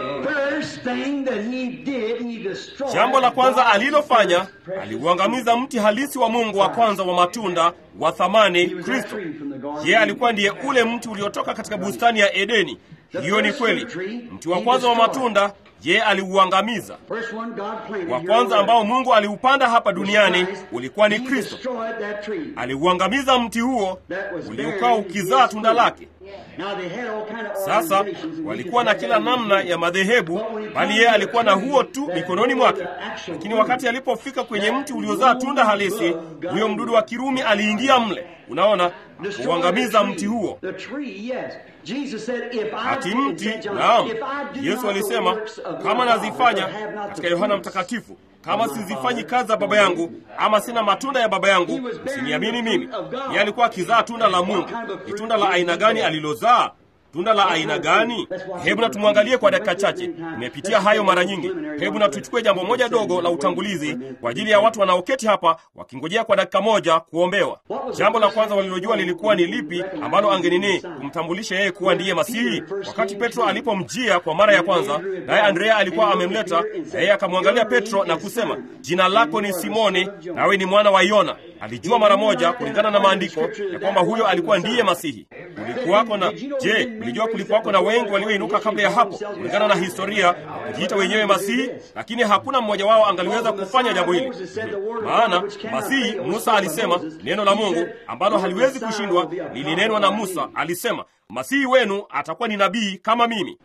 Jambo la kwanza alilofanya aliuangamiza mti halisi wa Mungu wa kwanza wa matunda wa thamani, Kristo. Yeye alikuwa ndiye ule mti uliotoka katika bustani ya Edeni. Hiyo ni kweli. Mti wa kwanza wa matunda yeye aliuangamiza. Wa kwanza ambao Mungu aliupanda hapa duniani ulikuwa ni Kristo. Aliuangamiza mti huo uliokuwa ukizaa tunda lake. Sasa walikuwa na kila namna ya madhehebu, bali yeye alikuwa na huo tu mikononi mwake. Lakini wakati alipofika kwenye mti uliozaa tunda halisi, huyo mdudu wa Kirumi aliingia mle, unaona, kuuangamiza mti huo. Ati mti, naam. Yesu alisema kama nazifanya, katika Yohana Mtakatifu, kama sizifanyi kazi za Baba yangu ama sina matunda ya Baba yangu, msiniamini mimi. Yeye alikuwa akizaa tunda la Mungu. Ni tunda la aina gani alilozaa? Tunda la aina gani? Hebu na tumwangalie kwa dakika chache. Nimepitia hayo mara nyingi. Hebu na tuchukue jambo moja dogo la utangulizi kwa ajili ya watu wanaoketi hapa wakingojea kwa dakika moja kuombewa. Jambo la kwanza walilojua lilikuwa ni lipi ambalo angenini kumtambulisha yeye kuwa ndiye Masihi? Wakati Petro alipomjia kwa mara ya kwanza, naye Andrea alikuwa amemleta, na yeye akamwangalia Petro na kusema, jina lako ni Simoni, nawe ni mwana wa Yona. Alijua mara moja kulingana na maandiko ya kwamba huyo alikuwa ndiye Masihi. Kulikuwako na je, mlijua kulikuwako na wengi walioinuka kabla ya hapo kulingana na historia kujiita wenyewe Masihi, lakini hakuna mmoja wao angaliweza kufanya jambo hili. Maana Masihi, Musa alisema neno la Mungu ambalo haliwezi kushindwa lilinenwa na Musa. Alisema Masihi wenu atakuwa ni nabii kama mimi.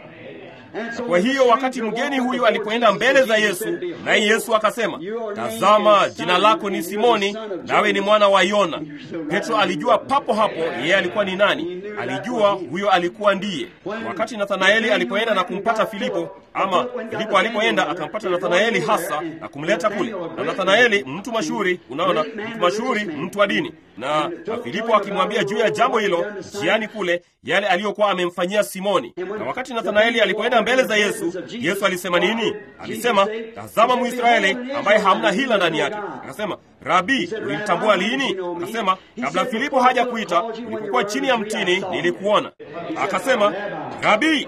Kwa hiyo wakati mgeni huyu alipoenda mbele za Yesu, naye Yesu akasema, tazama, jina lako ni Simoni, nawe ni mwana wa Yona. Petro alijua papo hapo yeye alikuwa ni nani. Alijua huyo alikuwa ndiye. Wakati Nathanaeli alipoenda na kumpata Filipo, ama Filipo alipoenda akampata Nathanaeli hasa na kumleta kule, na Nathanaeli mtu mashuhuri, unaona, mtu mashuhuri, mtu wa dini na, na Filipo akimwambia juu ya jambo hilo njiani kule, yale aliyokuwa amemfanyia Simoni. Na wakati Nathanaeli alipoenda mbele za Yesu, Yesu alisema nini? Alisema, tazama Mwisraeli ambaye hamna hila ndani yake. Akasema, Rabi, ulimtambua lini? Akasema, kabla Filipo haja kuita, ulipokuwa chini ya mtini nilikuona. Akasema, Rabi,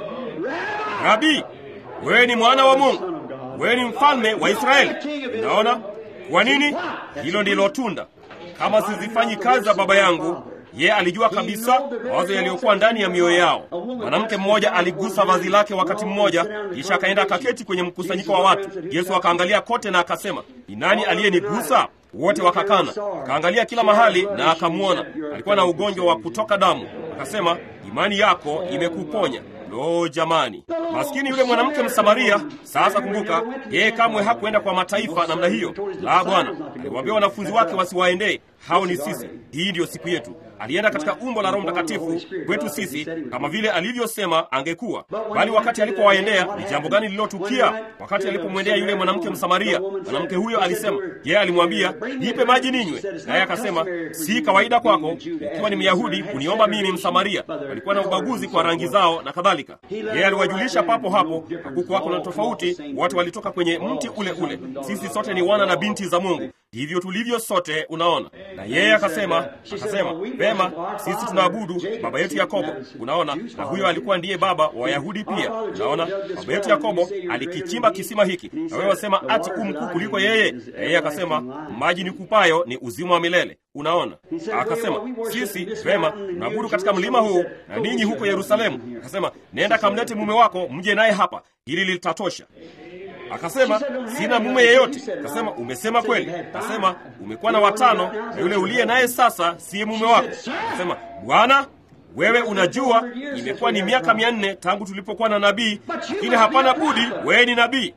Rabi, wewe ni mwana wa Mungu, wewe ni mfalme wa Israeli. Unaona kwa nini? Hilo ndilo tunda kama sizifanyi kazi za Baba yangu. Ye alijua kabisa mawazo yaliyokuwa ndani ya mioyo yao. Mwanamke mmoja aligusa vazi lake wakati mmoja, kisha akaenda akaketi kwenye mkusanyiko wa watu. Yesu akaangalia kote na akasema, ni nani aliyenigusa? Wote wakakana. Akaangalia kila mahali na akamwona alikuwa na ugonjwa wa kutoka damu. Akasema, imani yako imekuponya. Lo, jamani, maskini yule mwanamke Msamaria. Sasa kumbuka, yeye kamwe hakuenda kwa mataifa namna hiyo. La, Bwana aliwaambia wanafunzi wake wasiwaendee. Hao ni sisi, hii ndiyo siku yetu. Alienda katika umbo la Roho Mtakatifu kwetu sisi, kama vile alivyosema angekuwa. Bali wakati alipowaendea, ni jambo gani lililotukia? Wakati alipomwendea yule mwanamke Msamaria, mwanamke huyo alisema, yeye alimwambia, nipe maji ninywe, naye akasema, si kawaida kwako ukiwa ni Myahudi kuniomba mimi Msamaria. Walikuwa na ubaguzi kwa rangi zao na kadhalika. Yeye aliwajulisha papo hapo, hakukuwako na tofauti, wote walitoka kwenye mti ule ule. Sisi sote ni wana na binti za Mungu, hivyo tulivyo sote, unaona. Na yeye akasema, akasema Vema, sisi tunaabudu baba yetu Yakobo. Unaona, na huyo alikuwa ndiye baba wa Wayahudi pia. Unaona, baba yetu Yakobo alikichimba kisima hiki, na wewe wasema ati u mkuu kuliko yeye. Na yeye akasema, maji nikupayo ni uzima wa milele. Unaona, akasema sisi vema, tunaabudu katika mlima huu na ninyi huko Yerusalemu. Akasema, nenda kamlete mume wako, mje naye hapa, hili litatosha. Akasema sina mume yeyote. Akasema umesema kweli. Akasema umekuwa na watano, na yule uliye naye sasa siye mume wako. Akasema Bwana, wewe unajua imekuwa ni miaka mia nne tangu tulipokuwa na nabii, lakini hapana budi wewe ni nabii.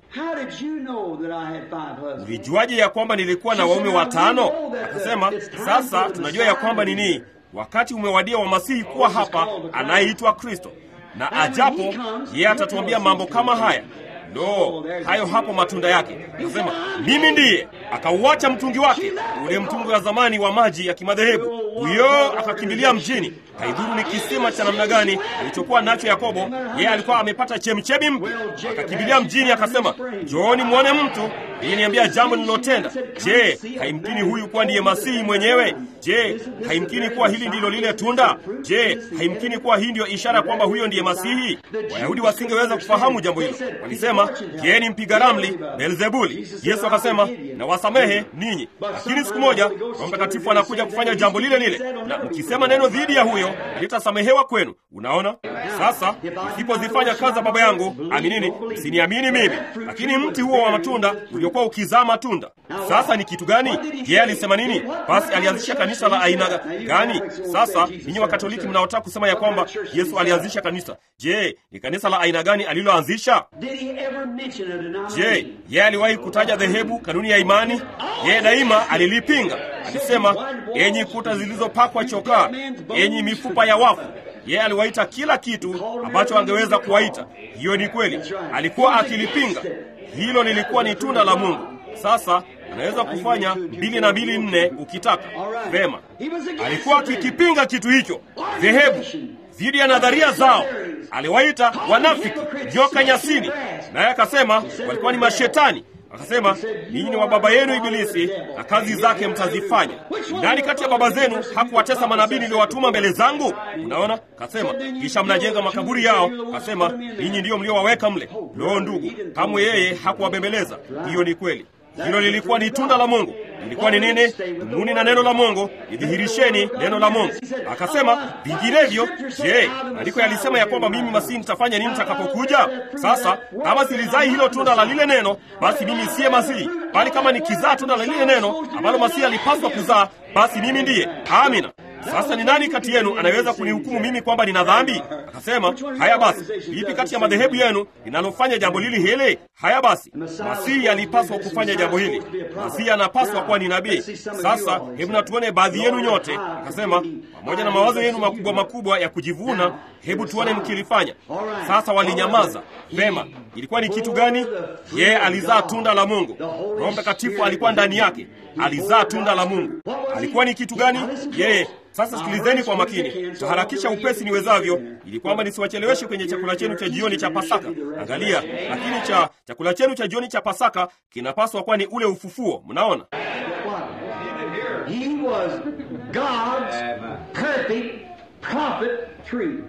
Ulijuaje ya kwamba nilikuwa na waume watano? Akasema sasa tunajua ya kwamba nini wakati umewadia wa Masihi kuwa hapa, anayeitwa Kristo, na ajapo yeye atatuambia mambo kama haya. Lo, hayo hapo matunda yake. Akasema, mimi ndiye. Akauacha mtungi wake, ule mtungi wa zamani wa maji ya kimadhehebu. Huyo akakimbilia mjini. Haidhuru ni kisima cha namna gani alichokuwa nacho Yakobo, yeye alikuwa amepata chemchemi mpya. Akakimbilia mjini, akasema, njooni mwone mtu iliniambia jambo nililotenda. Je, haimkini huyu kuwa ndiye Masihi mwenyewe? Je, haimkini kuwa hili ndilo lile tunda? Je, haimkini kuwa hii ndiyo ishara kwamba huyo ndiye Masihi? Wayahudi wasingeweza kufahamu jambo hilo. Walisema, yeye ni mpiga ramli, Beelzebuli. Yesu akasema, na wasamehe ninyi, lakini siku moja Roho Mtakatifu anakuja kufanya jambo lile lile, na mkisema neno dhidi ya huyo litasamehewa kwenu. Unaona, sasa msipozifanya kazi za Baba yangu, aminini, msiniamini mimi. Lakini mti huo wa matunda uliokuwa ukizaa matunda, sasa ni kitu gani? Yeye alisema nini? Basi alianzisha kanisa la aina gani? Sasa ninyi Wakatoliki mnaotaka kusema ya kwamba Yesu alianzisha kanisa, je, ni kanisa la aina gani aliloanzisha? Je, yeye aliwahi kutaja dhehebu, kanuni ya imani? Yeye daima alilipinga. Alisema, enyi kuta zilizopakwa chokaa, enyi mifupa ya wafu. Yeye aliwaita kila kitu ambacho angeweza kuwaita. Hiyo ni kweli, alikuwa akilipinga. Hilo lilikuwa ni tunda la Mungu. Sasa unaweza kufanya mbili na mbili nne ukitaka. Vema, alikuwa akikipinga kitu hicho, dhehebu dhidi ya nadharia zao. Aliwaita wanafiki, joka nyasini, naye akasema walikuwa ni mashetani. Akasema ninyi ni wa baba yenu Ibilisi na kazi zake mtazifanya. Nani kati ya baba zenu hakuwatesa manabii niliowatuma mbele zangu? Unaona, kasema kisha mnajenga makaburi yao. Kasema ninyi ndiyo mliowaweka mle. Loo ndugu, kamwe yeye hakuwabembeleza. Hiyo ni kweli. Hilo lilikuwa ni tunda la Mungu. Lilikuwa ni nini? Dumuni na neno la Mungu, idhihirisheni neno la Mungu. Akasema vinginevyo, je, maandiko yalisema ya kwamba mimi Masihi nitafanya nini nitakapokuja? Sasa kama silizai hilo tunda la lile neno, basi mimi siye Masihi, bali kama nikizaa tunda la lile neno ambalo Masihi alipaswa kuzaa, basi mimi ndiye. Amina. Sasa ni nani kati yenu anaweza kunihukumu mimi kwamba nina dhambi? Akasema, haya basi, lipi kati ya madhehebu yenu linalofanya jambo hili hili? Haya basi, Masihi alipaswa kufanya jambo hili. Masihi anapaswa kuwa ni nabii. Sasa hebu na tuone baadhi yenu nyote. Akasema, pamoja na mawazo yenu makubwa makubwa ya kujivuna, hebu tuone mkilifanya. Sasa walinyamaza. Vema, ilikuwa ni kitu gani? Yeye alizaa tunda la Mungu. Roho Mtakatifu alikuwa ndani yake, alizaa tunda la Mungu. Alikuwa ni kitu gani? Yeye sasa sikilizeni kwa makini, taharakisha upesi niwezavyo, ili kwamba nisiwacheleweshe kwenye chakula chenu cha jioni cha Pasaka. Angalia, lakini cha chakula chenu cha jioni cha Pasaka kinapaswa kuwa ni ule ufufuo. Mnaona, He was God's perfect prophet tree.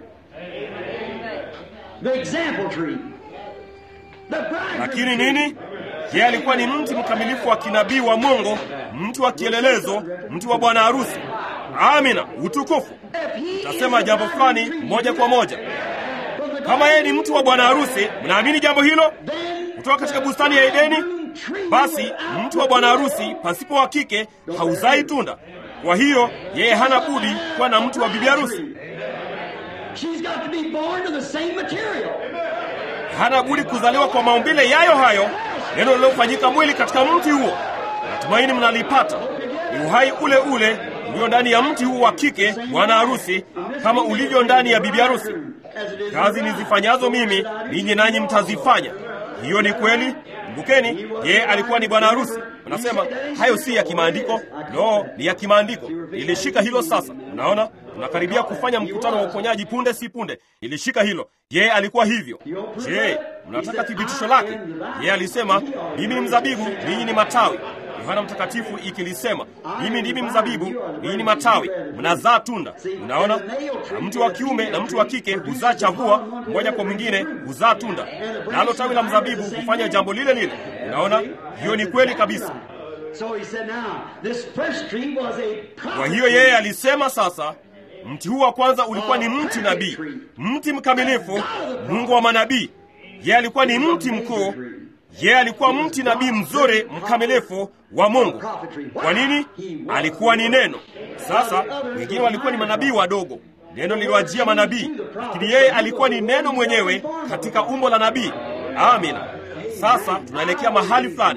The example tree. The bridegroom lakini tree. nini? Yeye alikuwa ni mti mkamilifu wa kinabii wa Mungu, mti wa kielelezo, mti wa bwana harusi. Amina, utukufu. If he Tasema is jambo the fulani bridegroom tree, moja kwa moja. from the Kama yeye ni mti wa bwana harusi, mnaamini jambo hilo? then Kutoka katika bustani ya Edeni, tree basi without mtu wa bwana harusi pasipo wa kike hauzai tunda. Kwa hiyo yeye hana budi kuwa na mti wa bibi harusi, She's got to be born to the same material. hana budi kuzaliwa kwa maumbile yayo hayo, neno lililofanyika mwili katika mti huo. Natumaini mnalipata. Ni uhai ule ule ulio ndani ya mti huu wa kike, bwana harusi, kama ulivyo ndani ya bibi harusi. As it is Kazi nizifanyazo mimi, ninyi nanyi mtazifanya. Hiyo ni kweli. Kumbukeni, yeye alikuwa ni bwana harusi. Unasema hayo si ya kimaandiko? No, ni ya kimaandiko. Nilishika hilo sasa. Unaona, tunakaribia kufanya mkutano wa uponyaji punde si punde. Nilishika hilo. Yeye alikuwa hivyo. Je, mnataka thibitisho lake? Yeye alisema, mimi ni mzabibu, ninyi ni matawi. Yohana Mtakatifu ikilisema, mimi ndimi mzabibu, ninyi ni matawi, mnazaa tunda. Unaona, na mtu wa kiume na mtu wa kike huzaa chavua, mmoja kwa mwingine huzaa tunda, nalo tawi la mzabibu hufanya jambo lile lile. Unaona, hiyo ni kweli kabisa. So he said, now, this first tree was a prophet Kwa hiyo yeye alisema sasa, mti huu wa kwanza ulikuwa ni mti nabii, mti mkamilifu, Mungu wa manabii. Yeye alikuwa ni mti mkuu, yeye alikuwa mti nabii mzuri mkamilifu wa Mungu. Kwa nini? Alikuwa ni neno. Sasa wengine walikuwa ni manabii wadogo, neno liliwajia manabii, lakini yeye alikuwa ni neno mwenyewe katika umbo la nabii. Amina. Sasa tunaelekea mahali fulani.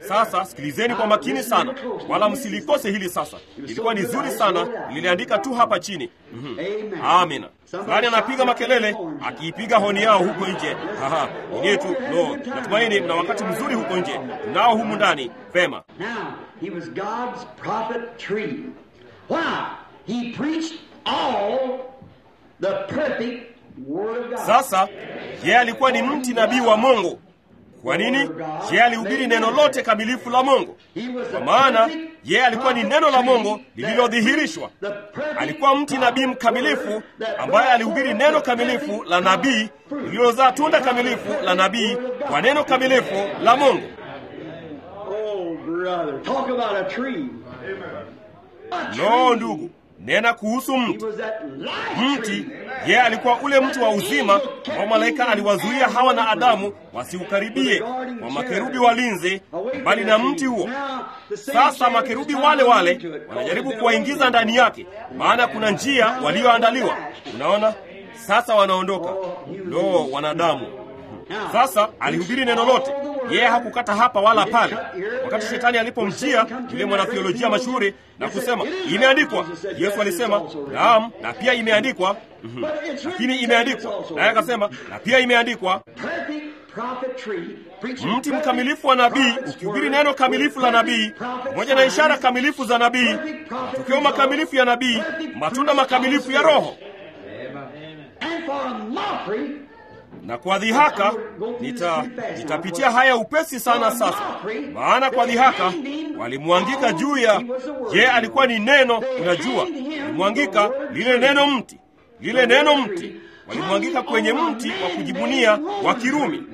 Sasa sikilizeni kwa makini sana, wala msilikose hili. Sasa ilikuwa ni zuri sana, niliandika tu hapa chini. Mhm. Amina. Fulani anapiga makelele akiipiga honi yao huko nje. Haha, yetu no, natumaini mna wakati mzuri huko nje, nao humu ndani vema. Now, he was God's prophet tree. Why? He preached all the perfect word of God. Sasa yeye alikuwa ni mti nabii wa Mungu. Kwa nini? Yeye alihubiri neno lote kamilifu la Mungu, He was the kwa maana perfect yeye alikuwa ni neno la Mungu lililodhihirishwa. the perfect Alikuwa mti nabii mkamilifu ambaye alihubiri neno kamilifu la nabii lililozaa tunda kamilifu la nabii kwa neno kamilifu la Mungu. Oh, brother. Talk about a tree. A No, tree. ndugu, nena kuhusu He mti. was that life Mti tree. yeye alikuwa ule mti wa uzima ambao malaika aliwazuia Hawa na Adamu wasiukaribie kwa makerubi walinzi, bali na mti huo. Sasa makerubi wale wale wanajaribu kuwaingiza ndani yake, maana kuna njia walioandaliwa. Unaona, sasa wanaondoka. Lo, wanadamu! Sasa alihubiri neno lote, yeye hakukata hapa wala pale. Wakati shetani alipomjia yule mwanatheolojia mashuhuri na kusema imeandikwa, Yesu alisema naam, na pia imeandikwa. Mhm. Lakini imeandikwa, naye akasema na pia imeandikwa. Perfect prophet tree, preaching Mti perfect mkamilifu wa nabii prophet's ukihubiri word, neno kamilifu la nabii perfect prophet pamoja na ishara signs, kamilifu za nabii, matokeo makamilifu ya nabii, matunda makamilifu ya Roho. And for a mockery, Na kwa dhihaka nita nitapitia haya upesi sana sasa, maana kwa dhihaka walimwangika juu ya je, alikuwa ni neno. Unajua, walimwangika lile neno mti, lile neno mti, walimwangika kwenye mti wa kujibunia wa Kirumi.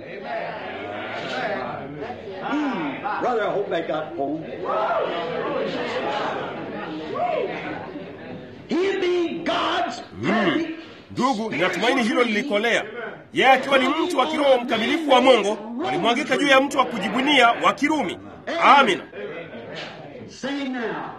brother, I hope that got home. He being God's perfect Ndugu, ninatumaini hilo lilikolea. Yeye akiwa ni mtu wa kiroho mkamilifu wa Mungu, walimwangika juu ya mti wa kujibunia wa Kirumi. Amina. Sing now.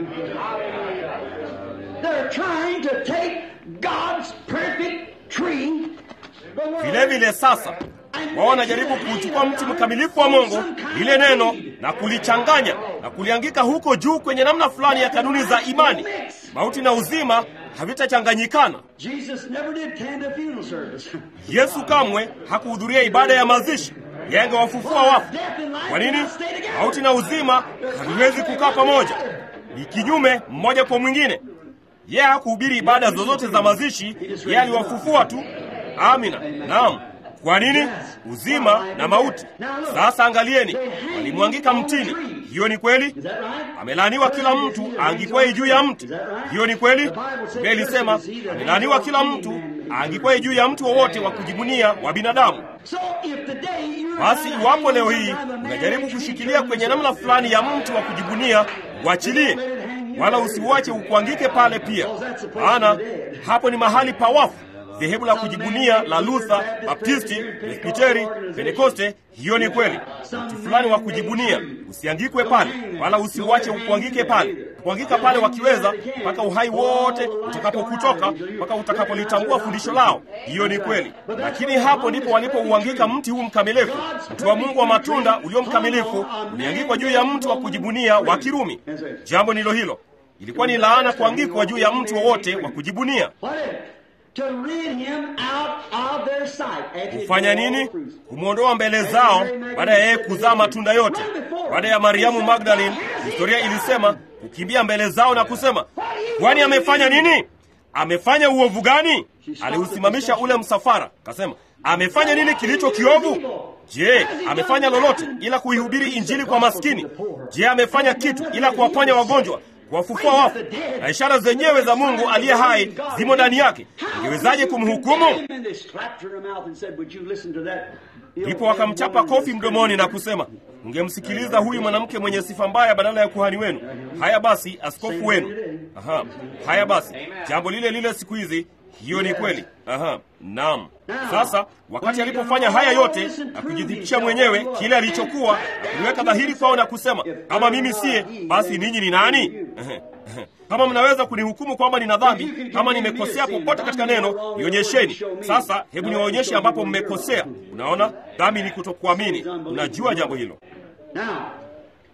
They're trying to take God's perfect tree. the word, Vile vile sasa wao wanajaribu kuuchukua mti mkamilifu wa Mungu, lile neno, na kulichanganya na kuliangika huko juu kwenye namna fulani ya kanuni za imani. Mauti na uzima havitachanganyikana. Jesus never did attend a funeral service. Yesu kamwe hakuhudhuria ibada ya mazishi, yeye angewafufua wafu. Kwa nini? Mauti na uzima haviwezi kukaa pamoja, ni kinyume mmoja kwa mwingine. Yeye hakuhubiri ibada zozote za mazishi, yeye aliwafufua tu. Amina, naam. Kwa nini? Uzima na mauti. Sasa angalieni, walimwangika mtini. Hiyo ni kweli. Is that right? Amelaaniwa kila mtu aangikwaye juu ya mti. Hiyo ni kweli. Biblia ilisema amelaaniwa kila mtu aangikwaye juu ya mti wowote wa kujibunia wa binadamu. So if today you're Basi iwapo leo hii unajaribu kushikilia kwenye namna fulani ya mti wa kujibunia, uachilie, wala usiuache ukuangike pale pia, maana hapo ni mahali pa wafu. Dhehebu la kujibunia la Luther, Baptisti, Presbiteri, Pentekoste, hiyo ni kweli. Mti fulani wa kujibunia, usiangikwe pale, wala usiuache ukuangike pale. Kuangika pale wakiweza, mpaka uhai wote utakapokutoka, mpaka utakapolitambua fundisho lao. Hiyo ni kweli, lakini hapo ndipo walipouangika mti huu mkamilifu, mti wa Mungu wa matunda ulio mkamilifu, uliangikwa juu ya mti wa kujibunia wa Kirumi. Jambo ndilo hilo, ilikuwa ni laana kuangikwa juu ya mti wowote wa kujibunia. What is it? To rid him out of their sight. After he Kufanya did all nini? fruits. Kumwondoa mbele zao baada ya yeye kuzaa matunda yote. Baada ya Mariamu Magdalene, historia ilisema kukimbia mbele zao na kusema, kwani amefanya nini? Amefanya uovu gani? Aliusimamisha ule msafara, kasema, amefanya nini kilicho kiovu? Je, amefanya lolote ila kuihubiri injili kwa maskini? Je, amefanya kitu ila kuwaponya wagonjwa, kuwafufua wafu? Na ishara zenyewe za Mungu aliye hai zimo ndani yake. Ingewezaje kumhukumu? And they slapped her in the mouth and said, Would you listen to that? Ndipo wakamchapa kofi mdomoni na kusema, ungemsikiliza huyu mwanamke mwenye sifa mbaya badala ya kuhani wenu. Haya basi, askofu wenu. Aha, haya basi, jambo lile lile siku hizi. Hiyo ni kweli. Aha, naam. Sasa wakati alipofanya haya yote na kujidhibitisha mwenyewe kile alichokuwa na kuliweka dhahiri kwao na kusema, kama mimi siye, basi ninyi ni nani? Ehe, ehe. Kama mnaweza kunihukumu kwamba nina dhambi, kama nimekosea popote katika neno, nionyesheni. Sasa hebu niwaonyeshe ambapo mmekosea. Unaona, dhambi ni kutokuamini. Unajua jambo hilo. Now,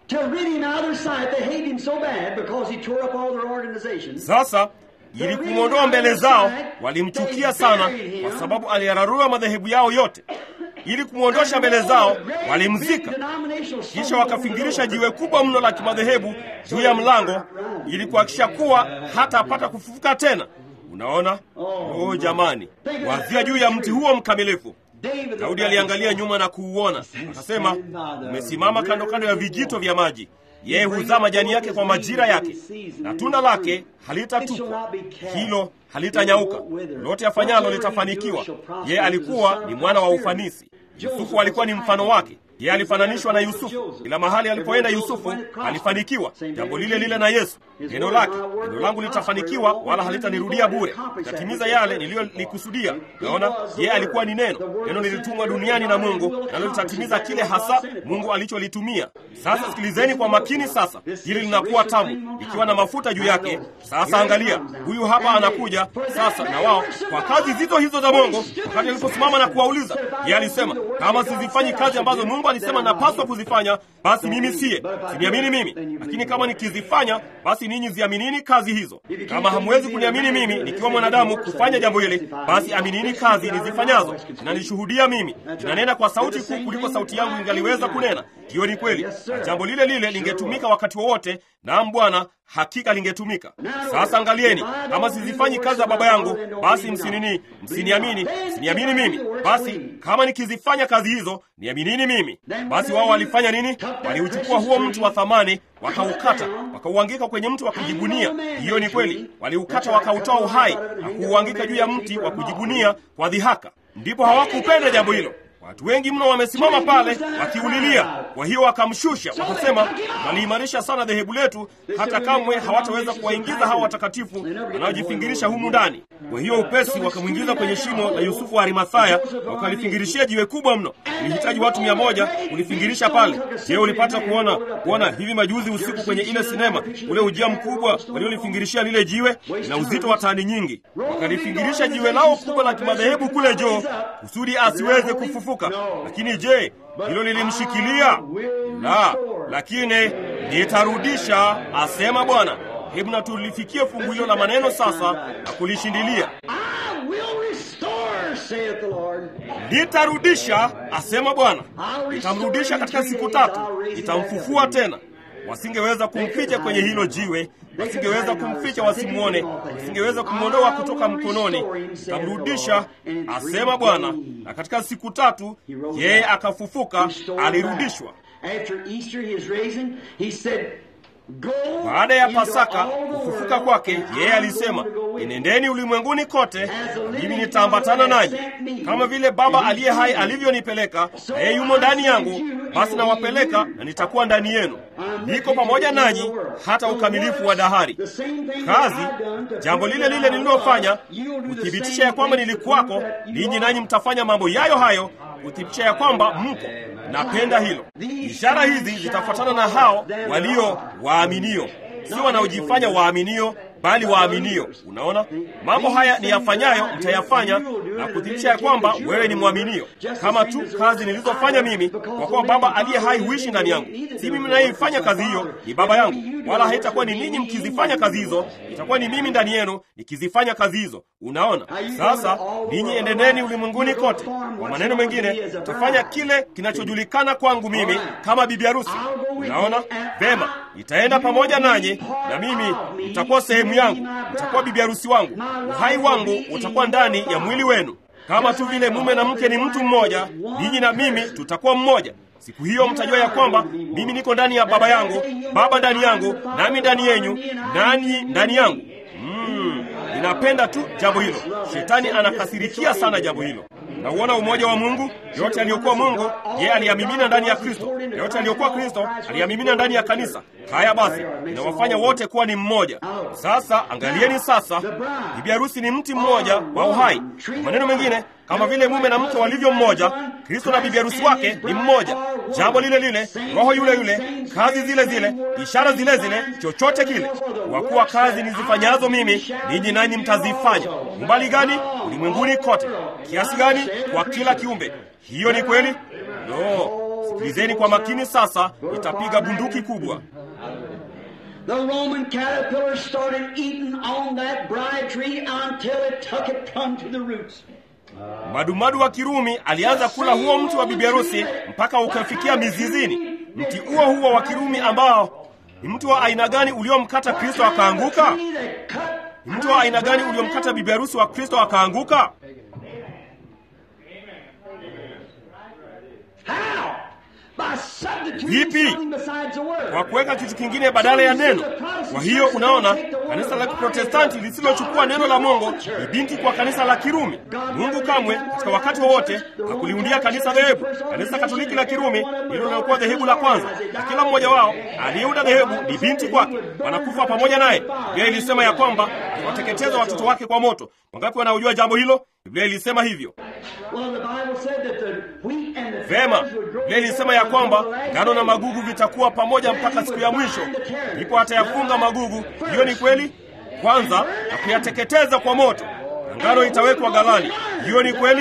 To rid him out of their sight, they hate him so bad because he tore up all their organizations. Sasa ili kumwondoa mbele zao, walimchukia sana kwa sababu aliyararua madhehebu yao yote. Ili kumwondosha mbele zao, walimzika, kisha wakafingirisha jiwe kubwa mno la kimadhehebu juu ya mlango ili kuhakikisha kuwa hata apata kufufuka tena. Unaona? Oh jamani, wazia juu ya mti huo mkamilifu. Daudi aliangalia nyuma na kuuona, akasema, umesimama kando kando ya vijito vya maji. Yeye huzaa majani yake kwa majira yake, na tunda lake halitatupwa, hilo halitanyauka. Lote afanyalo litafanikiwa. Yeye alikuwa ni mwana wa ufanisi. Yusufu alikuwa ni mfano wake. Yeye alifananishwa na Yusufu. Kila mahali alipoenda Yusufu alifanikiwa. Jambo lile lile na Yesu. Neno lake, neno langu litafanikiwa, wala halitanirudia bure, litatimiza yale niliyolikusudia. Naona yeye alikuwa ni neno. Neno lilitumwa duniani na Mungu, nalo litatimiza kile hasa Mungu alicholitumia. Sasa sikilizeni kwa makini. Sasa hili linakuwa tamu, ikiwa na mafuta juu yake. Sasa angalia, huyu hapa anakuja sasa, na wao kwa kazi zizo hizo za Mungu. Wakati aliposimama na kuwauliza, yeye alisema, kama sizifanyi kazi ambazo Mungu alisema napaswa kuzifanya, basi mimi siye, siniamini mimi. Lakini kama nikizifanya, basi ninyi ziaminini kazi hizo. Kama hamwezi kuniamini mimi nikiwa mwanadamu kufanya jambo hili, basi aminini kazi nizifanyazo. Zinanishuhudia mimi, zinanena kwa sauti kuu kuliko sauti yangu ingaliweza kunena. Hiyo ni kweli, na jambo lile lile lingetumika wakati wowote. Naam Bwana, hakika lingetumika. Sasa angalieni, kama sizifanyi kazi za Baba yangu, basi msinini, msiniamini, msiniamini mimi. Basi kama nikizifanya kazi hizo, niaminini mimi. Basi wao walifanya nini? Waliuchukua huo mti wa thamani, wakaukata, wakauangika kwenye mti wa kujibunia. Hiyo ni kweli, waliukata, wakautoa uhai na kuuangika juu ya mti wa kujibunia kwa dhihaka. Ndipo hawakupenda jambo hilo. Watu wengi mno wamesimama pale wakiulilia. Kwa hiyo wakamshusha, wakasema, waliimarisha sana dhehebu letu, hata kamwe hawataweza kuwaingiza hawa watakatifu wanaojifingirisha humu ndani. Kwa hiyo upesi wakamwingiza kwenye shimo la Yusufu wa Arimathaya, wakalifingirishia jiwe kubwa mno. Ilihitaji watu mia moja kulifingirisha pale. Je, ulipata kuona kuona hivi majuzi usiku kwenye ile sinema ule ujia mkubwa waliolifingirishia lile jiwe na uzito wa tani nyingi? Wakalifingirisha jiwe lao kubwa la kimadhehebu kule joo kusudi asiweze kufufuka. Lakini je, hilo lilimshikilia? La, lakini nitarudisha, asema Bwana. Hebu na tulifikie fungu hilo la maneno sasa na kulishindilia. Nitarudisha, asema Bwana. Nitamrudisha katika siku tatu, nitamfufua tena. Wasingeweza kumficha kwenye hilo jiwe, wasingeweza kumficha wasimwone, wasingeweza kumwondoa kutoka mkononi. Nitamrudisha, asema Bwana, na katika siku tatu yeye akafufuka, alirudishwa. Baada ya Pasaka kufufuka kwake, yeye alisema, enendeni ulimwenguni kote, mimi nitaambatana nanyi, kama vile Baba aliye hai alivyonipeleka, na yeye yumo ndani yangu, basi nawapeleka na nitakuwa ndani yenu. Niko pamoja nanyi hata ukamilifu wa dahari. Kazi, jambo lile lile nililofanya, kuthibitisha ya kwamba nilikuwako, ninyi nanyi mtafanya mambo yayo hayo, kuthibitisha ya kwamba mko Napenda hilo. Ishara hizi zitafuatana na hao walio waaminio, si wanaojifanya waaminio, bali waaminio. Unaona, mambo haya ni yafanyayo, mtayafanya na kuthibitisha ya kwamba wewe ni mwaminio, kama tu kazi nilizofanya mimi, kwa kuwa Baba aliye hai huishi ndani yangu. Si mimi nayeifanya kazi hiyo, ni Baba yangu, wala haitakuwa ni ninyi mkizifanya kazi hizo, itakuwa ni mimi ndani yenu nikizifanya kazi hizo. Unaona, sasa ninyi endeneni ulimwenguni kote. Kwa maneno mengine, tafanya kile kinachojulikana kwangu mimi kama bibi harusi. Unaona vema, nitaenda pamoja nanyi, na mimi nitakuwa sehemu yangu, nitakuwa bibi harusi wangu. Uhai wangu utakuwa ndani ya mwili wenu, kama tu vile mume na mke ni mtu mmoja, ninyi na mimi tutakuwa mmoja. Siku hiyo mtajua ya kwamba mimi niko ndani ya Baba yangu, Baba ndani yangu, nami ndani yenyu, nanyi ndani yangu. Mm, ninapenda tu jambo hilo. Shetani anakasirikia sana jambo hilo. Nauona umoja wa Mungu. Yote aliyokuwa Mungu yeye aliyamimina ndani ya Kristo, na yote aliyokuwa Kristo aliyamimina ndani ya kanisa. Haya basi, inawafanya wote kuwa ni mmoja. Sasa angalieni sasa, bibi harusi ni mti mmoja wa uhai. Kwa maneno mengine, kama vile mume na mke walivyo mmoja, Kristo na bibi harusi wake ni mmoja. Jambo lile lile, roho yule yule, kazi zile zile, ishara zile zile, chochote kile. Kwa kuwa kazi nizifanyazo mimi, ninyi nanyi mtazifanya. Umbali gani? Ulimwenguni kote. Kiasi gani? Kwa kila kiumbe. Hiyo ni kweli? No, Sikilizeni kwa makini sasa, itapiga bunduki kubwa. The Roman caterpillar started eating on that bride tree until it took it plumb to the roots. Madumadu wa Kirumi alianza kula huo mti wa bibi harusi mpaka ukafikia mizizini. Mti huo huo wa Kirumi ambao ni mti wa aina gani uliomkata Kristo akaanguka? Ni mti wa aina gani uliomkata bibi harusi wa Kristo akaanguka? How? By substituting Vipi? something besides the word. Kwa kuweka kitu kingine badala ya neno. Kwa hiyo unaona, kanisa la Kiprotestanti lisilochukua neno la Mungu ni binti kwa kanisa la Kirumi. Mungu kamwe katika wakati wowote hakuliundia kanisa dhehebu. Kanisa Katoliki la Kirumi ndilo lilokuwa dhehebu la kwanza, na kila mmoja wao aliyeunda dhehebu ni binti kwake, wanakufa pamoja naye. Biblia ilisema ya kwamba wateketeza watoto wake kwa moto. Wangapi wanaojua jambo hilo? Biblia ilisema hivyo. Well, the Bible said that the wheat and the Vema, tares would grow Biblia ilisema ya kwamba ngano na magugu vitakuwa pamoja mpaka siku ya mwisho, ndipo atayafunga magugu. Hiyo ni kweli, kwanza na kuyateketeza kwa moto, na ngano itawekwa ghalani. Hiyo ni kweli.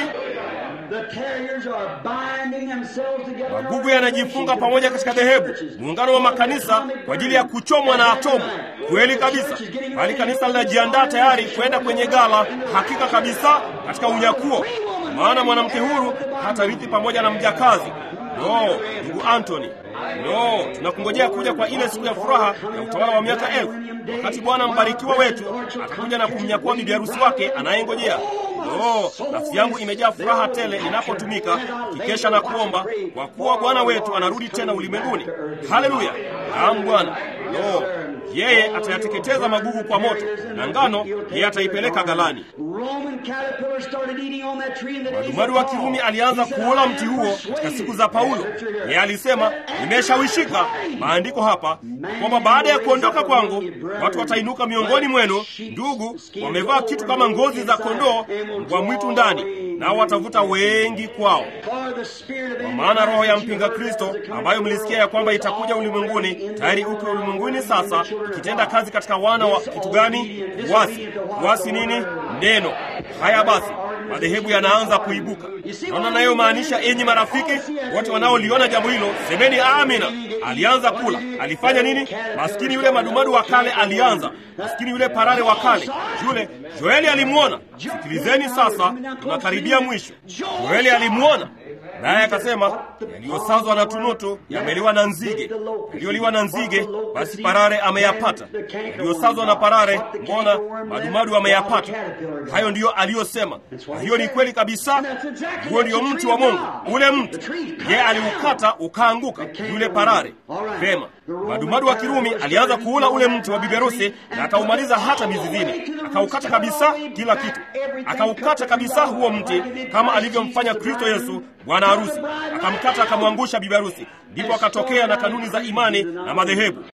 The terriers are binding themselves together. Magugu yanajifunga pamoja katika dhehebu, muungano wa makanisa kwa ajili ya kuchomwa na atomu. Kweli kabisa, bali kanisa linajiandaa tayari kwenda kwenye gala, hakika kabisa, katika unyakuo, maana mwanamke huru hatarithi pamoja na mjakazi. No, ndugu Antony, no, tunakungojea kuja kwa ile siku ya furaha ya utawala wa miaka elfu, wakati Bwana mbarikiwa wetu atakuja na kumnyakua bibi harusi wake anayengojea. No, nafsi yangu imejaa furaha tele inapotumika kikesha na kuomba, kwa kuwa Bwana wetu anarudi tena ulimwenguni. Haleluya! Naam Bwana. No, yeye atayateketeza magugu kwa moto, na ngano yeye ataipeleka ghalani. Roman caterpillar started eating on that tree in the days of Madumadu wa Paul. Kirumi alianza He said, kuula "I mti am huo katika persuaded siku za Paulo. that after your- Yeye alisema, nimeshawishika maandiko hapa kwamba baada ya kuondoka kwangu watu watainuka miongoni mwenu, ndugu, wamevaa kitu kama ngozi za kondoo mbwa mwitu ndani, nao watavuta wengi kwao. For the spirit of Kwa maana roho ya mpinga Kristo ambayo mlisikia ya kwamba itakuja ulimwenguni tayari uko ulimwenguni sasa, ikitenda kazi katika wana wa kitu gani? Uasi. Uasi nini? Neno. Haya basi, madhehebu yanaanza kuibuka. Naona nayomaanisha, enyi marafiki wote wanaoliona jambo hilo, semeni amina. Alianza kula, alifanya nini? Maskini yule madumadu wa kale alianza, maskini yule parare wa kale yule. Joeli alimwona. Sikilizeni sasa, tunakaribia mwisho. Joeli alimwona naye akasema, yaliyosazwa na tunutu yameliwa na nzige, yaliyoliwa na nzige basi parare ameyapata. Yaliyosazwa na parare, mbona madumadu ameyapata? Hayo ndiyo aliyosema, na hiyo ni kweli kabisa. Huo ndio mti wa Mungu, ule mti ye aliukata ukaanguka, yule parare. Vema, madumadu wa Kirumi alianza kuula ule mti wa bibi harusi na akaumaliza hata mizizini, akaukata kabisa kila kitu, akaukata kabisa huo mti kama alivyomfanya Kristo Yesu bwana harusi, akamkata akamwangusha bibi harusi. Ndipo akatokea na kanuni za imani na madhehebu.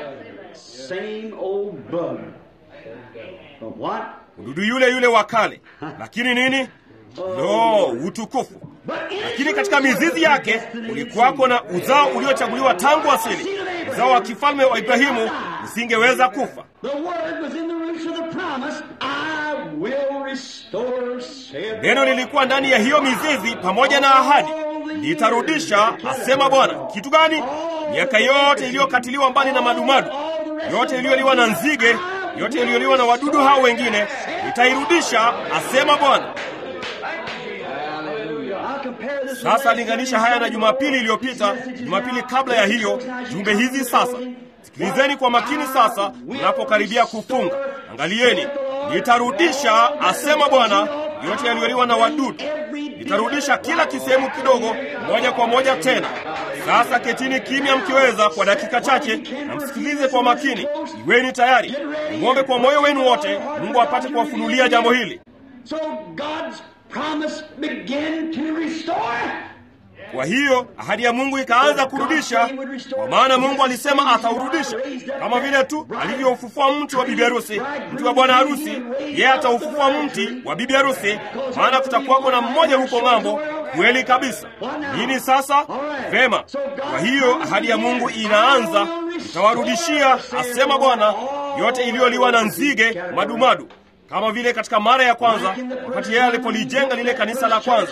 Same old bug. But what? Mdudu yule yule wa kale, lakini nini? No, utukufu. Lakini katika mizizi yake ulikuwako na uzao uliochaguliwa tangu asili, uzao wa kifalme wa Ibrahimu usingeweza kufa. The word was in the roots of the promise, I will restore, saith Neno lilikuwa ndani ya hiyo mizizi pamoja na ahadi, nitarudisha, asema Bwana. Kitu gani? Miaka yote iliyokatiliwa mbali na madumadu, yote iliyoliwa na nzige, yote iliyoliwa na wadudu hao wengine, nitairudisha, asema Bwana. I'll compare this Sasa linganisha haya na Jumapili iliyopita, Jumapili kabla ya hiyo, jumbe hizi sasa. Sikilizeni kwa makini sasa, mnapokaribia kufunga. Angalieni, nitarudisha, asema Bwana, yote yaliyoliwa na wadudu. Nitarudisha kila kisehemu kidogo, moja kwa moja tena. Sasa ketini kimya mkiweza kwa dakika chache, na msikilize kwa makini. Iweni tayari, mwombe kwa moyo wenu wote, Mungu apate kuwafunulia jambo hili. So God's promise began to restore. Kwa hiyo ahadi ya Mungu ikaanza kurudisha, kwa maana Mungu alisema ataurudisha, kama vile tu alivyoufufua mti wa bibi harusi, mti wa bwana harusi, yeye ataufufua mti wa bibi harusi, maana kutakuwako na mmoja huko ng'ambo. Kweli kabisa. Nini sasa? Vema. Kwa hiyo ahadi ya Mungu inaanza, itawarudishia, asema Bwana, yote iliyoliwa na nzige, madumadu, kama vile katika mara ya kwanza, wakati yeye alipolijenga lile kanisa la kwanza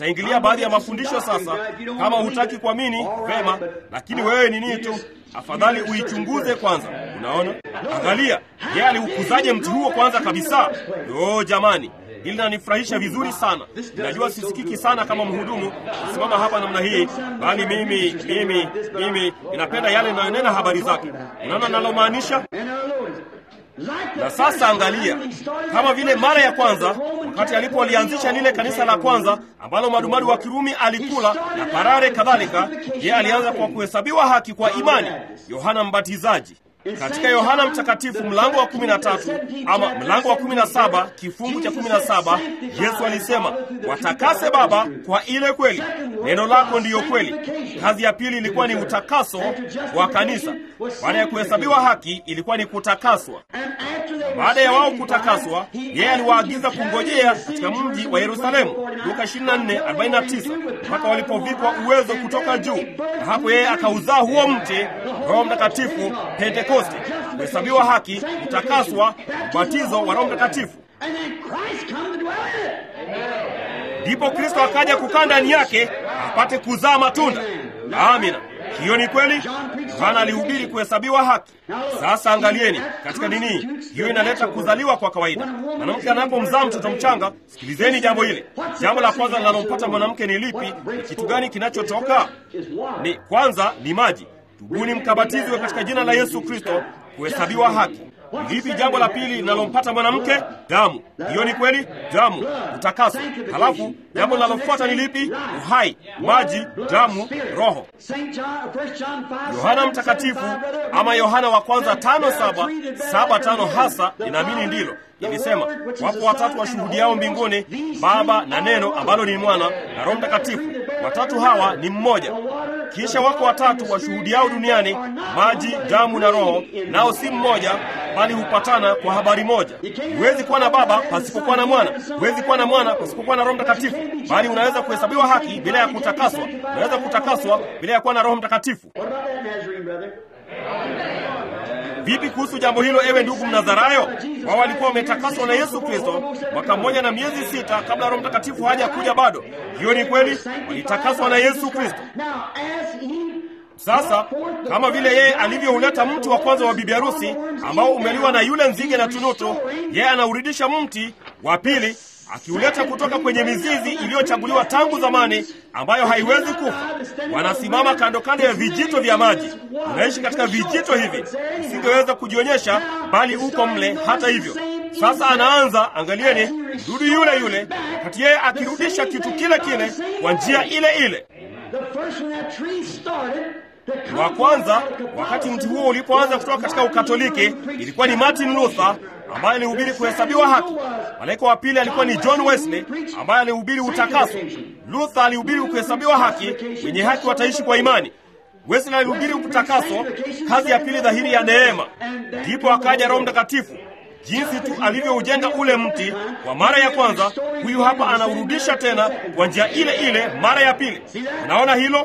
nitaingilia baadhi ya mafundisho sasa. Kama hutaki kuamini vema, lakini wewe ni nini tu, afadhali uichunguze kwanza. Unaona, angalia yeye aliukuzaje mti huo kwanza kabisa. Yo jamani, hili linanifurahisha vizuri sana. Najua sisikiki sana kama mhudumu kusimama hapa namna hii, bali mimi mimi mimi ninapenda yale ninayonena habari zake. Unaona nalomaanisha? Na sasa angalia, kama vile mara ya kwanza wakati alipolianzisha lile kanisa la kwanza ambalo madumadu wa Kirumi alikula na parare kadhalika, yeye alianza kwa kuhesabiwa haki kwa imani, Yohana Mbatizaji. Katika Yohana Mtakatifu mlango wa 13 ama mlango wa 17 kifungu cha 17, Yesu alisema, watakase Baba kwa ile kweli, neno lako ndiyo kweli. Kazi ya pili ilikuwa ni utakaso wa kanisa. Baada ya kuhesabiwa haki, ilikuwa ni kutakaswa. Baada ya wao kutakaswa, yeye aliwaagiza kungojea katika mji wa Yerusalemu, Luka 24:49, mpaka walipovikwa uwezo kutoka juu, na hapo yeye akauzaa huo mti, Roho Mtakatifu, Pentekoste, kuhesabiwa haki, kutakaswa, ubatizo wa Roho Mtakatifu. Ndipo Kristo akaja kukaa ndani yake apate kuzaa matunda. Amina. Hiyo ni kweli. Yohana alihubiri kuhesabiwa haki. Sasa angalieni katika nini hiyo inaleta kuzaliwa kwa kawaida. Mwanamke anapomzaa mtoto mchanga, sikilizeni jambo hili. Jambo la kwanza linalompata mwanamke ni lipi? Ni kitu gani kinachotoka? Ni kwanza ni maji. Tubuni mkabatizwe katika jina la Yesu Kristo kuhesabiwa haki. Lipi jambo la pili linalompata mwanamke? Damu. Hiyo ni kweli, damu, utakaso. Halafu jambo linalofuata ni lipi? Uhai, maji, damu, roho. Yohana Mtakatifu ama Yohana wa kwanza tano saba saba tano hasa inaamini ndilo ilisema, wapo watatu washuhudiao mbinguni, Baba na Neno ambalo ni Mwana na Roho Mtakatifu. Watatu hawa ni mmoja. Kisha wako watatu washuhudiao duniani, maji, damu na Roho, nao si mmoja, bali hupatana kwa habari moja. Huwezi kuwa na Baba pasipokuwa na Mwana, huwezi kuwa na Mwana pasipokuwa na Roho Mtakatifu, bali unaweza kuhesabiwa haki bila ya kutakaswa. Unaweza kutakaswa bila ya kuwa na Roho Mtakatifu. Vipi kuhusu jambo hilo, ewe ndugu Mnazarayo? Wao walikuwa wametakaswa na Yesu Kristo mwaka mmoja na miezi sita kabla Roho Mtakatifu haja kuja bado. Hiyo ni kweli, walitakaswa na Yesu Kristo. Sasa kama vile yeye alivyouleta mti wa kwanza wa bibi harusi ambao umeliwa na yule nzige na tunutu, yeye anaurudisha mti wa pili akiuleta kutoka kwenye mizizi iliyochaguliwa tangu zamani, ambayo haiwezi kufa. Wanasimama kando kando ya vijito vya maji. Unaishi katika vijito hivi, usingeweza kujionyesha, bali uko mle. Hata hivyo, sasa anaanza, angalieni, mdudu yule yule, wakati yeye akirudisha kitu kile kile kwa njia ile ile wa kwanza wakati mti huo ulipoanza kutoka katika Ukatoliki ilikuwa ni Martin Luther ambaye alihubiri kuhesabiwa haki. Malaika wa pili alikuwa ni John Wesley ambaye alihubiri utakaso. Luther alihubiri kuhesabiwa haki, wenye haki wataishi kwa imani. Wesley alihubiri utakaso, kazi ya pili dhahiri ya neema. Ndipo akaja Roho Mtakatifu. Jinsi tu alivyoujenga ule mti kwa mara ya kwanza, huyu hapa anaurudisha tena kwa njia ile ile mara ya pili. Unaona hilo?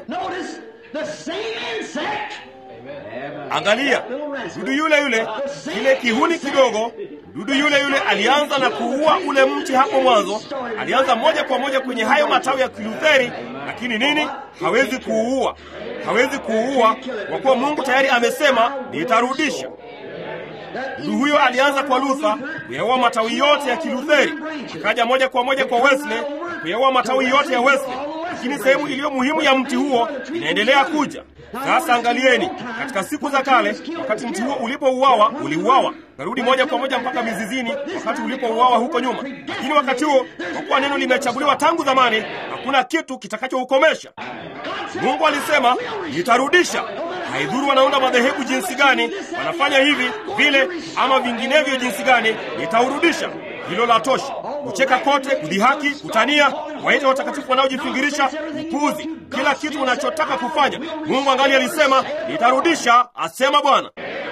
Angalia, dudu yule yule, kile kihuni kidogo, dudu yule yule alianza na kuua ule mti hapo mwanzo. Alianza moja kwa moja kwenye hayo matawi ya Kilutheri, lakini nini? Hawezi kuuua, hawezi kuuua kwa kuwa Mungu tayari amesema nitarudisha. Dudu huyo alianza kwa Luther kuyaua matawi yote ya Kilutheri, akaja moja kwa moja kwa Wesley kuyaua matawi yote ya Wesley, lakini sehemu iliyo muhimu ya mti huo inaendelea kuja. Sasa angalieni, katika siku za kale, wakati mti huo ulipouawa, uliuawa karudi moja kwa moja mpaka mizizini, wakati ulipouawa huko nyuma. Lakini wakati huo, kwa kuwa neno limechaguliwa tangu zamani, hakuna kitu kitakachoukomesha. Mungu alisema nitarudisha. Haidhuru wanaunda madhehebu jinsi gani, wanafanya hivi vile ama vinginevyo jinsi gani, nitaurudisha. Hilo la tosha. Kucheka kote, kudhihaki, kutania, waite watakatifu wanaojifingirisha, upuzi, kila kitu unachotaka kufanya. Mungu angali alisema nitarudisha, asema Bwana.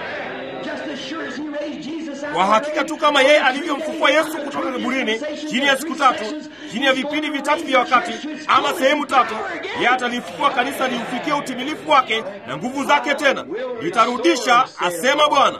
Kwa hakika tu kama yeye alivyomfufua Yesu kutoka kaburini chini ya siku tatu, chini ya vipindi vitatu vya wakati ama sehemu tatu, yeye atalifufua kanisa liufikie utimilifu wake na nguvu zake tena. Litarudisha, asema Bwana.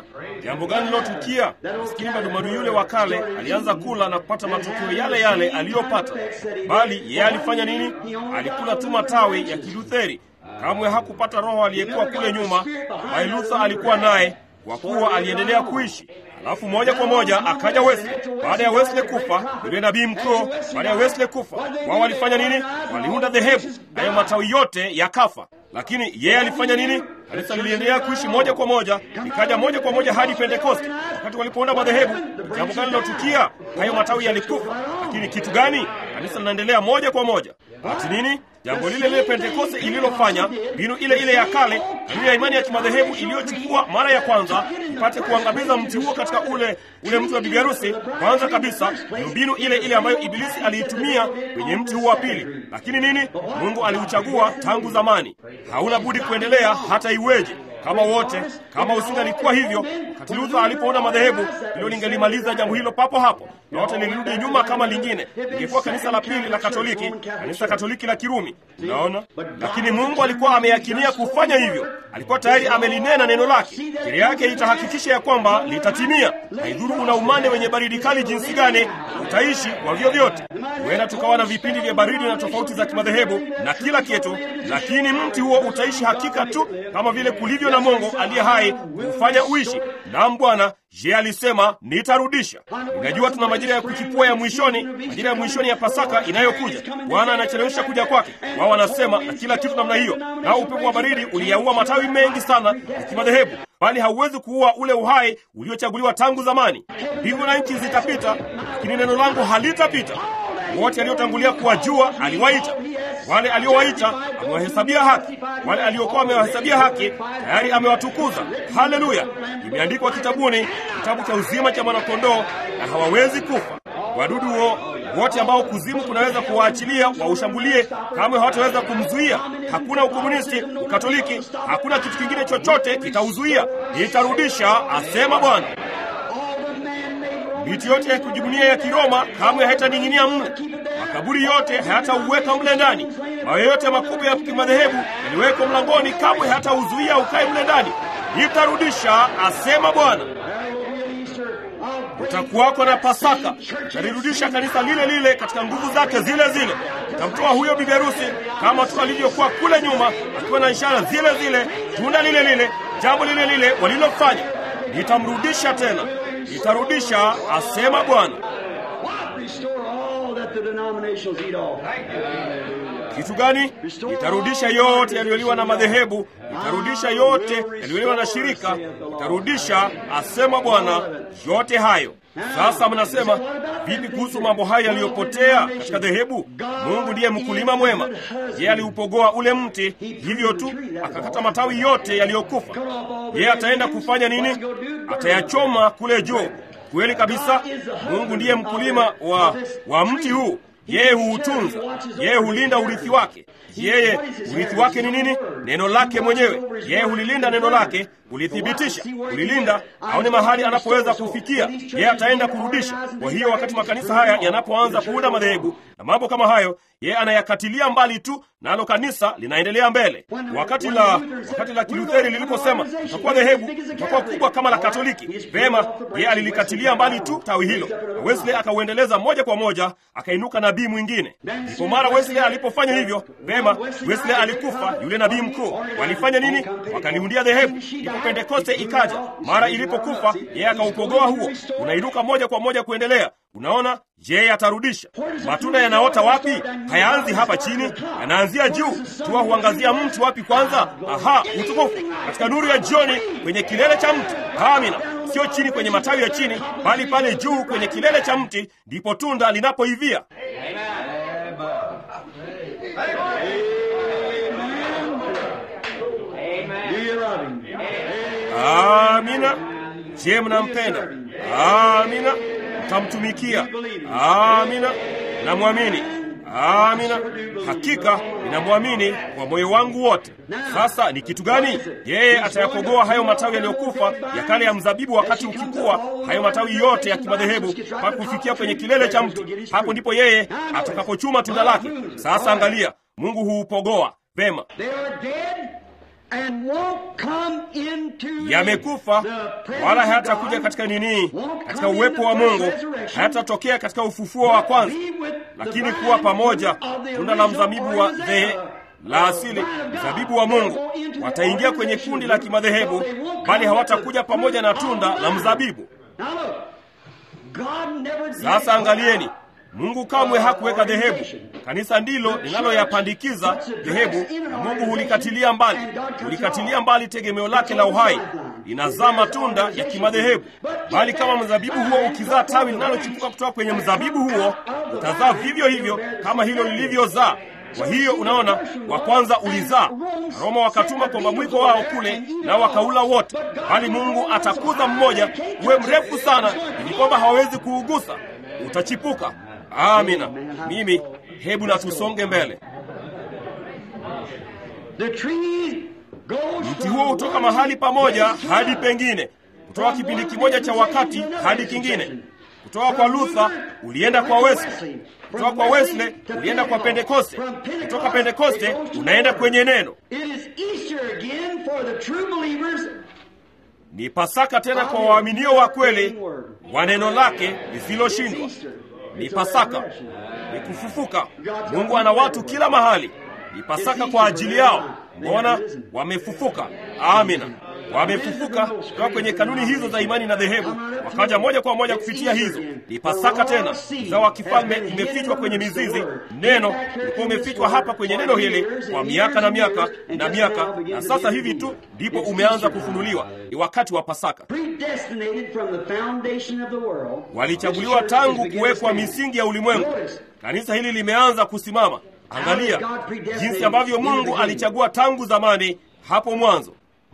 Jambo gani lilotukia? Maskini madumadu yule wa kale alianza kula na kupata matokeo yale yale aliyopata, bali yeye alifanya nini? Alikula tu matawi ya Kilutheri. Kamwe hakupata roho aliyekuwa kule nyuma, bali Luther alikuwa naye kwa kuwa aliendelea kuishi. Alafu moja kwa moja akaja Wesley. Baada ya Wesley kufa, yule nabii mkuu, baada ya Wesley kufa, wao walifanya nini? Waliunda dhehebu, nayo matawi yote yakafa. Lakini yeye alifanya nini? Kanisa liliendelea kuishi moja kwa moja, likaja moja kwa moja hadi Pentekoste. Wakati walipounda madhehebu, jambo gani lilotukia? Hayo matawi yalikufa. Lakini kitu gani? Kanisa linaendelea moja kwa moja. Ati nini? Jambo lile lile Pentekoste ililofanya, mbinu ile ile ya kale, mbinu ya imani ya kimadhehebu iliyochukua mara ya kwanza ipate kuangamiza mti huo katika ule ule mti wa bibi harusi. Kwanza kabisa ni mbinu ile ile ambayo Ibilisi aliitumia kwenye mti huo wa pili. Lakini nini? Mungu aliuchagua tangu zamani, hauna budi kuendelea hata iweje. Kama wote kama usingalikuwa hivyo, wakati Luther alipoona madhehebu, hilo lingelimaliza jambo hilo papo hapo, na wote lilirudi nyuma kama lingine, lingekuwa kanisa la pili la Katoliki, kanisa Katoliki la Kirumi. Unaona, lakini Mungu alikuwa ameyakinia kufanya hivyo, alikuwa tayari amelinena neno lake, kile yake itahakikisha ya kwamba litatimia. Haidhuru una umande wenye baridi kali jinsi gani, utaishi kwa vyovyote. Huenda tukawa na vipindi vya baridi na tofauti za kimadhehebu na kila kitu, lakini mti huo utaishi hakika tu kama vile kulivyo na Mungu aliye hai kufanya uishi. Naam Bwana, je, alisema nitarudisha. Unajua tuna majira ya kuchipua ya mwishoni, majira ya mwishoni ya Pasaka inayokuja. Bwana anachelewesha kuja kwake. Wao wanasema na kila kitu namna hiyo, nao upepo wa baridi uliyaua matawi mengi sana ya kimadhehebu, bali hauwezi kuua ule uhai uliochaguliwa tangu zamani. Mbingu na nchi zitapita, lakini neno langu halitapita. Wote aliotangulia kuwajua aliwaita, wale aliowaita amewahesabia haki, wale aliokuwa amewahesabia haki tayari amewatukuza. Haleluya! Imeandikwa kitabuni, kitabu cha uzima cha mwanakondoo, na hawawezi kufa. Wadudu wo wote ambao kuzimu kunaweza kuwaachilia waushambulie, kamwe hawataweza kumzuia. Hakuna ukomunisti, ukatoliki, hakuna kitu kingine chochote kitauzuia. Nitarudisha, asema Bwana. Miti yote ya kujibunia ya Kiroma kamwe haitaning'inia mle. Makaburi yote hayatauweka mle ndani. Mawe yote makubwa ya kimadhehebu yaliwekwa mlangoni, kamwe hatauzuia ukae mle ndani. Nitarudisha, asema Bwana. Utakuwako na Pasaka, utalirudisha kanisa lile lile katika nguvu zake zile zile. Utamtoa huyo bibi harusi kama tu alivyokuwa kule nyuma, akiwa na ishara zile zile, tunda lile lile, jambo lile lile walilofanya. Nitamrudisha tena nitarudisha, asema Bwana. Kitu gani? Nitarudisha yote yaliyoliwa na madhehebu, nitarudisha yote yaliyoliwa na shirika, nitarudisha, asema Bwana, yote hayo. Sasa mnasema vipi kuhusu mambo haya yaliyopotea katika dhehebu? Mungu ndiye mkulima mwema. Yeye aliupogoa ule mti hivyo tu, akakata matawi yote yaliyokufa. Yeye ataenda kufanya nini? Atayachoma kule juu. Kweli kabisa, Mungu ndiye mkulima wa, wa mti huu. Yeye huutunza, yeye hulinda urithi wake. Yeye urithi wake ni nini? Neno lake mwenyewe. Yeye hulilinda neno lake, hulithibitisha, hulilinda, aone mahali anapoweza kufikia. Yeye ataenda kurudisha. Kwa hiyo wakati makanisa haya yanapoanza kuunda madhehebu na mambo kama hayo, yeye anayakatilia mbali tu, nalo kanisa linaendelea mbele. Wakati la wakati la Kilutheri liliposema itakuwa dhehebu itakuwa kubwa kama la Katoliki, vema, yeye alilikatilia mbali tu tawi hilo, na Wesley akauendeleza moja kwa moja, akainuka nabii mwingine. Ndipo mara Wesley alipofanya hivyo, vema, Wesley alikufa, yule nabii mkuu. Walifanya nini? Wakaliundia dhehebu. Ndipo Pentekoste ikaja. Mara ilipokufa, yeye akaupogoa huo, unainuka moja kwa moja kuendelea. Unaona, je, atarudisha matunda? Yanaota wapi? Hayaanzi hapa chini, yanaanzia juu. Tua huangazia mti wapi kwanza? Aha, utukufu katika nuru ya jioni, kwenye kilele cha mti. Amina, sio chini kwenye matawi ya chini, bali pale juu kwenye kilele cha mti, ndipo tunda linapoivia. Amina. Je, mnampenda? Amina. Mtamtumikia? Amina. Namwamini? Amina. Hakika ninamwamini kwa moyo wangu wote. Sasa ni kitu gani? Yeye atayakogoa hayo matawi yaliyokufa ya kale ya mzabibu, wakati ukikua, hayo matawi yote ya kimadhehebu mpaka kufikia kwenye kilele cha mti. Hapo ndipo yeye atakapochuma tunda lake. Sasa angalia, Mungu huupogoa vema and won't come into yamekufa the presence wala of hayatakuja God, katika nini won't katika come uwepo in wa the mungu first resurrection, hayatatokea katika ufufuo wa but kwanza be with the lakini bride kuwa pamoja of the tunda la original mzabibu wa organism, dhehe uh, la uh, asili bride of God. mzabibu wa They mungu go into the wataingia kwenye organization kundi la group, kimadhehebu so they won't come bali with hawatakuja the pamoja na fruit of tunda the la vine. mzabibu Now look, God never did sasa put angalieni out mungu kamwe hakuweka dhehebu kanisa ndilo linaloyapandikiza dhehebu na mungu hulikatilia mbali hulikatilia mbali tegemeo lake la uhai linazaa matunda ya kimadhehebu bali kama mzabibu huo ukizaa tawi linalochipuka kutoka kwenye mzabibu huo utazaa vivyo hivyo kama hilo lilivyozaa kwa hiyo unaona wa kwanza ulizaa roma wakatuma kwamba mwiko wao kule na wakaula wote bali mungu atakuza mmoja uwe mrefu sana ili kwamba hawawezi kuugusa utachipuka amina mimi hebu na tusonge mbele The tree goes mti huo hutoka mahali pamoja hadi pengine kutoka kipindi kimoja cha wakati hadi kingine kutoka kwa luther ulienda kwa wesley kutoka kwa wesley ulienda kwa pentekoste kutoka pentekoste unaenda kwenye neno It is Easter again for the true believers ni pasaka tena kwa waaminio wa kweli wa neno lake lisiloshindwa ni pasaka ni kufufuka mungu ana watu kila mahali ni pasaka kwa ajili yao mbona wamefufuka amina wamefufuka kutoka kwenye kanuni hizo za imani na dhehebu wakaja moja kwa moja kupitia hizo ni pasaka tena uzao wa kifalme imefichwa kwenye mizizi neno ulikuwa umefichwa hapa kwenye neno hili kwa miaka na miaka na miaka na sasa hivi tu ndipo umeanza kufunuliwa ni wakati wa pasaka predestinated from the foundation of the world. walichaguliwa tangu kuwekwa misingi ya ulimwengu kanisa hili limeanza kusimama angalia jinsi ambavyo mungu alichagua tangu zamani hapo mwanzo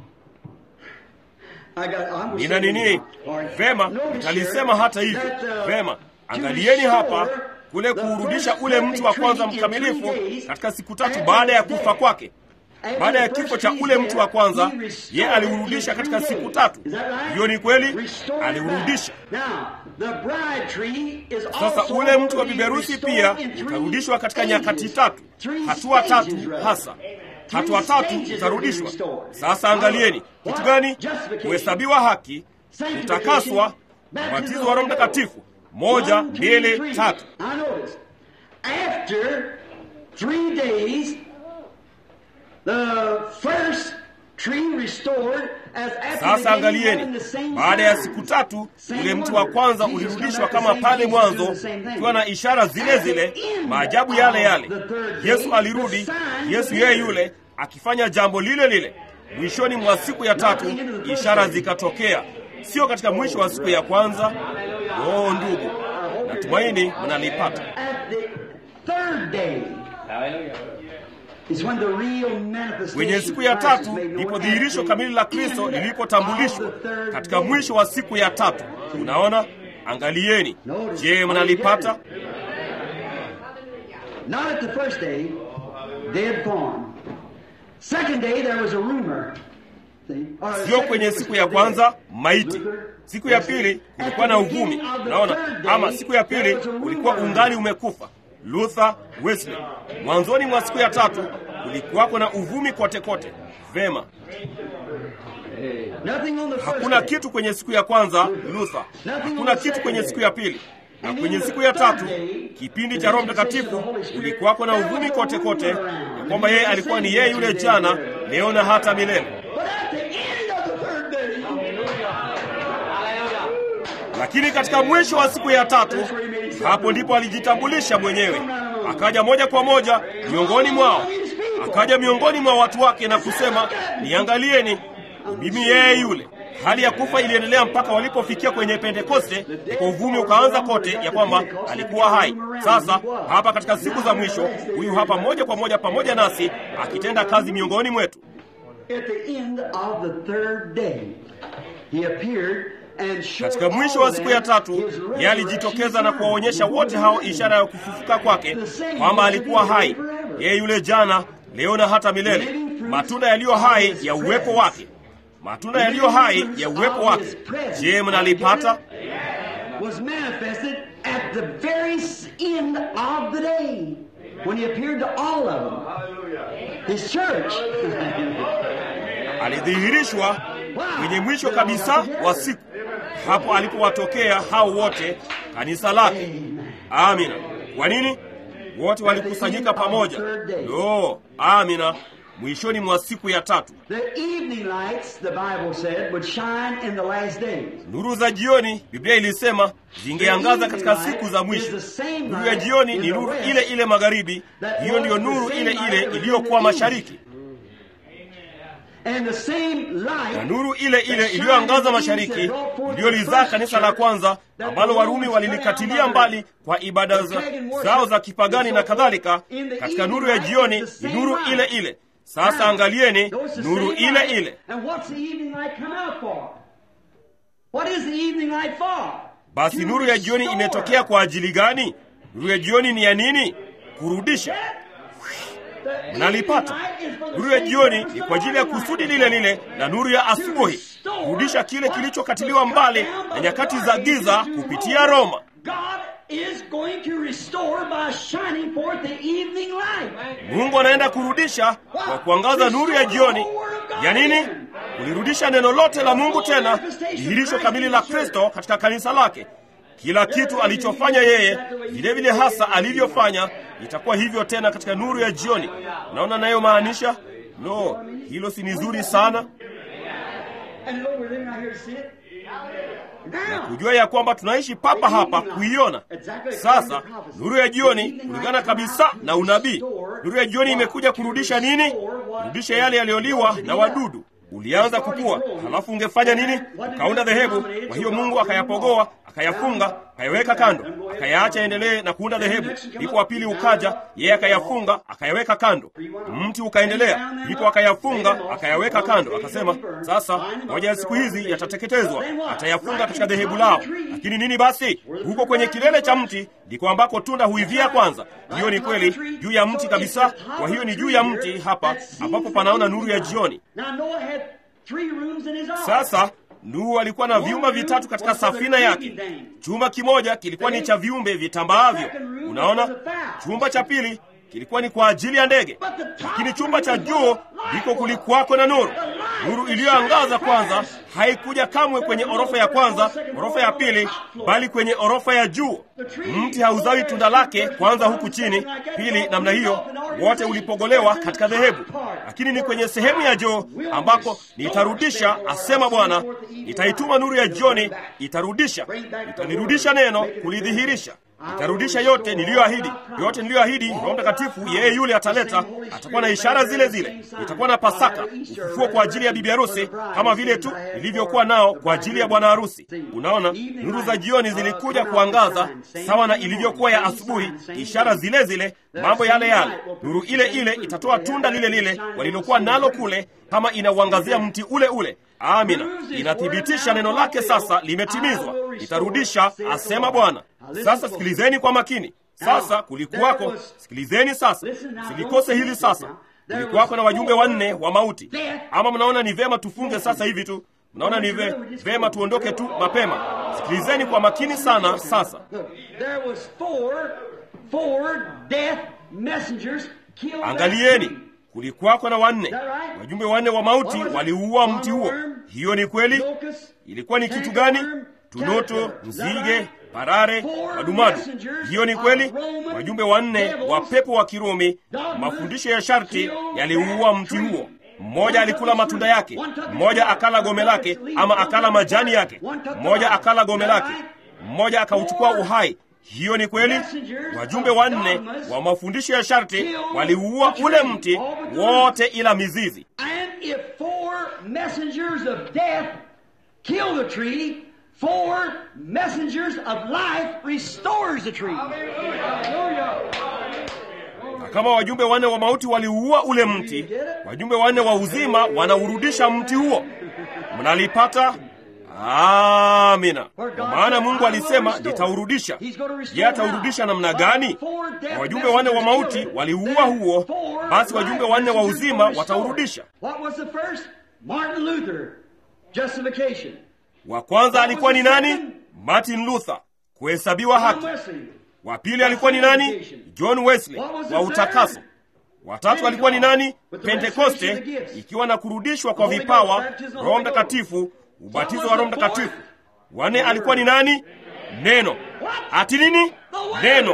I got, I'm gonna nina say it nini again. All right. vema Notice nitalisema here hata hivyo that, uh, vema to angalieni hapa restore kule the kuurudisha first ule mtu wa kwanza tree in three mkamilifu days katika siku tatu after baada ya his kufa death. kwake After baada ya the kifo first cha tree's ule mtu wa death, kwanza he restored ye it aliurudisha in katika three siku days. tatu Is that right? hiyo ni kweli Restored it aliurudisha back. Now, the bride tree is sasa also ule mtu wa being biberusi restored pia in three utarudishwa katika stages. nyakati tatu Three hatua stages, tatu rather. hasa Three hatua tatu stages utarudishwa are being restored. sasa angalieni What? kitu gani Justification. kuhesabiwa haki Sanctification, kutakaswa baptism ubatizo of wa roho the Holy mtakatifu Ghost. moja One, two, mbili three. tatu I notice. After three days, the first tree restored as after sasa the beginning, angalieni having the same baada ya signs. siku tatu Same ule mtu wa wonder. kwanza Jesus ulirudishwa come back kama the same pale Jesus mwanzo doing the same thing. ukiwa na ishara zile zile At the end maajabu yale yale of the third day, yesu alirudi the signs yesu yeye appeared. yule akifanya jambo lile lile mwishoni mwa siku ya tatu ishara zikatokea sio katika mwisho wa siku ya kwanza oh ndugu natumaini mnalipata At the third day is when the real manifestation kwenye siku ya of Christ is tatu made known ndipo at dhihirisho the kamili la kristo end lilipotambulishwa of the third katika day. mwisho wa siku ya tatu unaona angalieni je mnalipata Not at the first day, dead form. Second day there was a rumor. See? Or sio second kwenye day was siku ya dead. kwanza maiti Luther, siku ya pili kulikuwa na uvumi naona ama siku ya pili ulikuwa ungali umekufa luther wesley mwanzoni mwa siku ya tatu kulikuwako na uvumi kote kote vema Nothing on the first hakuna day. kitu kwenye siku ya kwanza luther hakuna kitu kwenye siku ya pili na kwenye siku ya tatu kipindi cha roho mtakatifu kulikuwako na uvumi kote kote ya kwamba yeye alikuwa ni yeye yule jana leo na hata milele But at the end of the third day, lakini katika mwisho wa siku ya tatu hapo ndipo alijitambulisha mwenyewe akaja moja kwa moja miongoni mwao akaja miongoni mwa watu wake na kusema niangalieni mimi yeye yule hali ya kufa iliendelea mpaka walipofikia kwenye pentekoste ndipo uvumi ukaanza kote ya kwamba alikuwa hai sasa hapa katika siku za mwisho huyu hapa moja kwa moja pamoja nasi akitenda kazi miongoni mwetu at the end of the third day, he appeared and showed katika mwisho wa all siku them ya tatu his yeye resurrection alijitokeza na signs. kuwaonyesha wote hao ishara ya kufufuka kwake kwamba alikuwa hai yeye yule jana leo na hata milele matunda yaliyo hai ya uwepo wake matunda yaliyo hai ya uwepo wake je mnalipata was manifested at the very s- end of the day when he appeared to all of them. His church. alidhihirishwa kwenye mwisho kabisa wa siku, hapo alipowatokea hao wote kanisa lake. Amina. Kwa nini? Wote walikusanyika pamoja. Lo, amina, mwishoni mwa siku ya tatu. The evening lights, the Bible said, would shine in the last days. Nuru za jioni, Biblia ilisema zingeangaza katika siku za mwisho. Nuru ya jioni ni nuru ile ile magharibi, hiyo ndiyo nuru ile ile iliyokuwa mashariki, And the same light na nuru ile ile iliyoangaza mashariki iliyolizaa kanisa la kwanza ambalo Warumi walilikatilia mbali kwa ibada za, zao za kipagani na kadhalika. Katika nuru ya jioni ni nuru ile ile. Sasa angalieni nuru ile ile. And what's the evening light come out for? What is the evening light for? Basi To nuru ya jioni restore. imetokea kwa ajili gani? Nuru ya jioni ni ya nini? Kurudisha. The Mnalipata. evening light is for the Nuru ya same jioni purpose ni of kwa ajili ya the morning kusudi light. lile lile la nuru ya asubuhi, kurudisha kile kilichokatiliwa mbali na nyakati za giza kupitia Roma. God is going to restore by shining forth the evening light. Mungu anaenda kurudisha kwa kuangaza nuru ya jioni. Ya nini? Kulirudisha neno lote la Mungu tena, dhihirisho kamili la Kristo katika kanisa lake. Kila kitu alichofanya yeye, vile vile hasa alivyofanya, itakuwa hivyo tena katika nuru ya jioni. Unaona nayo maanisha? No, hilo si ni zuri sana? And you know we're living right here to see it. Now, Kujua ya kwamba tunaishi papa hapa kuiona. Sasa nuru ya jioni kulingana kabisa na unabii. Nuru ya jioni imekuja kurudisha nini? Kurudisha yale yaliyoliwa na wadudu. Ulianza kukua, halafu ungefanya nini? Ukaunda dhehebu. Kwa hiyo Mungu akayapogoa, akayafunga, akayaweka kando, akayaacha endelee na kuunda dhehebu. Ndipo wa pili ukaja, yeye akayafunga, akayaweka kando. Mti ukaendelea, ndipo akayafunga, akayaweka kando. Akasema, sasa moja ya siku hizi yatateketezwa, atayafunga katika dhehebu lao. Lakini nini basi? Huko kwenye kilele cha mti ndiko ambako tunda huivia kwanza. Hiyo ni kweli, juu ya mti kabisa. Kwa hiyo ni juu ya mti hapa ambapo panaona nuru ya jioni. now Noah had three rooms in his ark. Sasa Nuhu alikuwa na vyumba vitatu katika safina yake. Chumba kimoja kilikuwa ni cha viumbe vitambaavyo, unaona. Chumba cha pili kilikuwa ni kwa ajili ya ndege, lakini chumba cha juu ndiko kulikuwako na nuru. Nuru iliyoangaza kwanza haikuja kamwe kwenye orofa ya kwanza, orofa ya pili, bali kwenye orofa ya juu. Mti hauzawi tunda lake kwanza huku chini, pili namna hiyo, wote ulipogolewa katika dhehebu, lakini ni kwenye sehemu ya juu ambako nitarudisha, asema Bwana, nitaituma nuru ya jioni, itarudisha, italirudisha neno, kulidhihirisha Nitarudisha yote niliyoahidi, yote niliyoahidi. Roho Mtakatifu yeye yule ataleta, atakuwa na ishara zile zile. Itakuwa na Pasaka, ufufuo kwa ajili ya bibi harusi, kama vile tu ilivyokuwa nao kwa ajili ya bwana harusi. Unaona, nuru za jioni zilikuja kuangaza sawa na ilivyokuwa ya asubuhi, ishara zile zile, mambo yale yale. Nuru ile ile itatoa tunda lile lile walilokuwa nalo kule, kama inauangazia mti ule ule. Amina, inathibitisha neno lake sasa limetimizwa, itarudisha, asema Bwana. Sasa sikilizeni kwa makini. Sasa kulikuwako, sikilizeni sasa, silikose hili sasa. Kulikuwako na wajumbe wanne wa mauti. Ama mnaona ni vema tufunge sasa hivi tu? Mnaona ni ve, vema tuondoke tu mapema? Sikilizeni kwa makini sana sasa. There was four, four death messengers killed that Angalieni, tree. kulikuwako na wanne wajumbe wanne wa mauti waliuua mti huo. Hiyo ni kweli. Ilikuwa ni kitu gani? Tunoto, nzige, parare, madumadu. Hiyo ni kweli. Wajumbe wanne wa pepo wa Kirumi, mafundisho ya sharti yaliuua mti huo. Mmoja alikula matunda yake, mmoja akala gome lake, ama akala majani yake, mmoja akala gome lake, mmoja akauchukua uhai. Hiyo ni kweli. Wajumbe wanne wa mafundisho ya sharti waliuua ule mti wote, ila mizizi. And if four messengers of death kill the tree, four messengers of life restores the tree. Na kama wajumbe wanne wa mauti waliuua ule mti, wajumbe wanne wa uzima wanaurudisha mti huo. Mnalipata? Amina. Kwa maana Mungu alisema nitaurudisha. Je, ataurudisha namna gani? Na wajumbe wanne wa mauti waliuua huo, basi wajumbe wanne wa uzima wataurudisha. What was the first? Martin Luther. Justification. Wa kwanza alikuwa ni nani? Martin Luther, kuhesabiwa John haki. Wesley. Wa pili alikuwa ni nani? John Wesley, wa utakaso. watatu alikuwa ni nani pentekoste ikiwa na kurudishwa kwa vipawa roho mtakatifu ubatizo wa roho mtakatifu wanne alikuwa ni nani neno ati nini neno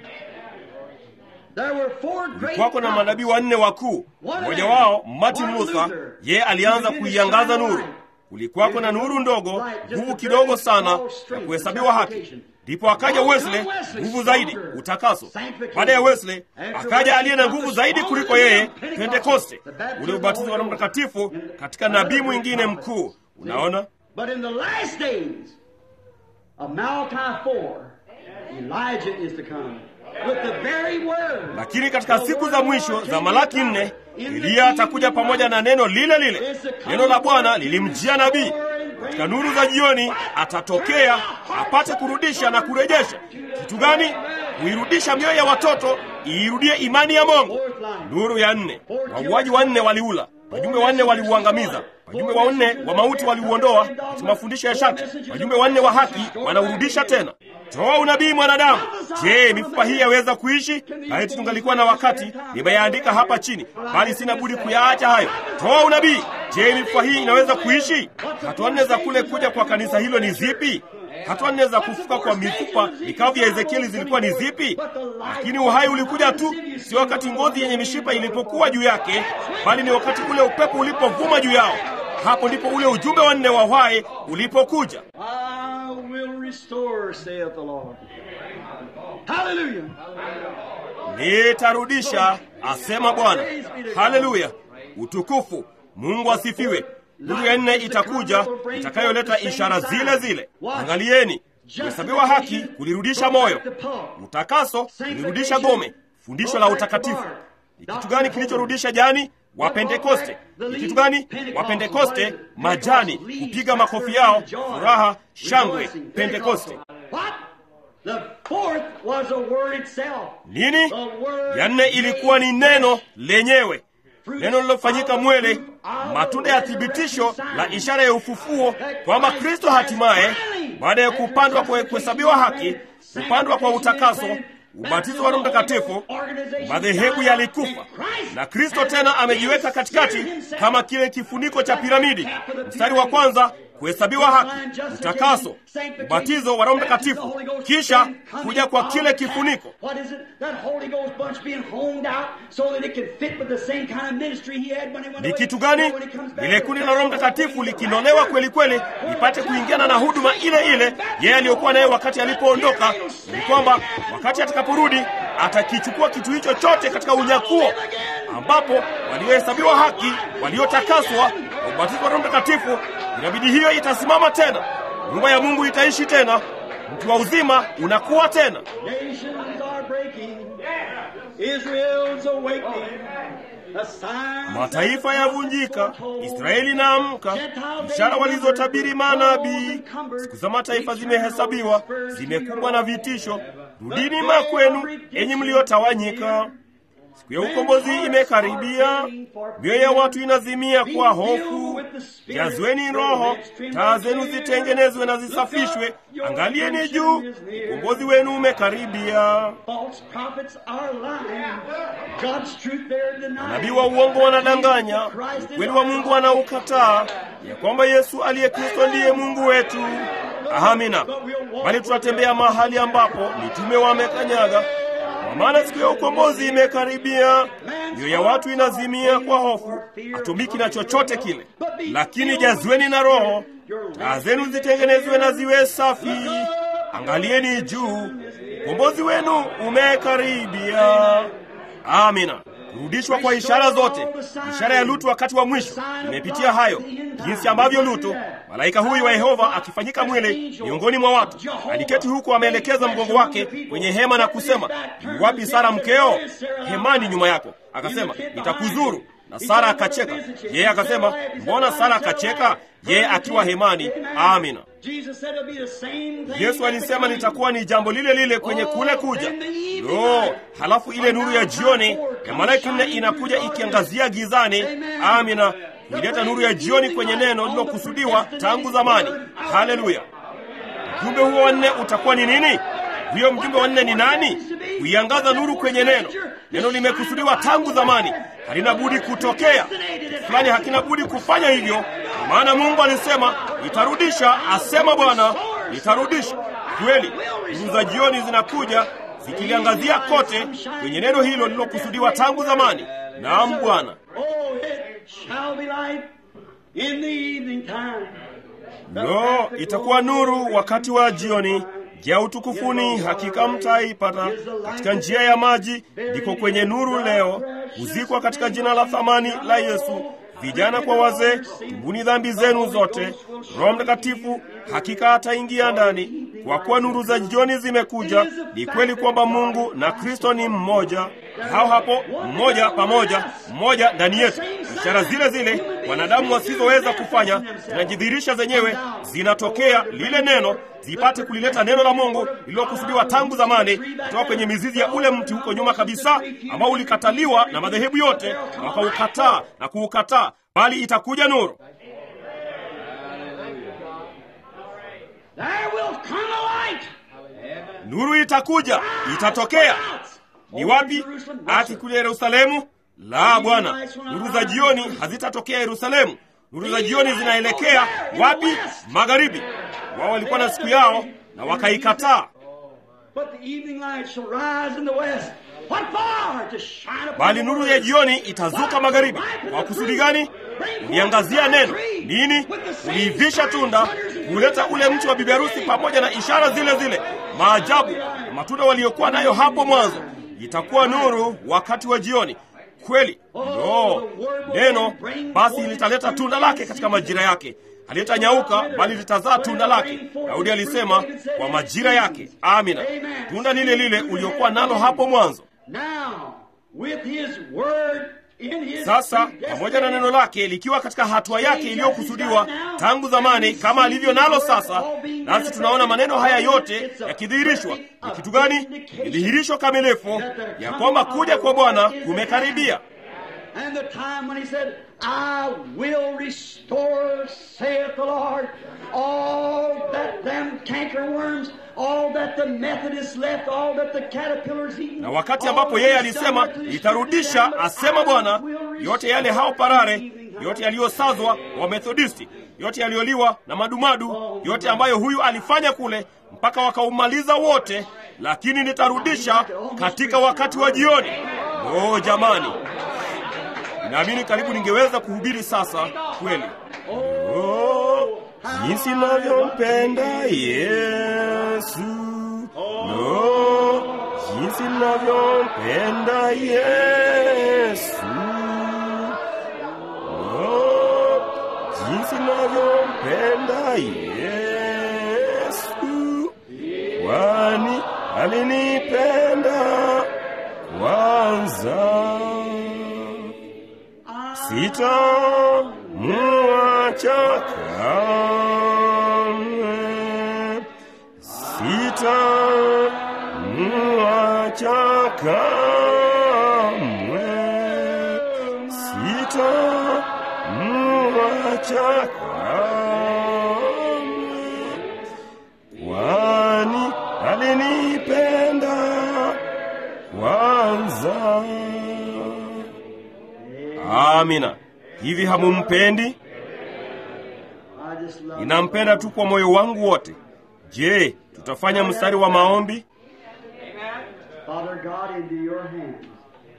There were four great kwako na manabii wanne wakuu mmoja wao martin luther yeye alianza kuiangaza nuru kulikuwako na nuru ndogo nguvu kidogo sana ya kuhesabiwa haki ndipo akaja wesley nguvu zaidi utakaso baada ya wesley akaja aliye na nguvu zaidi kuliko yeye pentekoste ule ubatizo wa roho mtakatifu katika nabii mwingine mkuu unaona But in the last days of Malachi 4, Elijah is to come with the very word. lakini katika siku za mwisho za malaki nne eliya atakuja pamoja na neno lile lile neno la bwana lilimjia nabii katika nuru za jioni atatokea apate kurudisha na kurejesha kitu gani kuirudisha mioyo ya watoto iirudie imani ya mongo nuru ya nne wauaji wanne waliula wajumbe wanne waliuangamiza wajumbe wanne wa mauti waliuondoa katika mafundisho ya shati wajumbe wanne wa haki wanaurudisha tena toa unabii mwanadamu je mifupa hii yaweza kuishi laiti tungalikuwa na wakati nimeyaandika hapa chini bali sina budi kuyaacha hayo toa unabii je mifupa hii inaweza kuishi hatua nne za kule kuja kwa kanisa hilo ni zipi hatua nne za kufuka kwa mifupa mikavu ya ezekieli zilikuwa ni zipi lakini uhai ulikuja tu sio wakati ngozi yenye mishipa ilipokuwa juu yake bali ni wakati ule upepo ulipovuma juu yao hapo ndipo ule ujumbe wa nne wa uhai ulipokuja I will restore, saith the Lord. Hallelujah. nitarudisha asema bwana haleluya utukufu mungu asifiwe nuru ya nne itakuja itakayoleta ishara zile zile angalieni kuhesabiwa haki kulirudisha moyo utakaso kulirudisha gome fundisho la utakatifu ni kitu gani kilichorudisha jani wapentekoste ni kitu gani wapentekoste majani kupiga makofi yao furaha shangwe pentekoste What? The fourth was a word itself. nini The word ya nne ilikuwa ni neno lenyewe neno lilofanyika mwele matunda ya thibitisho la ishara ya ufufuo kwamba kristo hatimaye baada ya kupandwa kwa kuhesabiwa haki kupandwa kwa utakaso ubatizo wa roho mtakatifu madhehebu yalikufa na kristo tena amejiweka katikati kama kile kifuniko cha piramidi mstari wa kwanza kuhesabiwa haki utakaso ubatizo wa roho mtakatifu kisha kuja kwa kile kifuniko What is it? That Holy Ghost bunch being honed out so that it can fit with the same kind of ministry he had when he went ni away. kitu gani When he comes back, lile kundi la roho mtakatifu likinolewa kweli kweli lipate kuingiana na huduma ile ile yeye aliyokuwa naye wakati alipoondoka ni kwamba wakati atakaporudi atakichukua kitu hicho chote katika unyakuo ambapo waliohesabiwa haki waliotakaswa kwa ubatizo wa roho mtakatifu inabidi hiyo itasimama tena nyumba ya mungu itaishi tena mtu wa uzima unakuwa tena Nations are breaking. Israel's awakening. The signs mataifa yavunjika israeli inaamka ishara walizotabiri manabii siku za mataifa zimehesabiwa zimekumbwa na vitisho rudini makwenu enyi mliotawanyika siku ya ukombozi imekaribia mioyo ya watu inazimia kwa hofu jazweni roho taa zenu zitengenezwe na zisafishwe angalieni juu ukombozi wenu umekaribia false prophets are lying. God's truth they're denying. nabii wa uongo wanadanganya ukweli wa mungu wanaukataa ya kwamba yesu aliye kristo ndiye mungu wetu amina bali tutatembea mahali ambapo mitume wamekanyaga kwa maana siku ya ukombozi imekaribia mioyo ya watu inazimia kwa hofu hatumiki na chochote kile lakini jazweni na roho taa zenu zitengenezwe na ziwe safi angalieni juu ukombozi wenu umekaribia amina kurudishwa kwa ishara zote ishara ya lutu wakati wa mwisho imepitia hayo jinsi ambavyo lutu malaika huyu wa yehova akifanyika mwili miongoni mwa watu aliketi huku ameelekeza mgongo wake kwenye hema na kusema "Yu wapi sara mkeo hemani nyuma yako akasema nitakuzuru na sara akacheka yeye akasema mbona sara akacheka yeye akiwa hemani amina Jesus said it'll be the same thing yesu alisema litakuwa ni jambo lile lile kwenye kule kuja lo halafu ile nuru ya jioni ya malaika nne inakuja ikiangazia gizani amina kuileta nuru ya jioni kwenye neno lililokusudiwa tangu zamani haleluya ujumbe huo wanne utakuwa ni nini huyo mjumbe wa nne ni nani? Kuiangaza nuru kwenye neno. Neno limekusudiwa tangu zamani, halina budi kutokea. Kitu fulani hakina budi kufanya hivyo, kwa maana Mungu alisema, nitarudisha, asema Bwana, nitarudisha. Kweli nuru za jioni zinakuja zikiliangazia kote kwenye neno hilo lililokusudiwa tangu zamani. Naam Bwana. Oh, it shall be light in the evening time. Lo, itakuwa nuru wakati wa jioni. Njia ya utukufuni hakika mtaipata katika njia ya maji, ndiko kwenye nuru leo. Huzikwa katika jina la thamani la Yesu. Vijana kwa wazee, tubuni dhambi zenu zote. Roho Mtakatifu hakika ataingia ndani, kwa kuwa nuru za jioni zimekuja. Ni kweli kwamba Mungu na Kristo ni mmoja, hao hapo, mmoja pamoja, mmoja ndani yetu. Ishara zile zile wanadamu wasizoweza kufanya zinajidhihirisha zenyewe, zinatokea lile neno zipate kulileta neno la Mungu lililokusudiwa tangu zamani kutoka kwenye mizizi ya ule mti huko nyuma kabisa, ambao ulikataliwa na madhehebu yote na wakaukataa na kuukataa, bali itakuja nuru. There will come a light. Nuru itakuja, itatokea. Ni wapi? Ati kule Yerusalemu? La, Bwana, nuru za jioni hazitatokea Yerusalemu. Nuru za jioni zinaelekea wapi? Magharibi. Wao walikuwa na siku yao na wakaikataa. But the evening light shall rise in the west. What for? To shine upon Bali the nuru word. ya jioni itazuka magharibi. Kwa kusudi gani? Kuliangazia neno. Nini? Kuliivisha tunda, kuleta ule mti wa bibi harusi pamoja na ishara zile zile, maajabu na matunda waliokuwa nayo hapo mwanzo. Itakuwa nuru wakati wa jioni. Kweli, no neno basi litaleta tunda lake katika majira yake, halitanyauka bali litazaa tunda lake. Daudi alisema kwa majira yake. Amina, tunda lile lile uliokuwa nalo hapo mwanzo. Now, with his word in his Sasa pamoja na neno lake likiwa katika hatua yake iliyokusudiwa tangu zamani, kama alivyo nalo sasa, nasi tunaona maneno haya yote yakidhihirishwa. Ni kitu gani? Ni dhihirisho kamilifu ya kwamba kuja kwa Bwana kumekaribia. And the time when he said, I will restore, saith the Lord, all that them cankerworms, all that the Methodists left, all that the caterpillars eaten. Na wakati ambapo yeye alisema nitarudisha, asema Bwana, yote yale hao parare, yote yaliyosazwa wa Methodisti, yote yaliyoliwa na madumadu, yote ambayo huyu alifanya kule mpaka wakaumaliza wote, lakini nitarudisha katika wakati wa jioni. Oh jamani, naamini karibu ningeweza kuhubiri sasa kweli. Oh, jinsi navyompenda Yesu, no, jinsi navyompenda Yesu, no, jinsi navyompenda Yesu, kwani alinipenda kwanza sitamuacha kamwe, sitamuacha kamwe, sitamuacha kamwe, kwani alinipenda kwanza. Amina. Hivi hamumpendi? I just love Ninampenda tu kwa moyo wangu wote. Je, tutafanya mstari wa maombi? Father God, into your hands.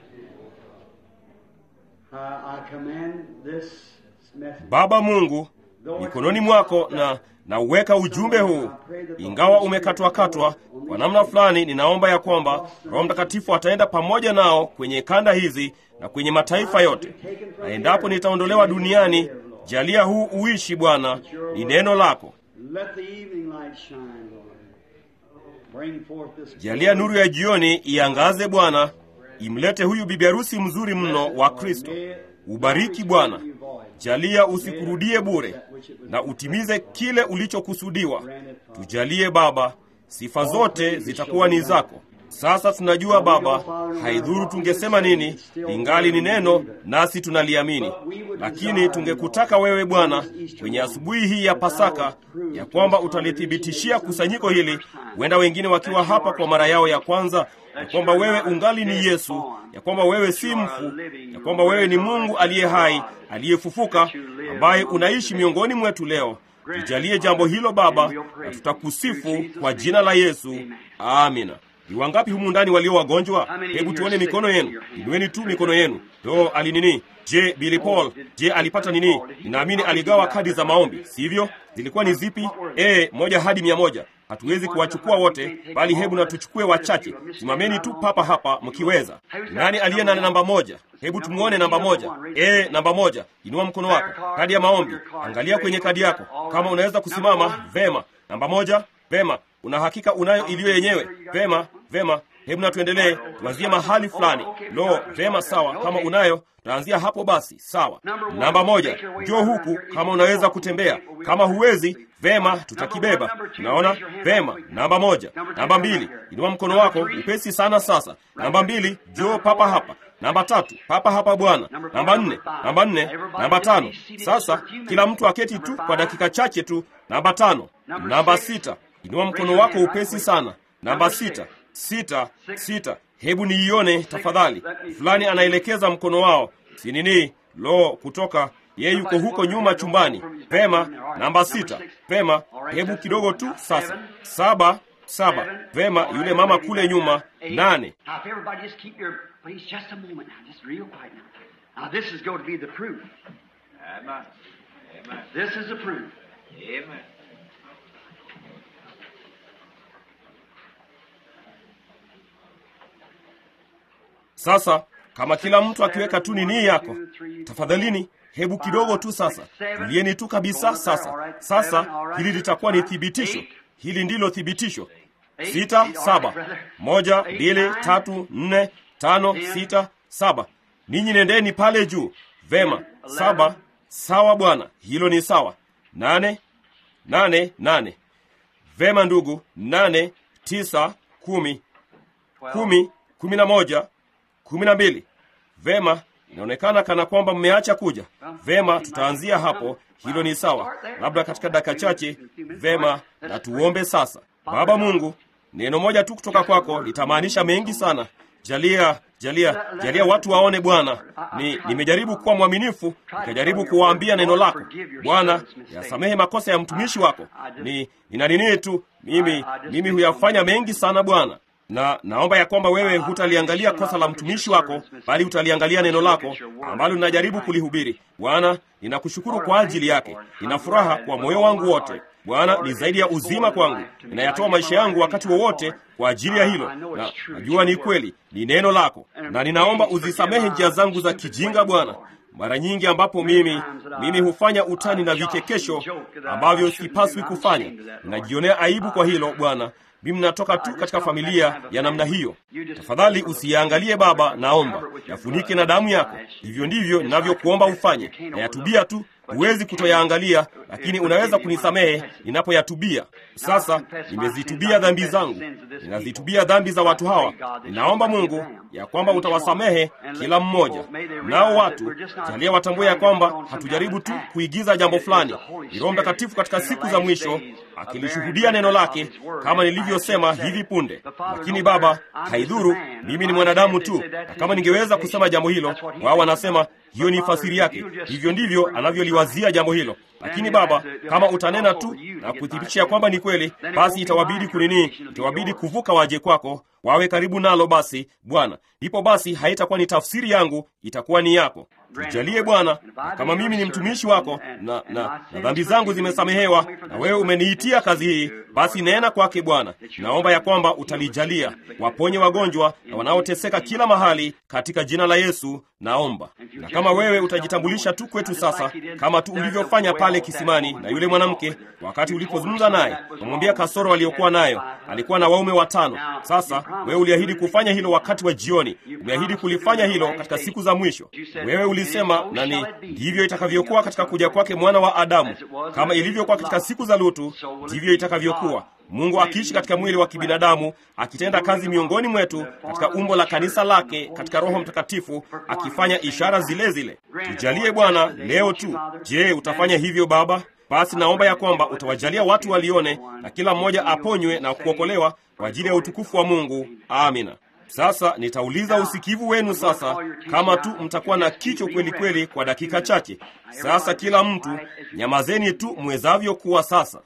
I, I commend this message. Baba Mungu, mikononi mwako na nauweka ujumbe huu, ingawa umekatwakatwa kwa namna fulani. Ninaomba ya kwamba Roho Mtakatifu ataenda pamoja nao kwenye kanda hizi na kwenye mataifa yote, na endapo nitaondolewa duniani, jalia huu uishi Bwana, ni neno lako. Let the evening light shine, Lord. Bring forth this Jalia nuru ya jioni iangaze Bwana, imlete huyu bibi harusi mzuri mno wa Kristo. Ubariki Bwana, jalia usikurudie bure, na utimize kile ulichokusudiwa. Tujalie Baba, sifa zote zitakuwa ni zako. Sasa tunajua Baba, haidhuru tungesema nini, ingali ni neno, nasi tunaliamini. Lakini tungekutaka wewe Bwana, kwenye asubuhi hii ya Pasaka, ya kwamba utalithibitishia kusanyiko hili, huenda wengine wakiwa hapa kwa mara yao ya kwanza, ya kwamba wewe ungali ni Yesu, ya kwamba wewe si mfu, ya kwamba wewe ni Mungu aliye hai, aliyefufuka, ambaye unaishi miongoni mwetu leo. Tujalie jambo hilo Baba, na tutakusifu kwa jina la Yesu. Amina. Ni wangapi humu ndani walio wagonjwa? Hebu tuone mikono yenu. Inueni tu mikono yenu. Do alinini? Je, Billy Paul, je, alipata nini? Ninaamini aligawa kadi za maombi, sivyo? Zilikuwa ni zipi? E, moja hadi mia moja. Hatuwezi kuwachukua wote, bali hebu na tuchukue wachache. Simameni tu papa hapa mkiweza. Nani aliye na namba moja? Hebu tumwone namba moja. E, namba moja, inua mkono wako. Kadi ya maombi, angalia kwenye kadi yako kama unaweza kusimama. Vema, namba moja. Vema, una hakika unayo iliyo yenyewe? Vema, vema. Hebu na tuendelee, tuanzie mahali fulani. Lo, vema, sawa. Kama unayo taanzia hapo basi, sawa. Namba moja, njoo huku kama unaweza kutembea. Kama huwezi, vema, tutakibeba. Unaona, vema. Namba moja. Namba mbili, inua mkono wako upesi sana. Sasa namba mbili, njoo papa hapa. Namba tatu, papa hapa bwana. Namba nne, namba nne, namba tano. Sasa kila mtu aketi tu kwa dakika chache tu. Namba tano, namba sita, inua mkono wako upesi sana. Namba sita, sita, sita. Hebu niione tafadhali. Fulani anaelekeza mkono wao, si nini? Lo, kutoka yeye yuko huko nyuma chumbani. Pema, namba sita. Pema, hebu kidogo tu sasa. Saba, saba. Vema, yule mama kule nyuma. Nane. Now, if everybody just keep your, please, just a moment now, just real quiet now. Now, this is going to be the proof. Amen. Amen. This is the proof. Amen. Sasa kama kila mtu akiweka tu nini yako, tafadhalini, hebu kidogo tu sasa, tulieni tu kabisa. Sasa sasa, hili litakuwa ni thibitisho. Hili ndilo thibitisho. Sita, saba, moja, mbili, tatu, nne, tano, sita, saba. Ninyi nendeni pale juu. Vema, saba. Sawa bwana, hilo ni sawa. Nane, nane, nane. Vema ndugu, nane, tisa, kumi, kumi, kumi na moja, kumi na mbili. Vema, inaonekana kana kwamba mmeacha kuja. Vema, tutaanzia hapo. Hilo ni sawa, labda katika dakika chache. Vema, na tuombe sasa. Baba Mungu, neno moja tu kutoka kwako litamaanisha mengi sana. Jalia, jalia, jalia watu waone Bwana. Ni nimejaribu kuwa mwaminifu, nikajaribu kuwaambia neno lako Bwana. Yasamehe makosa ya mtumishi wako. Ni nina nini tu mimi, mimi huyafanya mengi sana Bwana na naomba ya kwamba wewe hutaliangalia kosa la mtumishi wako, bali utaliangalia neno lako ambalo ninajaribu kulihubiri. Bwana, ninakushukuru kwa ajili yake. Nina furaha kwa moyo wangu wote. Bwana, ni zaidi ya uzima kwangu. Ninayatoa maisha yangu wakati wowote kwa ajili ya hilo, na najua ni kweli, ni neno lako, na ninaomba uzisamehe njia zangu za kijinga Bwana, mara nyingi ambapo mimi mimi hufanya utani na vichekesho ambavyo sipaswi kufanya. Ninajionea aibu kwa hilo Bwana. Mimi natoka tu katika familia ya namna hiyo. Tafadhali usiyaangalie Baba, naomba yafunike na damu yako. Hivyo ndivyo ninavyokuomba ufanye, na yatubia tu. Huwezi kutoyaangalia, lakini unaweza kunisamehe ninapoyatubia. Sasa nimezitubia dhambi zangu, ninazitubia dhambi za watu hawa. Ninaomba Mungu ya kwamba utawasamehe kila mmoja. Nao watu jalia watambue ya kwamba hatujaribu tu kuigiza jambo fulani. Ni Roho Mtakatifu katika siku za mwisho akilishuhudia neno lake, kama nilivyosema hivi punde. Lakini Baba, haidhuru, mimi ni mwanadamu tu, na kama ningeweza kusema jambo hilo, wao wanasema hiyo ni fasiri yake. Hivyo ndivyo anavyoliwazia jambo hilo. Lakini Baba, kama utanena tu na kuthibitisha kwamba ni kweli, basi itawabidi kunini, itawabidi kuvuka waje kwako, wawe karibu nalo. Basi Bwana, ndipo basi haitakuwa ni tafsiri yangu, itakuwa ni yako. Tujalie Bwana, na kama mimi ni mtumishi wako na, na, na dhambi zangu zimesamehewa na wewe umeniitia kazi hii, basi nena kwake Bwana. Naomba ya kwamba utalijalia, waponye wagonjwa na wanaoteseka kila mahali, katika jina la Yesu naomba. Na kama wewe utajitambulisha tu kwetu sasa, kama tu ulivyofanya pale kisimani na yule mwanamke, wakati ulipozungumza naye, umwambia kasoro aliyokuwa nayo, alikuwa na waume watano. Sasa wewe uliahidi kufanya hilo wakati wa jioni, umeahidi kulifanya hilo katika siku za mwisho. Wewe ulisema nani, ndivyo itakavyokuwa katika kuja kwake mwana wa Adamu. Kama ilivyokuwa katika siku za Lutu, ndivyo itakavyokuwa. Mungu akiishi katika mwili wa kibinadamu, akitenda kazi miongoni mwetu katika umbo la kanisa lake, katika Roho Mtakatifu, akifanya ishara zile zile. Tujalie Bwana leo tu. Je, utafanya hivyo Baba? Basi naomba ya kwamba utawajalia watu walione na kila mmoja aponywe na kuokolewa kwa ajili ya utukufu wa Mungu. Amina. Sasa nitauliza usikivu wenu sasa, kama tu mtakuwa na kicho kweli kweli kwa dakika chache. Sasa kila mtu nyamazeni tu mwezavyo kuwa sasa.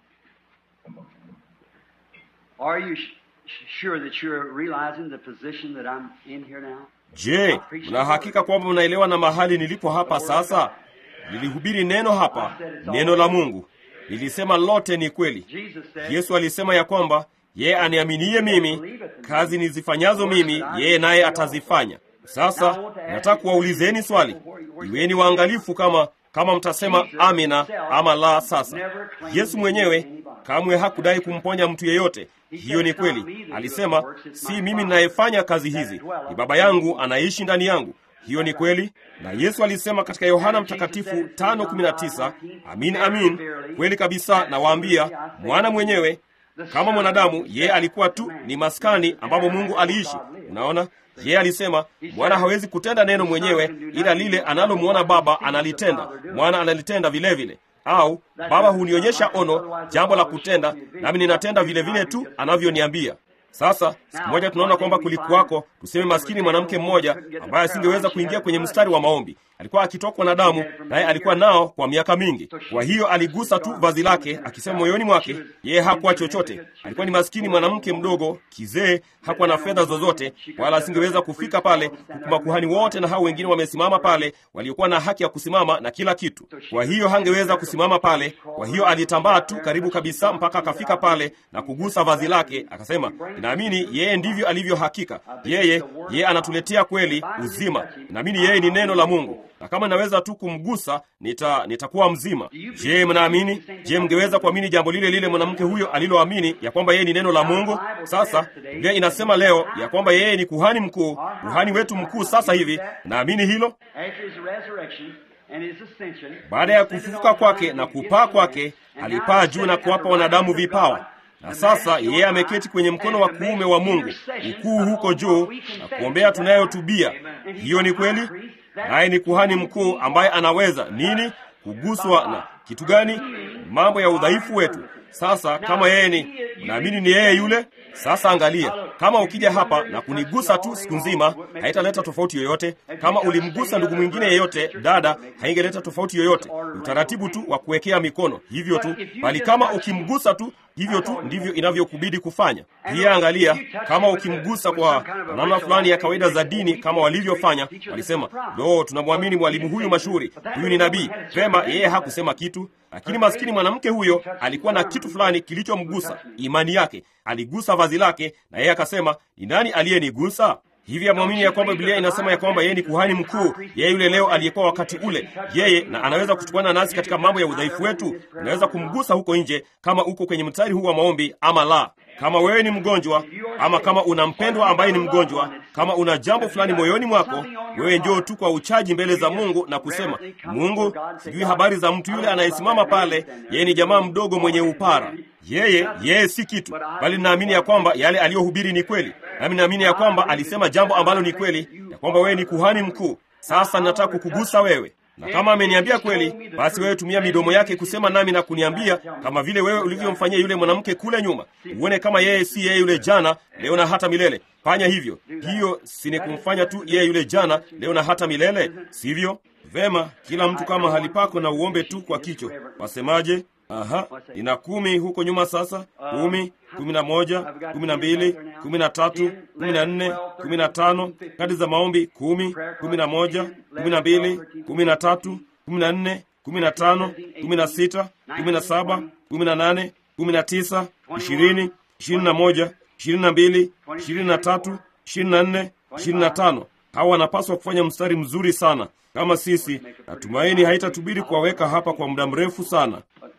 Are you sh- sure that you're realizing the position that I'm in here now? Je, mna hakika kwamba mnaelewa na mahali nilipo hapa sasa? Nilihubiri neno hapa, neno la Mungu. Nilisema lote ni kweli. Jesus said, Yesu alisema ya kwamba yeye aniaminie mimi, kazi nizifanyazo mimi, yeye naye atazifanya. Sasa nataka kuwaulizeni swali, iweni waangalifu kama kama mtasema amina ama la. Sasa Yesu mwenyewe kamwe hakudai kumponya mtu yeyote. Hiyo ni kweli. Alisema, si mimi ninayefanya kazi hizi, ni Baba yangu anaishi ndani yangu. Hiyo ni kweli. Na Yesu alisema katika Yohana Mtakatifu 5:19, amin amin, kweli kabisa nawaambia, mwana mwenyewe kama mwanadamu, yeye alikuwa tu ni maskani ambapo Mungu aliishi. Unaona, yeye alisema mwana hawezi kutenda neno mwenyewe, ila lile analomwona Baba analitenda, mwana analitenda vile vile au Baba hunionyesha ono, jambo la kutenda, nami ninatenda vile vile tu anavyoniambia. Sasa siku moja tunaona kwamba kulikuwako, tuseme, maskini mwanamke mmoja ambaye asingeweza kuingia kwenye mstari wa maombi. Alikuwa akitokwa na damu, naye alikuwa nao kwa miaka mingi. Kwa hiyo aligusa tu vazi lake, akisema moyoni mwake yeye hakuwa chochote. Alikuwa ni maskini mwanamke mdogo, kizee, hakuwa na fedha zozote, wala asingeweza kufika pale, huku makuhani wote na hao wengine wamesimama pale, waliokuwa na haki ya kusimama na kila kitu. Kwa hiyo hangeweza kusimama pale. Kwa hiyo alitambaa tu karibu kabisa mpaka akafika pale na kugusa vazi lake, akasema, naamini yeye ndivyo alivyo. Hakika yeye yeye anatuletea kweli uzima. Naamini yeye ni neno la Mungu na kama naweza tu kumgusa nita nitakuwa mzima. Je, mnaamini? Je, mngeweza kuamini jambo lile lile mwanamke huyo aliloamini ya kwamba yeye ni neno la Mungu? Sasa Biblia inasema leo ya kwamba yeye ni kuhani mkuu, kuhani wetu mkuu sasa hivi. Naamini hilo. after his resurrection and his ascension, Baada ya kufufuka kwake na kupaa kwake, alipaa juu na kuwapa wanadamu vipawa na sasa yeye ameketi kwenye mkono wa kuume wa Mungu ukuu huko juu na kuombea tunayotubia. Hiyo ni kweli, naye ni kuhani mkuu ambaye anaweza nini? Kuguswa na kitu gani? Mambo ya udhaifu wetu. Sasa kama yeye ni, naamini ni yeye yule. Sasa angalia, kama ukija hapa na kunigusa tu siku nzima, haitaleta tofauti yoyote. Kama ulimgusa ndugu mwingine yeyote, dada, haingeleta tofauti yoyote. Utaratibu tu wa kuwekea mikono, hivyo tu. Bali kama ukimgusa tu hivyo tu ndivyo inavyokubidi kufanya. Pia angalia, kama ukimgusa kwa namna fulani ya kawaida za dini, kama walivyofanya, walisema lo, tunamwamini mwalimu huyu mashuhuri, huyu ni nabii. Vema, yeye hakusema kitu, lakini maskini mwanamke huyo alikuwa na kitu fulani kilichomgusa, imani yake. Aligusa vazi lake, na yeye akasema, ni nani aliyenigusa? Hivi amwamini ya kwamba Biblia inasema ya kwamba yeye ni kuhani mkuu, yeye yule leo aliyekuwa wakati ule, yeye na anaweza kuchukuana nasi katika mambo ya udhaifu wetu. Unaweza kumgusa huko nje, kama uko kwenye mstari huu wa maombi ama la. Kama wewe ni mgonjwa, ama kama una mpendwa ambaye ni mgonjwa, kama una jambo fulani moyoni mwako, wewe njoo tu kwa uchaji mbele za Mungu na kusema, Mungu, sijui habari za mtu yule anayesimama pale, yeye ni jamaa mdogo mwenye upara yeye yeye si kitu, bali naamini ya kwamba yale aliyohubiri ni kweli, nami naamini ya kwamba alisema jambo ambalo ni kweli, ya kwamba wewe ni kuhani mkuu. Sasa nataka kukugusa wewe, na kama ameniambia kweli, basi wewe tumia midomo yake kusema nami na kuniambia, kama vile wewe ulivyomfanyia yule mwanamke kule nyuma, uone kama yeye si yeye yule jana, leo na hata milele. Fanya hivyo. Hiyo si ni kumfanya tu yeye yule jana, leo na hata milele, sivyo? Vema, kila mtu kama hali pako na uombe tu kwa kicho. Wasemaje? Aha, nina kumi huko nyuma sasa. Kumi, kumi na moja, kumi na mbili, kumi na tatu, kumi na nne, kumi na tano. Kadi za maombi kumi, kumi na moja, kumi na mbili, kumi na tatu, kumi na nne, kumi na tano, kumi na sita, kumi na saba, kumi na nane, kumi na tisa, ishirini, ishirini na moja, ishirini na mbili, ishirini na tatu, ishirini na nne, ishirini na tano. Hawa wanapaswa kufanya mstari mzuri sana kama sisi. Natumaini haitatubidi kuwaweka hapa kwa muda mrefu sana.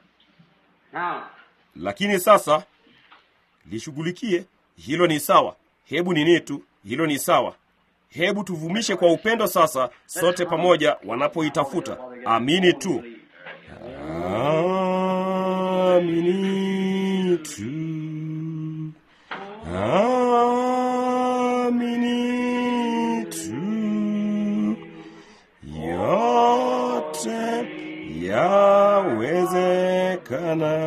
Now, Lakini sasa lishughulikie hilo. Ni sawa, hebu nini tu, hilo ni sawa. Hebu tuvumishe kwa upendo sasa, sote pamoja, wanapoitafuta. Amini tu, amini tu. amini tu, yote yawezekana.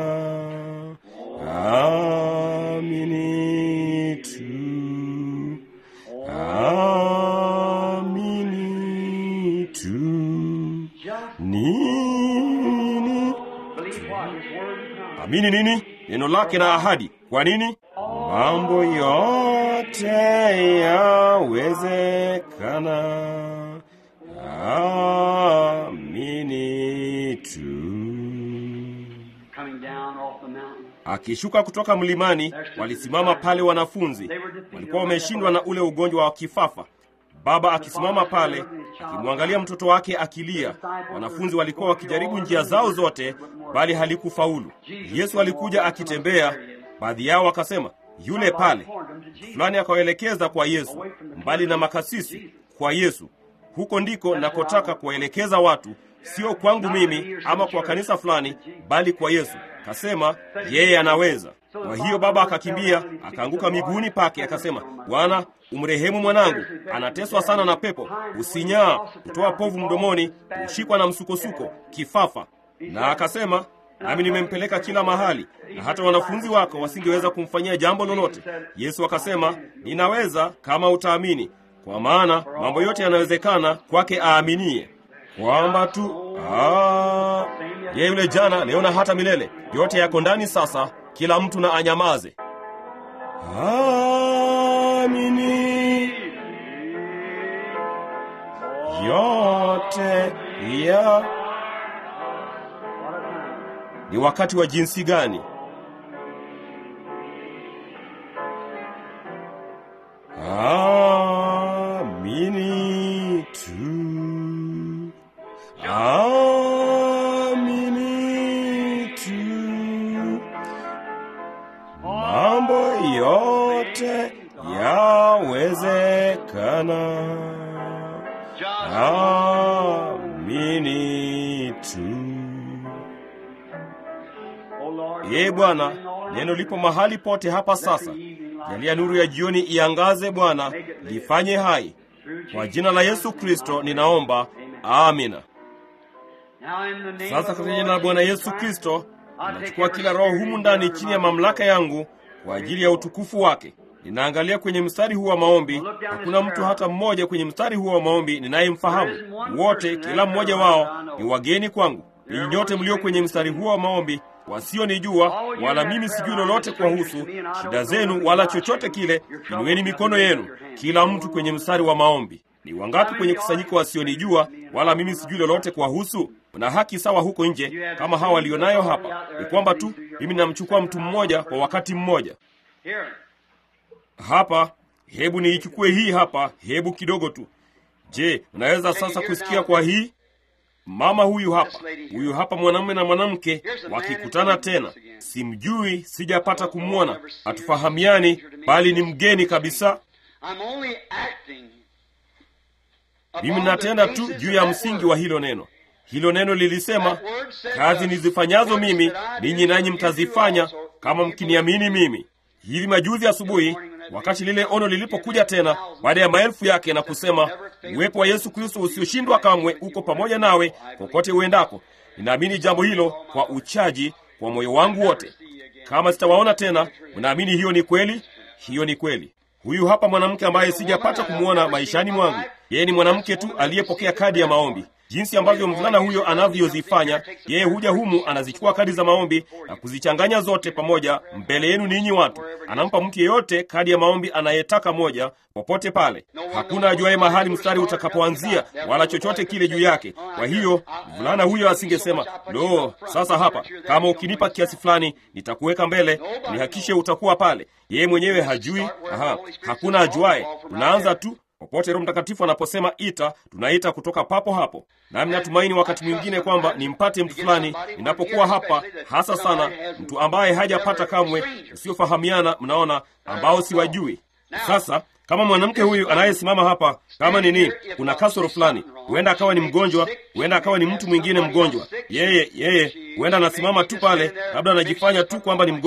Amini tu, amini tu. Nini? Amini nini? Neno lake na ahadi. Kwa nini? Mambo yote yawezekana. Amini tu. Coming down off the mountain. Akishuka kutoka mlimani, walisimama pale wanafunzi. Walikuwa wameshindwa na ule ugonjwa wa kifafa. Baba akisimama pale akimwangalia mtoto wake akilia. Wanafunzi walikuwa wakijaribu njia zao zote, bali halikufaulu. Yesu alikuja akitembea, baadhi yao wakasema, yule pale. Fulani akawaelekeza kwa Yesu, mbali na makasisi, kwa Yesu. Huko ndiko nakotaka kuwaelekeza watu, sio kwangu mimi ama kwa kanisa fulani, bali kwa Yesu. Kasema yeye anaweza. Kwa hiyo baba akakimbia akaanguka miguuni pake, akasema, Bwana, umrehemu mwanangu, anateswa sana na pepo, usinyaa, kutoa povu mdomoni, kushikwa na msukosuko, kifafa. Na akasema, nami nimempeleka kila mahali, na hata wanafunzi wako wasingeweza kumfanyia jambo lolote. Yesu akasema, ninaweza kama utaamini, kwa maana mambo yote yanawezekana kwake aaminie kwamba tu ah, yeye yule jana, leo na hata milele. Yote yako ndani sasa, kila mtu na anyamaze. Amini yote ya ni wakati wa jinsi gani? Amini tu, amini tu, mambo yote yawezekana. Amini tu. Ee Bwana, neno lipo mahali pote hapa sasa. Jalia nuru ya jioni iangaze Bwana, lifanye hai. Kwa jina la Yesu Kristo ninaomba, amina. Sasa katika jina la Bwana Yesu Kristo, ninachukua kila roho humu ndani chini ya mamlaka yangu kwa ajili ya utukufu wake. Ninaangalia kwenye mstari huu wa maombi, hakuna mtu hata mmoja kwenye mstari huu wa maombi ninayemfahamu. Wote, kila mmoja wao ni wageni kwangu. Ninyi nyote mlio kwenye mstari huu wa maombi wasionijua wala mimi sijui lolote kuwahusu shida zenu wala chochote kile, inueni mikono yenu, kila mtu kwenye mstari wa maombi. Ni wangapi kwenye kusanyiko wasionijua wala mimi sijui lolote kuwahusu? Mna haki sawa huko nje kama hawa walionayo hapa. Ni kwamba tu mimi namchukua mtu mmoja kwa wakati mmoja. Hapa, hebu niichukue hii hapa, hebu kidogo tu. Je, unaweza sasa kusikia kwa hii? Mama huyu hapa, huyu hapa mwanamume na mwanamke wakikutana tena. Simjui, sijapata kumwona, hatufahamiani, bali ni mgeni kabisa. Mimi natenda tu juu ya msingi wa hilo neno. Hilo neno lilisema, kazi nizifanyazo mimi ninyi nanyi mtazifanya kama mkiniamini mimi. Hivi majuzi asubuhi, wakati lile ono lilipokuja tena baada ya maelfu yake na kusema, uwepo wa Yesu Kristo usioshindwa kamwe uko pamoja nawe kokote uendako, ninaamini jambo hilo kwa uchaji kwa moyo wangu wote. Kama sitawaona tena, mnaamini hiyo ni kweli? Hiyo ni kweli. Huyu hapa mwanamke ambaye sijapata kumwona maishani mwangu. Yeye ni mwanamke tu aliyepokea kadi ya maombi. Jinsi ambavyo mvulana huyo anavyozifanya, yeye huja humu, anazichukua kadi za maombi na kuzichanganya zote pamoja mbele yenu ninyi watu. Anampa mtu yeyote kadi ya maombi anayetaka moja, popote pale. Hakuna ajuaye mahali mstari utakapoanzia wala chochote kile juu yake. Kwa hiyo mvulana huyo asingesema lo, sasa hapa, kama ukinipa kiasi fulani nitakuweka mbele, nihakishe utakuwa pale. Yeye mwenyewe hajui. Aha, hakuna ajuaye. Unaanza tu popote Roho Mtakatifu anaposema ita, tunaita kutoka papo hapo. Nami natumaini wakati mwingine kwamba nimpate mtu fulani ninapokuwa hapa, hasa sana mtu ambaye hajapata kamwe, usiofahamiana, mnaona, ambao siwajui. Sasa kama mwanamke huyu anayesimama hapa, kama nini, kuna kasoro fulani, huenda akawa ni mgonjwa, huenda akawa ni mtu mwingine mgonjwa. Yeye yeye huenda anasimama tu pale, labda anajifanya tu kwamba ni mgonjwa.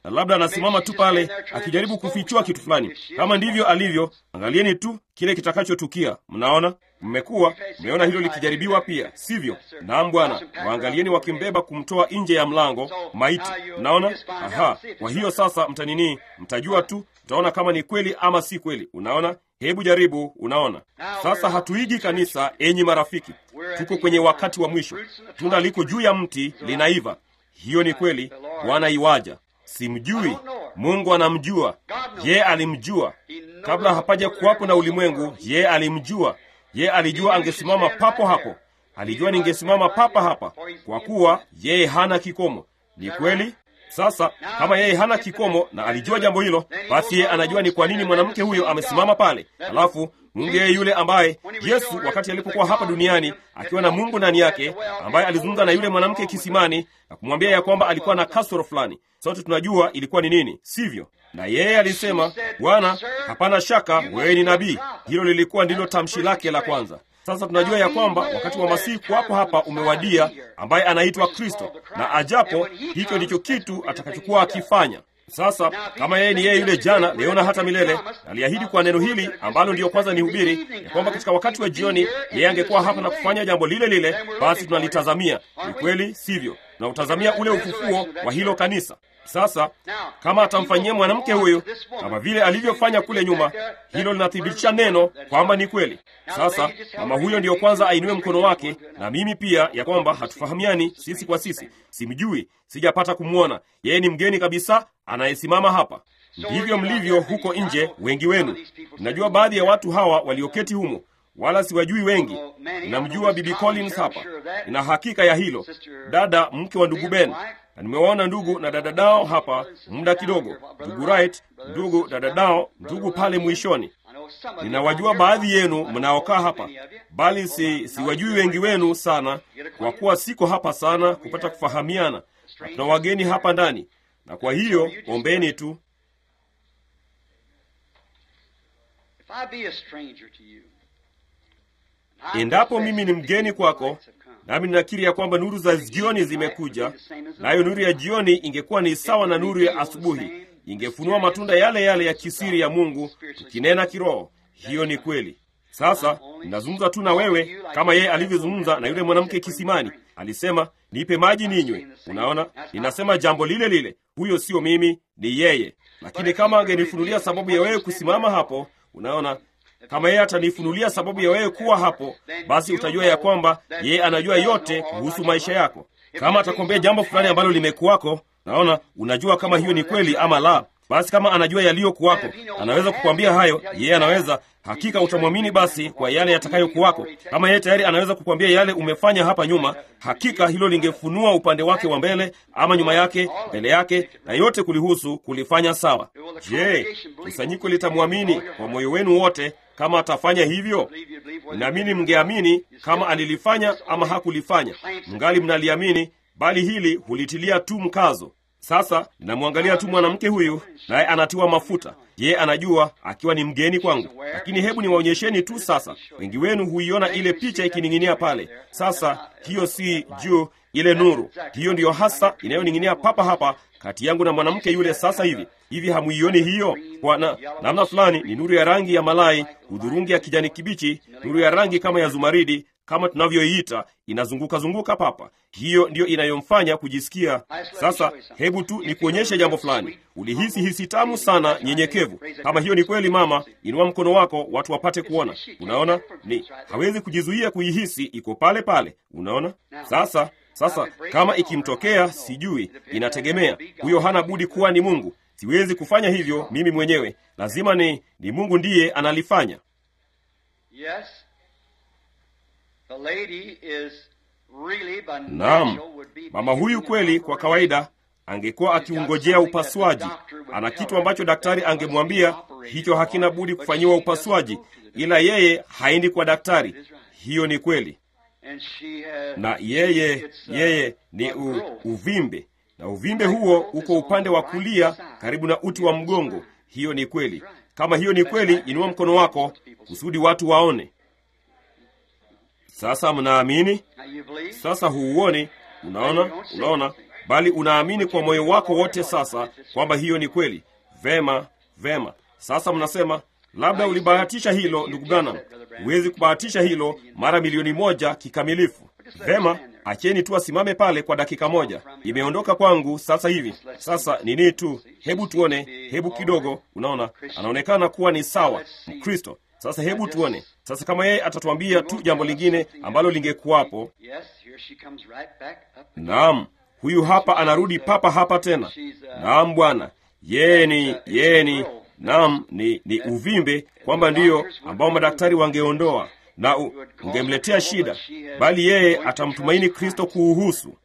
na labda anasimama tu pale akijaribu kufichua kitu fulani. Kama ndivyo alivyo, angalieni tu kile kitakachotukia. Mnaona, mmekuwa mmeona hilo likijaribiwa pia, sivyo? Naam Bwana, waangalieni wakimbeba kumtoa nje ya mlango maiti. Mnaona? Aha, kwa hiyo sasa mtanini, mtajua tu, mtaona kama ni kweli ama si kweli. Unaona? Hebu jaribu. Unaona, sasa hatuigi kanisa, enyi marafiki, tuko kwenye wakati wa mwisho. Tunda liko juu ya mti linaiva. Hiyo ni kweli. Bwana iwaja, simjui. Mungu anamjua. Ye alimjua kabla hapaja kuwapo na ulimwengu. Ye alimjua. Ye alijua angesimama papo hapo. Alijua ningesimama papa hapa, kwa kuwa yeye hana kikomo. Ni kweli. Sasa kama yeye hana kikomo na alijua jambo hilo, basi yeye anajua ni kwa nini mwanamke huyo amesimama pale. Alafu Mungu yeye yule ambaye Yesu wakati alipokuwa hapa duniani akiwa na Mungu ndani yake, ambaye alizungumza na yule mwanamke kisimani na kumwambia ya kwamba alikuwa na kasoro fulani, sote tunajua ilikuwa ni nini, sivyo? Na yeye alisema, Bwana, hapana shaka wewe ni nabii. Hilo lilikuwa ndilo tamshi lake la kwanza. Sasa tunajua ya kwamba wakati wa Masihi kuwapo hapa umewadia, ambaye anaitwa Kristo, na ajapo, hicho ndicho kitu atakachokuwa akifanya. Sasa kama yeye ni yeye yule jana, leo na hata milele, aliahidi kwa neno hili ambalo ndiyo kwanza nihubiri, ya kwamba katika wakati wa jioni yeye angekuwa hapa na kufanya jambo lile lile, basi tunalitazamia. Ni kweli, sivyo? Tunautazamia ule ufufuo wa hilo kanisa. Sasa kama atamfanyia mwanamke huyu kama vile alivyofanya kule nyuma, hilo linathibitisha neno kwamba ni kweli. Sasa mama huyo ndiyo kwanza ainue mkono wake, na mimi pia, ya kwamba hatufahamiani sisi kwa sisi, simjui, sijapata kumwona, yeye ni mgeni kabisa anayesimama hapa. Ndivyo mlivyo huko nje, wengi wenu. Ninajua baadhi ya watu hawa walioketi humo, wala siwajui wengi. Ninamjua Bibi Collins hapa, nina hakika ya hilo, dada mke wa ndugu Ben na nimewaona ndugu na dada dao hapa muda kidogo, ndugu Wright, ndugu dada dao, ndugu pale mwishoni. Ninawajua baadhi yenu mnaokaa hapa, bali si siwajui wengi wenu sana, kwa kuwa siko hapa sana kupata kufahamiana, na tuna wageni hapa ndani, na kwa hiyo ombeni tu. Endapo mimi ni mgeni kwako nami ninakiri ya kwamba nuru za jioni zimekuja, nayo nuru ya jioni ingekuwa ni sawa na nuru ya asubuhi, ingefunua matunda yale yale ya kisiri ya Mungu, tukinena kiroho. Hiyo ni kweli. Sasa ninazungumza tu na wewe kama yeye alivyozungumza na yule mwanamke kisimani. Alisema, nipe maji ninywe. Unaona, ninasema jambo lile lile. Huyo sio mimi, ni yeye. Lakini kama angenifunulia sababu ya wewe kusimama hapo, unaona kama yeye atanifunulia sababu ya wewe kuwa hapo, basi utajua ya kwamba yeye anajua yote kuhusu maisha yako. Kama atakwambia jambo fulani ambalo limekuwako, naona unajua kama hiyo ni kweli ama la. Basi kama anajua yaliyokuwako, anaweza kukwambia hayo. Yeye anaweza hakika, utamwamini basi kwa yale yatakayokuwako. Kama yeye tayari anaweza kukwambia yale umefanya hapa nyuma, hakika hilo lingefunua upande wake wa mbele ama nyuma yake, mbele yake, na yote kulihusu kulifanya sawa. Je, kusanyiko litamwamini kwa moyo wenu wote kama atafanya hivyo? Naamini mngeamini kama alilifanya ama hakulifanya, mngali mnaliamini, bali hili hulitilia tu mkazo. Sasa ninamwangalia tu mwanamke huyu, naye anatiwa mafuta. Je, anajua akiwa ni mgeni kwangu? Lakini hebu niwaonyesheni tu sasa. Wengi wenu huiona ile picha ikining'inia pale. Sasa hiyo si juu, ile nuru hiyo ndiyo hasa inayoning'inia papa hapa kati yangu na mwanamke yule sasa hivi. Hivi hamuioni hiyo? Kwa na namna fulani ni nuru ya rangi ya malai, hudhurungi ya kijani kibichi, nuru ya rangi kama ya zumaridi kama tunavyoiita inazunguka zunguka papa. Hiyo ndiyo inayomfanya kujisikia. Sasa hebu tu nikuonyeshe jambo fulani. Ulihisi hisi tamu sana, nyenyekevu. Kama hiyo ni kweli, mama, inua mkono wako watu wapate kuona. Unaona, ni hawezi kujizuia kuihisi, iko pale pale. Unaona sasa. Sasa kama ikimtokea, sijui, inategemea. Huyo hana budi kuwa ni Mungu. Siwezi kufanya hivyo mimi mwenyewe, lazima ni ni Mungu ndiye analifanya. Naam, mama huyu kweli, kwa kawaida angekuwa akiungojea upasuaji. Ana kitu ambacho daktari angemwambia hicho hakina budi kufanyiwa upasuaji, ila yeye haendi kwa daktari. Hiyo ni kweli, na yeye yeye ni u, uvimbe, na uvimbe huo uko upande wa kulia karibu na uti wa mgongo. Hiyo ni kweli. Kama hiyo ni kweli, inua mkono wako kusudi watu waone. Sasa mnaamini? Sasa huuoni? Unaona, unaona, bali unaamini kwa moyo wako wote sasa kwamba hiyo ni kweli. Vema, vema. Sasa mnasema labda ulibahatisha hilo, ndugu Branham. Huwezi kubahatisha hilo mara milioni moja kikamilifu. Vema, acheni tu asimame pale kwa dakika moja. Imeondoka kwangu sasa hivi. Sasa nini tu, hebu tuone, hebu kidogo. Unaona, anaonekana kuwa ni sawa Mkristo. Sasa hebu tuone sasa kama yeye atatuambia tu jambo lingine ambalo lingekuwapo. Naam, huyu hapa anarudi papa hapa tena. Naam bwana, yeye ni yeye ni naam, ni, ni uvimbe kwamba ndiyo ambao madaktari wangeondoa na u, ungemletea shida, bali yeye atamtumaini Kristo kuuhusu.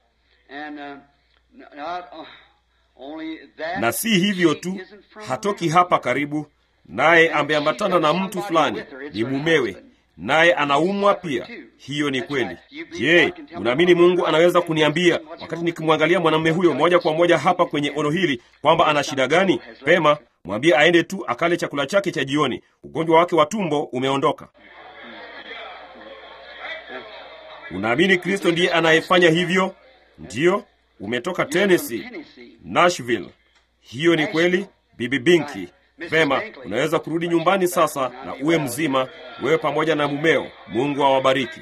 Na si hivyo tu, hatoki hapa karibu naye ameambatana na mtu fulani, ni mumewe, naye anaumwa pia. Hiyo ni kweli. Je, unaamini Mungu anaweza kuniambia wakati nikimwangalia mwanamume huyo moja kwa moja hapa kwenye ono hili kwamba ana shida gani? Pema, mwambie aende tu akale chakula chake cha jioni, ugonjwa wake wa tumbo umeondoka. Unaamini Kristo ndiye anayefanya hivyo? Ndiyo, umetoka Tennessee, Nashville. Hiyo ni kweli, Bibi Binki. Vema, unaweza kurudi nyumbani sasa na uwe mzima, wewe pamoja na mumeo. Mungu awabariki.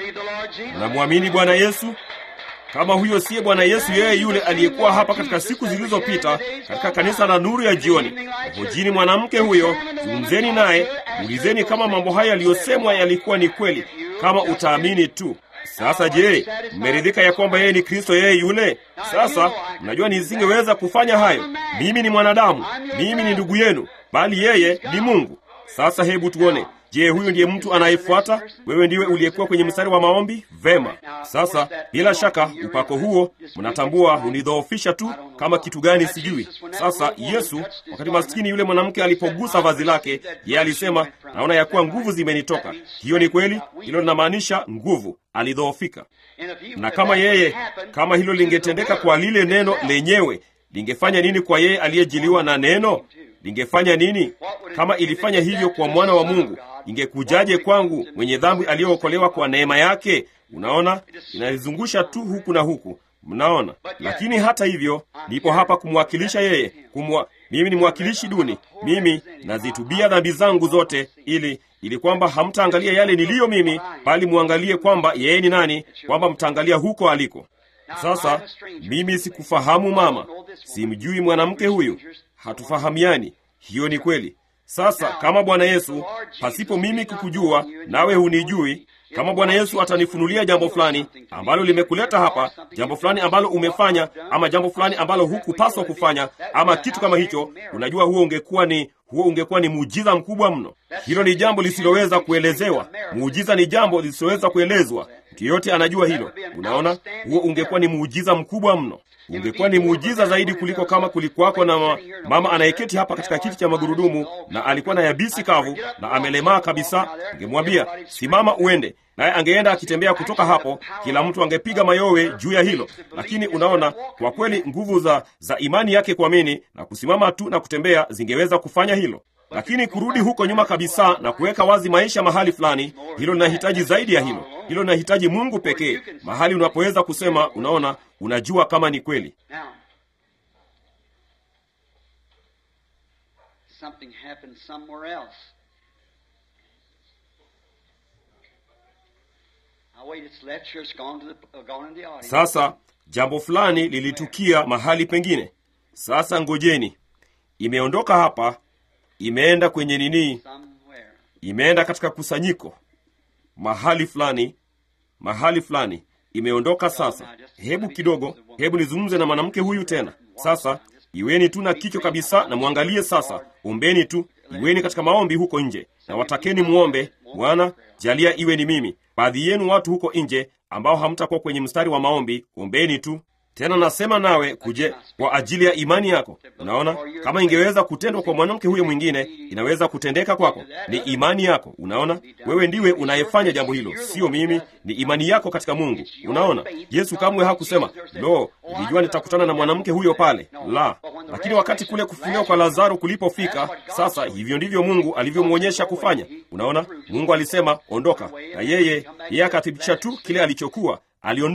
Unamwamini Bwana Yesu? Kama huyo siye Bwana Yesu, yeye yule aliyekuwa hapa katika siku zilizopita katika kanisa la nuru ya jioni, hojini mwanamke huyo, zungumzeni naye, ulizeni kama mambo haya yaliyosemwa yalikuwa ni kweli, kama utaamini tu. Sasa je, mmeridhika ya kwamba yeye ni Kristo, yeye yule? Sasa mnajua nisingeweza kufanya hayo. Mimi ni mwanadamu, mimi ni ndugu yenu, bali yeye ni Mungu. Sasa hebu tuone, je, huyu ndiye mtu anayefuata? Wewe ndiwe uliyekuwa kwenye mstari wa maombi? Vema. Sasa bila shaka upako huo mnatambua hunidhoofisha tu kama kitu gani sijui. Sasa Yesu, wakati maskini yule mwanamke alipogusa vazi lake, yeye alisema, naona ya kuwa nguvu zimenitoka. Hiyo ni kweli, hilo linamaanisha nguvu alidhoofika. Na kama yeye, kama hilo lingetendeka kwa lile neno lenyewe, lingefanya nini kwa yeye aliyejiliwa na neno? Lingefanya nini? Kama ilifanya hivyo kwa mwana wa Mungu, ingekujaje kwangu mwenye dhambi aliyookolewa kwa neema yake? Unaona, inalizungusha tu huku na huku, mnaona. Lakini hata hivyo, nipo hapa kumwakilisha yeye, kumwa mimi ni mwakilishi duni, mimi nazitubia dhambi zangu zote, ili ili kwamba hamtaangalia yale niliyo mimi, bali muangalie kwamba yeye ni nani, kwamba mtaangalia huko aliko. Sasa mimi sikufahamu mama, simjui mwanamke huyu, hatufahamiani. Hiyo ni kweli. Sasa kama Bwana Yesu, pasipo mimi kukujua, nawe hunijui, kama Bwana Yesu atanifunulia jambo fulani ambalo limekuleta hapa, jambo fulani ambalo umefanya, ama jambo fulani ambalo hukupaswa kufanya, ama kitu kama hicho, unajua, huo ungekuwa ni huo ungekuwa ni muujiza mkubwa mno. Hilo ni jambo lisiloweza kuelezewa. Muujiza ni jambo lisiloweza kuelezwa. Mtu yeyote anajua hilo. Unaona, huo ungekuwa ni muujiza mkubwa mno. Ungekuwa ni muujiza zaidi kuliko kama kulikuwako na ma, mama anayeketi hapa katika kiti cha magurudumu na alikuwa na yabisi kavu na amelemaa kabisa. Ningemwambia simama uende, naye angeenda akitembea kutoka hapo, kila mtu angepiga mayowe juu ya hilo. Lakini unaona, kwa kweli nguvu za, za imani yake kuamini na kusimama tu na kutembea zingeweza kufanya hilo lakini kurudi huko nyuma kabisa na kuweka wazi maisha mahali fulani, hilo linahitaji zaidi ya hilo. Hilo linahitaji Mungu pekee, mahali unapoweza kusema, unaona, unajua kama ni kweli. Sasa jambo fulani lilitukia mahali pengine. Sasa ngojeni, imeondoka hapa imeenda kwenye nini? Imeenda katika kusanyiko mahali fulani, mahali fulani, imeondoka sasa. Hebu kidogo, hebu nizungumze na mwanamke huyu tena. Sasa iweni tu na kichwa kabisa na mwangalie sasa, ombeni tu, iweni katika maombi huko nje, na watakeni muombe, Bwana jalia iwe ni mimi. Baadhi yenu watu huko nje ambao hamtakuwa kwenye mstari wa maombi, ombeni tu tena nasema nawe kuje kwa ajili ya imani yako. Unaona, kama ingeweza kutendwa kwa mwanamke huyo mwingine, inaweza kutendeka kwako. Ni imani yako. Unaona, wewe ndiwe unayefanya jambo hilo, sio mimi. Ni imani yako katika Mungu. Unaona, Yesu kamwe hakusema lo, nilijua nitakutana na mwanamke huyo pale, la. Lakini wakati kule kufufuliwa kwa Lazaro kulipofika, sasa hivyo ndivyo Mungu alivyomwonyesha kufanya. Unaona, Mungu alisema ondoka, na yeye yeye akathibitisha tu kile alichokuwa aliondoka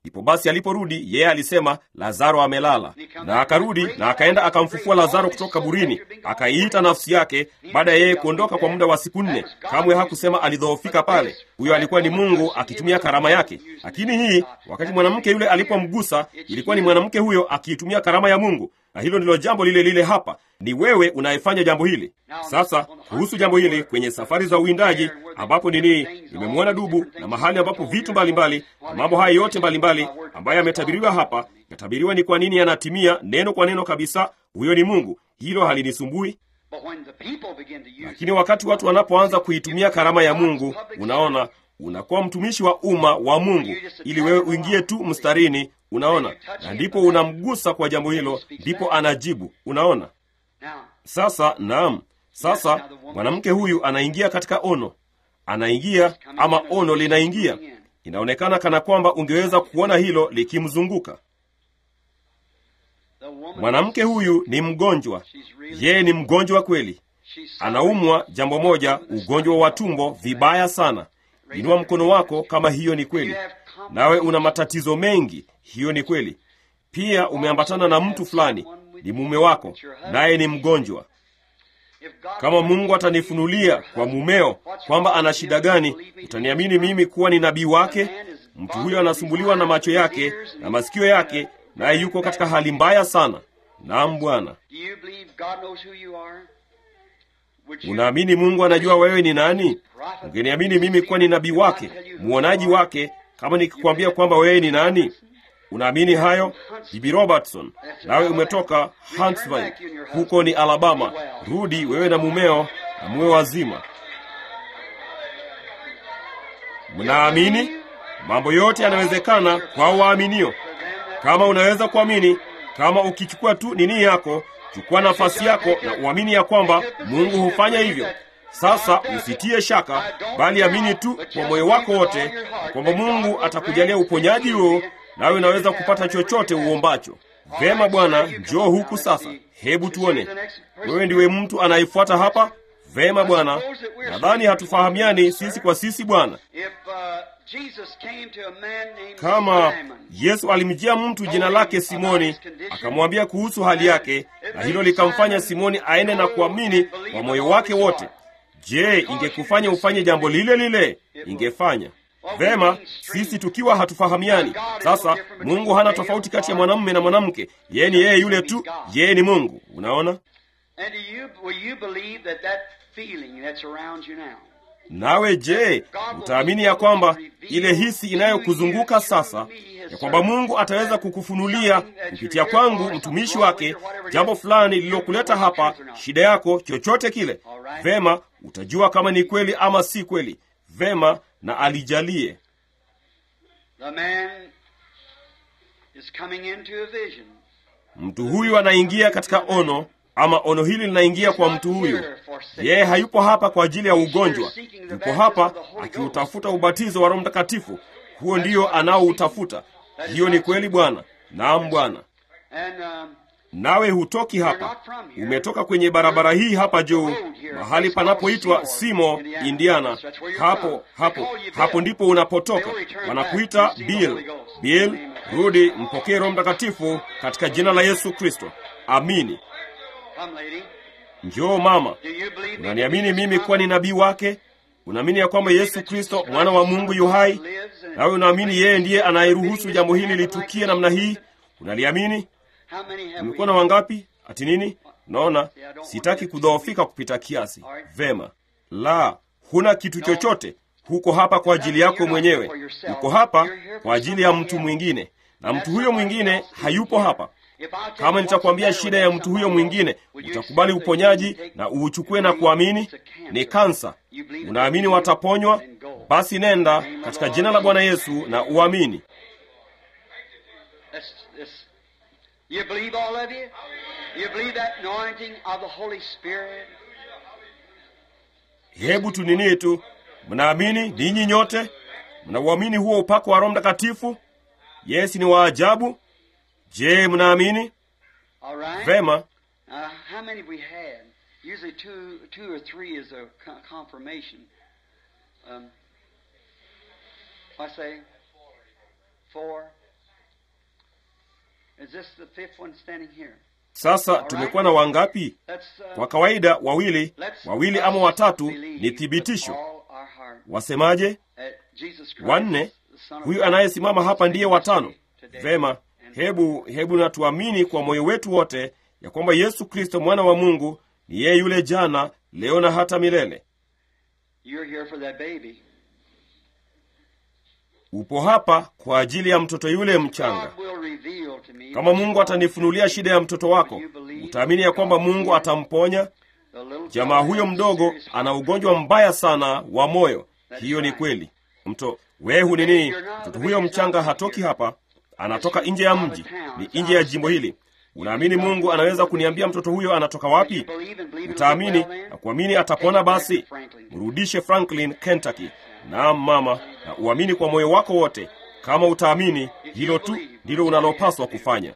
ndipo basi aliporudi yeye alisema lazaro amelala na akarudi na akaenda akamfufua lazaro kutoka kaburini akaiita nafsi yake baada ya yeye kuondoka kwa muda wa siku nne kamwe hakusema alidhoofika pale huyo alikuwa ni mungu akitumia karama yake lakini hii wakati mwanamke yule alipomgusa ilikuwa ni mwanamke huyo akiitumia karama ya mungu na hilo ndilo jambo lile lile hapa ni wewe unayefanya jambo hili sasa kuhusu jambo hili kwenye safari za uwindaji ambapo nini nimemwona dubu na mahali ambapo vitu mbalimbali na mambo haya yote mbalimbali ambayo yametabiriwa hapa yatabiriwa ni kwa nini yanatimia neno kwa neno kabisa huyo ni mungu hilo halinisumbui lakini wakati watu wanapoanza kuitumia karama ya mungu unaona unakuwa mtumishi wa umma wa mungu ili wewe uingie tu mstarini unaona na ndipo unamgusa kwa jambo hilo ndipo anajibu unaona sasa naam sasa mwanamke huyu anaingia katika ono anaingia ama ono linaingia inaonekana kana kwamba ungeweza kuona hilo likimzunguka mwanamke huyu ni mgonjwa yeye ni mgonjwa kweli anaumwa jambo moja ugonjwa wa tumbo vibaya sana inua mkono wako kama hiyo ni kweli nawe una matatizo mengi hiyo ni kweli pia umeambatana na mtu fulani ni mume wako naye ni mgonjwa kama mungu atanifunulia kwa mumeo kwamba ana shida gani utaniamini mimi kuwa ni nabii wake mtu huyo anasumbuliwa na macho yake na masikio yake naye yuko katika hali mbaya sana naam bwana unaamini mungu anajua wewe ni nani ungeniamini mimi kuwa ni nabii wake mwonaji wake kama nikikwambia kwamba wewe ni nani unaamini hayo bibi robertson nawe umetoka huntsville huko ni alabama rudi wewe na mumeo na muwe wazima mnaamini mambo yote yanawezekana kwa waaminio kama unaweza kuamini kama ukichukua tu nini yako chukua nafasi yako na uamini ya kwamba mungu hufanya hivyo sasa usitie shaka bali amini tu kwa moyo wako wote kwamba mungu atakujalia uponyaji huo nawe unaweza kupata chochote uombacho vema bwana njoo huku sasa hebu tuone wewe ndiwe mtu anayefuata hapa vema bwana nadhani hatufahamiani sisi kwa sisi bwana kama yesu alimjia mtu jina lake simoni akamwambia kuhusu hali yake na hilo likamfanya simoni aende na kuamini kwa moyo wake wote je ingekufanya ufanye jambo lile lile ingefanya vema sisi tukiwa hatufahamiani sasa mungu hana tofauti kati ya mwanamume na mwanamke yeye ni yeye yule tu yeye ni mungu unaona nawe je utaamini ya kwamba ile hisi inayokuzunguka sasa ya kwamba mungu ataweza kukufunulia kupitia kwangu mtumishi wake jambo fulani lililokuleta hapa shida yako chochote kile vema utajua kama ni kweli ama si kweli vema na alijalie mtu huyu anaingia katika ono ama ono hili linaingia kwa mtu huyu yeye hayupo hapa kwa ajili ya ugonjwa yupo hapa akiutafuta ubatizo wa roho mtakatifu huo ndiyo anaoutafuta hiyo ni kweli bwana naam bwana nawe hutoki hapa umetoka kwenye barabara hii hapa juu mahali panapoitwa simo indiana hapo hapo hapo ndipo unapotoka wanakuita bill bill rudi mpokee roho mtakatifu katika jina la yesu kristo amini njoo mama unaniamini mimi kuwa ni nabii wake unaamini ya kwamba yesu kristo mwana wa mungu yu hai nawe unaamini yeye ndiye anayeruhusu jambo hili litukie namna hii unaliamini umekuwa na wangapi ati nini naona sitaki kudhoofika kupita kiasi vema la huna kitu chochote huko hapa kwa ajili yako mwenyewe uko hapa kwa ajili ya mtu mwingine na mtu huyo mwingine hayupo hapa kama nitakwambia shida ya mtu huyo mwingine utakubali uponyaji na uuchukue na kuamini ni kansa unaamini wataponywa basi nenda katika jina la bwana yesu na uamini You believe all of you? You believe that anointing of the Holy Spirit? hebu tunini tu mnaamini ninyi nyote mnauamini huo upako wa roho mtakatifu yesi ni wa ajabu je mnaamini All right. vema Uh, how many have we had? Usually two, two or three is a co- confirmation. Um, I say four. Is this the fifth one standing here? Sasa tumekuwa na wangapi? Let's, uh, Kwa kawaida wawili, let's wawili us ama watatu believe ni with thibitisho. all our heart Wasemaje? that Jesus Christ, Wanne. the Son of Huyu God, anayesimama hapa ndiye watano. today Vema, and hebu hebu na tuamini kwa moyo wetu wote ya kwamba Yesu Kristo mwana wa Mungu ni yeye yule jana, leo na hata milele. You're here for that baby. Upo hapa kwa ajili ya mtoto yule mchanga. God will reveal to me Kama Mungu atanifunulia shida ya mtoto wako, utaamini ya kwamba Mungu atamponya. the little Jamaa huyo mdogo ana ugonjwa mbaya sana wa moyo. Hiyo ni kweli. Mto wehu ni nini? Mtoto huyo mchanga hatoki hapa, anatoka nje ya mji, ni nje ya jimbo hili. Unaamini Mungu anaweza kuniambia mtoto huyo anatoka wapi? Utaamini na kuamini atapona. Basi mrudishe Franklin, Kentucky. Naam mama, na uamini kwa moyo wako wote. Kama utaamini, hilo tu ndilo unalopaswa kufanya.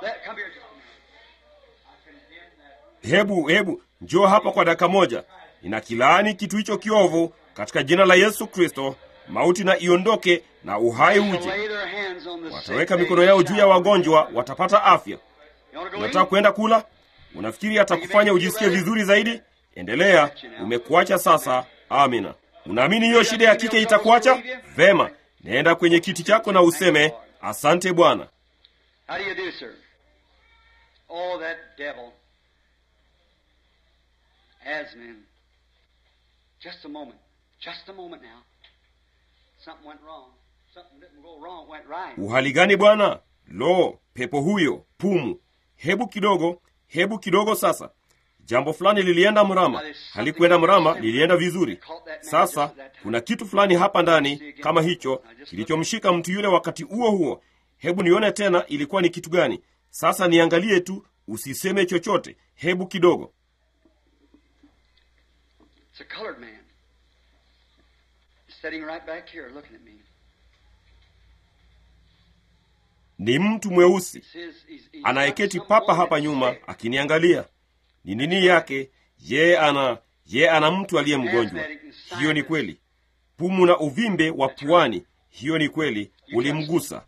Hebu hebu njoo hapa kwa dakika moja. Ninakilaani kitu hicho kiovu katika jina la Yesu Kristo. Mauti na iondoke na uhai uje. Wataweka mikono yao juu ya wagonjwa, watapata afya. Unataka kwenda kula? Unafikiri atakufanya ujisikie vizuri zaidi? Endelea, umekuacha sasa. Amina. Unaamini hiyo shida ya kike itakuacha? Vema, nenda kwenye kiti chako na useme asante Bwana. How do you do, sir? Oh, that devil. Asman. Just a moment. Just a moment now. Something went wrong. Something didn't go wrong, went right. Uhali gani bwana? Lo, pepo huyo, pumu. Hebu kidogo, hebu kidogo sasa. Jambo fulani lilienda mrama, halikuenda mrama, lilienda vizuri. Sasa kuna kitu fulani hapa ndani kama hicho kilichomshika mtu yule wakati huo huo. Hebu nione tena ilikuwa ni kitu gani. Sasa niangalie tu, usiseme chochote. Hebu kidogo. It's a colored man. He's sitting right back here looking at me. Ni mtu mweusi It's his, he's, he's anayeketi got papa someone hapa that's nyuma sick. akiniangalia. Ni nini yake? Ye ana ye ana mtu aliye mgonjwa. Hiyo ni kweli. Pumu na uvimbe wa puani. Hiyo ni kweli. Ulimgusa.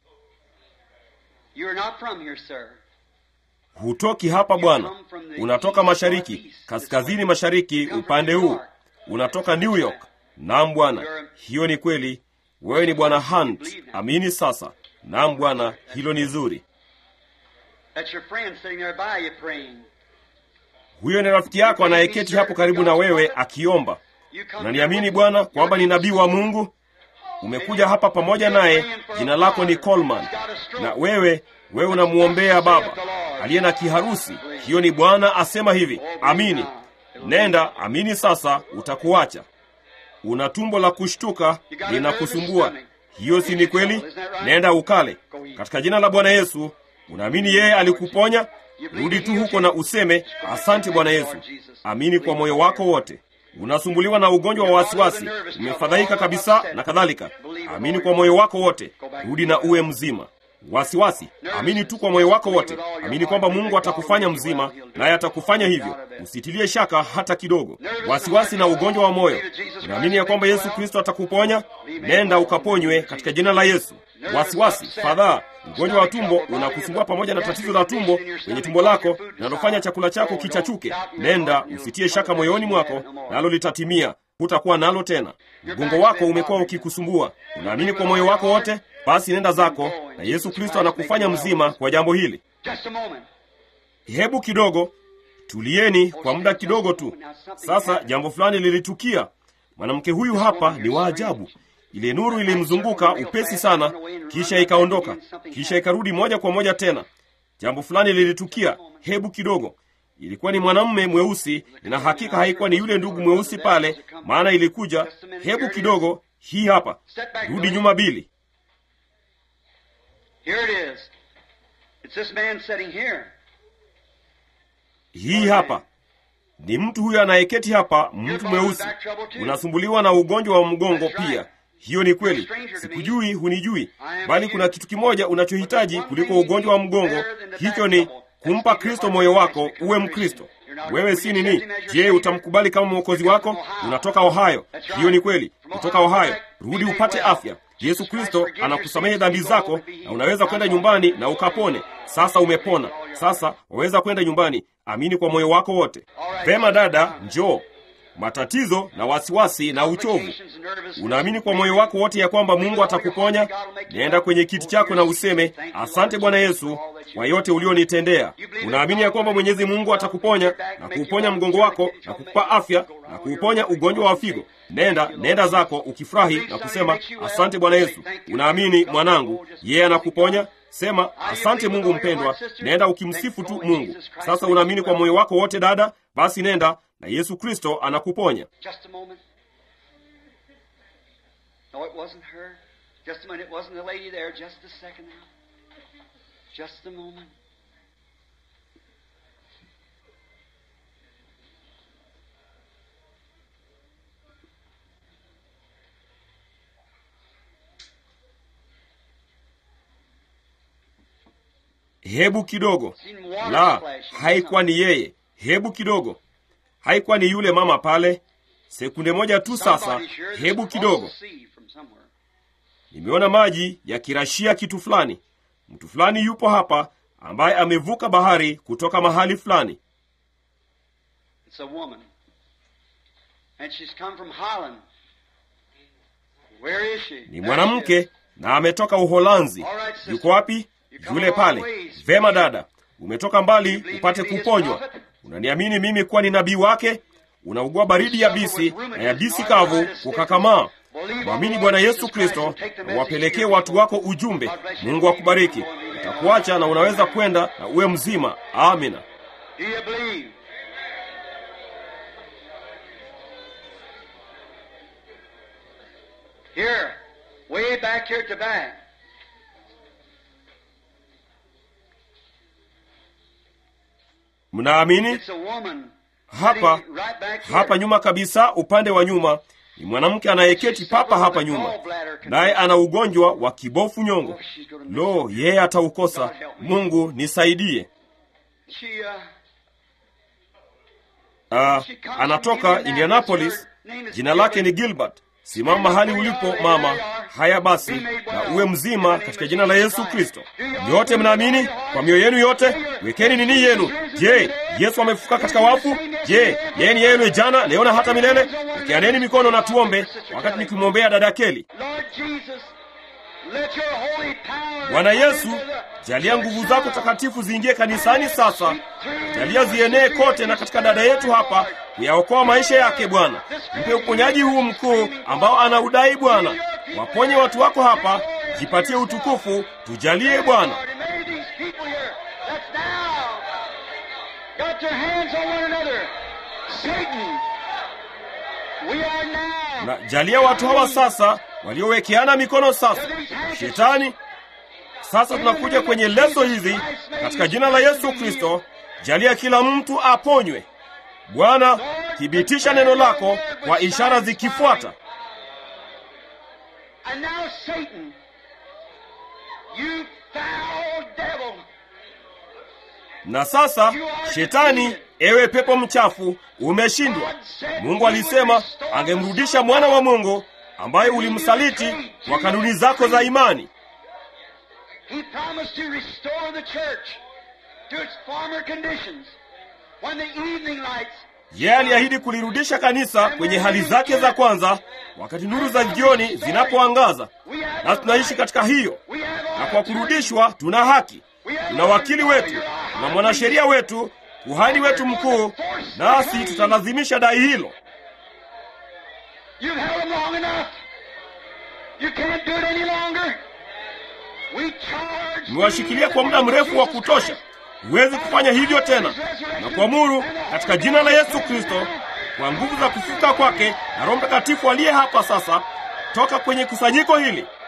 You're not from here, sir. Hutoki hapa bwana, unatoka mashariki, kaskazini mashariki, upande huu. Unatoka New York. Naam bwana, hiyo ni kweli. Wewe ni bwana Hunt. Amini sasa. Naam bwana, hilo ni zuri. That's your friend sitting there by you praying. Huyo ni rafiki yako anayeketi hapo karibu na wewe akiomba. You come Unaniamini here with- Bwana kwamba ni nabii wa Mungu? Umekuja hapa pamoja naye, jina lako ni Coleman, na wewe wewe unamwombea baba aliye na kiharusi. Hiyo ni Bwana asema hivi. Amini, nenda amini, sasa utakuacha. Una tumbo la kushtuka linakusumbua, hiyo si ni kweli? Nenda ukale katika jina la Bwana Yesu. Unaamini yeye alikuponya? Rudi tu huko na useme asante Bwana Yesu. Amini kwa moyo wako wote. Unasumbuliwa na ugonjwa wa wasiwasi, umefadhaika kabisa na kadhalika. Amini kwa moyo wako wote, rudi na uwe mzima. Wasiwasi, amini tu kwa moyo wako wote. Amini kwamba Mungu atakufanya mzima, naye atakufanya hivyo. Usitilie shaka hata kidogo. Wasiwasi na ugonjwa wa moyo, unaamini ya kwamba Yesu Kristo atakuponya? Nenda ukaponywe katika jina la Yesu. Wasiwasi, fadhaa, ugonjwa wa tumbo unakusumbua pamoja na tatizo la tumbo kwenye tumbo lako linalofanya chakula chako kichachuke. Nenda usitie shaka moyoni mwako, nalo litatimia. Hutakuwa nalo tena. Mgongo wako umekuwa ukikusumbua, unaamini kwa moyo wako wote? Basi nenda zako, na Yesu Kristo anakufanya mzima kwa jambo hili. Just a moment. Hebu kidogo tulieni kwa muda kidogo tu. Sasa jambo fulani lilitukia. Mwanamke huyu hapa ni wa ajabu. Ile nuru ilimzunguka upesi sana, kisha ikaondoka, kisha ikarudi moja kwa moja tena. Jambo fulani lilitukia. Hebu kidogo, ilikuwa ni mwanamume mweusi, na hakika haikuwa ni yule ndugu mweusi pale, maana ilikuja. Hebu kidogo, hii hapa, rudi nyuma Bili. Here it is. It's this man sitting here. Hii hapa ni mtu huyo anayeketi hapa, mtu mweusi. Unasumbuliwa na ugonjwa wa mgongo pia. Hiyo ni kweli. Sikujui, hunijui, bali kuna kitu kimoja unachohitaji kuliko ugonjwa wa mgongo. Hicho ni kumpa Kristo moyo wako, uwe Mkristo. Wewe si nini? Je, utamkubali kama mwokozi wako? Unatoka Ohio. Hiyo ni kweli, kutoka Ohio. Rudi upate afya. Yesu Kristo anakusamehe dhambi zako na unaweza kwenda nyumbani na ukapone. Sasa umepona. Sasa waweza kwenda nyumbani. Amini kwa moyo wako wote. Vema dada, njoo. Matatizo na wasiwasi na uchovu. Unaamini kwa moyo wako wote ya kwamba Mungu atakuponya? Nenda kwenye kiti chako na useme, asante Bwana Yesu kwa yote ulionitendea. Unaamini ya kwamba Mwenyezi Mungu atakuponya na kuuponya mgongo wako na kukupa afya na kuuponya ugonjwa wa figo. Nenda, nenda zako ukifurahi na kusema, asante Bwana Yesu. Unaamini mwanangu, yeye anakuponya? Sema asante Mungu mpendwa. Nenda ukimsifu tu Mungu. Sasa unaamini kwa moyo wako wote dada? Basi nenda na Yesu Kristo anakuponya. Just a moment. No, it wasn't her. Just a minute. It wasn't the lady there. Just a second now. Just a moment. Hebu kidogo. Seen water La, splashing. haikuwa ni yeye. Hebu kidogo. Haikuwa ni yule mama pale. Sekunde moja tu sasa. Somebody sure that's Hebu across kidogo. the sea from somewhere. Nimeona maji yakirashia kitu fulani. Mtu fulani yupo hapa ambaye amevuka bahari kutoka mahali fulani. It's a woman. And she's come from Holland. Where is she? Ni There she mwanamke is. na ametoka Uholanzi. Yuko wapi? Yule pale. Vema dada, umetoka mbali upate kuponywa. Unaniamini mimi kuwa ni nabii wake? Unaugua baridi yabisi na yabisi kavu kukakamaa. Mwamini Bwana Yesu Kristo na wapelekee watu wako ujumbe. Mungu akubariki. Utakuacha na unaweza kwenda na uwe mzima. Amina. Do you believe? Here, way back here at the back. Mnaamini? It's a woman. Hapa sitting right back here. hapa nyuma kabisa, upande wa nyuma ni mwanamke anayeketi papa hapa nyuma, naye ana ugonjwa wa kibofu nyongo. Lo, yeye ataukosa. Mungu nisaidie. She, uh, Uh, anatoka Indianapolis. Jina lake ni Gilbert. Simama mahali ulipo mama. Haya basi, na uwe mzima katika jina la Yesu Kristo. Nyote mnaamini kwa mioyo yenu yote? Wekeni nini yenu. Je, Yesu amefufuka katika wafu? Je, yeye ni yeye jana, leo na hata milele? Wekeaneni mikono na tuombe, wakati nikimwombea dada Keli. Lord Jesus, let your holy power Bwana Yesu, jalia nguvu zako takatifu ziingie kanisani sasa. Jalia zienee kote na katika dada yetu hapa, kuyaokoa maisha yake Bwana. Mpe uponyaji huu mkuu ambao anaudai Bwana. Waponye watu wako hapa, jipatie utukufu, tujalie Bwana. Lord, and may these people here that's now got their hands on one another. Satan, we are now. Na jalia watu hawa sasa waliowekeana mikono sasa. Shetani, sasa tunakuja kwenye leso hizi katika jina la Yesu Kristo. Jalia kila mtu aponywe. Bwana, thibitisha neno lako kwa ishara zikifuata. And now, Satan, you foul devil, Na sasa shetani, ewe pepo mchafu, umeshindwa. Mungu alisema angemrudisha mwana wa Mungu ambaye ulimsaliti kwa kanuni zako za imani. he promised to restore the church to its former conditions when the evening lights Yeye aliahidi kulirudisha kanisa kwenye hali zake za kwanza, wakati nuru za jioni zinapoangaza. Na tunaishi katika hiyo, na kwa kurudishwa tuna haki, tuna wakili wetu, tuna mwanasheria wetu, kuhani wetu mkuu, nasi tutalazimisha dai hilo. You've held them long enough. You can't do it any longer. We charge Mmewashikilia kwa muda mrefu wa kutosha, huwezi kufanya hivyo tena, na kuamuru katika jina la Yesu Kristo, kwa nguvu za kufufuka kwake na Roho Mtakatifu aliye hapa sasa, toka kwenye kusanyiko hili